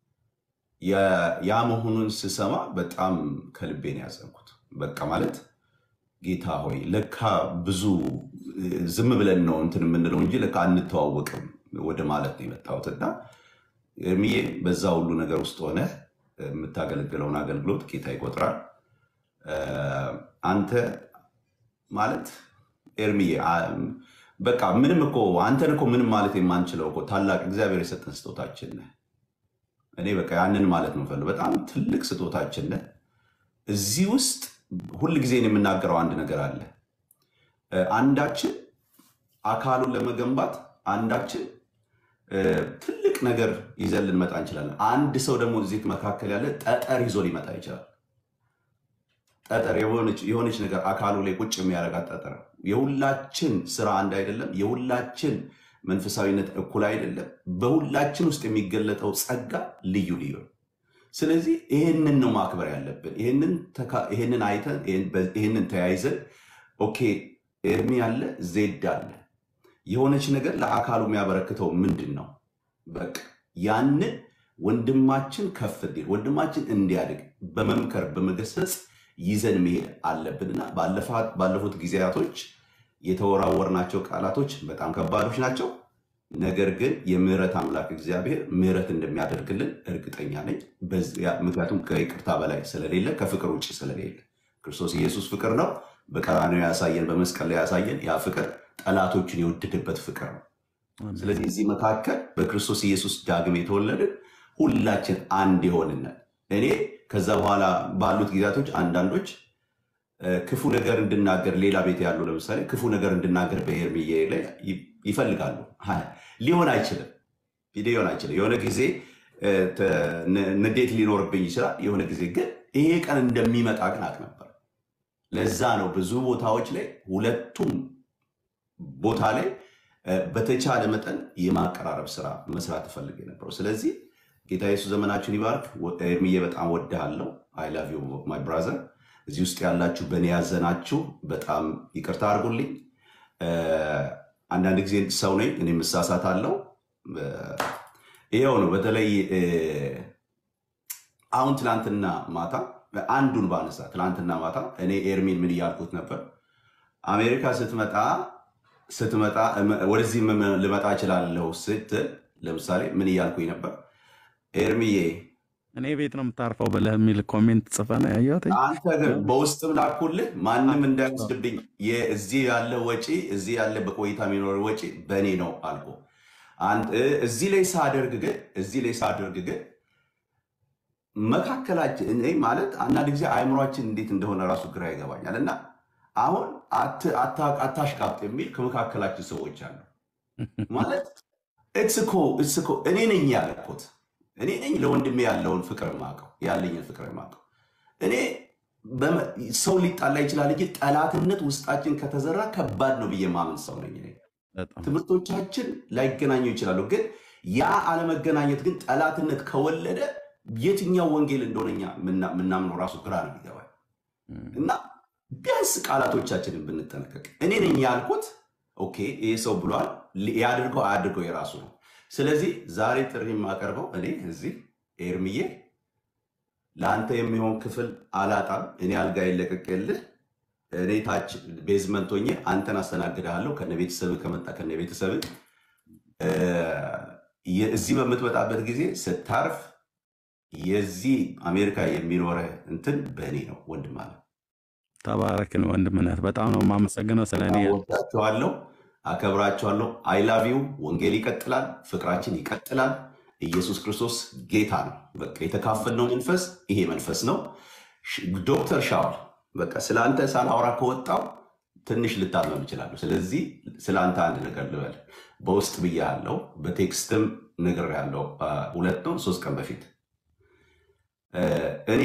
ያ- ያ መሆኑን ስሰማ በጣም ከልቤ ነው ያዘንኩት። በቃ ማለት ጌታ ሆይ ለካ ብዙ እ፣ ዝም ብለን ነው እንትን የምንለው እንጂ ለካ አንተዋወቅም ወደ ማለት ነው የመጣሁት እና ኤርሚዬ በዛ ሁሉ ነገር ውስጥ ሆነ የምታገለግለውን አገልግሎት ጌታ ይቆጥራል። እ፣ አንተ ማለት ኤርሚዬ አ- በቃ ምንም እኮ አንተን እኮ ምንም ማለት የማንችለው እኮ ታላቅ እግዚአብሔር የሰጠን ስጦታችን ነህ። እኔ በቃ ያንን ማለት ነው የምፈልገው። በጣም ትልቅ ስጦታችን ነህ። እዚህ ውስጥ ሁል ጊዜ እኔ የምናገረው አንድ ነገር አለ። እ፣ አንዳችን አካሉን ለመገንባት አንዳችን እ፣ ትልቅ ነገር ይዘን ልንመጣ እንችላለን። አንድ ሰው ደግሞ እዚህ መካከል ያለ ጠጠር ይዞ ሊመጣ ይችላል። ጠጠር የሆነች የሆነች ነገር አካሉ ላይ ቁጭ የሚያደርጋት ጠጠር። የሁላችን ስራ አንድ አይደለም። የሁላችን መንፈሳዊነት እኩል አይደለም። በሁላችን ውስጥ የሚገለጠው ጸጋ ልዩ ልዩ ነው። ስለዚህ ይህንን ነው ማክበር ያለብን። ይህንን ተካ- ይህንን አይተን ይህን- በ- ይህንን ተያይዘን ኦኬ ኤርሚ አለ ዜድ አለ የሆነች ነገር ለአካሉ የሚያበረክተው ምንድን ነው? በቃ ያንን ወንድማችን ከፍ እንዲል ወንድማችን እንዲያድግ በመምከር በመገሰጽ ይዘን መሄድ አለብንና ባለፋት- ባለፉት ጊዜያቶች የተወራወርናቸው ቃላቶች በጣም ከባዶች ናቸው። ነገር ግን የምህረት አምላክ እግዚአብሔር ምህረት እንደሚያደርግልን እርግጠኛ ነኝ። በዚያ- ምክንያቱም ከይቅርታ በላይ ስለሌለ ከፍቅር ውጭ ስለሌለ ክርስቶስ ኢየሱስ ፍቅር ነው። በቀራንዮ ያሳየን፣ በመስቀል ላይ ያሳየን ያ ፍቅር ጠላቶችን የወደደበት ፍቅር ነው። ስለዚህ እዚህ መካከል በክርስቶስ ኢየሱስ ዳግም የተወለድን ሁላችን አንድ የሆንነን እኔ ከዛ በኋላ ባሉት ጊዜያቶች አንዳንዶች እ፣ ክፉ ነገር እንድናገር ሌላ ቤት ያሉ ለምሳሌ ክፉ ነገር እንድናገር በኤርሚዬ ላይ ይ- ይፈልጋሉ። ሀ፣ ሊሆን አይችልም። ሊሆን አይችልም። የሆነ ጊዜ እ፣ ተ- ን- ንዴት ሊኖርብኝ ይችላል። የሆነ ጊዜ ግን ይሄ ቀን እንደሚመጣ ግን አውቅ ነበር። ለዛ ነው ብዙ ቦታዎች ላይ ሁለቱም ቦታ ላይ እ፣ በተቻለ መጠን የማቀራረብ ስራ መስራት እፈልግ የነበረው። ስለዚህ ጌታ ኢየሱስ ዘመናችሁን ይባርክ። ወ- ኤርሚዬ በጣም ወድሃለሁ። አይ ላቭ ዩ ማይ ብራዘር። እዚህ ውስጥ ያላችሁ በእኔ ያዘናችሁ በጣም ይቅርታ አድርጉልኝ። እ፣ አንዳንድ ጊዜ ሰው ነኝ፣ እኔም እሳሳታለሁ። እ፣ ይኸው ነው። በተለይ እ፣ አሁን ትናንትና ማታ አንዱን ባነሳ ትናንትና ማታ እኔ ኤርሚን ምን እያልኩት ነበር? አሜሪካ ስትመጣ ስትመጣ እመ- ወደዚህ እመ- ልመጣ እችላለሁ ስትል ለምሳሌ ምን እያልኩኝ ነበር? ኤርሚዬ
እኔ ቤት ነው የምታርፈው ብለህ የሚል ኮሜንት ጽፈ ነው ያየሁት።
አንተ ግን በውስጥም ላኩልህ ማንም እንዳይወስድብኝ የ- እዚህ ያለ ወጪ እዚህ ያለ በቆይታ የሚኖር ወጪ በእኔ ነው አልኩ። አንድ- እ- እዚህ ላይ ሳደርግ ግን እዚህ ላይ ሳደርግ ግን መካከላችን እኔ ማለት አንዳንድ ጊዜ አእምሯችን እንዴት እንደሆነ ራሱ ግራ ይገባኛል። እና አሁን አት- አታ- አታሽቃብጥ የሚል ከመካከላችን ሰዎች አሉ። ማለት እትስ እኮ እትስ እኮ እኔ ነኝ ያልኩት እኔ ነኝ ለወንድሜ ያለውን ፍቅር ማቀው ያለኝን ፍቅር ማቀው እኔ በመ- ሰው ሊጣላ ይችላል እንጂ ጠላትነት ውስጣችን ከተዘራ ከባድ ነው ብዬ ማምን ሰው ነኝ እኔ። ትምህርቶቻችን ላይገናኙ ይችላሉ፣ ግን ያ አለመገናኘት ግን ጠላትነት ከወለደ የትኛው ወንጌል እንደሆነ እኛ ምና- ምናምነው ራሱ ግራ ነው የሚገባል። እና ቢያንስ ቃላቶቻችንን ብንጠነቀቅ እኔ ነኝ ያልኩት ኦኬ፣ ይህ ሰው ብሏል፣ ሊ- ያድርገው አያድርገው የራሱ ነው። ስለዚህ ዛሬ ጥሪ የማቀርበው እኔ እዚህ ኤርምዬ ለአንተ የሚሆን ክፍል አላጣም። እኔ አልጋ ይለቀቅልህ እኔ ታች ቤዝመንት ሆኜ አንተን አስተናግድሃለሁ ከነ ቤተሰብ ከመጣ ከነ ቤተሰብ እዚህ በምትመጣበት ጊዜ ስታርፍ የዚህ አሜሪካ የሚኖረህ እንትን በእኔ ነው ወንድም አለ።
ተባረክን ወንድምነት። በጣም ነው የማመሰግነው ስለ እኔ
ወዳቸዋለሁ፣ አከብራቸዋለሁ። አይላቪው ወንጌል ይቀጥላል፣ ፍቅራችን ይቀጥላል። ኢየሱስ ክርስቶስ ጌታ ነው። በቃ የተካፈልነው መንፈስ ይሄ መንፈስ ነው። ሽ- ዶክተር ሻውል በቃ ስለ አንተ ሳላወራ ከወጣው ትንሽ ልታመም እችላለሁ። ስለዚህ ስለ አንተ አንድ ነገር ልበል። በውስጥ ብያለሁ፣ በቴክስትም ነግሬያለሁ። አ፣ ሁለት ነው ሶስት ቀን በፊት እ፣ እኔ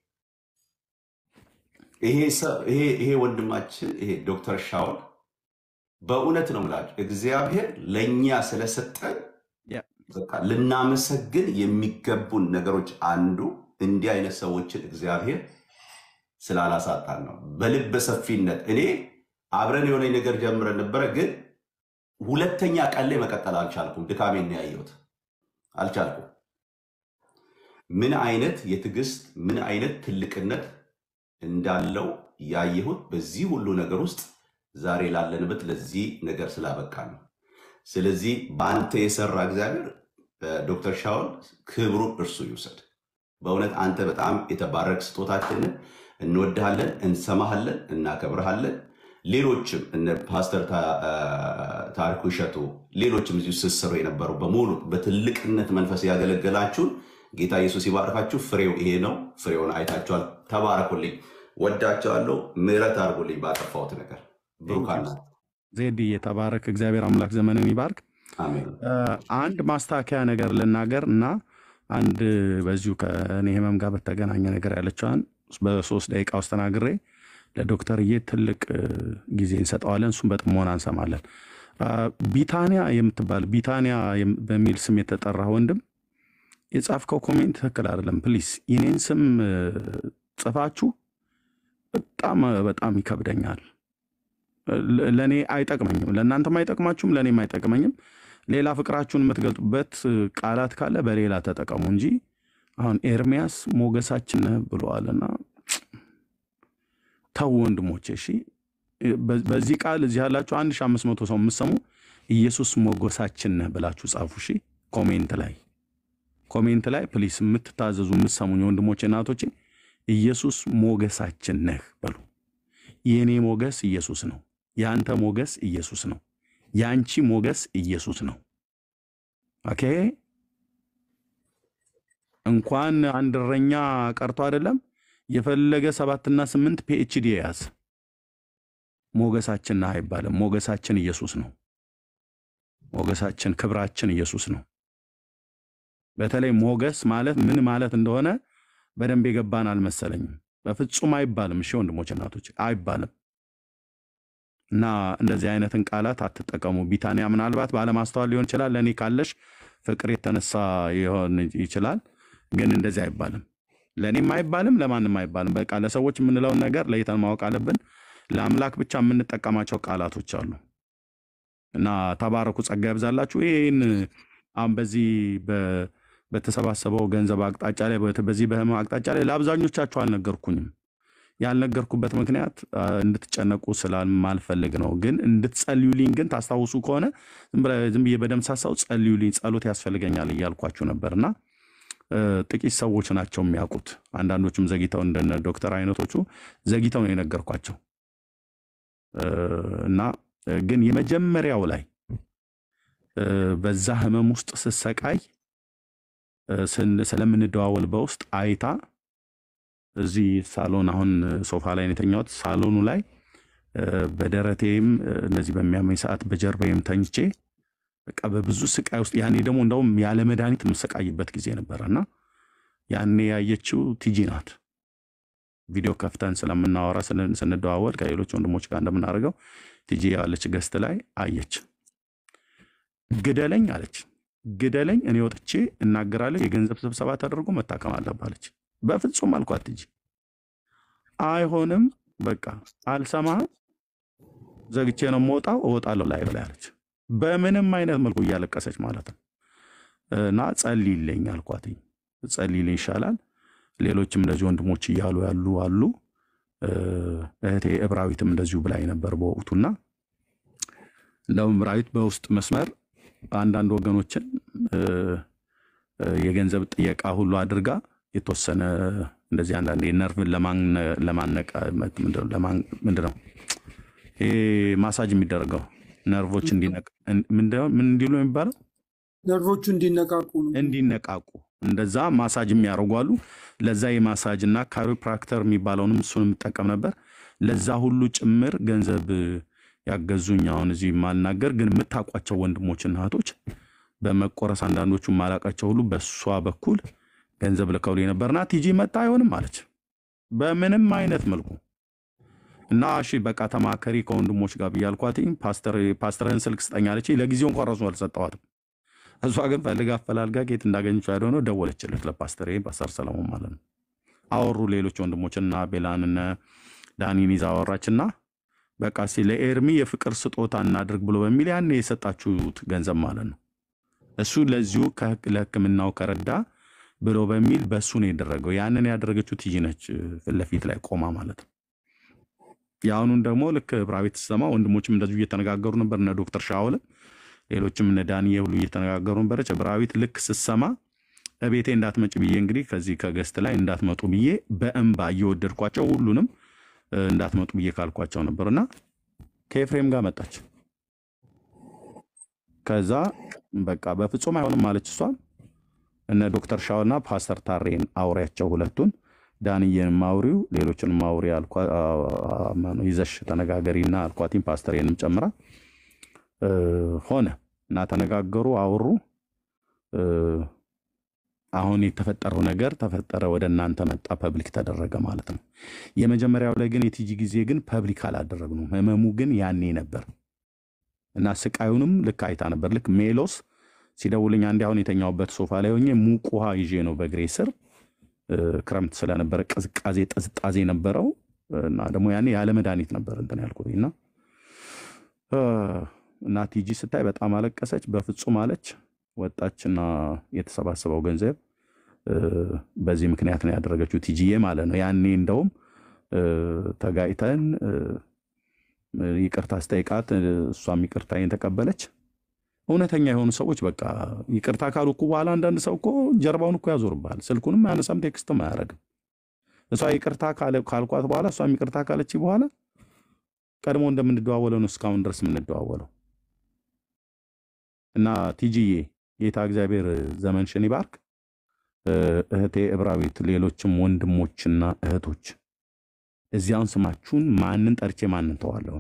ይሄ ሰ- ይሄ ይሄ ወንድማችን ይሄ ዶክተር ሻውል በእውነት ነው የምላችሁ እግዚአብሔር ለእኛ ስለሰጠን በቃ ልናመሰግን የሚገቡን ነገሮች አንዱ እንዲህ አይነት ሰዎችን እግዚአብሔር ስላላሳጣን ነው። በልበ ሰፊነት እኔ አብረን የሆነ ነገር ጀምረን ነበረ፣ ግን ሁለተኛ ቀን ላይ መቀጠል አልቻልኩም። ድካሜን ነው ያየሁት፣ አልቻልኩም። ምን አይነት የትዕግስት ምን አይነት ትልቅነት እንዳለው ያየሁት በዚህ ሁሉ ነገር ውስጥ ዛሬ ላለንበት ለዚህ ነገር ስላበቃን ነው። ስለዚህ በአንተ የሰራ እግዚአብሔር እ፣ ዶክተር ሻውል ክብሩ እርሱ ይውሰድ። በእውነት አንተ በጣም የተባረክ ስጦታችንን እንወድሃለን፣ እንሰማሃለን፣ እናከብረሃለን። ሌሎችም እነ ፓስተር ታ- እ፣ ታሪኩ እሸቱ፣ ሌሎችም እዚሁ ስትሰሩ የነበሩ በሙሉ በትልቅነት መንፈስ ያገለገላችሁን ጌታ ኢየሱስ ይባርካችሁ። ፍሬው ይሄ ነው። ፍሬውን አይታችኋል። ተባረኩልኝ። ወዳቸዋለሁ። ምሕረት አድርጉልኝ ባጠፋሁት ነገር። ብሩካን ናት።
ዜድ የተባረክ እግዚአብሔር አምላክ ዘመንን ይባርክ።
አሜን።
እ፣ አንድ ማስታወቂያ ነገር ልናገር እና አንድ በዚሁ ከእኔ ህመም ጋር በተገናኘ ነገር ያለችዋን በሶስት ደቂቃ ውስጥ ተናግሬ ለዶክተርዬ ትልቅ እ፣ ጊዜ እንሰጠዋለን። እሱም በጥሞና እንሰማለን። አ፣ ቢታንያ የምትባል ቢታንያ የም- በሚል ስም የተጠራ ወንድም የጻፍከው ኮሜንት ትክክል አይደለም። ፕሊስ የኔን ስም እ፣ ጽፋችሁ በጣም በጣም ይከብደኛል። ለ- ለእኔ አይጠቅመኝም፣ ለእናንተም አይጠቅማችሁም፣ ለእኔም አይጠቅመኝም። ሌላ ፍቅራችሁን የምትገልጡበት እ, ቃላት ካለ በሌላ ተጠቀሙ እንጂ አሁን ኤርሚያስ ሞገሳችን ነህ ብለዋልና ተው ወንድሞቼ፣ እሺ። በ- በዚህ ቃል እዚህ ያላችሁ አንድ ሺህ አምስት መቶ ሰው የምትሰሙ ኢየሱስ ሞገሳችን ነህ ብላችሁ ጻፉ። እሺ፣ ኮሜንት ላይ ኮሜንት ላይ ፕሊስ፣ የምትታዘዙ የምትሰሙኝ ወንድሞቼ እናቶቼ፣ ኢየሱስ ሞገሳችን ነህ በሉ። የእኔ ሞገስ ኢየሱስ ነው። የአንተ ሞገስ ኢየሱስ ነው። የአንቺ ሞገስ ኢየሱስ ነው። ኦኬ። እንኳን አንድ እረኛ ቀርቶ አይደለም የፈለገ ሰባትና ስምንት ፒኤችዲ የያዝ ሞገሳችን አይባልም። ሞገሳችን ኢየሱስ ነው። ሞገሳችን ክብራችን ኢየሱስ ነው። በተለይ ሞገስ ማለት ምን ማለት እንደሆነ በደንብ የገባን አልመሰለኝም። በፍጹም አይባልም። እሺ ወንድሞች እናቶች፣ አይባልም። እና እንደዚህ አይነትን ቃላት አትጠቀሙ። ቢታንያ ምናልባት ባለማስተዋል ሊሆን ይችላል። ለእኔ ካለሽ ፍቅር የተነሳ ሊሆን ይችላል። ግን እንደዚህ አይባልም። ለእኔም አይባልም፣ ለማንም አይባልም። በቃ ለሰዎች የምንለውን ነገር ለይተን ማወቅ አለብን። ለአምላክ ብቻ የምንጠቀማቸው ቃላቶች አሉ እና ተባረኩ፣ ጸጋ ያብዛላችሁ። ይህን አሁን በዚህ በ- በተሰባሰበው ገንዘብ አቅጣጫ ላይ በት- በዚህ በህመም አቅጣጫ ላይ ለአብዛኞቻችሁ አልነገርኩኝም። ያልነገርኩበት ምክንያት አ፣ እንድትጨነቁ ስላልማልፈልግ ነው። ግን እንድትጸልዩልኝ ግን ታስታውሱ ከሆነ ዝም ብለ- ዝም ብዬ በደምሳሳው ጸልዩልኝ፣ ጸሎት ያስፈልገኛል እያልኳችሁ ነበር እና እ፣ ጥቂት ሰዎች ናቸው የሚያውቁት። አንዳንዶቹም ዘግይተው እንደነ ዶክተር አይነቶቹ ዘግይተው ነው የነገርኳቸው እ፣ እና እ፣ ግን የመጀመሪያው ላይ እ፣ በዛ ህመም ውስጥ ስሰቃይ እ፣ ስን- ስለምንደዋወል በውስጥ አይታ እዚህ ሳሎን አሁን ሶፋ ላይ ነው የተኛሁት። ሳሎኑ ላይ እ፣ በደረቴም እ፣ እንደዚህ በሚያመኝ ሰዓት በጀርባዬም ተኝቼ በቃ በብዙ ስቃይ ውስጥ ያኔ ደግሞ እንደውም ያለ መድኃኒት የምሰቃይበት ጊዜ ነበረ እና ያኔ ያየችው ቲጂ ናት። ቪዲዮ ከፍተን ስለምናወራ ስን- ስንደዋወል ከሌሎች ወንድሞች ጋር እንደምናደርገው ቲጂ ያለች ገስት ላይ አየች። ግደለኝ አለች። ግደለኝ፣ እኔ ወጥቼ እናገራለሁ። የገንዘብ ስብሰባ ተደርጎ መታከም አለብህ አለች። በፍጹም አልኳት ቲጂ አይሆንም፣ በቃ አልሰማህም፣ ዘግቼ ነው የምወጣው፣ እወጣለሁ ላይ ብላ አለች። በምንም አይነት መልኩ እያለቀሰች ማለት ነው። እና ጸልይልኝ አልኳትኝ። ጸልይልኝ ይሻላል። ሌሎችም እንደዚህ ወንድሞች እያሉ ያሉ አሉ። እ፣ እህቴ እብራዊትም እንደዚሁ ብላኝ ነበር በወቅቱና እንደውም እብራዊት በውስጥ መስመር አንዳንድ ወገኖችን እ፣ እ፣ የገንዘብ ጥየቃ ሁሉ አድርጋ የተወሰነ እንደዚህ አንዳንድ ነርቭን ለማነቃ ምንድን ነው ይሄ ማሳጅ የሚደረገው ነርቮች እንዲነቃ ምንድን ነው ምን እንዲሉ ነው የሚባለው
ነርቮቹ እንዲነቃቁ ነው።
እንዲነቃቁ እንደዛ ማሳጅ የሚያደርጉ አሉ። ለዛ የማሳጅ እና ካሪፕራክተር የሚባለውንም እሱንም ጠቀም ነበር። ለዛ ሁሉ ጭምር ገንዘብ ያገዙኝ አሁን እዚህ የማልናገር ግን የምታውቋቸው ወንድሞችና እህቶች በመቆረስ አንዳንዶቹ ማላቃቸው ሁሉ በእሷ በኩል ገንዘብ ልከውልኝ ነበርና ቲጂ መጣ አይሆንም አለች። በምንም አይነት መልኩ እና እሺ በቃ ተማከሪ ከወንድሞች ጋር ብያልኳትኝ ፓስተርህን ስልክ ስጠኝ አለችኝ። ለጊዜው እንኳን ራሱ አልሰጠዋትም። እሷ ግን ፈልጋ አፈላልጋ ጌት እንዳገኘችው ያልሆነ ደወለችለት ለፓስተር ፓስተር ሰለሞን ማለት ነው። አወሩ ሌሎች ወንድሞችና ቤላንነ ዳኒን ይዛ አወራችና በቃ እስኪ ለኤርሚ የፍቅር ስጦታ እናድርግ ብሎ በሚል ያን የሰጣችሁት ገንዘብ ማለት ነው እሱ ለዚሁ ከህክ- ለሕክምናው ከረዳ ብሎ በሚል በእሱ ነው የደረገው። ያንን ያደረገችው ቲጂ ነች ፊት ለፊት ላይ ቆማ ማለት ነው። የአሁኑን ደግሞ ልክ ብራቤት ስትሰማ ወንድሞችም እንደዚሁ እየተነጋገሩ ነበር። እነ ዶክተር ሻውልም ሌሎችም እነ ዳንዬ ሁሉ እየተነጋገሩ ነበረች። ብራዊት ልክ ስትሰማ እቤቴ እንዳትመጭ ብዬ እንግዲህ ከዚህ ከገስት ላይ እንዳትመጡ ብዬ በእንባ እየወደድኳቸው ሁሉንም እ፣ እንዳትመጡ ብዬ ካልኳቸው ነበር እና ከኤፍሬም ጋር መጣች። ከዛ በቃ በፍጹም አይሆንም ማለች እሷ እነ ዶክተር ሻውና ፓስተር ታሬን አውሪያቸው ሁለቱን ዳንዬን ማውሪው ሌሎችን ማውሪ አልኳ- አ- አ- ማነው ይዘሽ ተነጋገሪና አልኳቲም ፓስተሬንም ጨምራ እ፣ ሆነ እና ተነጋገሩ፣ አወሩ። እ፣ አሁን የተፈጠረው ነገር ተፈጠረ፣ ወደ እናንተ መጣ፣ ፐብሊክ ተደረገ ማለት ነው። የመጀመሪያው ላይ ግን የቲጂ ጊዜ ግን ፐብሊክ አላደረግነውም። ህመሙ ግን ያኔ ነበር እና ስቃዩንም ልክ አይታ ነበር። ልክ ሜሎስ ሲደውልኝ አንዴ አሁን የተኛውበት ሶፋ ላይ ሆኜ ሙቅ ውሃ ይዤ ነው በእግሬ ስር እ፣ ክረምት ስለነበረ ቅዝቃዜ ጥዝጣዜ ነበረው እና ደግሞ ያኔ ያለ መድኃኒት ነበር እንትን ያልኩት እና እ፣ እና ቲጂ ስታይ በጣም አለቀሰች። በፍጹም አለች። ወጣችና የተሰባሰበው ገንዘብ እ፣ በዚህ ምክንያት ነው ያደረገችው ቲጂዬ ማለት ነው። ያኔ እንደውም እ፣ ተጋጭተን እ፣ ይቅርታ ስጠይቃት እ፣ እሷም ይቅርታዬን ተቀበለች። እውነተኛ የሆኑ ሰዎች በቃ ይቅርታ ካሉ እኮ በኋላ አንዳንድ ሰው እኮ ጀርባውን እኮ ያዞርብሃል። ስልኩንም አያነሳም፣ ቴክስትም አያደርግም። እሷ ይቅርታ ካለ- ካልኳት በኋላ እሷም ይቅርታ ካለች በኋላ ቀድሞ እንደምንደዋወለው ነው እስካሁን ድረስ የምንደዋወለው። እና ቲጂዬ ጌታ እግዚአብሔር ዘመንሽን ይባርክ። እ፣ እህቴ እብራዊት፣ ሌሎችም ወንድሞችና እህቶች እዚያውን ስማችሁን ማንን ጠርቼ ማንን ተዋለሁ?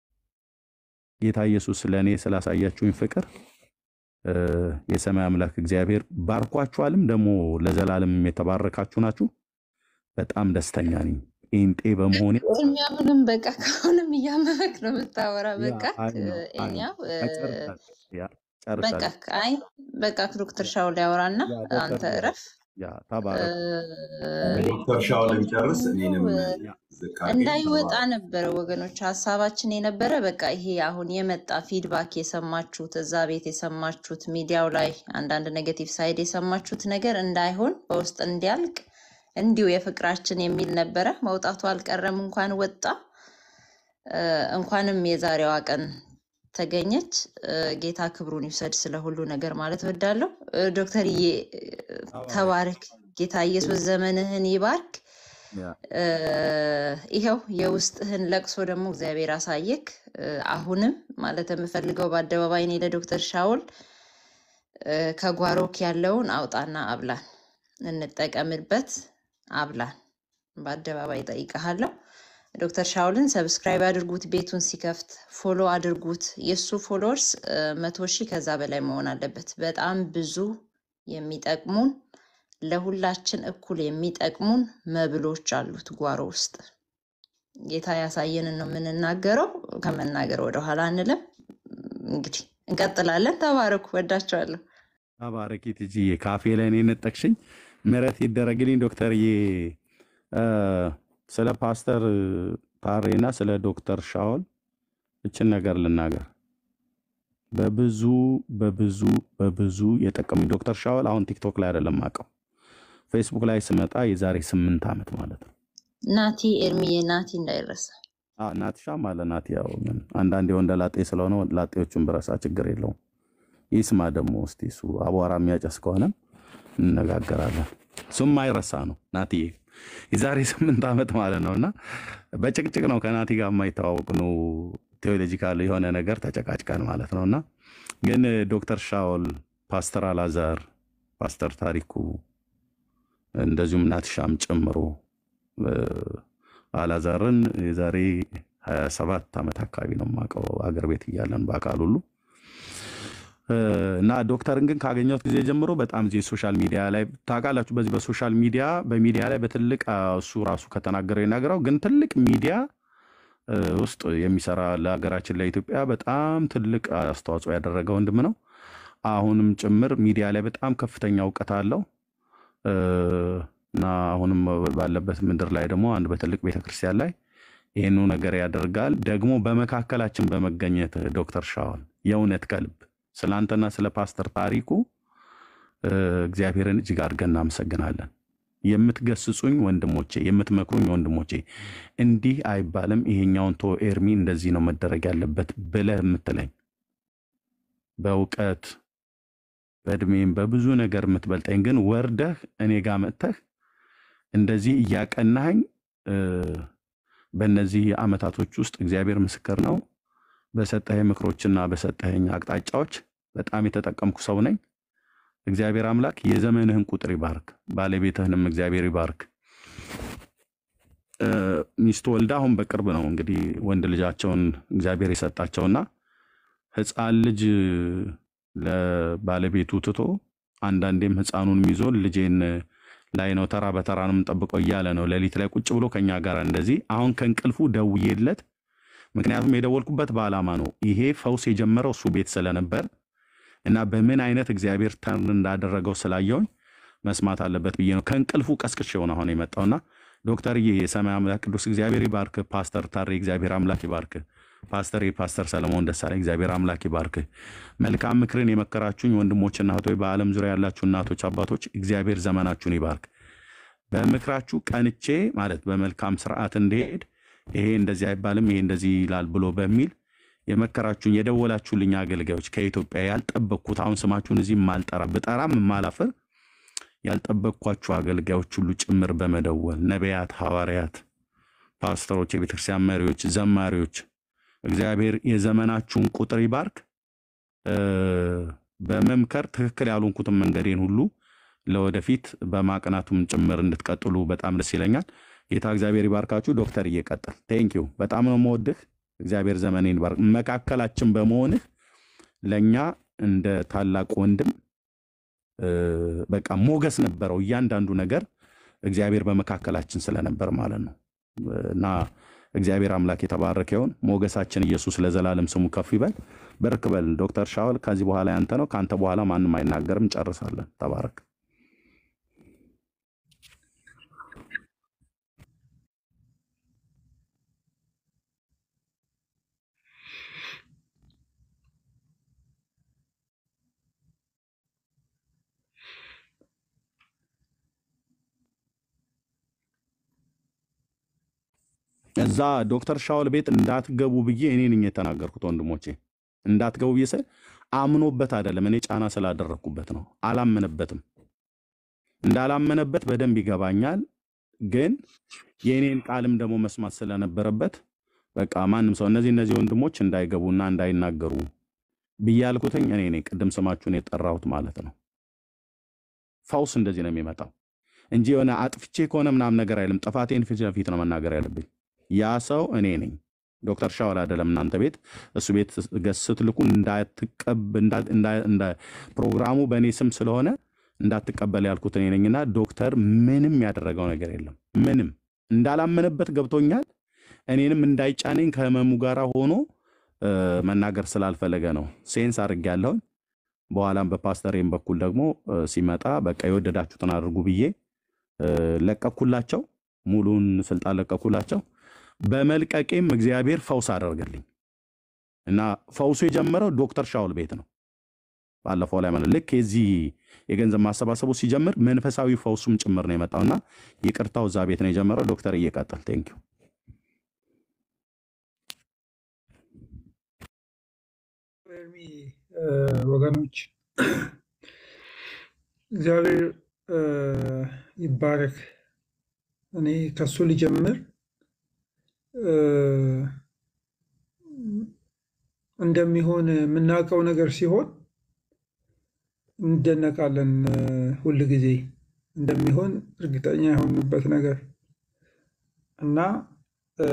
ጌታ ኢየሱስ ለእኔ ስላሳያችሁኝ ፍቅር እ፣ የሰማይ አምላክ እግዚአብሔር ባርኳችኋልም ደግሞ ለዘላለም የተባረካችሁ ናችሁ። በጣም ደስተኛ ነኝ ጴንጤ በመሆኔ።
ኤርሚ አሁንም በቃ ከአሁንም እያመመክ ነው የምታወራ።
ያ
በቃ
አይ ነው አይ
ኤንያው
ነው
እ፣
ጨርሻለሁ። ያ
በቃ
ጨርሻለሁ።
አይ በቃ ዶክተር ሻውል ያወራና
ያ ዶክተር
አንተ
ሻውል
እረፍ።
ያ ተባረኩ።
ዶክተር ሻውልን ጨርስ፣ እኔንም
ያ
ዝቅ አድርገኝ
እንዳይወጣ
ተባረክ።
ነበረ ወገኖች ሀሳባችን የነበረ በቃ ይሄ አሁን የመጣ ፊድባክ የሰማችሁት እዛ ቤት የሰማችሁት ሚዲያው ላይ አንዳንድ ኔጌቲቭ ሳይድ የሰማችሁት ነገር እንዳይሆን በውስጥ እንዲያልቅ እንዲሁ የፍቅራችን የሚል ነበረ። መውጣቱ አልቀረም፣ እንኳን ወጣ። እ፣ እንኳንም የዛሬዋ ቀን ተገኘች። እ፣ ጌታ ክብሩን ይውሰድ ስለ ሁሉ ነገር ማለት እወዳለሁ። እ፣ ዶክተርዬ እ፣
ተባረክ።
ተባረክ። ጌታ ኢየሱስ ዘመንህን ይባርክ።
ያ
እ፣ ይኸው የውስጥህን ለቅሶ ደግሞ እግዚአብሔር አሳየክ። እ፣ አሁንም ማለት የምፈልገው በአደባባይ እኔ ለዶክተር ሻውል እ፣ ከጓሮክ ያለውን አውጣና አብላን፣ እንጠቀምበት፣ አብላን። በአደባባይ ጠይቀሃለሁ። ዶክተር ሻውልን ሰብስክራይብ አድርጉት፣ ቤቱን ሲከፍት ፎሎ አድርጉት። የእሱ ፎሎወርስ መቶ ሺህ ከዛ በላይ መሆን አለበት። በጣም ብዙ የሚጠቅሙን ለሁላችን እኩል የሚጠቅሙን መብሎች አሉት ጓሮ ውስጥ። ጌታ ያሳየንን ነው የምንናገረው። ከመናገር ወደኋላ አንልም። እንግዲህ እንቀጥላለን። ተባረኩ። ወዳቸዋለሁ።
ተባረኪ ትጂዬ፣ ካፌ ላይ ነው የነጠቅሽኝ። ምሕረት ይደረግልኝ ዶክተርዬ። እ፣ ስለ ፓስተር ታሬና ስለ ዶክተር ሻውል እችን ነገር ልናገር። በብዙ በብዙ በብዙ የጠቀሙኝ ዶክተር ሻውል አሁን ቲክቶክ ላይ አይደለም አውቀው ፌስቡክ ላይ ስመጣ የዛሬ ስምንት ዓመት ማለት ነው።
ናቲ ኤርሚዬ፣ ናቲ እንዳይረሳ።
አዎ፣ ናትሻም አለ ናት። ያው ምን አንዳንድ የወንደ ላጤ ስለሆነ ላጤዎቹን ብረሳ ችግር የለውም። ይስማ ደግሞ እስቲ እሱ አቧራ የሚያጨስ ከሆነም እንነጋገራለን። እሱም አይረሳ ነው ናትዬ፣ የዛሬ ስምንት ዓመት ማለት ነው። እና በጭቅጭቅ ነው ከናቲ ጋር የማይተዋወቅ ነው። ቴዎሎጂካል የሆነ ነገር ተጨቃጭቀን ማለት ነው። እና ግን ዶክተር ሻውል፣ ፓስተር አላዛር፣ ፓስተር ታሪኩ እንደዚሁም ናትሻም ጨምሮ እ፣ አላዛርን የዛሬ 27 ዓመት አካባቢ ነው የማውቀው አገር ቤት እያለን በአካል ሁሉ እ፣ እና ዶክተርን ግን ካገኘሁት ጊዜ ጀምሮ በጣም እዚህ ሶሻል ሚዲያ ላይ ታውቃላችሁ፣ በዚህ በሶሻል ሚዲያ በሚዲያ ላይ በትልቅ አ፣ እሱ ራሱ ከተናገረው የናገረው ግን ትልቅ ሚዲያ እ፣ ውስጥ የሚሰራ ለሀገራችን ለኢትዮጵያ በጣም ትልቅ አስተዋጽኦ ያደረገ ወንድም ነው። አሁንም ጭምር ሚዲያ ላይ በጣም ከፍተኛ እውቀት አለው እ፣ እና አሁንም ባለበት ምድር ላይ ደግሞ አንድ በትልቅ ቤተክርስቲያን ላይ ይህኑ ነገር ያደርጋል። ደግሞ በመካከላችን በመገኘት ዶክተር ሻውል የእውነት ከልብ ስለ አንተና ስለ ፓስተር ታሪኩ እ፣ እግዚአብሔርን እጅግ አድርገን እናመሰግናለን። የምትገስጹኝ ወንድሞቼ፣ የምትመክሩኝ ወንድሞቼ እንዲህ አይባልም፣ ይሄኛውን ቶ ኤርሚ እንደዚህ ነው መደረግ ያለበት ብለህ የምትለኝ በእውቀት በእድሜም በብዙ ነገር የምትበልጠኝ ግን ወርደህ እኔ ጋር መጥተህ እንደዚህ እያቀናኸኝ እ፣ በእነዚህ ዓመታቶች ውስጥ እግዚአብሔር ምስክር ነው በሰጠኸኝ ምክሮችና በሰጠኸኝ አቅጣጫዎች በጣም የተጠቀምኩ ሰው ነኝ። እግዚአብሔር አምላክ የዘመንህን ቁጥር ይባርክ፣ ባለቤትህንም እግዚአብሔር ይባርክ። እ፣ ሚስቱ ወልዳ አሁን በቅርብ ነው እንግዲህ ወንድ ልጃቸውን እግዚአብሔር የሰጣቸውና ሕፃን ልጅ ለባለቤቱ ትቶ አንዳንዴም ሕፃኑንም ይዞ ልጄን ላይ ነው ተራ በተራ ነው የምንጠብቀው እያለ ነው ሌሊት ላይ ቁጭ ብሎ ከኛ ጋር እንደዚህ አሁን ከእንቅልፉ ደውዬለት ምክንያቱም የደወልኩበት በዓላማ ነው። ይሄ ፈውስ የጀመረው እሱ ቤት ስለነበር እና በምን አይነት እግዚአብሔር ተርን እንዳደረገው ስላየውኝ መስማት አለበት ብዬ ነው ከእንቅልፉ ቀስቅሼው ነው አሁን የመጣውና ዶክተርዬ የሰማይ አምላክ ቅዱስ እግዚአብሔር ይባርክ። ፓስተር ታሬ እግዚአብሔር አምላክ ይባርክ። ፓስተር ፓስተር ሰለሞን ደሳለኝ እግዚአብሔር አምላክ ይባርክ። መልካም ምክርን የመከራችሁኝ ወንድሞችና እህቶች፣ በዓለም ዙሪያ ያላችሁ እናቶች፣ አባቶች እግዚአብሔር ዘመናችሁን ይባርክ። በምክራችሁ ቀንቼ ማለት በመልካም ስርዓት እንዲሄድ ይሄ እንደዚህ አይባልም ይሄ እንደዚህ ይላል ብሎ በሚል የመከራችሁኝ የደወላችሁልኝ አገልጋዮች ከኢትዮጵያ ያልጠበቅኩት አሁን ስማችሁን እዚህ ማልጠራ ብጠራም የማላፍር ያልጠበቅኳችሁ አገልጋዮች ሁሉ ጭምር በመደወል ነቢያት፣ ሐዋርያት፣ ፓስተሮች፣ የቤተክርስቲያን መሪዎች፣ ዘማሪዎች እግዚአብሔር የዘመናችሁን ቁጥር ይባርክ። እ፣ በመምከር ትክክል ያልሆንኩትን መንገዴን ሁሉ ለወደፊት በማቅናቱም ጭምር እንድትቀጥሉ በጣም ደስ ይለኛል። ጌታ እግዚአብሔር ይባርካችሁ። ዶክተር እየቀጥል ቴንኪዩ። በጣም ነው የምወድህ። እግዚአብሔር ዘመኔን ይባርክ። መካከላችን በመሆንህ ለእኛ እንደ ታላቅ ወንድም እ፣ በቃ ሞገስ ነበረው እያንዳንዱ ነገር እግዚአብሔር በመካከላችን ስለነበር ማለት ነው እና እግዚአብሔር አምላክ የተባረከ ይሁን። ሞገሳችን ኢየሱስ ለዘላለም ስሙ ከፍ ይበል። በርክ በል ዶክተር ሻውል ከዚህ በኋላ ያንተ ነው። ከአንተ በኋላ ማንም አይናገርም። ጨርሳለን። ተባረክ። እዛ ዶክተር ሻውል ቤት እንዳትገቡ ብዬ እኔ ነኝ የተናገርኩት። ወንድሞቼ እንዳትገቡ ብዬ ስል አምኖበት አይደለም፣ እኔ ጫና ስላደረግኩበት ነው። አላመነበትም። እንዳላመነበት በደንብ ይገባኛል። ግን የእኔን ቃልም ደግሞ መስማት ስለነበረበት በቃ ማንም ሰው እነዚህ እነዚህ ወንድሞች እንዳይገቡና እንዳይናገሩ ብዬ ያልኩትኝ እኔ ነኝ። ቅድም ስማችሁን የጠራሁት ማለት ነው። ፈውስ እንደዚህ ነው የሚመጣው እንጂ የሆነ አጥፍቼ ከሆነ ምናምን ነገር አይልም። ጥፋቴን ፊት ለፊት ነው መናገር ያለብኝ። ያ ሰው እኔ ነኝ፣ ዶክተር ሻወል አይደለም። እናንተ ቤት እሱ ቤት ገስ ስትልኩ እንዳትቀብ እንዳ- እንዳ- እንዳ- ፕሮግራሙ በእኔ ስም ስለሆነ እንዳትቀበል ያልኩት እኔ ነኝና ዶክተር ምንም ያደረገው ነገር የለም። ምንም እንዳላመነበት ገብቶኛል። እኔንም እንዳይጫነኝ ከህመሙ ጋር ሆኖ እ፣ መናገር ስላልፈለገ ነው ሴንስ አድርጌያለሁኝ። በኋላም በፓስተሬም በኩል ደግሞ እ፣ ሲመጣ በቃ የወደዳችሁትን አድርጉ ብዬ እ፣ ለቀኩላቸው። ሙሉን ስልጣን ለቀኩላቸው። በመልቀቄም እግዚአብሔር ፈውስ አደረገልኝ እና ፈውሱ የጀመረው ዶክተር ሻውል ቤት ነው። ባለፈው ላይ ማለት ልክ የዚህ የገንዘብ ማሰባሰቡ ሲጀምር መንፈሳዊ ፈውሱም ጭምር ነው የመጣውና ይቅርታው እዛ ቤት ነው የጀመረው። ዶክተር እየቀጥል ቴንኪው።
ኤርሚ እ፣ ወገኖች እግዚአብሔር እ፣ ይባረክ። እኔ ከሱ ልጀምር። እ፣ እንደሚሆን የምናውቀው ነገር ሲሆን እንደነቃለን። እ፣ ሁል ጊዜ እንደሚሆን እርግጠኛ የሆንበት ነገር እና እ፣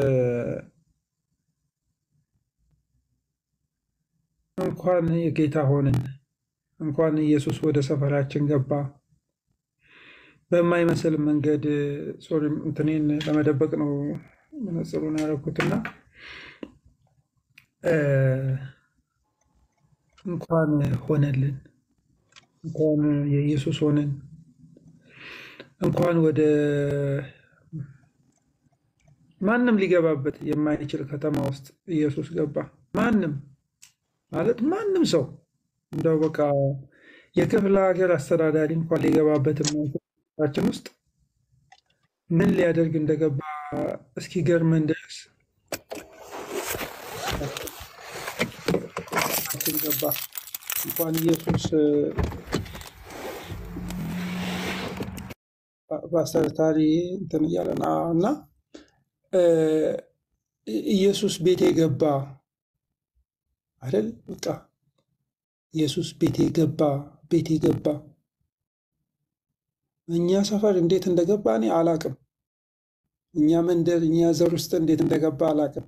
እንኳን የጌታ ሆንን፣ እንኳን ኢየሱስ ወደ ሰፈራችን ገባ። በማይመስል መንገድ ሶሪ እንትኔን ለመደበቅ ነው መነጽሩን ያደረኩትና እ፣ እንኳን ሆነልን፣ እንኳን የኢየሱስ ሆንን፣ እንኳን ወደ ማንም ሊገባበት የማይችል ከተማ ውስጥ ኢየሱስ ገባ። ማንም ማለት ማንም ሰው እንደው በቃ የክፍለ ሀገር አስተዳዳሪ እንኳን ሊገባበት የማይችል ውስጥ ምን ሊያደርግ እንደገባ እስኪገርመን ድረስ ችን ገባ። እንኳን ኢየሱስ ፓስተር ታሪ እንትን እያለ ነው እና እ፣ ኢየሱስ ቤቴ ገባ አይደል? በቃ ኢየሱስ ቤቴ ገባ፣ ቤቴ ገባ። እኛ ሰፈር እንዴት እንደገባ እኔ አላቅም። እኛ መንደር፣ እኛ ዘር ውስጥ እንዴት እንደገባ አላቅም።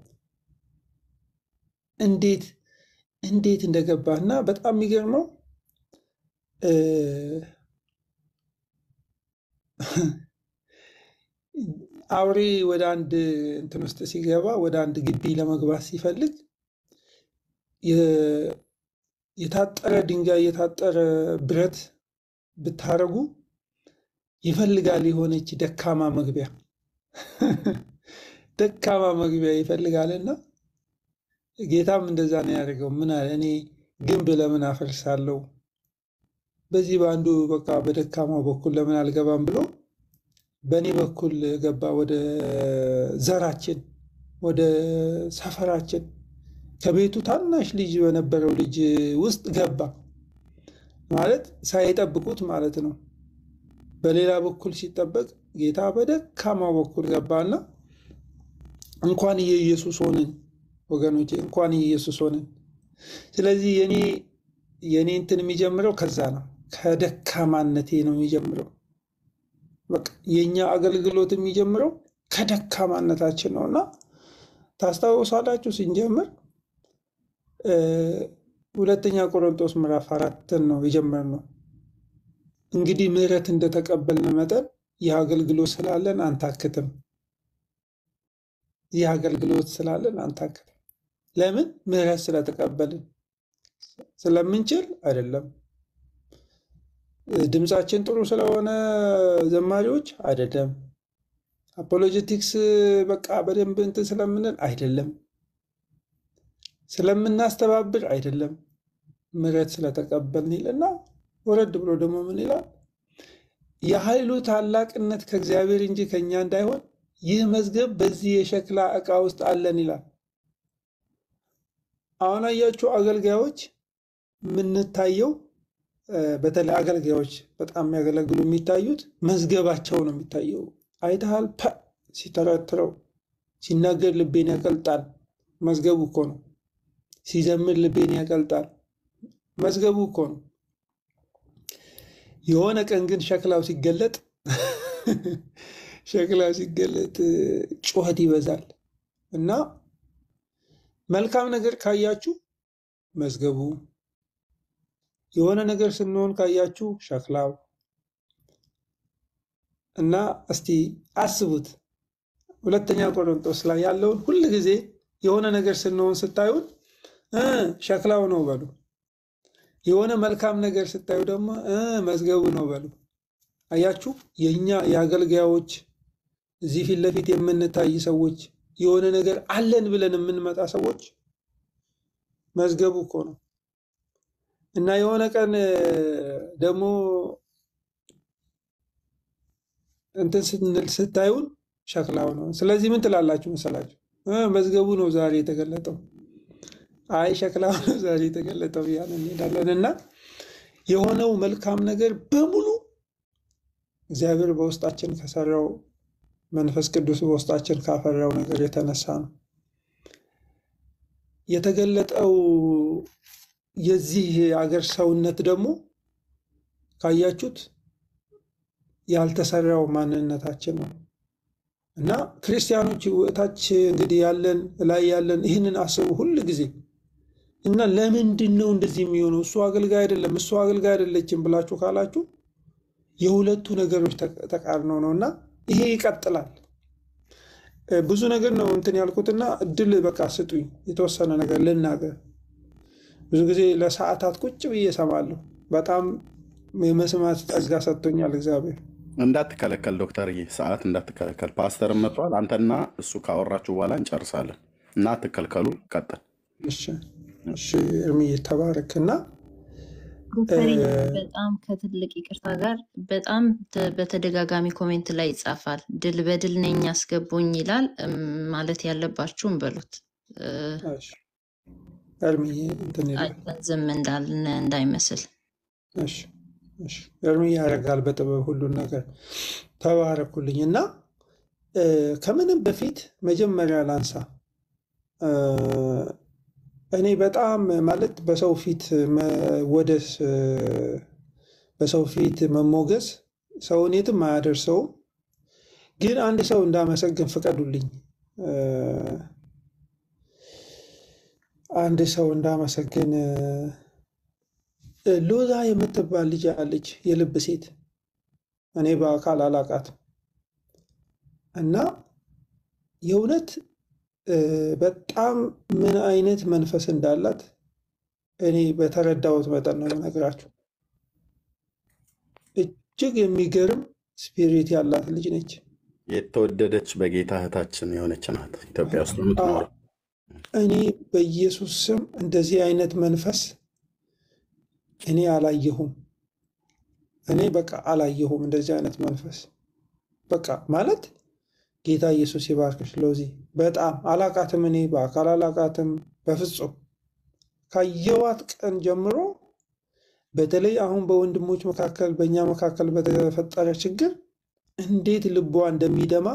እንዴት እንዴት እንደገባ እና በጣም የሚገርመው እ፣ አውሬ ወደ አንድ እንትን ውስጥ ሲገባ ወደ አንድ ግቢ ለመግባት ሲፈልግ የ- የታጠረ ድንጋይ የታጠረ ብረት ብታረጉ ይፈልጋል የሆነች ደካማ መግቢያ ደካማ መግቢያ ይፈልጋልና ጌታም እንደዛ ነው ያደርገው። ምን አለ እኔ ግንብ ለምን አፈርሳለሁ በዚህ በአንዱ በቃ በደካማው በኩል ለምን አልገባም ብሎ በእኔ በኩል ገባ። ወደ ዘራችን፣ ወደ ሰፈራችን ከቤቱ ታናሽ ልጅ በነበረው ልጅ ውስጥ ገባ ማለት ሳይጠብቁት ማለት ነው። በሌላ በኩል ሲጠበቅ ጌታ በደካማው በኩል ገባና እንኳን የኢየሱስ ሆንን ወገኖቼ፣ እንኳን የኢየሱስ ሆንን። ስለዚህ የኔ የኔ እንትን የሚጀምረው ከዛ ነው ከደካማነቴ ነው የሚጀምረው። በቃ የእኛ አገልግሎት የሚጀምረው ከደካማነታችን ነው እና ታስታውሳላችሁ ስንጀምር እ፣ ሁለተኛ ቆሮንቶስ ምዕራፍ አራትን ነው የጀመርነው። እንግዲህ ምሕረት እንደተቀበልን መጠን ይህ አገልግሎት ስላለን አንታክትም። ይህ አገልግሎት ስላለን አንታክትም። ለምን? ምሕረት ስለተቀበልን ስለምንችል አይደለም። ድምፃችን ጥሩ ስለሆነ ዘማሪዎች አይደለም። አፖሎጀቲክስ በቃ በደንብ እንትን ስለምንል አይደለም። ስለምናስተባብር አይደለም። ምሕረት ስለተቀበልን ይልና ወረድ ብሎ ደግሞ ምን ይላል? የኃይሉ ታላቅነት ከእግዚአብሔር እንጂ ከእኛ እንዳይሆን ይህ መዝገብ በዚህ የሸክላ ዕቃ ውስጥ አለን ይላል። አሁን አያችሁ አገልጋዮች የምንታየው እ፣ በተለይ አገልጋዮች በጣም የሚያገለግሉ የሚታዩት መዝገባቸው ነው የሚታየው። አይተሃል? ፐ ሲተረትረው ሲናገር ልቤን ያቀልጣል። መዝገቡ እኮ ነው። ሲዘምር ልቤን ያቀልጣል። መዝገቡ እኮ ነው። የሆነ ቀን ግን ሸክላው ሲገለጥ ሸክላው ሲገለጥ እ፣ ጩኸት ይበዛል እና መልካም ነገር ካያችሁ መዝገቡ የሆነ ነገር ስንሆን ካያችሁ ሸክላው እና እስቲ አስቡት ሁለተኛ ቆሮንቶስ ላይ ያለውን ሁል ጊዜ የሆነ ነገር ስንሆን ስታዩን እ ሸክላው ነው በሉ። የሆነ መልካም ነገር ስታዩ ደግሞ እ መዝገቡ ነው በሉ። አያችሁ የእኛ የአገልጋዮች እዚህ ፊት ለፊት የምንታይ ሰዎች የሆነ ነገር አለን ብለን የምንመጣ ሰዎች መዝገቡ እኮ ነው እና የሆነ ቀን እ፣ ደግሞ እንትን ስንል ስታዩን ሸክላው ነው። ስለዚህ ምን ትላላችሁ መሰላችሁ? እ መዝገቡ ነው ዛሬ የተገለጠው። አይ ሸክላው ነው ዛሬ የተገለጠው እያለን እንሄዳለን እና የሆነው መልካም ነገር በሙሉ እግዚአብሔር በውስጣችን ከሰራው መንፈስ ቅዱስ በውስጣችን ካፈራው ነገር የተነሳ ነው። የተገለጠው የዚህ አገር ሰውነት ደግሞ ካያችሁት ያልተሰራው ማንነታችን ነው እና ክርስቲያኖች እታች እንግዲህ ያለን ላይ ያለን ይህንን አስቡ ሁል ጊዜ እና ለምንድን ነው እንደዚህ የሚሆነው? እሱ አገልጋይ አይደለም፣ እሱ አገልጋይ አይደለችም ብላችሁ ካላችሁ የሁለቱ ነገሮች ተቃ- ተቃርነው ነው እና ይሄ ይቀጥላል። እ፣ ብዙ ነገር ነው እንትን ያልኩትና እድል በቃ ስጡኝ የተወሰነ ነገር ልናገር። ብዙ ጊዜ ለሰዓታት ቁጭ ብዬ እሰማለሁ። በጣም የመስማት ጸጋ ሰጥቶኛል እግዚአብሔር።
እንዳትከለከል ዶክተርዬ፣ ሰዓት እንዳትከለከል። ፓስተርም መጥቷል። አንተና እሱ ካወራችሁ በኋላ እንጨርሳለን እና አትከልከሉ። ቀጥል።
እሺ እሺ፣ እርምዬ ተባረክ እና
ዶክተር
እ፣
በጣም ከትልቅ ይቅርታ ጋር በጣም ተ- በተደጋጋሚ ኮሜንት ላይ ይጻፋል። ድል በድል ነኝ አስገቡኝ ይላል። እም፣ ማለት ያለባችሁም በሉት እ፣
እሺ፣ እርምዬ እንትን ይላል።
አይተን ዝም እንዳልን እንዳይመስል።
እሺ እሺ፣ እርምዬ ያደርጋል በጥበብ ሁሉን ነገር። ተባረኩልኝ እና እ፣ ከምንም በፊት መጀመሪያ ላንሳ እ፣ እኔ በጣም ማለት በሰው ፊት መወደስ እ፣ በሰው ፊት መሞገስ ሰውን የትም አያደርሰውም። ግን አንድ ሰው እንዳመሰግን ፍቀዱልኝ። እ፣ አንድ ሰው እንዳመሰግን እ፣ ሎዛ የምትባል ልጅ አለች፣ የልብ ሴት። እኔ በአካል አላቃትም እና የእውነት እ፣ በጣም ምን አይነት መንፈስ እንዳላት እኔ በተረዳሁት መጠን ነው የምነግራችሁ። እጅግ የሚገርም ስፒሪት ያላት ልጅ ነች።
የተወደደች በጌታ እህታችን የሆነች ናት ኢትዮጵያ ውስጥ
አዎ፣
የምትኖረው።
እኔ በኢየሱስ ስም እንደዚህ አይነት መንፈስ እኔ አላየሁም። እኔ በቃ አላየሁም እንደዚህ አይነት መንፈስ በቃ ማለት ጌታ ኢየሱስ ይባርክሽ ሎዚ። በጣም አላቃትም፣ እኔ በአካል አላቃትም በፍጹም። ካየዋት ቀን ጀምሮ በተለይ አሁን በወንድሞች መካከል በእኛ መካከል በተፈጠረ ችግር እንዴት ልቧ እንደሚደማ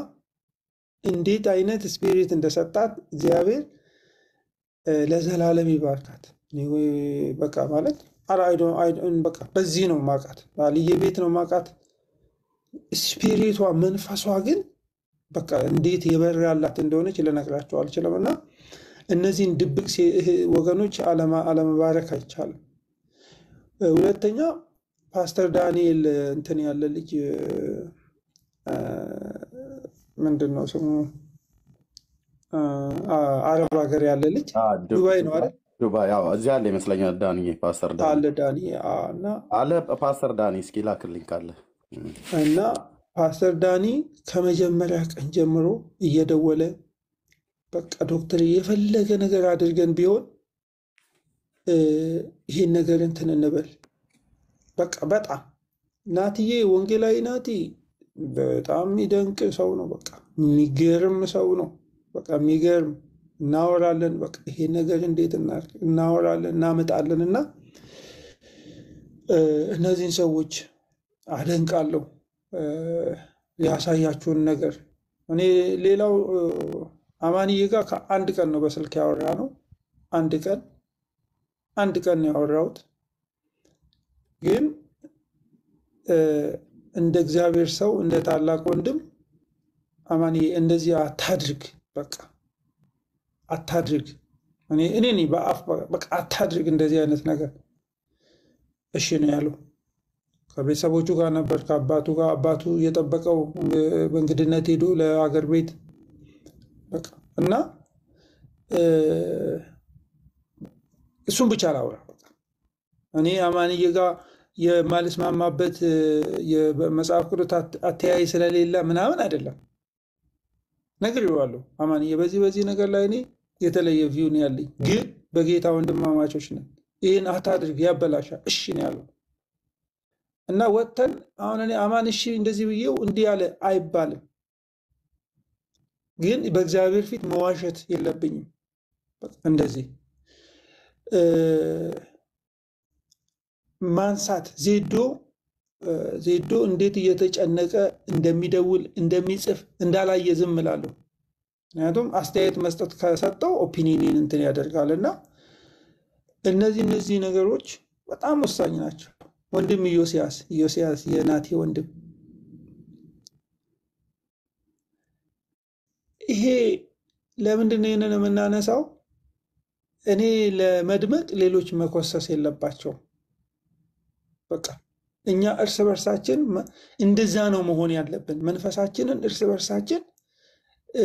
እንዴት አይነት ስፒሪት እንደሰጣት እግዚአብሔር እ፣ ለዘላለም ይባርካት። እኔ ወይ- በቃ ማለት አላ- አይ ዶንት- አይ ዶንት- በቃ በዚህ ነው ማቃት፣ ባልዬ ቤት ነው ማቃት። ስፒሪቷ መንፈሷ ግን በቃ እንዴት የበራላት እንደሆነች ልነግራቸው አልችልም። እና እነዚህን ድብቅ ሴ- እህ- ወገኖች አለማ- አለመባረክ አይቻልም። እ፣ ሁለተኛ ፓስተር ዳንኤል እንትን ያለ ልጅ እ፣ ምንድን ነው ስሙ እ፣ አ- አረብ ሀገር ያለ ልጅ ዱባይ ነው አይደል?
ዱባይ ያው እዚህ አለ ይመስለኛል። ዳኒ ፓስተር ዳኒ
አለ ዳኒ አ፣ እና
አለ ፓስተር ዳኒ እስኪ ላክልኝ ካለ እም።
እና ፓስተር ዳኒ ከመጀመሪያ ቀን ጀምሮ እየደወለ በቃ ዶክተር የፈለገ ነገር አድርገን ቢሆን እ፣ ይሄን ነገር እንትን እንበል በቃ በጣም ናትዬ ወንጌላዊ ናቲ በጣም የሚደንቅ ሰው ነው። በቃ የሚገርም ሰው ነው። በቃ የሚገርም እናወራለን። በቃ ይሄን ነገር እንዴት እናድርግ እናወራለን፣ እናመጣለን እና እ፣ እነዚህን ሰዎች አደንቃለሁ እ፣ ያሳያችሁን ነገር እኔ ሌላው እ፣ አማንዬ ጋር ከአንድ ቀን ነው በስልክ ያወራ ነው። አንድ ቀን አንድ ቀን ነው ያወራሁት ግን እ፣ እንደ እግዚአብሔር ሰው እንደ ታላቅ ወንድም አማንዬ እንደዚህ አታድርግ፣ በቃ አታድርግ። እኔ እኔ ነኝ በአፍ በቃ አታድርግ እንደዚህ አይነት ነገር። እሺ ነው ያለው። ከቤተሰቦቹ ጋር ነበር፣ ከአባቱ ጋር አባቱ የጠበቀው እ፣ በእንግድነት ሄዶ ለአገር ቤት በቃ እና እ፣ እሱን ብቻ ላውራ በቃ እኔ አማንዬ ጋር የማልስማማበት እ፣ የመጽሐፍ ቅዱስ አት- አተያይ ስለሌለ ምናምን አይደለም። ነግሬዋለሁ። አማንዬ በዚህ በዚህ ነገር ላይ እኔ የተለየ ቪው ነው ያለኝ፣ ግን በጌታ ወንድማማቾች ነን። ይህን አታድርግ ያበላሻል። እሺ ነው ያለው እና ወጥተን አሁን እኔ አማን እሺ እንደዚህ ብዬው እንዲህ ያለ አይባልም፣ ግን በእግዚአብሔር ፊት መዋሸት የለብኝም። በቃ እንደዚህ እ፣ ማንሳት ዜዶ እ፣ ዜዶ እንዴት እየተጨነቀ እንደሚደውል እንደሚጽፍ እንዳላየ ዝም እላለሁ። ምክንያቱም አስተያየት መስጠት ከሰጠው ኦፒኒየን እንትን ያደርጋል እና እነዚህ እነዚህ ነገሮች በጣም ወሳኝ ናቸው። ወንድም ኢዮስያስ ኢዮስያስ የናቴ ወንድም ይሄ ለምንድን ነው ይህንን የምናነሳው? እኔ ለመድመቅ ሌሎች መኮሰስ የለባቸውም። በቃ እኛ እርስ በርሳችን መ- እንደዛ ነው መሆን ያለብን። መንፈሳችንን እርስ በርሳችን እ፣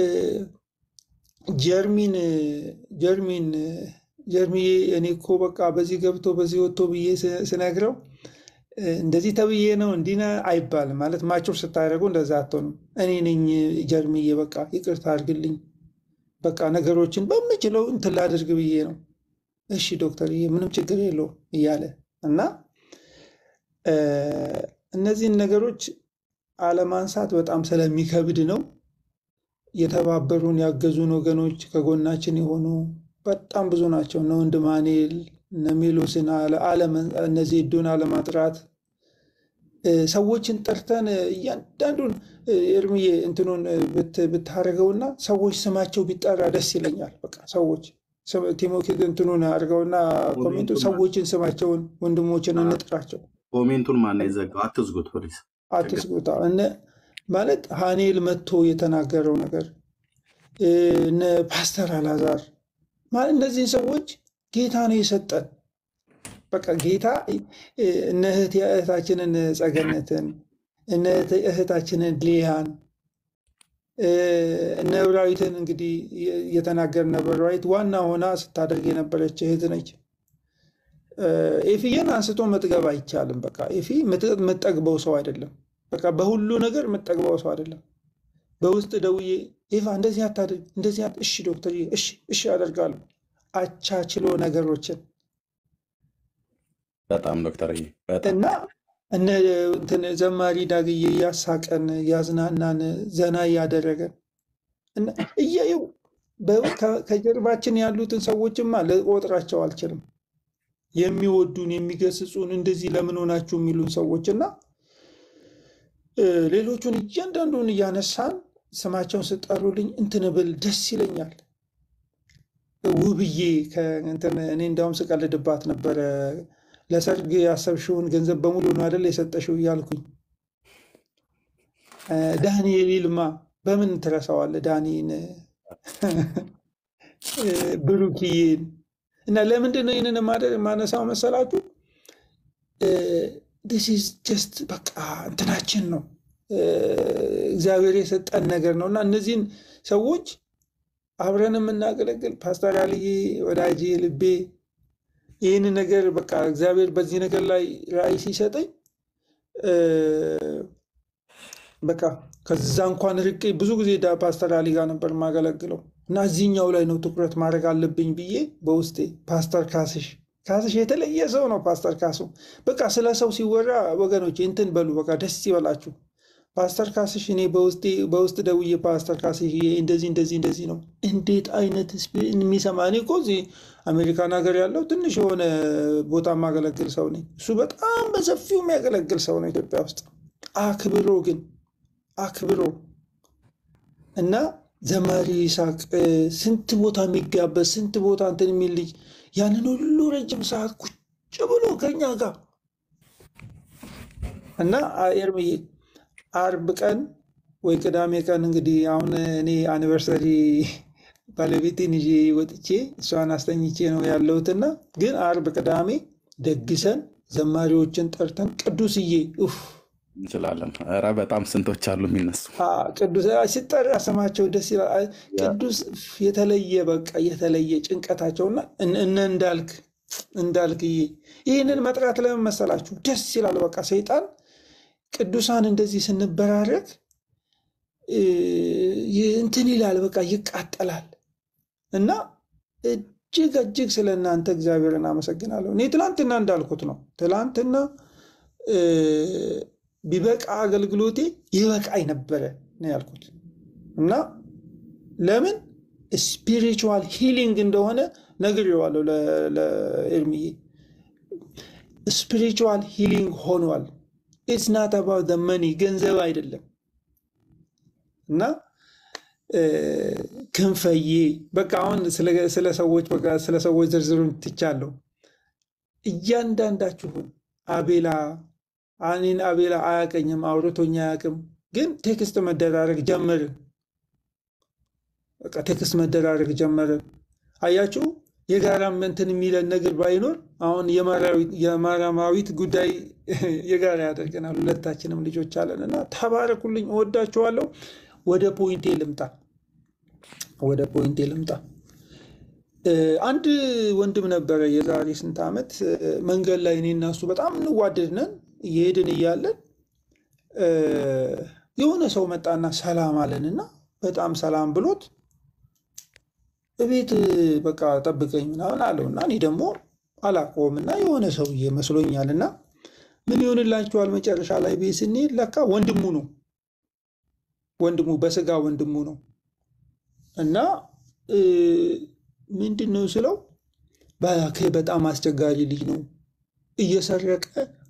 ጀርሚን ጀርሚን ጀርሚዬ እኔ እኮ በቃ በዚህ ገብቶ በዚህ ወጥቶ ብዬ ስ- ስነግረው እ፣ እንደዚህ ተብዬ ነው እንዲህ ነህ አይባልም። ማለት ማቾር ስታደርጉ እንደዛ አትሆንም። እኔ ነኝ ጀርሚዬ በቃ ይቅርታ አድርግልኝ በቃ ነገሮችን በምችለው እንትን ላድርግ ብዬ ነው። እሺ ዶክተርዬ ምንም ችግር የለውም እያለ እና እ፣ እነዚህን ነገሮች አለማንሳት በጣም ስለሚከብድ ነው። የተባበሩን ያገዙን ወገኖች ከጎናችን የሆኑ በጣም ብዙ ናቸው። እነ ወንድም ሀኔል እነ ሜሎስን አለ- አለመ- እነ ዜዶን አለማጥራት እ፣ ሰዎችን ጠርተን እ፣ እያንዳንዱን እ፣ እርምዬ እንትኑን እ፣ ብት- ብታደርገውና ሰዎች ስማቸው ቢጠራ ደስ ይለኛል። በቃ ሰዎች ስም- ቲሞቴ እንትኑን አድርገውና ኮሜንቱ
ኮሜንቱን ማን
ሰዎችን ስማቸውን ወንድሞችን እንጥራቸው።
ኮሜንቱን ማን ነው የዘጋው? አትዝጉት ፕሊዝ። ችግር
አትስጉታ እነ ማለት ሀኔል መጥቶ የተናገረው ነገር እ፣ እነ ፓስተር አላዛር ማለት እነዚህን ሰዎች ጌታ ነው የሰጠን። በቃ ጌታ እ፣ እነ እህት እህታችንን ጸገነትን እነ እህት- እህታችንን ሊያን እ፣ እነ ብራዊትን እንግዲህ እየተናገር ነበር። ብራዊት ዋና ሆና ስታደርግ የነበረች እህት ነች። እ፣ ኤፊዬን አንስቶ መጥገብ አይቻልም። በቃ ኤፊ ምት- የምትጠግበው ሰው አይደለም። በቃ በሁሉ ነገር የምትጠግበው ሰው አይደለም። በውስጥ ደውዬ ኤቫ እንደዚህ አታድርግ፣ እንደዚህ አት- እሺ ዶክተር፣ እሺ እሺ አደርጋለሁ። አቻችሎ ነገሮችን
በጣም ዶክተርዬ በጣም
እና እነ እንትን ዘማሪ ዳግዬ እያሳቀን እያዝናናን ዘና እያደረገን እና እያየው በ- ከ- ከጀርባችን ያሉትን ሰዎችማ ልቆጥራቸው አልችልም። የሚወዱን የሚገስጹን፣ እንደዚህ ለምን ሆናችሁ የሚሉን ሰዎች እና እ፣ ሌሎቹን እያንዳንዱን እያነሳን ስማቸውን ስጠሩልኝ እንትን ብል ደስ ይለኛል። ውብዬ ከእንትን እኔ እንዲያውም ስቀልድባት ነበረ። ለሰርግ ያሰብሽውን ገንዘብ በሙሉ ነው አይደል የሰጠሽው እያልኩኝ እ፣ ዳንኤል ይልማ በምን ትረሳዋለህ? ዳኒን እ፣ ብሩክዬን እና ለምንድን ነው ይህንን ማደ- ማነሳው መሰላችሁ? ዲስ ኢዝ ጀስት በቃ እንትናችን ነው እ፣ እግዚአብሔር የሰጠን ነገር ነው እና እነዚህን ሰዎች አብረን የምናገለግል ፓስተር አልዬ ወዳጄ ልቤ ይህን ነገር በቃ እግዚአብሔር በዚህ ነገር ላይ ራዕይ ሲሰጠኝ እ፣ በቃ ከዛ እንኳን ርቄ ብዙ ጊዜ ዳ ፓስተር አሊ ጋር ነበር የማገለግለው እና እዚህኛው ላይ ነው ትኩረት ማድረግ አለብኝ ብዬ በውስጤ ፓስተር ካስሽ ካስሽ የተለየ ሰው ነው። ፓስተር ካሱ በቃ ስለ ሰው ሲወራ ወገኖች እንትን በሉ በቃ ደስ ይበላችሁ። ፓስተር ካስሽ እኔ በውስጤ በውስጥ ደውዬ ፓስተር ካስሽ ይሄ እንደዚህ እንደዚህ እንደዚህ ነው እንዴት አይነት ስፒ- የሚሰማ እኔ እኮ እዚህ አሜሪካን ሀገር ያለው ትንሽ የሆነ ቦታ የማገለግል ሰው ነኝ። እሱ በጣም በሰፊው የሚያገለግል ሰው ነው ኢትዮጵያ ውስጥ አክብሮ ግን አክብሮ እና ዘማሪ ይስሐቅ እ፣ ስንት ቦታ የሚጋበዝ ስንት ቦታ እንትን የሚል ልጅ ያንን ሁሉ ረጅም ሰዓት ቁጭ ብሎ ከኛ ጋር እና አ- ኤርምዬ አርብ ቀን ወይ ቅዳሜ ቀን እንግዲህ አሁን እኔ አኒቨርሰሪ ባለቤቴን ይዤ ወጥቼ እሷን አስተኝቼ ነው ያለሁትና ግን አርብ ቅዳሜ ደግሰን ዘማሪዎችን ጠርተን ቅዱስዬ ኡፍ
እንችላለን። ኧረ በጣም ስንቶች አሉ የሚነሱ
አ፣ ቅዱስ አ፣ ሲጠራ ስማቸው ደስ ይላል። አ፣ ቅዱስ የተለየ በቃ የተለየ ጭንቀታቸውና እነ እነ እንዳልክ እንዳልክዬ ይህንን መጥራት ለምን መሰላችሁ? ደስ ይላል። በቃ ሰይጣን ቅዱሳን እንደዚህ ስንበራረግ እ፣ ይ- እንትን ይላል፣ በቃ ይቃጠላል። እና እጅግ እጅግ ስለ እናንተ እግዚአብሔርን አመሰግናለሁ። እኔ ትላንትና እንዳልኩት ነው። ትላንትና እ፣ ቢበቃ አገልግሎቴ ይበቃኝ ነበረ ነው ያልኩት እና ለምን ስፒሪቹዋል ሂሊንግ እንደሆነ ነግሬዋለሁ ለ- ለኤርሚዬ ስፒሪቹዋል ሂሊንግ ሆኗል። ኢትስ ናት አባውት መኒ ገንዘብ አይደለም። እና እ፣ ክንፈዬ በቃ አሁን ስለ- ስለ ሰዎች በቃ ስለ ሰዎች ዝርዝሩን ትቻለሁ። እያንዳንዳችሁን አቤላ እኔን አቤላ አያቀኝም፣ አውርቶኝ አያውቅም፣ ግን ቴክስት መደራረግ ጀመርን። በቃ ቴክስት መደራረግ ጀመርን። አያችሁ የጋራም እንትን የሚለን ነገር ባይኖር አሁን የማርያዊት- የማርያማዊት ጉዳይ የጋራ ያደርገናል። ሁለታችንም ልጆች አለን እና ተባረኩልኝ፣ እወዳችኋለሁ። ወደ ፖይንቴ ልምጣ። ወደ ፖይንቴ ልምጣ። እ፣ አንድ ወንድም ነበረ የዛሬ ስንት ዓመት እ፣ መንገድ ላይ እኔ እና እሱ በጣም እንዋደድ ነን። እየሄድን እያለን እ፣ የሆነ ሰው መጣና ሰላም አለንና በጣም ሰላም ብሎት እቤት በቃ ጠብቀኝ ምናምን አለው እና እኔ ደግሞ አላውቀውም እና የሆነ ሰውዬ መስሎኛል እና ምን ይሆንላችኋል መጨረሻ ላይ ቤት ስንሄድ ለካ ወንድሙ ነው ወንድሙ በስጋ ወንድሙ ነው እና እ፣ ምንድን ነው ስለው እባክህ በጣም አስቸጋሪ ልጅ ነው እየሰረቀ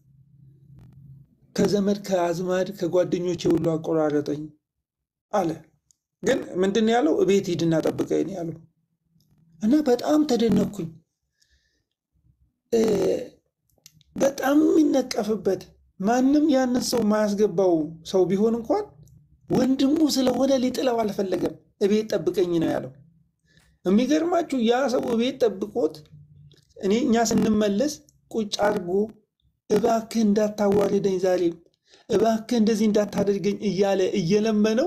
ከዘመድ ከአዝማድ ከጓደኞቼ ሁሉ አቆራረጠኝ አለ። ግን ምንድን ነው ያለው? እቤት ሂድና ጠብቀኝ ነው ያለው። እና በጣም ተደነኩኝ። እ፣ በጣም የሚነቀፍበት ማንም ያንን ሰው የማያስገባው ሰው ቢሆን እንኳን ወንድሙ ስለሆነ ሊጥለው አልፈለገም። እቤት ጠብቀኝ ነው ያለው። የሚገርማችሁ ያ ሰው እቤት ጠብቆት እኔ እኛ ስንመለስ ቁጭ አድርጎ እባክህ እንዳታዋርደኝ ዛሬም እባክህ እንደዚህ እንዳታደርገኝ እያለ እየለመነው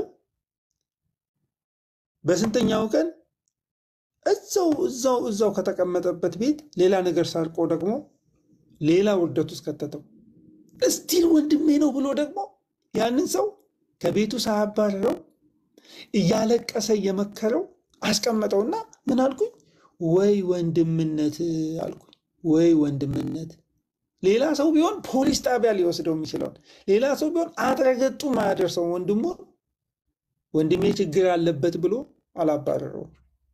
በስንተኛው ቀን እዛው እዛው እዛው ከተቀመጠበት ቤት ሌላ ነገር ሰርቆ ደግሞ ሌላ ውርደት ውስጥ ከተተው። እስቲል ወንድሜ ነው ብሎ ደግሞ ያንን ሰው ከቤቱ ሳያባረረው እያለቀሰ እየመከረው አስቀመጠውና ምን አልኩኝ? ወይ ወንድምነት አልኩኝ። ወይ ወንድምነት ሌላ ሰው ቢሆን ፖሊስ ጣቢያ ሊወስደው የሚችለውን ሌላ ሰው ቢሆን አጥረገጡ ማያደርሰው ወንድሙ ወንድሜ ችግር አለበት ብሎ አላባረረውም።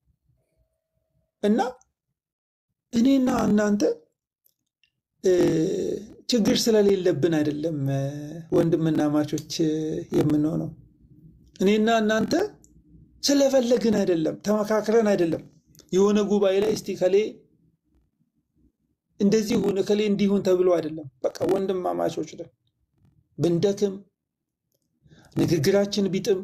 እና እኔና እናንተ እ፣ ችግር ስለሌለብን አይደለም እ፣ ወንድምና ማቾች እ፣ የምንሆነው። እኔና እናንተ ስለፈለግን አይደለም፣ ተመካክረን አይደለም። የሆነ ጉባኤ ላይ እስቲ ከሌ እንደዚህ ሁን ከሌ እንዲሁን ተብሎ አይደለም። በቃ ወንድማማቾች ነን። ብንደክም ንግግራችን ቢጥም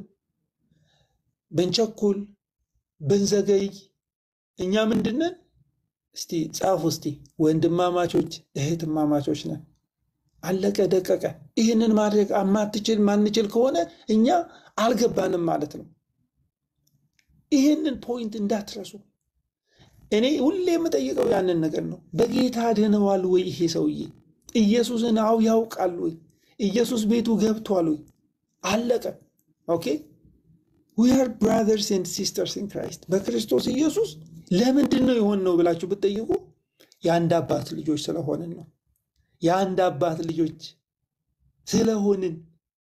ብንቸኩል ብንዘገይ እኛ ምንድነን? እስቲ ጻፉ እስቲ ወንድማማቾች እህትማማቾች ነን። አለቀ ደቀቀ። ይህንን ማድረግ ማትችል ማንችል ከሆነ እኛ አልገባንም ማለት ነው። ይህንን ፖይንት እንዳትረሱ። እኔ ሁሌ የምጠይቀው ያንን ነገር ነው። በጌታ ድነዋል ወይ ይሄ ሰውዬ? ኢየሱስን አው ያውቃል ወይ? ኢየሱስ ቤቱ ገብቷል ወይ? አለቀ። ኦኬ ዊ አር ብራዘርስ ኤንድ ሲስተርስ ኢን ክራይስት። በክርስቶስ ኢየሱስ ለምንድን ነው የሆን ነው ብላችሁ ብትጠይቁ የአንድ አባት ልጆች ስለሆንን ነው። የአንድ አባት ልጆች ስለሆንን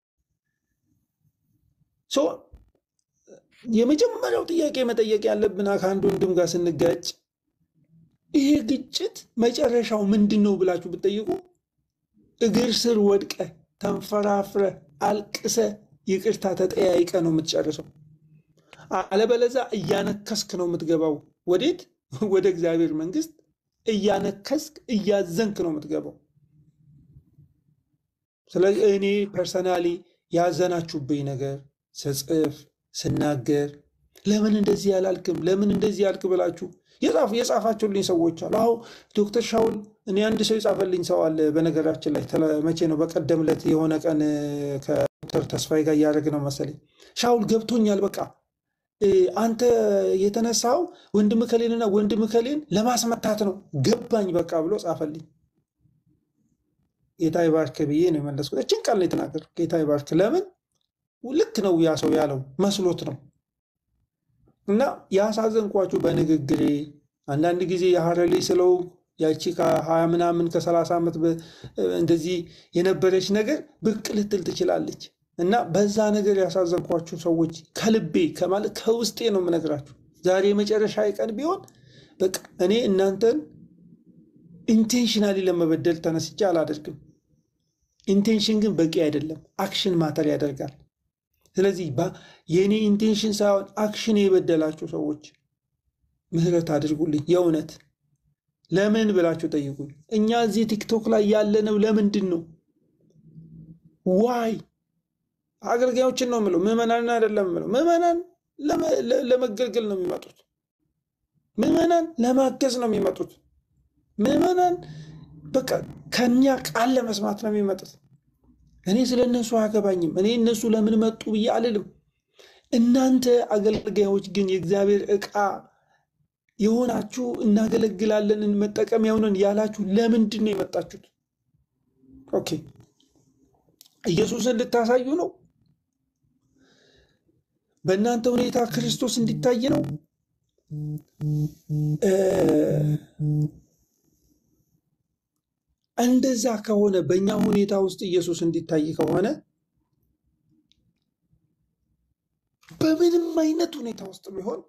ሶ የመጀመሪያው ጥያቄ መጠየቅ ያለብን ከአንድ ወንድም ጋር ስንጋጭ ይሄ ግጭት መጨረሻው ምንድን ነው ብላችሁ ብትጠይቁ እግር ስር ወድቀ ተንፈራፍረ አልቅሰ ይቅርታ ተጠያይቀ ነው የምትጨርሰው። አለበለዛ እያነከስክ ነው የምትገባው። ወዴት? ወደ እግዚአብሔር መንግስት እያነከስክ እያዘንክ ነው የምትገባው። ስለዚህ እኔ ፐርሰናሊ ያዘናችሁብኝ ነገር ስጽፍ ስናገር ለምን እንደዚህ ያላልክም ለምን እንደዚህ ያልክ ብላችሁ የጻፉ የጻፋችሁልኝ ሰዎች አሉ። አሁ ዶክተር ሻውል እኔ አንድ ሰው የጻፈልኝ ሰው አለ። በነገራችን ላይ ተለ- መቼ ነው በቀደም ዕለት የሆነ ቀን ከዶክተር ተስፋዬ ጋር እያደረግ ነው መሰለኝ። ሻውል ገብቶኛል፣ በቃ እ፣ አንተ የተነሳው ወንድም ከሌንና ወንድም ከሌን ለማስመታት ነው ገባኝ በቃ ብሎ ጻፈልኝ። ጌታ ይባርክ ብዬ ነው የመለስኩት። እችን ቃል ነው የተናገርኩት። ጌታ ይባርክ። ለምን ልክ ነው ያ ሰው ያለው መስሎት ነው። እና ያሳዘንኳችሁ በንግግሬ አንዳንድ ጊዜ የሀረሌ ስለው ያቺ ከሀያ ምናምን ከሰላሳ ዓመት በ- እንደዚህ የነበረች ነገር ብቅ ልትል ትችላለች። እና በዛ ነገር ያሳዘንኳችሁ ሰዎች ከልቤ ከማለት ከውስጤ ነው የምነግራችሁ። ዛሬ የመጨረሻ ቀን ቢሆን በቃ እኔ እናንተን ኢንቴንሽናሊ ለመበደል ተነስቼ አላደርግም። ኢንቴንሽን ግን በቂ አይደለም። አክሽን ማተር ያደርጋል። ስለዚህ ባ- የእኔ ኢንቴንሽን ሳይሆን አክሽን የበደላችሁ ሰዎች ምህረት አድርጉልኝ። የእውነት ለምን ብላችሁ ጠይቁኝ። እኛ እዚህ ቲክቶክ ላይ ያለነው ለምንድን ነው? ዋይ አገልጋዮችን ነው የምለው፣ ምዕመናንን አይደለም የምለው። ምዕመናን ለመ- ለ- ለመገልገል ነው የሚመጡት። ምዕመናን ለማገዝ ነው የሚመጡት። ምዕመናን በቃ ከኛ ቃል ለመስማት ነው የሚመጡት። እኔ ስለ እነሱ አያገባኝም። እኔ እነሱ ለምን መጡ ብዬ አልልም። እናንተ አገልጋዮች ግን የእግዚአብሔር ዕቃ የሆናችሁ እናገለግላለን መጠቀሚያ ሆነን ያላችሁ ለምንድን ነው የመጣችሁት? ኦኬ ኢየሱስን ልታሳዩ ነው? በእናንተ ሁኔታ ክርስቶስ እንዲታይ ነው? እ፣ እንደዛ ከሆነ በእኛ ሁኔታ ውስጥ ኢየሱስ እንዲታይ ከሆነ በምንም አይነት ሁኔታ ውስጥ ቢሆን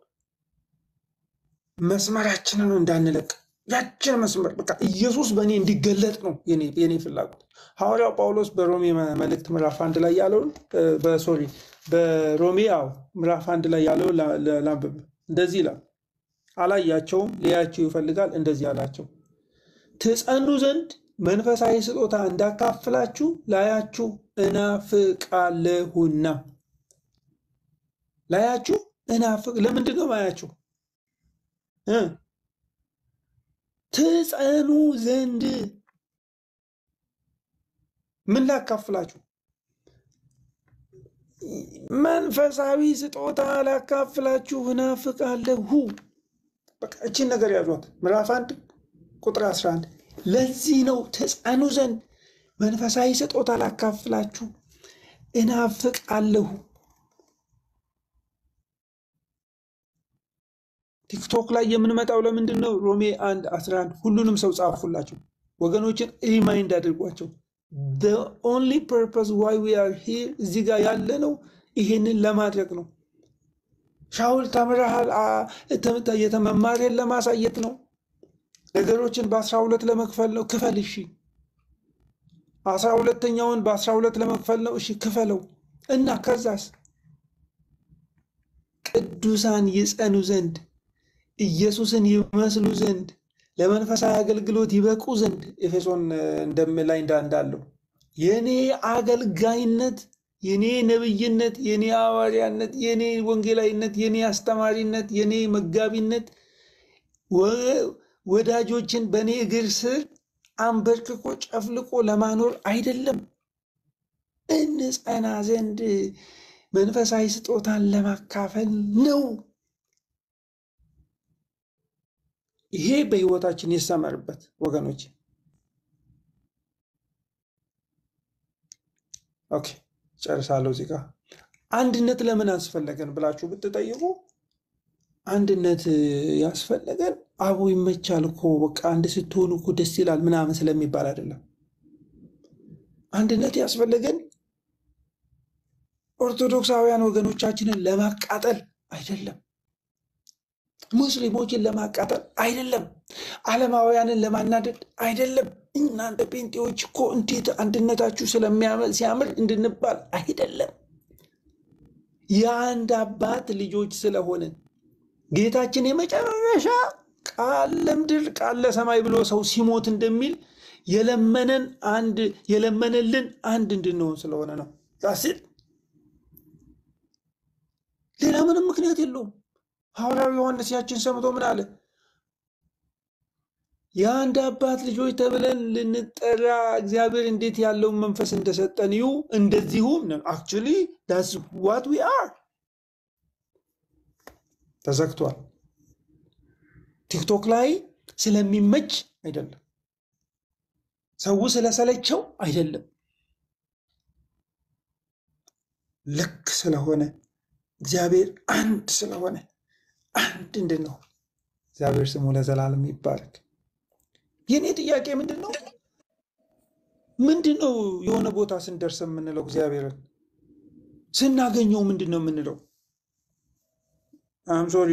መስመራችንን እንዳንለቅ ያችን መስመር በቃ ኢየሱስ በእኔ እንዲገለጥ ነው የኔ የኔ ፍላጎት። ሐዋርያው ጳውሎስ በሮሜ መ- መልእክት ምዕራፍ አንድ ላይ ያለውን እ፣ በሶሪ በሮሜ አዎ ምዕራፍ አንድ ላይ ያለውን ላ- ላ- ላንብብ። እንደዚህ ይላል፣ አላያቸውም፣ ሊያያቸው ይፈልጋል። እንደዚህ አላቸው፣ ትጸኑ ዘንድ መንፈሳዊ ስጦታ እንዳካፍላችሁ ላያችሁ እናፍቃለሁና። ላያችሁ እናፍቅ ለምንድን ነው ማያችሁ? እ ትጸኑ ዘንድ ምን ላካፍላችሁ? መንፈሳዊ ስጦታ ላካፍላችሁ እናፍቃለሁ። በቃ እችን ነገር ያዟት። ምዕራፍ አንድ ቁጥር 11 ለዚህ ነው ትጸኑ ዘንድ መንፈሳዊ ስጦታ ላካፍላችሁ እናፍቃለሁ። ቲክቶክ ላይ የምንመጣው ለምንድን ነው? ሮሜ 1 11 ሁሉንም ሰው ጻፉላቸው። ወገኖችን ሪማይንድ አድርጓቸው። the only purpose why we are here እዚህ ጋር ያለ ነው ይሄንን ለማድረግ ነው። ሻውል ተምረሃል፣ አ- ተ- የተመማሪያን ለማሳየት ነው። ነገሮችን በአስራ ሁለት ለመክፈል ነው። ክፈል፣ እሺ። አስራ ሁለተኛውን በአስራ ሁለት ለመክፈል ነው። እሺ ክፈለው እና ከዛስ ቅዱሳን ይጸኑ ዘንድ ኢየሱስን ይመስሉ ዘንድ ለመንፈሳዊ አገልግሎት ይበቁ ዘንድ ኤፌሶን እንደም ላይ እንዳ- እንዳለው የኔ አገልጋይነት፣ የኔ ነብይነት፣ የኔ ሐዋርያነት፣ የኔ ወንጌላዊነት፣ የኔ አስተማሪነት፣ የኔ መጋቢነት ወ- ወዳጆችን በእኔ እግር ስር አንበርክኮ ጨፍልቆ ለማኖር አይደለም፣ እንጸና ዘንድ መንፈሳዊ ስጦታን ለማካፈል ነው። ይሄ በህይወታችን ይሰመርበት ወገኖች። ኦኬ ጨርሳለሁ። እዚህ ጋር አንድነት ለምን አስፈለገን ብላችሁ ብትጠይቁ አንድነት ያስፈለገን አቦ ይመቻል እኮ በቃ አንድ ስትሆኑ እኮ ደስ ይላል ምናምን ስለሚባል አይደለም። አንድነት ያስፈለገን ኦርቶዶክሳውያን ወገኖቻችንን ለማቃጠል አይደለም። ሙስሊሞችን ለማቃጠል አይደለም። ዓለማውያንን ለማናደድ አይደለም። እናንተ ጴንጤዎች እኮ እንዴት አንድነታችሁ ስለሚያምር ሲያምር እንድንባል አይደለም። የአንድ አባት ልጆች ስለሆንን ጌታችን የመጨረሻ ቃል ለምድር ቃል ለሰማይ ብሎ ሰው ሲሞት እንደሚል የለመነን አንድ የለመነልን አንድ እንድንሆን ስለሆነ ነው። ዛስል ሌላ ምንም ምክንያት የለውም። ሐዋርያው ዮሐንስ ያችን ሰምቶ ምን አለ? የአንድ አባት ልጆች ተብለን ልንጠራ እግዚአብሔር እንዴት ያለውን መንፈስ እንደሰጠን ይሁ እንደዚሁም አክቹሊ ዳስ ዋት ዊ አር ተዘግቷል። ቲክቶክ ላይ ስለሚመች አይደለም፣ ሰው ስለሰለቸው አይደለም፣ ልክ ስለሆነ እግዚአብሔር አንድ ስለሆነ አንድ እንድንሆን እግዚአብሔር ስሙ ለዘላለም ይባረክ። የእኔ ጥያቄ ምንድን ነው? ምንድን ነው የሆነ ቦታ ስንደርስ የምንለው? እግዚአብሔርን ስናገኘው ምንድን ነው የምንለው? አም ሶሪ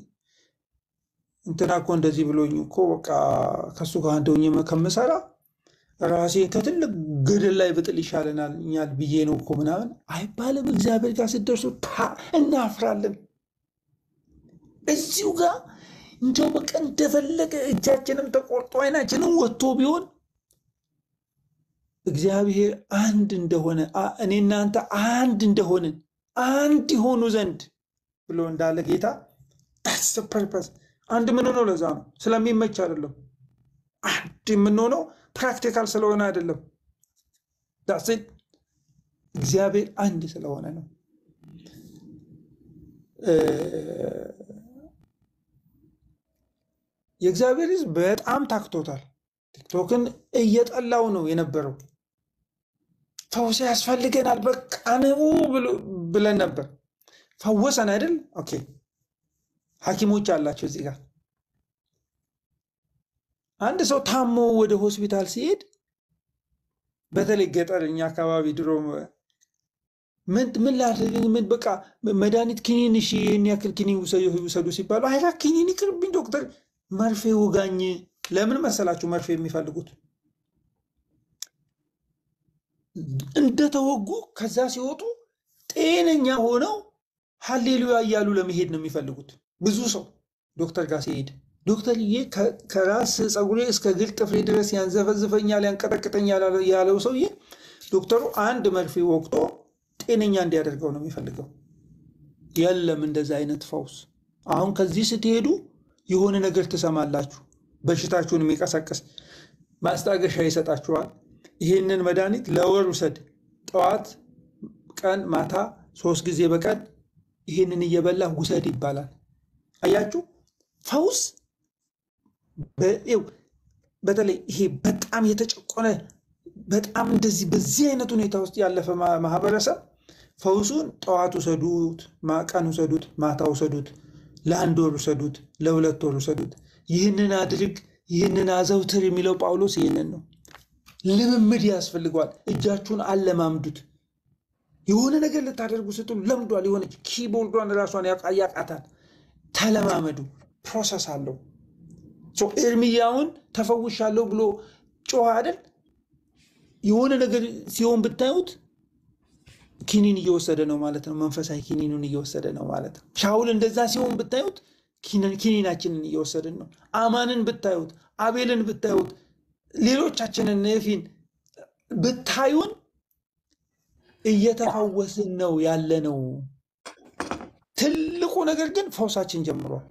እንትና እኮ እንደዚህ ብሎኝ እኮ በቃ ከሱ ጋር አንድ ሆኜ ከምሰራ ራሴን ከትልቅ ገደል ላይ ብጥል ይሻለናል ብዬ ነው እኮ ምናምን አይባልም። እግዚአብሔር ጋር ስትደርሱ ታ እናፍራለን። እዚሁ ጋር እንደው በቃ እንደፈለገ እጃችንም ተቆርጦ አይናችንም ወጥቶ ቢሆን እግዚአብሔር አንድ እንደሆነ አ- እኔ እናንተ አንድ እንደሆንን አንድ ይሆኑ ዘንድ ብሎ እንዳለ ጌታ ዳስ ፐርፐስ አንድ የምንሆነው ለዛ ነው። ስለሚመች አይደለም። አንድ የምንሆነው ፕራክቲካል ስለሆነ አይደለም። ዳስ እግዚአብሔር አንድ ስለሆነ ነው። እ፣ የእግዚአብሔር ሕዝብ በጣም ታክቶታል። ቲክቶክን እየጠላው ነው የነበረው። ፈውስ ያስፈልገናል በቃ ንቡ ብሎ- ብለን ነበር። ፈወሰን አይደል? ኦኬ ሐኪሞች አላቸው እዚህ ጋር አንድ ሰው ታሞ ወደ ሆስፒታል ሲሄድ በተለይ ገጠር እኛ አካባቢ ድሮ ምን ምን ላድርግ ምን በቃ መድኃኒት ኪኒን እሺ ይህን ያክል ኪኒን ውሰዱ ውሰዱ ሲባሉ አይራ ኪኒን ይቅርብኝ ዶክተር መርፌ ውጋኝ ለምን መሰላችሁ መርፌ የሚፈልጉት እንደተወጉ ከዛ ሲወጡ ጤነኛ ሆነው ሀሌሉያ እያሉ ለመሄድ ነው የሚፈልጉት ብዙ ሰው ዶክተር ጋር ሲሄድ ዶክተርዬ ከ- ከራስ ፀጉሬ እስከ እግር ጥፍሬ ድረስ ያንዘፈዝፈኛል ያንቀጠቅጠኛል ያለ- ያለው ሰውዬ ዶክተሩ አንድ መርፌ ወቅቶ ጤነኛ እንዲያደርገው ነው የሚፈልገው። የለም እንደዛ አይነት ፈውስ። አሁን ከዚህ ስትሄዱ የሆነ ነገር ትሰማላችሁ፣ በሽታችሁን የሚቀሰቅስ ማስታገሻ ይሰጣችኋል። ይህንን መድኃኒት ለወር ውሰድ፣ ጠዋት፣ ቀን፣ ማታ ሶስት ጊዜ በቀን ይህንን እየበላ ውሰድ ይባላል። አያችሁ ፈውስ በ- ይኸው በተለይ ይሄ በጣም የተጨቆነ በጣም እንደዚህ በዚህ አይነት ሁኔታ ውስጥ ያለፈ ማ- ማህበረሰብ ፈውሱን ጠዋት ውሰዱት፣ ማ- ቀን ውሰዱት፣ ማታ ውሰዱት፣ ለአንድ ወር ውሰዱት፣ ለሁለት ወር ውሰዱት፣ ይህንን አድርግ፣ ይህንን አዘውትር የሚለው ጳውሎስ ይህንን ነው። ልምምድ ያስፈልገዋል። እጃችሁን አለማምዱት። የሆነ ነገር ልታደርጉ ስትሉ ለምዷል። የሆነች ኪቦርዷን ራሷን ያቃ- ያቃታል። ተለማመዱ። ፕሮሰስ አለው። ሶ ኤርሚያውን ተፈውሻለሁ ብሎ ጮኸ አይደል? የሆነ ነገር ሲሆን ብታዩት ኪኒን እየወሰደ ነው ማለት ነው። መንፈሳዊ ኪኒኑን እየወሰደ ነው ማለት ነው። ሻውል እንደዛ ሲሆን ብታዩት ኪኒ- ኪኒናችንን እየወሰድን ነው። አማንን ብታዩት፣ አቤልን ብታዩት፣ ሌሎቻችንን ነፊን ብታዩን እየተፈወስን ነው ያለ ነው። ትልቁ ነገር ግን ፈውሳችን ጀምሯል።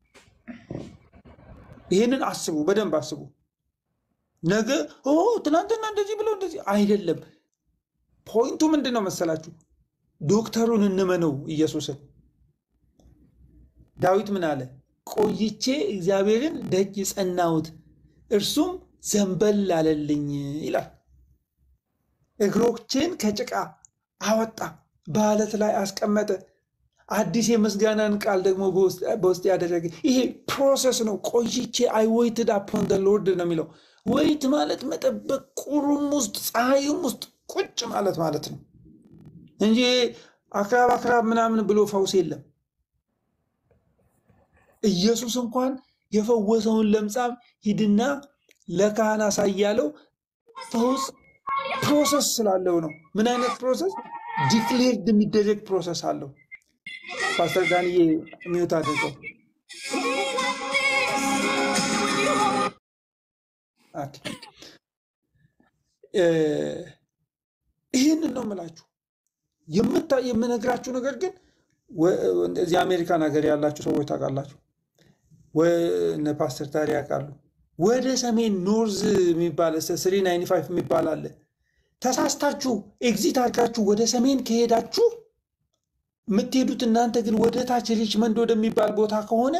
ይህንን አስቡ፣ በደንብ አስቡ። ነገ ኦ ትናንትና እንደዚህ ብለው እንደዚህ አይደለም። ፖይንቱ ምንድን ነው መሰላችሁ? ዶክተሩን እንመነው ኢየሱስን። ዳዊት ምን አለ? ቆይቼ እግዚአብሔርን ደጅ ጸናሁት፣ እርሱም ዘንበል አለልኝ ይላል። እግሮቼን ከጭቃ አወጣ፣ በአለት ላይ አስቀመጠ፣ አዲስ የምስጋናን ቃል ደግሞ በውስጥ ያደረገ። ይሄ ፕሮሰስ ነው። ቆይቼ አይ ወይትድ አፖን ደ ሎርድ ነው የሚለው። ወይት ማለት መጠበቅ፣ ቁሩም ውስጥ ፀሐይም ውስጥ ቁጭ ማለት ማለት ነው እንጂ አክራብ አክራብ ምናምን ብሎ ፈውስ የለም። ኢየሱስ እንኳን የፈወሰውን ለምጻም ሂድና ለካህን አሳያለው ፈውስ ፕሮሰስ ስላለው ነው። ምን አይነት ፕሮሰስ? ዲክሌርድ የሚደረግ ፕሮሰስ አለው። ፓስተር ዳንዬ ሚውት አድርገው። ኦኬ። እ፣ ይህንን ነው የምላችሁ። የምታ የምነግራችሁ ነገር ግን ወ- እዚህ አሜሪካን ሀገር ያላችሁ ሰዎች ታውቃላችሁ፣ ወ- እነ ፓስተር ታሪ ያውቃሉ። ወደ ሰሜን ኖርዝ የሚባል ስሪ ናይንቲ ፋይቭ የሚባል አለ። ተሳስታችሁ ኤግዚት አድርጋችሁ ወደ ሰሜን ከሄዳችሁ የምትሄዱት እናንተ ግን ወደ ታች ሪችመንድ ወደሚባል ቦታ ከሆነ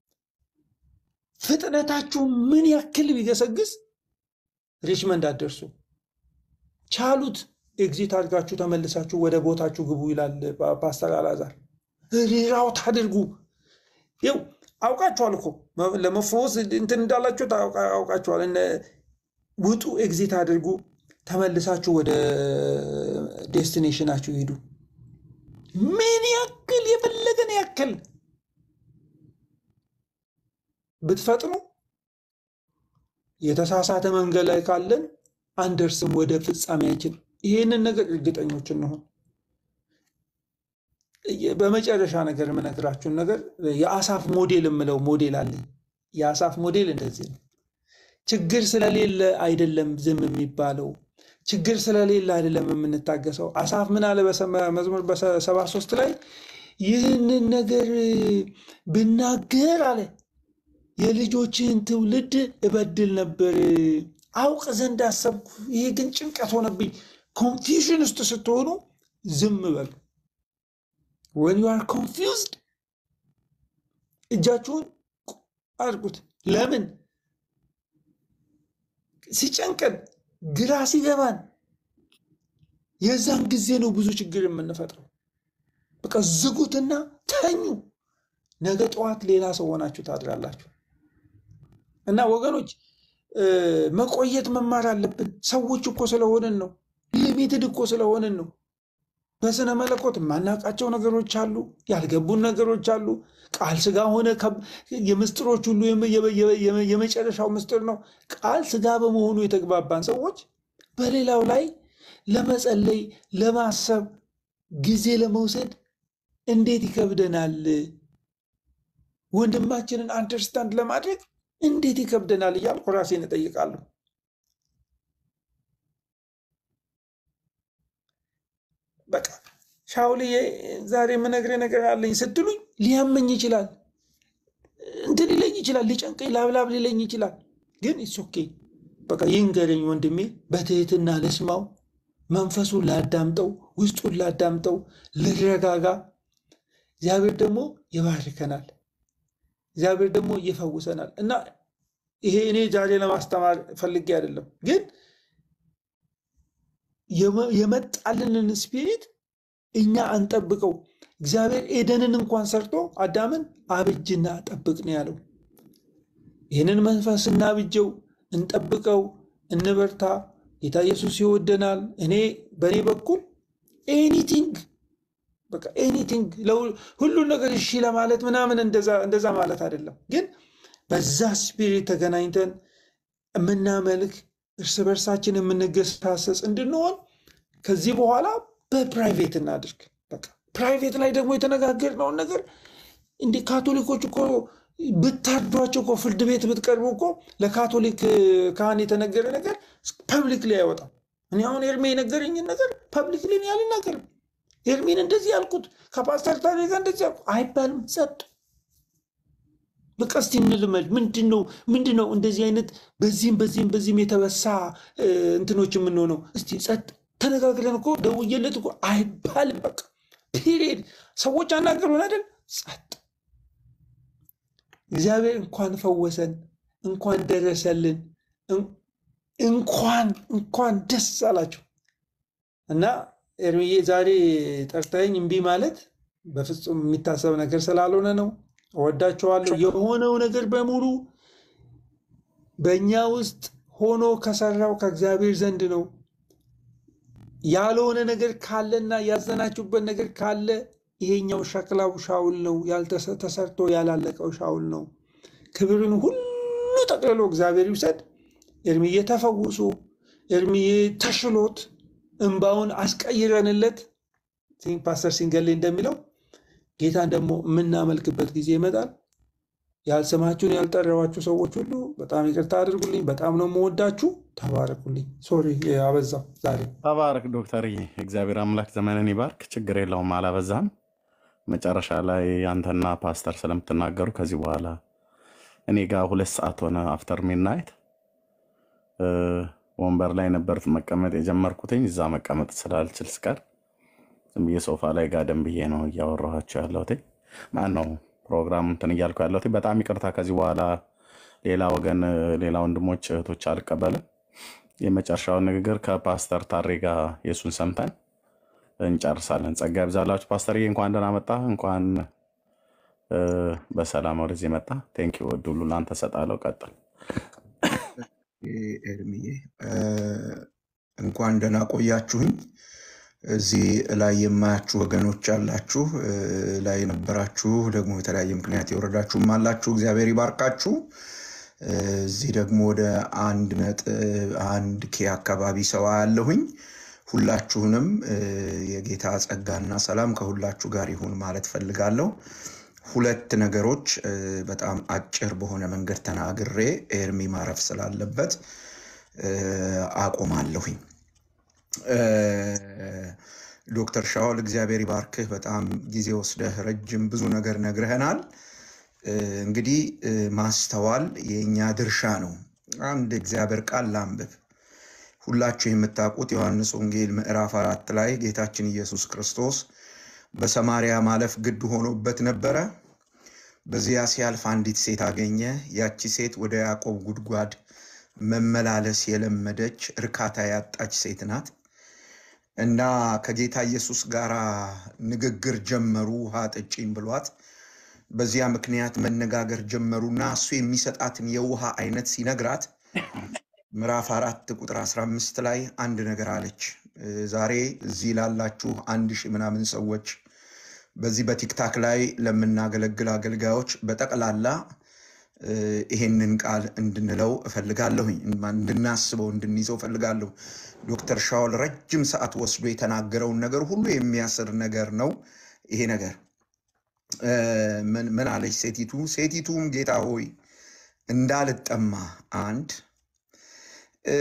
ፍጥነታችሁ ምን ያክል ቢገሰግስ ሪችመንድ አትደርሱ። ቻሉት። ኤግዚት አድርጋችሁ ተመልሳችሁ ወደ ቦታችሁ ግቡ ይላል ፓ- ፓስተር አላዛር። ሪራውት አድርጉ። ይው አውቃችኋል እኮ መ- ለመፈወስ እንትን እንዳላችሁ ታውቃ- አውቃችኋል። እነ ውጡ፣ ኤግዚት አድርጉ፣ ተመልሳችሁ ወደ ዴስቲኔሽናችሁ ሂዱ። ምን ያክል የፈለገን ያክል ብትፈጥኑ የተሳሳተ መንገድ ላይ ካለን አንደርስም ወደ ፍጻሜያችን። ይህንን ነገር እርግጠኞች እንሆን። በመጨረሻ ነገር የምነግራችሁን ነገር የአሳፍ ሞዴል የምለው ሞዴል አለኝ። የአሳፍ ሞዴል እንደዚህ ነው። ችግር ስለሌለ አይደለም ዝም የሚባለው፣ ችግር ስለሌለ አይደለም የምንታገሰው። አሳፍ ምን አለ በሰማ- መዝሙር በሰባ ሶስት ላይ ይህንን ነገር ብናገር አለ የልጆችህን ትውልድ እበድል ነበር፣ አውቅ ዘንድ አሰብኩ፣ ይሄ ግን ጭንቀት ሆነብኝ። ኮንፊውዥን ውስጥ ስትሆኑ ዝም በሉ። ወን ዩ አር ኮንፊውዝድ እጃችሁን አድርጉት። ለምን ሲጨንቀን ግራ ሲገባን የዛን ጊዜ ነው ብዙ ችግር የምንፈጥረው። በቃ ዝጉትና ተኙ። ነገ ጠዋት ሌላ ሰው ሆናችሁ ታድራላችሁ። እና ወገኖች እ፣ መቆየት መማር አለብን። ሰዎች እኮ ስለሆንን ነው። ሊሚትድ እኮ ስለሆንን ነው። በስነ መለኮት የማናውቃቸው ነገሮች አሉ፣ ያልገቡን ነገሮች አሉ። ቃል ስጋ ሆነ። ከብ- የምስጢሮች ሁሉ የመ- የመ- የመ- የመጨረሻው ምስጢር ነው። ቃል ስጋ በመሆኑ የተግባባን ሰዎች በሌላው ላይ ለመጸለይ ለማሰብ ጊዜ ለመውሰድ እንዴት ይከብደናል? ወንድማችንን አንደርስታንድ ለማድረግ እንዴት ይከብደናል እያልኩ ራሴን እጠይቃለሁ። በቃ ሻውልዬ ዛሬ የምነግርህ ነገር አለኝ ስትሉኝ ሊያመኝ ይችላል፣ እንትን ሊለኝ ይችላል፣ ሊጨንቀኝ ላብላብ ሊለኝ ይችላል። ግን ኢትስ ኦኬ በቃ ይንገረኝ ወንድሜ፣ በትህትና ልስማው፣ መንፈሱን ላዳምጠው፣ ውስጡን ላዳምጠው፣ ልረጋጋ። እግዚአብሔር ደግሞ ይባርከናል። እግዚአብሔር ደግሞ ይፈውሰናል። እና ይሄ እኔ ዛሬ ለማስተማር ፈልጌ አይደለም፣ ግን የመ- የመጣልንን ስፒሪት እኛ አንጠብቀው። እግዚአብሔር ኤደንን እንኳን ሰርቶ አዳምን አብጅና ጠብቅ ነው ያለው። ይህንን መንፈስ እናብጀው፣ እንጠብቀው፣ እንበርታ። ጌታ ኢየሱስ ይወደናል። እኔ በእኔ በኩል ኤኒቲንግ በቃ ኤኒቲንግ ሁሉን ነገር እሺ ለማለት ምናምን እንደዛ እንደዛ ማለት አይደለም፣ ግን በዛ ስፒሪት ተገናኝተን የምናመልክ እርስ በርሳችን የምንገሳሰስ እንድንሆን ከዚህ በኋላ በፕራይቬት እናድርግ። በቃ ፕራይቬት ላይ ደግሞ የተነጋገርነውን ነገር እንደ ካቶሊኮች እኮ ብታርዷቸው እኮ ፍርድ ቤት ብትቀርቡ እኮ ለካቶሊክ ካህን የተነገረ ነገር ፐብሊክ ላይ አይወጣም። እኔ አሁን ኤርሜ የነገረኝን ነገር ፐብሊክ ላይ አልናገርም። ኤርሜን እንደዚህ ያልኩት ከፓስተር ታሬ ጋር እንደዚህ ያልኩት አይባልም። ጸጥ በቃ እስቲ እንልመድ። ምንድን ነው ምንድን ነው እንደዚህ አይነት በዚህም በዚህም በዚህም የተበሳ እ፣ እንትኖች የምንሆነው? እስቲ ጸጥ ተነጋግረን እኮ ደውዬለት እኮ አይባልም። በቃ ፒሪየድ። ሰዎች አናገሩን አይደል? ጸጥ እግዚአብሔር እንኳን ፈወሰን፣ እንኳን ደረሰልን፣ እን- እንኳን እንኳን ደስ አላቸው እና ኤርሚዬ ዛሬ ጠርተኸኝ እምቢ ማለት በፍጹም የሚታሰብ ነገር ስላልሆነ ነው። እወዳቸዋለሁ። የሆነው ነገር በሙሉ በእኛ ውስጥ ሆኖ ከሰራው ከእግዚአብሔር ዘንድ ነው። ያልሆነ ነገር ካለና ያዘናችሁበት ነገር ካለ ይሄኛው ሸክላው ሻውል ነው፣ ያልተሰ- ተሰርቶ ያላለቀው ሻውል ነው። ክብርን ሁሉ ጠቅልሎ እግዚአብሔር ይውሰድ። ኤርሚዬ ተፈውሶ ኤርሚዬ ተሽሎት እንባውን አስቀይረንለት ቲንክ ፓስተር ሲንገሌ እንደሚለው ጌታን ደግሞ የምናመልክበት ጊዜ ይመጣል። ያልሰማችሁን ያልጠራዋችሁ ሰዎች ሁሉ በጣም ይቅርታ አድርጉልኝ። በጣም ነው የምወዳችሁ። ተባረኩልኝ። ሶሪ አበዛው ዛሬ።
ተባረክ ዶክተርዬ፣ እግዚአብሔር አምላክ ዘመንን ይባርክ። ችግር የለውም አላበዛም። መጨረሻ ላይ አንተና ፓስተር ስለምትናገሩ ከዚህ በኋላ እኔ ጋር ሁለት ሰዓት ሆነ አፍተር ሚድናይት ወንበር ላይ ነበር መቀመጥ የጀመርኩትኝ። እዛ መቀመጥ ስላልችል ስቀር ዝም ብዬ ሶፋ ላይ ጋደም ብዬ ነው እያወራኋቸው ያለሁት። ማን ነው ፕሮግራም እንትን እያልኩ ያለሁት። በጣም ይቅርታ። ከዚህ በኋላ ሌላ ወገን፣ ሌላ ወንድሞች እህቶች አልቀበልም። የመጨረሻውን ንግግር ከፓስተር ታሬ ጋር የእሱን ሰምተን እንጨርሳለን። ጸጋ ያብዛላችሁ። ፓስተርዬ እንኳን ደህና መጣ። እንኳን እ፣ በሰላም ወደዚህ መጣ። ቴንኪው። እድሉ ላንተ እሰጣለሁ። ቀጥል።
ኤርሚዬ እ፣ እንኳን ደህና ቆያችሁኝ። እዚህ ላይ የማያችሁ ወገኖች አላችሁ፣ እ፣ ላይ የነበራችሁ ደግሞ የተለያየ ምክንያት የወረዳችሁም አላችሁ። እግዚአብሔር ይባርካችሁ። እ፣ እዚህ ደግሞ ወደ አንድ ነጥብ አንድ ኬ አካባቢ ሰው አያለሁኝ። ሁላችሁንም እ፣ የጌታ ጸጋና ሰላም ከሁላችሁ ጋር ይሁን ማለት ፈልጋለሁ። ሁለት ነገሮች እ፣ በጣም አጭር በሆነ መንገድ ተናግሬ ኤርሚ ማረፍ ስላለበት እ፣ አቆማለሁኝ። እ፣ ዶክተር ሻውል እግዚአብሔር ይባርክህ። በጣም ጊዜ ወስደህ ረጅም ብዙ ነገር ነግረህናል። እ፣ እንግዲህ እ፣ ማስተዋል የእኛ ድርሻ ነው። አንድ እግዚአብሔር ቃል ላንብብ። ሁላችሁ የምታውቁት ዮሐንስ ወንጌል ምዕራፍ አራት ላይ ጌታችን ኢየሱስ ክርስቶስ በሰማርያ ማለፍ ግድ ሆኖበት ነበረ። በዚያ ሲያልፍ አንዲት ሴት አገኘ። ያቺ ሴት ወደ ያዕቆብ ጉድጓድ መመላለስ የለመደች እርካታ ያጣች ሴት ናት እና ከጌታ ኢየሱስ ጋር ንግግር ጀመሩ። ውሃ ጠጪኝ ብሏት በዚያ ምክንያት መነጋገር ጀመሩና እሱ የሚሰጣትን የውሃ አይነት ሲነግራት ምዕራፍ አራት ቁጥር 15 ላይ አንድ ነገር አለች። እ፣ ዛሬ እዚህ ላላችሁ አንድ ሺህ ምናምን ሰዎች በዚህ በቲክታክ ላይ ለምናገለግል አገልጋዮች በጠቅላላ እ፣ ይሄንን ቃል እንድንለው እፈልጋለሁኝ፣ እንድናስበው እንድንይዘው እፈልጋለሁ። ዶክተር ሻውል ረጅም ሰዓት ወስዶ የተናገረውን ነገር ሁሉ የሚያስር ነገር ነው ይሄ ነገር። እ፣ ምን ምን አለች ሴቲቱ? ሴቲቱም ጌታ ሆይ እንዳልጠማ አንድ እ፣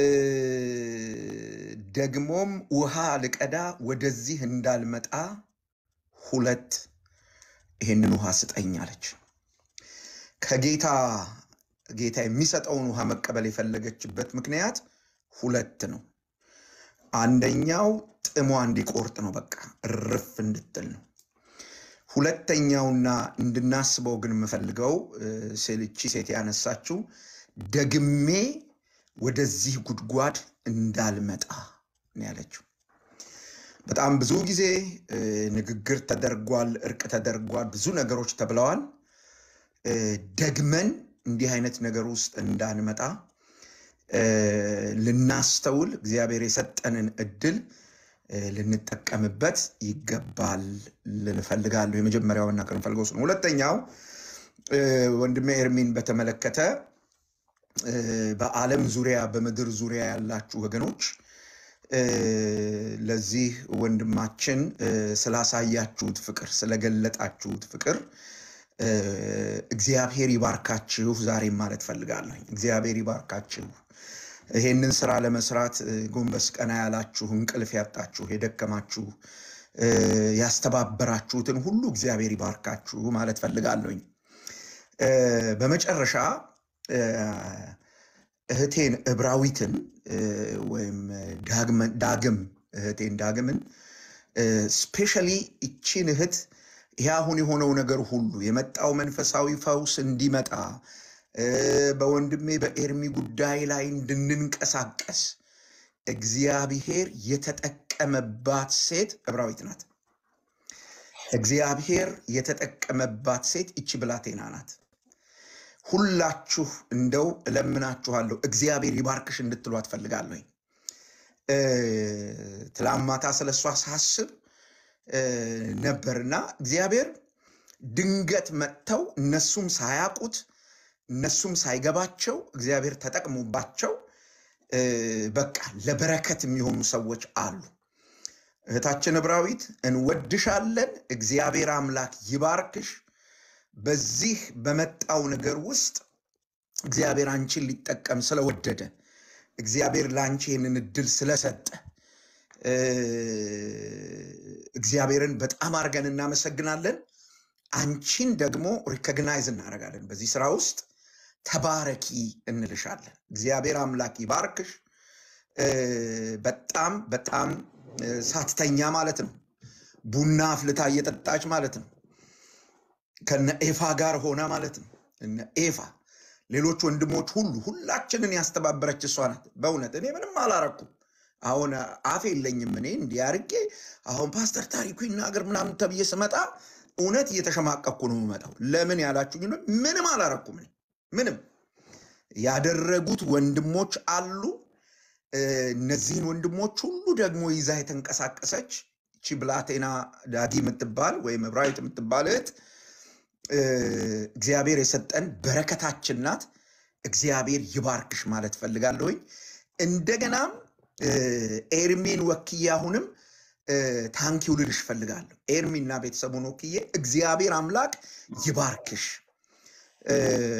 ደግሞም ውሃ ልቀዳ ወደዚህ እንዳልመጣ ሁለት ይሄንን ውሃ ስጠኝ አለች። ከጌታ ጌታ የሚሰጠውን ውሃ መቀበል የፈለገችበት ምክንያት ሁለት ነው። አንደኛው ጥሟ እንዲቆርጥ ነው፣ በቃ እርፍ እንድትል ነው። ሁለተኛውና እንድናስበው ግን የምፈልገው እ፣ ስልቺ ሴት ያነሳችው ደግሜ ወደዚህ ጉድጓድ እንዳልመጣ ነው ያለችው። በጣም ብዙ ጊዜ እ፣ ንግግር ተደርጓል፣ እርቅ ተደርጓል፣ ብዙ ነገሮች ተብለዋል። እ፣ ደግመን እንዲህ አይነት ነገር ውስጥ እንዳንመጣ እ፣ ልናስተውል እግዚአብሔር የሰጠንን እድል እ፣ ልንጠቀምበት ይገባል ልል እፈልጋለሁ። የመጀመሪያው መናገር የምፈልገው እሱ ነው። ሁለተኛው እ፣ ወንድሜ ኤርሚን በተመለከተ እ፣ በዓለም ዙሪያ በምድር ዙሪያ ያላችሁ ወገኖች እ፣ ለዚህ ወንድማችን እ፣ ስላሳያችሁት ፍቅር ስለገለጣችሁት ፍቅር እ፣ እግዚአብሔር ይባርካችሁ ዛሬም ማለት ፈልጋለሁ። እግዚአብሔር ይባርካችሁ። ይሄንን ስራ ለመስራት እ፣ ጎንበስ ቀና ያላችሁ፣ እንቅልፍ ያጣችሁ፣ የደከማችሁ፣ እ፣ ያስተባበራችሁትን ሁሉ እግዚአብሔር ይባርካችሁ ማለት ፈልጋለሁኝ። እ፣ በመጨረሻ እ፣ እህቴን እብራዊትን እ፣ ወይም ዳግመ- ዳግም እህቴን ዳግምን ስፔሻሊ ይቺን እህት ይህ አሁን የሆነው ነገር ሁሉ የመጣው መንፈሳዊ ፈውስ እንዲመጣ እ፣ በወንድሜ በኤርሚ ጉዳይ ላይ እንድንንቀሳቀስ እግዚአብሔር የተጠቀመባት ሴት ዕብራዊት ናት። እግዚአብሔር የተጠቀመባት ሴት ይቺ ብላቴና ናት። ሁላችሁ እንደው እለምናችኋለሁ እግዚአብሔር ይባርክሽ እንድትሉ አትፈልጋለሁኝ። እ፣ ትላንት ማታ ስለ እሷ ሳስብ እ፣ ነበርና እግዚአብሔር ድንገት መጥተው እነሱም ሳያውቁት እነሱም ሳይገባቸው እግዚአብሔር ተጠቅሞባቸው እ፣ በቃ ለበረከት የሚሆኑ ሰዎች አሉ። እህታችን ዕብራዊት እንወድሻለን። እግዚአብሔር አምላክ ይባርክሽ። በዚህ በመጣው ነገር ውስጥ እግዚአብሔር አንቺን ሊጠቀም ስለወደደ እግዚአብሔር ለአንቺ ይህንን እድል ስለሰጠ እ፣ እግዚአብሔርን በጣም አድርገን እናመሰግናለን። አንቺን ደግሞ ሪኮግናይዝ እናደርጋለን። በዚህ ስራ ውስጥ ተባረኪ እንልሻለን። እግዚአብሔር አምላክ ይባርክሽ። እ፣ በጣም በጣም እ፣ ሳትተኛ ማለት ነው። ቡና አፍልታ እየጠጣች ማለት ነው። ከነ ኤፋ ጋር ሆና ማለት ነው። እነ ኤፋ ሌሎች ወንድሞች ሁሉ ሁላችንን ያስተባበረች እሷ ናት። በእውነት እኔ ምንም አላረኩም። አሁን አፍ የለኝም እኔ እንዲህ አድርጌ አሁን ፓስተር ታሪኩ ይናገር ምናምን ተብዬ ስመጣ እውነት እየተሸማቀቅኩ ነው የምመጣው። ለምን ያላችሁኝ እንደሆነ ምንም አላረኩም። እኔ ምንም ያደረጉት ወንድሞች አሉ። እ፣ እነዚህን ወንድሞች ሁሉ ደግሞ ይዛ የተንቀሳቀሰች እቺ ብላቴና ዳጊ የምትባል ወይም ዕብራዊት የምትባል እህት እ፣ እግዚአብሔር የሰጠን በረከታችን ናት። እግዚአብሔር ይባርክሽ ማለት ፈልጋለሁኝ። እንደገናም እ፣ ኤርሚን ወክዬ አሁንም እ፣ ታንኪው ልልሽ ፈልጋለሁ። ኤርሚና ቤተሰቡን ወክዬ እግዚአብሔር አምላክ ይባርክሽ። እ፣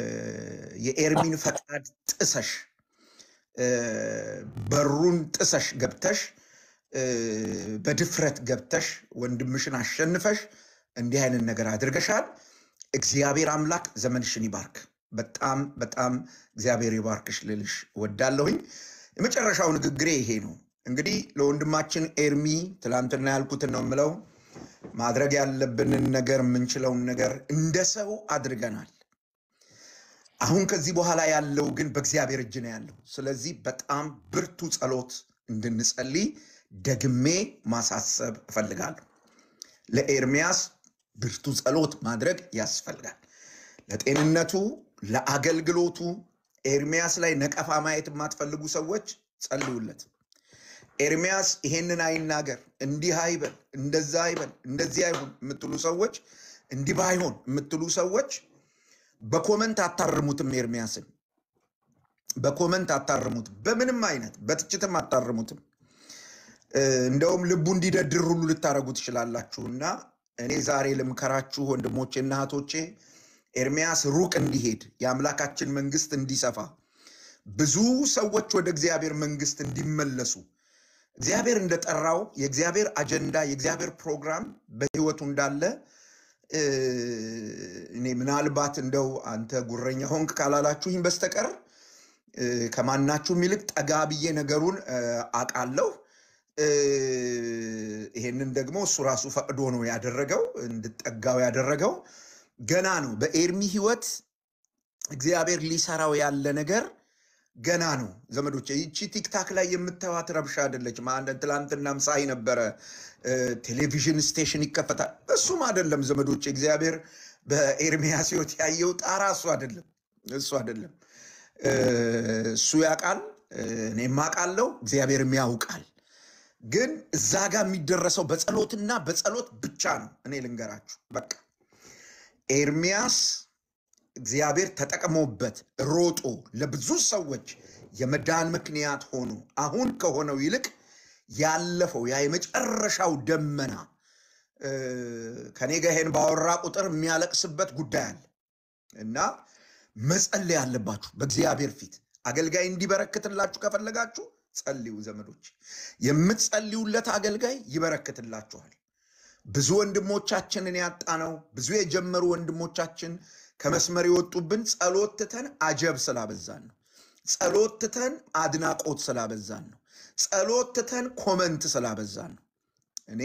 የኤርሚን ፈቃድ ጥሰሽ እ፣ በሩን ጥሰሽ ገብተሽ እ፣ በድፍረት ገብተሽ ወንድምሽን አሸንፈሽ እንዲህ አይነት ነገር አድርገሻል። እግዚአብሔር አምላክ ዘመንሽን ይባርክ። በጣም በጣም እግዚአብሔር ይባርክሽ ልልሽ ወዳለሁኝ። የመጨረሻው ንግግሬ ይሄ ነው። እንግዲህ ለወንድማችን ኤርሚ ትላንትና ያልኩትን ነው የምለው። ማድረግ ያለብንን ነገር የምንችለውን ነገር እንደ ሰው አድርገናል። አሁን ከዚህ በኋላ ያለው ግን በእግዚአብሔር እጅ ነው ያለው። ስለዚህ በጣም ብርቱ ጸሎት እንድንጸልይ ደግሜ ማሳሰብ እፈልጋለሁ። ለኤርሚያስ ብርቱ ጸሎት ማድረግ ያስፈልጋል። ለጤንነቱ፣ ለአገልግሎቱ ኤርሚያስ ላይ ነቀፋ ማየት የማትፈልጉ ሰዎች ጸልዩለት። ኤርሚያስ ይሄንን አይናገር፣ እንዲህ አይበል፣ እንደዛ አይበል፣ እንደዚህ አይሁን የምትሉ ሰዎች፣ እንዲህ ባይሆን የምትሉ ሰዎች በኮመንት አታርሙትም። ኤርሚያስን በኮመንት አታርሙትም። በምንም አይነት በትችትም አታርሙትም። እ፣ እንደውም ልቡ እንዲደድር ሁሉ ልታደርጉ ትችላላችሁ። እና እኔ ዛሬ ልምከራችሁ ወንድሞቼና እህቶቼ ኤርሚያስ ሩቅ እንዲሄድ የአምላካችን መንግስት እንዲሰፋ ብዙ ሰዎች ወደ እግዚአብሔር መንግስት እንዲመለሱ እግዚአብሔር እንደጠራው የእግዚአብሔር አጀንዳ የእግዚአብሔር ፕሮግራም በህይወቱ እንዳለ እ፣ እኔ ምናልባት እንደው አንተ ጉረኛ ሆንክ ካላላችሁኝ በስተቀር እ፣ ከማናችሁም ይልቅ ጠጋ ብዬ ነገሩን እ፣ አውቃለሁ። እ፣ ይሄንን ደግሞ እሱ ራሱ ፈቅዶ ነው ያደረገው፣ እንድጠጋው ያደረገው ገና ነው። በኤርሚ ህይወት እግዚአብሔር ሊሰራው ያለ ነገር ገና ነው ዘመዶች። ይቺ ቲክታክ ላይ የምታዩት ረብሻ አይደለችም። አንድ ትላንትናም ሳይ ነበረ እ፣ ቴሌቪዥን ስቴሽን ይከፈታል። እሱም አይደለም ዘመዶች። እግዚአብሔር በኤርሚያስ ህይወት ያየው ጣራ እሱ አይደለም፣ እሱ አይደለም። እ፣ እሱ ያውቃል፣ እ፣ እኔም አውቃለሁ፣ እግዚአብሔርም ያውቃል። ግን እዛ ጋር የሚደረሰው በጸሎትና በጸሎት ብቻ ነው። እኔ ልንገራችሁ በቃ ኤርሚያስ እግዚአብሔር ተጠቅሞበት ሮጦ ለብዙ ሰዎች የመዳን ምክንያት ሆኖ አሁን ከሆነው ይልቅ ያለፈው ያ የመጨረሻው ደመና እ፣ ከኔ ጋር ይሄን ባወራ ቁጥር የሚያለቅስበት ጉዳይ አለ እና መጸለይ አለባችሁ በእግዚአብሔር ፊት። አገልጋይ እንዲበረክትላችሁ ከፈለጋችሁ ጸልዩ ዘመዶች። የምትጸልዩለት አገልጋይ ይበረክትላችኋል። ብዙ ወንድሞቻችንን ያጣነው ብዙ የጀመሩ ወንድሞቻችን ከመስመር የወጡብን ጸሎት ትተን አጀብ ስላበዛን ነው። ጸሎት ትተን አድናቆት ስላበዛን ነው። ጸሎት ትተን ኮመንት ስላበዛን ነው። እኔ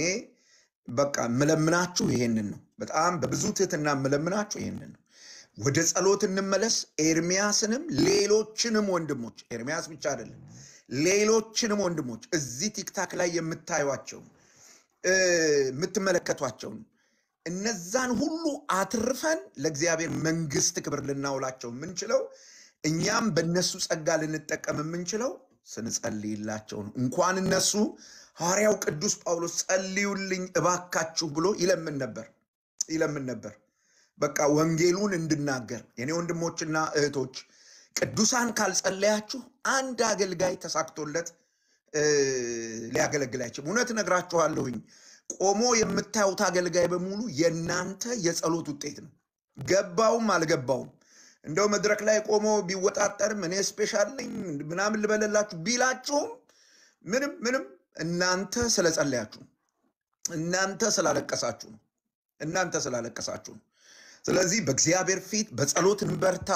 በቃ የምለምናችሁ ይሄንን ነው። በጣም በብዙ ትህትና የምለምናችሁ ይሄንን ነው። ወደ ጸሎት እንመለስ። ኤርሚያስንም ሌሎችንም ወንድሞች ኤርሚያስ ብቻ አይደለም፣ ሌሎችንም ወንድሞች እዚህ ቲክታክ ላይ የምታዩቸው እ፣ የምትመለከቷቸውን እነዛን ሁሉ አትርፈን ለእግዚአብሔር መንግስት ክብር ልናውላቸው የምንችለው እኛም በእነሱ ጸጋ ልንጠቀም የምንችለው ስንጸልይላቸው ነው። እንኳን እነሱ ሐዋርያው ቅዱስ ጳውሎስ ጸልዩልኝ እባካችሁ ብሎ ይለምን ነበር ይለምን ነበር። በቃ ወንጌሉን እንድናገር የኔ ወንድሞችና እህቶች ቅዱሳን ካልጸለያችሁ አንድ አገልጋይ ተሳክቶለት እ፣ ሊያገለግል አይችልም። እውነት እነግራችኋለሁኝ። ቆሞ የምታዩት አገልጋይ በሙሉ የእናንተ የጸሎት ውጤት ነው። ገባውም አልገባውም እንደው መድረክ ላይ ቆሞ ቢወጣጠርም እኔ ስፔሻል ነኝ ምናምን ልበለላችሁ ቢላችሁም ምንም ምንም እናንተ ስለጸለያችሁ ነው። እናንተ ስላለቀሳችሁ ነው። እናንተ ስላለቀሳችሁ ነው። ስለዚህ በእግዚአብሔር ፊት በጸሎት እንበርታ።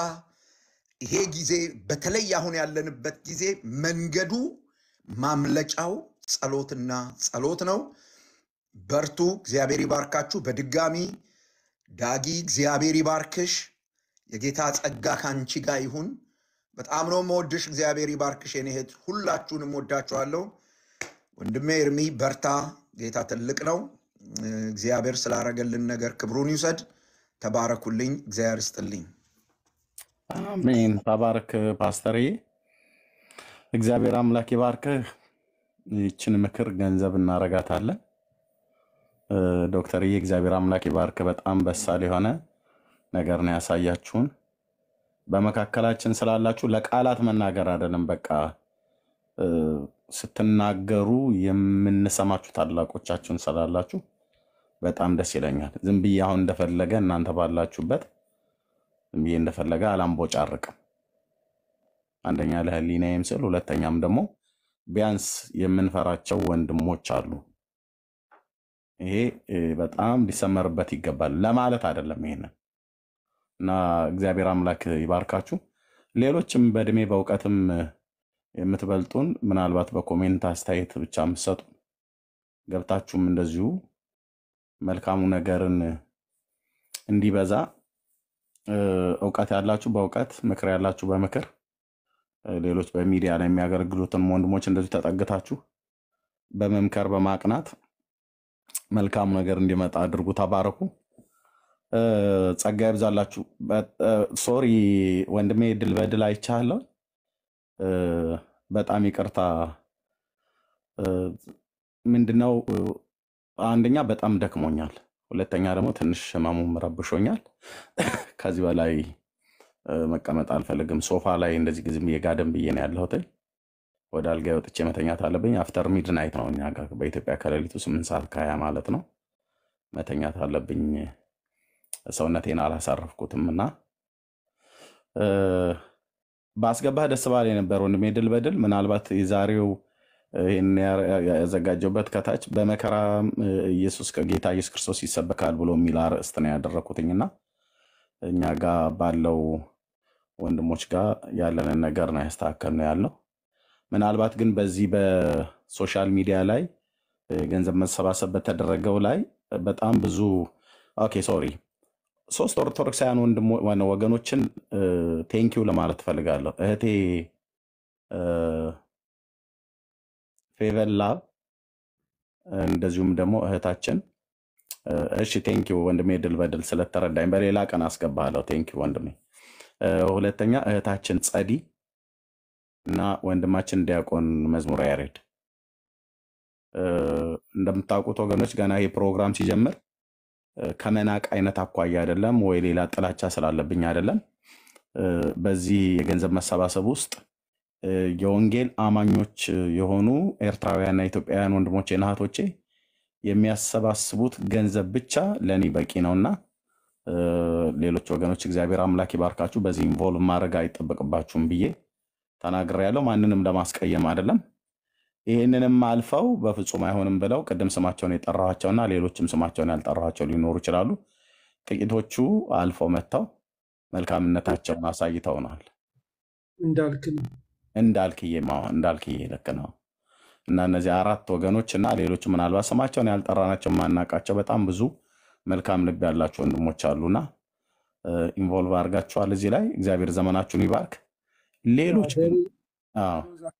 ይሄ ጊዜ በተለይ አሁን ያለንበት ጊዜ መንገዱ ማምለጫው ጸሎትና ጸሎት ነው። በርቱ። እግዚአብሔር ይባርካችሁ። በድጋሚ ዳጊ እግዚአብሔር ይባርክሽ። የጌታ ጸጋ ከአንቺ ጋር ይሁን። በጣም ነው መወድሽ። እግዚአብሔር ይባርክሽ የኔ እህት። ሁላችሁንም ወዳችኋለሁ። ወንድሜ እርሚ በርታ። ጌታ ትልቅ ነው። እግዚአብሔር ስላረገልን ነገር ክብሩን ይውሰድ። ተባረኩልኝ። እግዚአብሔር ይስጥልኝ።
አሜን። ተባረክ ፓስተርዬ። እግዚአብሔር አምላክ ይባርክህ። ይችን ምክር ገንዘብ እናረጋታለን። እ፣ ዶክተርዬ እግዚአብሔር አምላክ ይባርክ። በጣም በሳል የሆነ ነገር ነው ያሳያችሁን። በመካከላችን ስላላችሁ ለቃላት መናገር አይደለም፣ በቃ እ፣ ስትናገሩ የምንሰማችሁ ታላቆቻችሁን ስላላችሁ በጣም ደስ ይለኛል። ዝም ብዬ አሁን እንደፈለገ እናንተ ባላችሁበት ዝም ብዬ እንደፈለገ አላምቦጫርቅም። አንደኛ ለህሊናዬም ስል፣ ሁለተኛም ደግሞ ቢያንስ የምንፈራቸው ወንድሞች አሉ። ይሄ እ፣ በጣም ሊሰመርበት ይገባል ለማለት አይደለም ይሄንን እና እግዚአብሔር አምላክ ይባርካችሁ። ሌሎችም በእድሜ በእውቀትም የምትበልጡን ምናልባት በኮሜንት አስተያየት ብቻ የምትሰጡ ገብታችሁም እንደዚሁ መልካሙ ነገርን እንዲበዛ እ፣ እውቀት ያላችሁ በእውቀት ምክር ያላችሁ በምክር እ፣ ሌሎች በሚዲያ ላይ የሚያገለግሉትን ወንድሞች እንደዚሁ ተጠግታችሁ በመምከር በማቅናት መልካሙ ነገር እንዲመጣ አድርጉ። ተባረኩ። እ፣ ጸጋ ይብዛላችሁ። ሶሪ ወንድሜ ድል በድል አይቻለሁ። እ፣ በጣም ይቅርታ። እ፣ ምንድነው እ፣ አንደኛ በጣም ደክሞኛል፣ ሁለተኛ ደግሞ ትንሽ ህመሙም ረብሾኛል። ከዚህ በላይ እ፣ መቀመጥ አልፈልግም። ሶፋ ላይ እንደዚህ ጊዜ የጋደም ብዬ ነው ያለሁት። ወደ አልጋ ወጥቼ መተኛት አለብኝ። አፍተር ሚድናይት ነው እኛ ጋር በኢትዮጵያ ከሌሊቱ ስምንት ሰዓት ከሀያ ማለት ነው። መተኛት አለብኝ። ሰውነቴን አላሳረፍኩትም እና እ፣ ባስገባህ ደስ ባለ ነበር ወንድሜ ድል በድል ምናልባት የዛሬው ይህን ያዘጋጀውበት ከታች በመከራ እ፣ ኢየሱስ ከጌታ ኢየሱስ ክርስቶስ ይሰበካል ብሎ የሚል አርዕስት ነው ያደረኩትኝና እኛ ጋር ባለው ወንድሞች ጋር ያለንን ነገር ነው ያስተካከል ነው ያለው። ምናልባት ግን በዚህ በሶሻል ሚዲያ ላይ እ፣ ገንዘብ መሰባሰብ በተደረገው ላይ በጣም ብዙ ኦኬ ሶሪ ሶስት ኦርቶዶክሳውያን ወንድሞ ዋና ወገኖችን ቴንኪው ለማለት እፈልጋለሁ። እህቴ እ፣ ፌቨላ እንደዚሁም ደግሞ እህታችን እ፣ እሺ ቴንኪው ወንድሜ ድል በድል ስለተረዳኝ በሌላ ቀን አስገባለሁ። ቴንኪው ወንድሜ። እ፣ ሁለተኛ እህታችን ጸዲ እና ወንድማችን ዲያቆን መዝሙረ ያሬድ እ፣ እንደምታውቁት ወገኖች ገና ይህ ፕሮግራም ሲጀምር እ፣ ከመናቅ አይነት አኳያ አይደለም ወይ ሌላ ጥላቻ ስላለብኝ አይደለም። እ፣ በዚህ የገንዘብ መሰባሰብ ውስጥ እ፣ የወንጌል አማኞች የሆኑ ኤርትራውያንና ኢትዮጵያውያን ወንድሞቼ እና እህቶቼ የሚያሰባስቡት ገንዘብ ብቻ ለእኔ በቂ ነውና እ፣ ሌሎች ወገኖች እግዚአብሔር አምላክ ይባርካችሁ። በዚህ ኢንቮልቭ ማድረግ አይጠበቅባችሁም ብዬ ተናግሬያለሁ። ማንንም ለማስቀየም አይደለም። ይህንንም አልፈው በፍጹም አይሆንም ብለው ቅድም ስማቸውን የጠራኋቸውና ሌሎችም ስማቸውን ያልጠራኋቸው ሊኖሩ ይችላሉ። ጥቂቶቹ አልፈው መጥተው መልካምነታቸውን አሳይተውናል።
እንዳልክ ነው።
እንዳልክዬ ማ- እንዳልክዬ ልክ ነው። እና እነዚህ አራት ወገኖች እና ሌሎች ምናልባት ስማቸውን ያልጠራናቸው የማናውቃቸው በጣም ብዙ መልካም ልብ ያላቸው ወንድሞች አሉና ኢንቮልቭ አድርጋችኋል እዚህ ላይ እግዚአብሔር ዘመናችሁን ይባርክ። ሌሎች ግን አዎ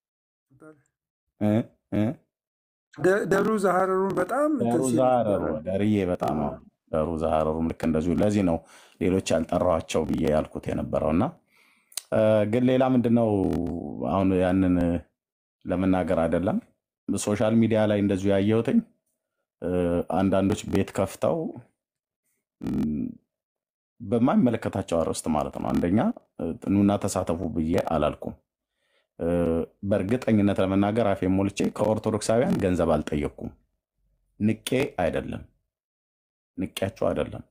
እ እ
ደ- ደብሩ ዛሃረሩን በጣም እንትን
ደሩ
ሲል
ዛረሩ
ነበረ።
ደርዬ በጣም አዎ፣ ደሩ ዛረሩም ልክ እንደዚሁ። ለዚህ ነው ሌሎች ያልጠራኋቸው ብዬ ያልኩት የነበረው እና እ፣ ግን ሌላ ምንድን ነው አሁን ያንን ለመናገር አይደለም ሶሻል ሚዲያ ላይ እንደዚሁ ያየሁትኝ እ፣ አንዳንዶች ቤት ከፍተው እም፣ በማይመለከታቸው አርዕስት ማለት ነው። አንደኛ እ፣ ኑና ተሳተፉ ብዬ አላልኩም። እ፣ በእርግጠኝነት ለመናገር አፌ ሞልቼ ከኦርቶዶክሳውያን ገንዘብ አልጠየቅኩም። ንቄ አይደለም ንቄያቸው አይደለም።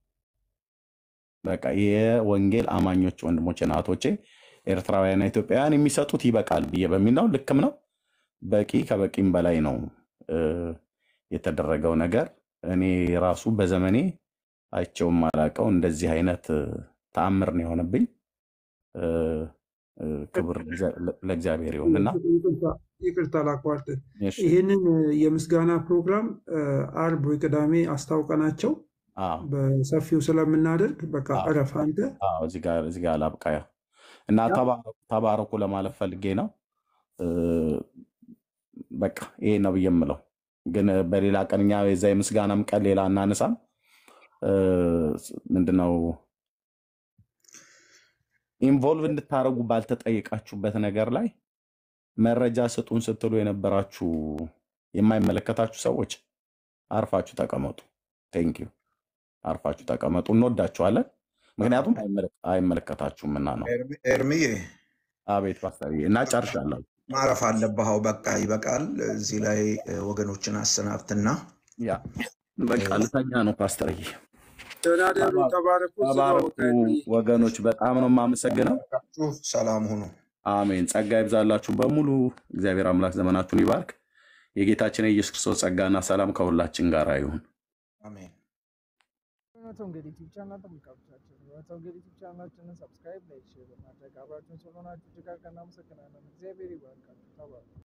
በቃ የወንጌል አማኞች ወንድሞቼ እና እህቶቼ ኤርትራውያንና ኢትዮጵያውያን የሚሰጡት ይበቃል ብዬ በሚል ነው። ልክም ነው። በቂ ከበቂም በላይ ነው እ፣ የተደረገው ነገር። እኔ ራሱ በዘመኔ አይቼውም አላውቀው እንደዚህ አይነት እ፣ ተአምር ነው የሆነብኝ። እ፣ እ፣ ክብር ለእግዚአ- ለእግዚአብሔር ይሁንና
ይቅርታ- ይቅርታ ላቋርጥ።
እሺ፣
ይህንን የምስጋና ፕሮግራም እ፣ አርብ ወይ ቅዳሜ አስታውቀናቸው
አዎ
በሰፊው ስለምናደርግ በቃ
አዎ
እረፍ አንተ።
አዎ፣ እዚህ ጋር እዚህ ጋር ላብቃ እና
ያ
ተባረኩ ተባረኩ ለማለት ፈልጌ ነው። እ፣ በቃ ይሄ ነው ብዬ የምለው ግን በሌላ ቀን እኛ የዛ የምስጋናም ቀን ሌላ እናነሳም። እ፣ ምንድነው ኢንቮልቭ እንድታደርጉ ባልተጠየቃችሁበት ነገር ላይ መረጃ ስጡን ስትሉ የነበራችሁ የማይመለከታችሁ ሰዎች አርፋችሁ ተቀመጡ። ቴንኪዩ አርፋችሁ ተቀመጡ። እንወዳችኋለን። ምክንያቱም አይመለ- አይመለከታችሁምና ነው።
ኤርሚ- ኤርሚዬ
አቤት ፓስተርዬ፣ እና ጨርሻለሁ።
ማረፍ አለብህ። አዎ በቃ ይበቃል። እዚህ ላይ እ፣ ወገኖችን አሰናብትና
ያ በቃ ልተኛ ነው ፓስተርዬ።
ደህና ደሩ፣ ተባረኩ። ስጋው
ተባረኩ ወገኖች፣ በጣም ነው የማመሰግነው።
ሰላም ሁኑ።
አሜን። ጸጋ ይብዛላችሁ በሙሉ። እግዚአብሔር አምላክ ዘመናችሁን ይባርክ። የጌታችን የኢየሱስ ክርስቶስ ጸጋና ሰላም ከሁላችን ጋር ይሁን።
አሜን።
እውነት ወንጌል ዩቲዩብ ቻናል ተመልካቾቻችን እውነት ወንጌል ዩቲዩብ ቻናላችንን ሰብስክራይብ፣ ላይክ፣ ሼር በማድረግ አብራችሁን ስለሆናችሁ እጅግ አድርገን እናመሰግናለን። እግዚአብሔር ይባርካችሁ። ተባረኩ።